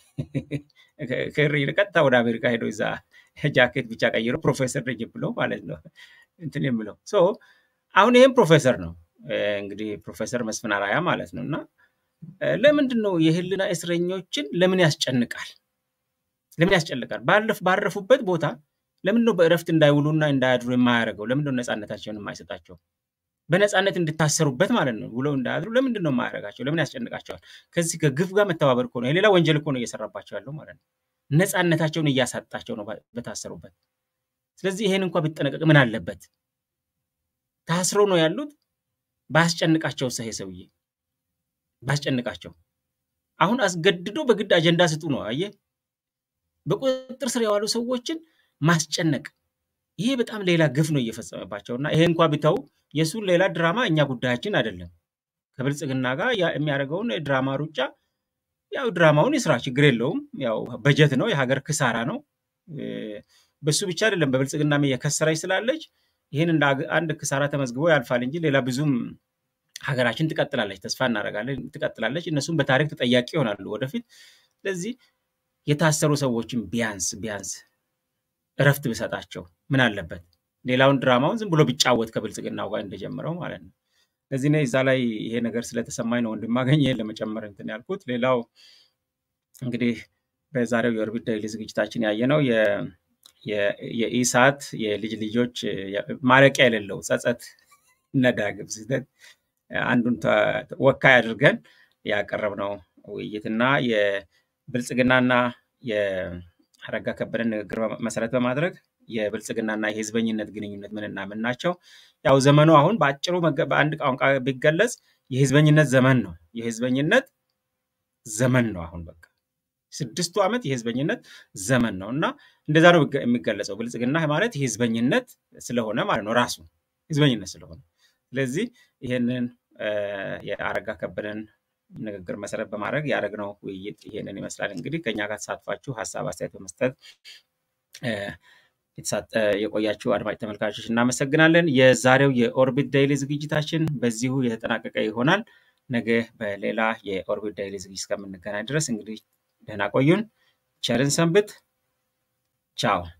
ቀጥታ ወደ አሜሪካ ሄዶ እዛ ጃኬት ብቻ ቀይሮ ፕሮፌሰር ነኝ ብሎ ማለት ነው እንትን የምለው አሁን ይህም ፕሮፌሰር ነው እንግዲህ ፕሮፌሰር መስፍን አርአያ ማለት ነው። እና ለምንድን ነው የህልና እስረኞችን ለምን ያስጨንቃል? ለምን ያስጨንቃል? ባረፉበት ቦታ ለምንድን ነው በእረፍት እንዳይውሉና እንዳያድሩ የማያደርገው? ለምንድን ነው ነፃነታቸውን የማይሰጣቸው? በነፃነት እንድታሰሩበት ማለት ነው። ውለው እንዳያድሩ ለምንድን ነው የማያደርጋቸው? ለምን ያስጨንቃቸዋል? ከዚህ ከግፍ ጋር መተባበር እኮ ነው። የሌላ ወንጀል እኮ ነው እየሰራባቸው ያለው ማለት ነው። ነፃነታቸውን እያሳጣቸው ነው በታሰሩበት። ስለዚህ ይሄን እንኳ ቢጠነቀቅ ምን አለበት? ታስሮ ነው ያሉት። ባያስጨንቃቸው ሰሄ ሰውዬ ባያስጨንቃቸው። አሁን አስገድዶ በግድ አጀንዳ ስጡ ነው። አየህ፣ በቁጥጥር ስር የዋሉ ሰዎችን ማስጨነቅ ይሄ በጣም ሌላ ግፍ ነው እየፈጸመባቸው እና ይሄ እንኳ ቢተው የእሱን ሌላ ድራማ እኛ ጉዳያችን አይደለም። ከብልጽግና ጋር የሚያደርገውን ድራማ ሩጫ ያው ድራማውን የስራ ችግር የለውም። ያው በጀት ነው፣ የሀገር ክሳራ ነው። በሱ ብቻ አይደለም በብልጽግናም እየከሰረች ስላለች ይህን እንደ አንድ ክሳራ ተመዝግቦ ያልፋል እንጂ ሌላ ብዙም ሀገራችን ትቀጥላለች፣ ተስፋ እናደርጋለን ትቀጥላለች። እነሱም በታሪክ ተጠያቂ ይሆናሉ ወደፊት። ስለዚህ የታሰሩ ሰዎችን ቢያንስ ቢያንስ እረፍት ብሰጣቸው ምን አለበት? ሌላውን ድራማውን ዝም ብሎ ቢጫወት ከብልጽግናው ጋር እንደጀመረው ማለት ነው። ስለዚህ እኔ እዛ ላይ ይሄ ነገር ስለተሰማኝ ነው ወንድማገኝ ይሄን ለመጨመር እንትን ያልኩት። ሌላው እንግዲህ በዛሬው የኦርቢት ዴይሊ ዝግጅታችን ያየነው የኢሳት የልጅ ልጆች ማለቂያ የሌለው ጸጸት እና ዳግም ስህተት አንዱን ወካይ አድርገን ያቀረብነው ውይይትና የብልጽግናና የአረጋ ከበደን ንግግር መሰረት በማድረግ የብልጽግናና የህዝበኝነት ግንኙነት ምንና ምን ናቸው? ያው ዘመኑ አሁን በአጭሩ በአንድ ቋንቋ ቢገለጽ የህዝበኝነት ዘመን ነው። የህዝበኝነት ዘመን ነው አሁን በቃ ስድስቱ ዓመት የህዝበኝነት ዘመን ነው እና እንደዛ ነው የሚገለጸው። ብልጽግና ማለት የህዝበኝነት ስለሆነ ማለት ነው ራሱ ህዝበኝነት ስለሆነ። ስለዚህ ይህንን የአረጋ ከበደን ንግግር መሰረት በማድረግ ያደረግነው ውይይት ይህንን ይመስላል። እንግዲህ ከኛ ጋር ተሳትፋችሁ ሀሳብ አስተያየት በመስጠት የቆያችሁ አድማጭ ተመልካቾች እናመሰግናለን። የዛሬው የኦርቢት ዳይሊ ዝግጅታችን በዚሁ የተጠናቀቀ ይሆናል። ነገ በሌላ የኦርቢት ዳይሊ ዝግጅት እስከምንገናኝ ድረስ እንግዲህ ደህና ቆዩን። ቸርን ሰንብት። ቻው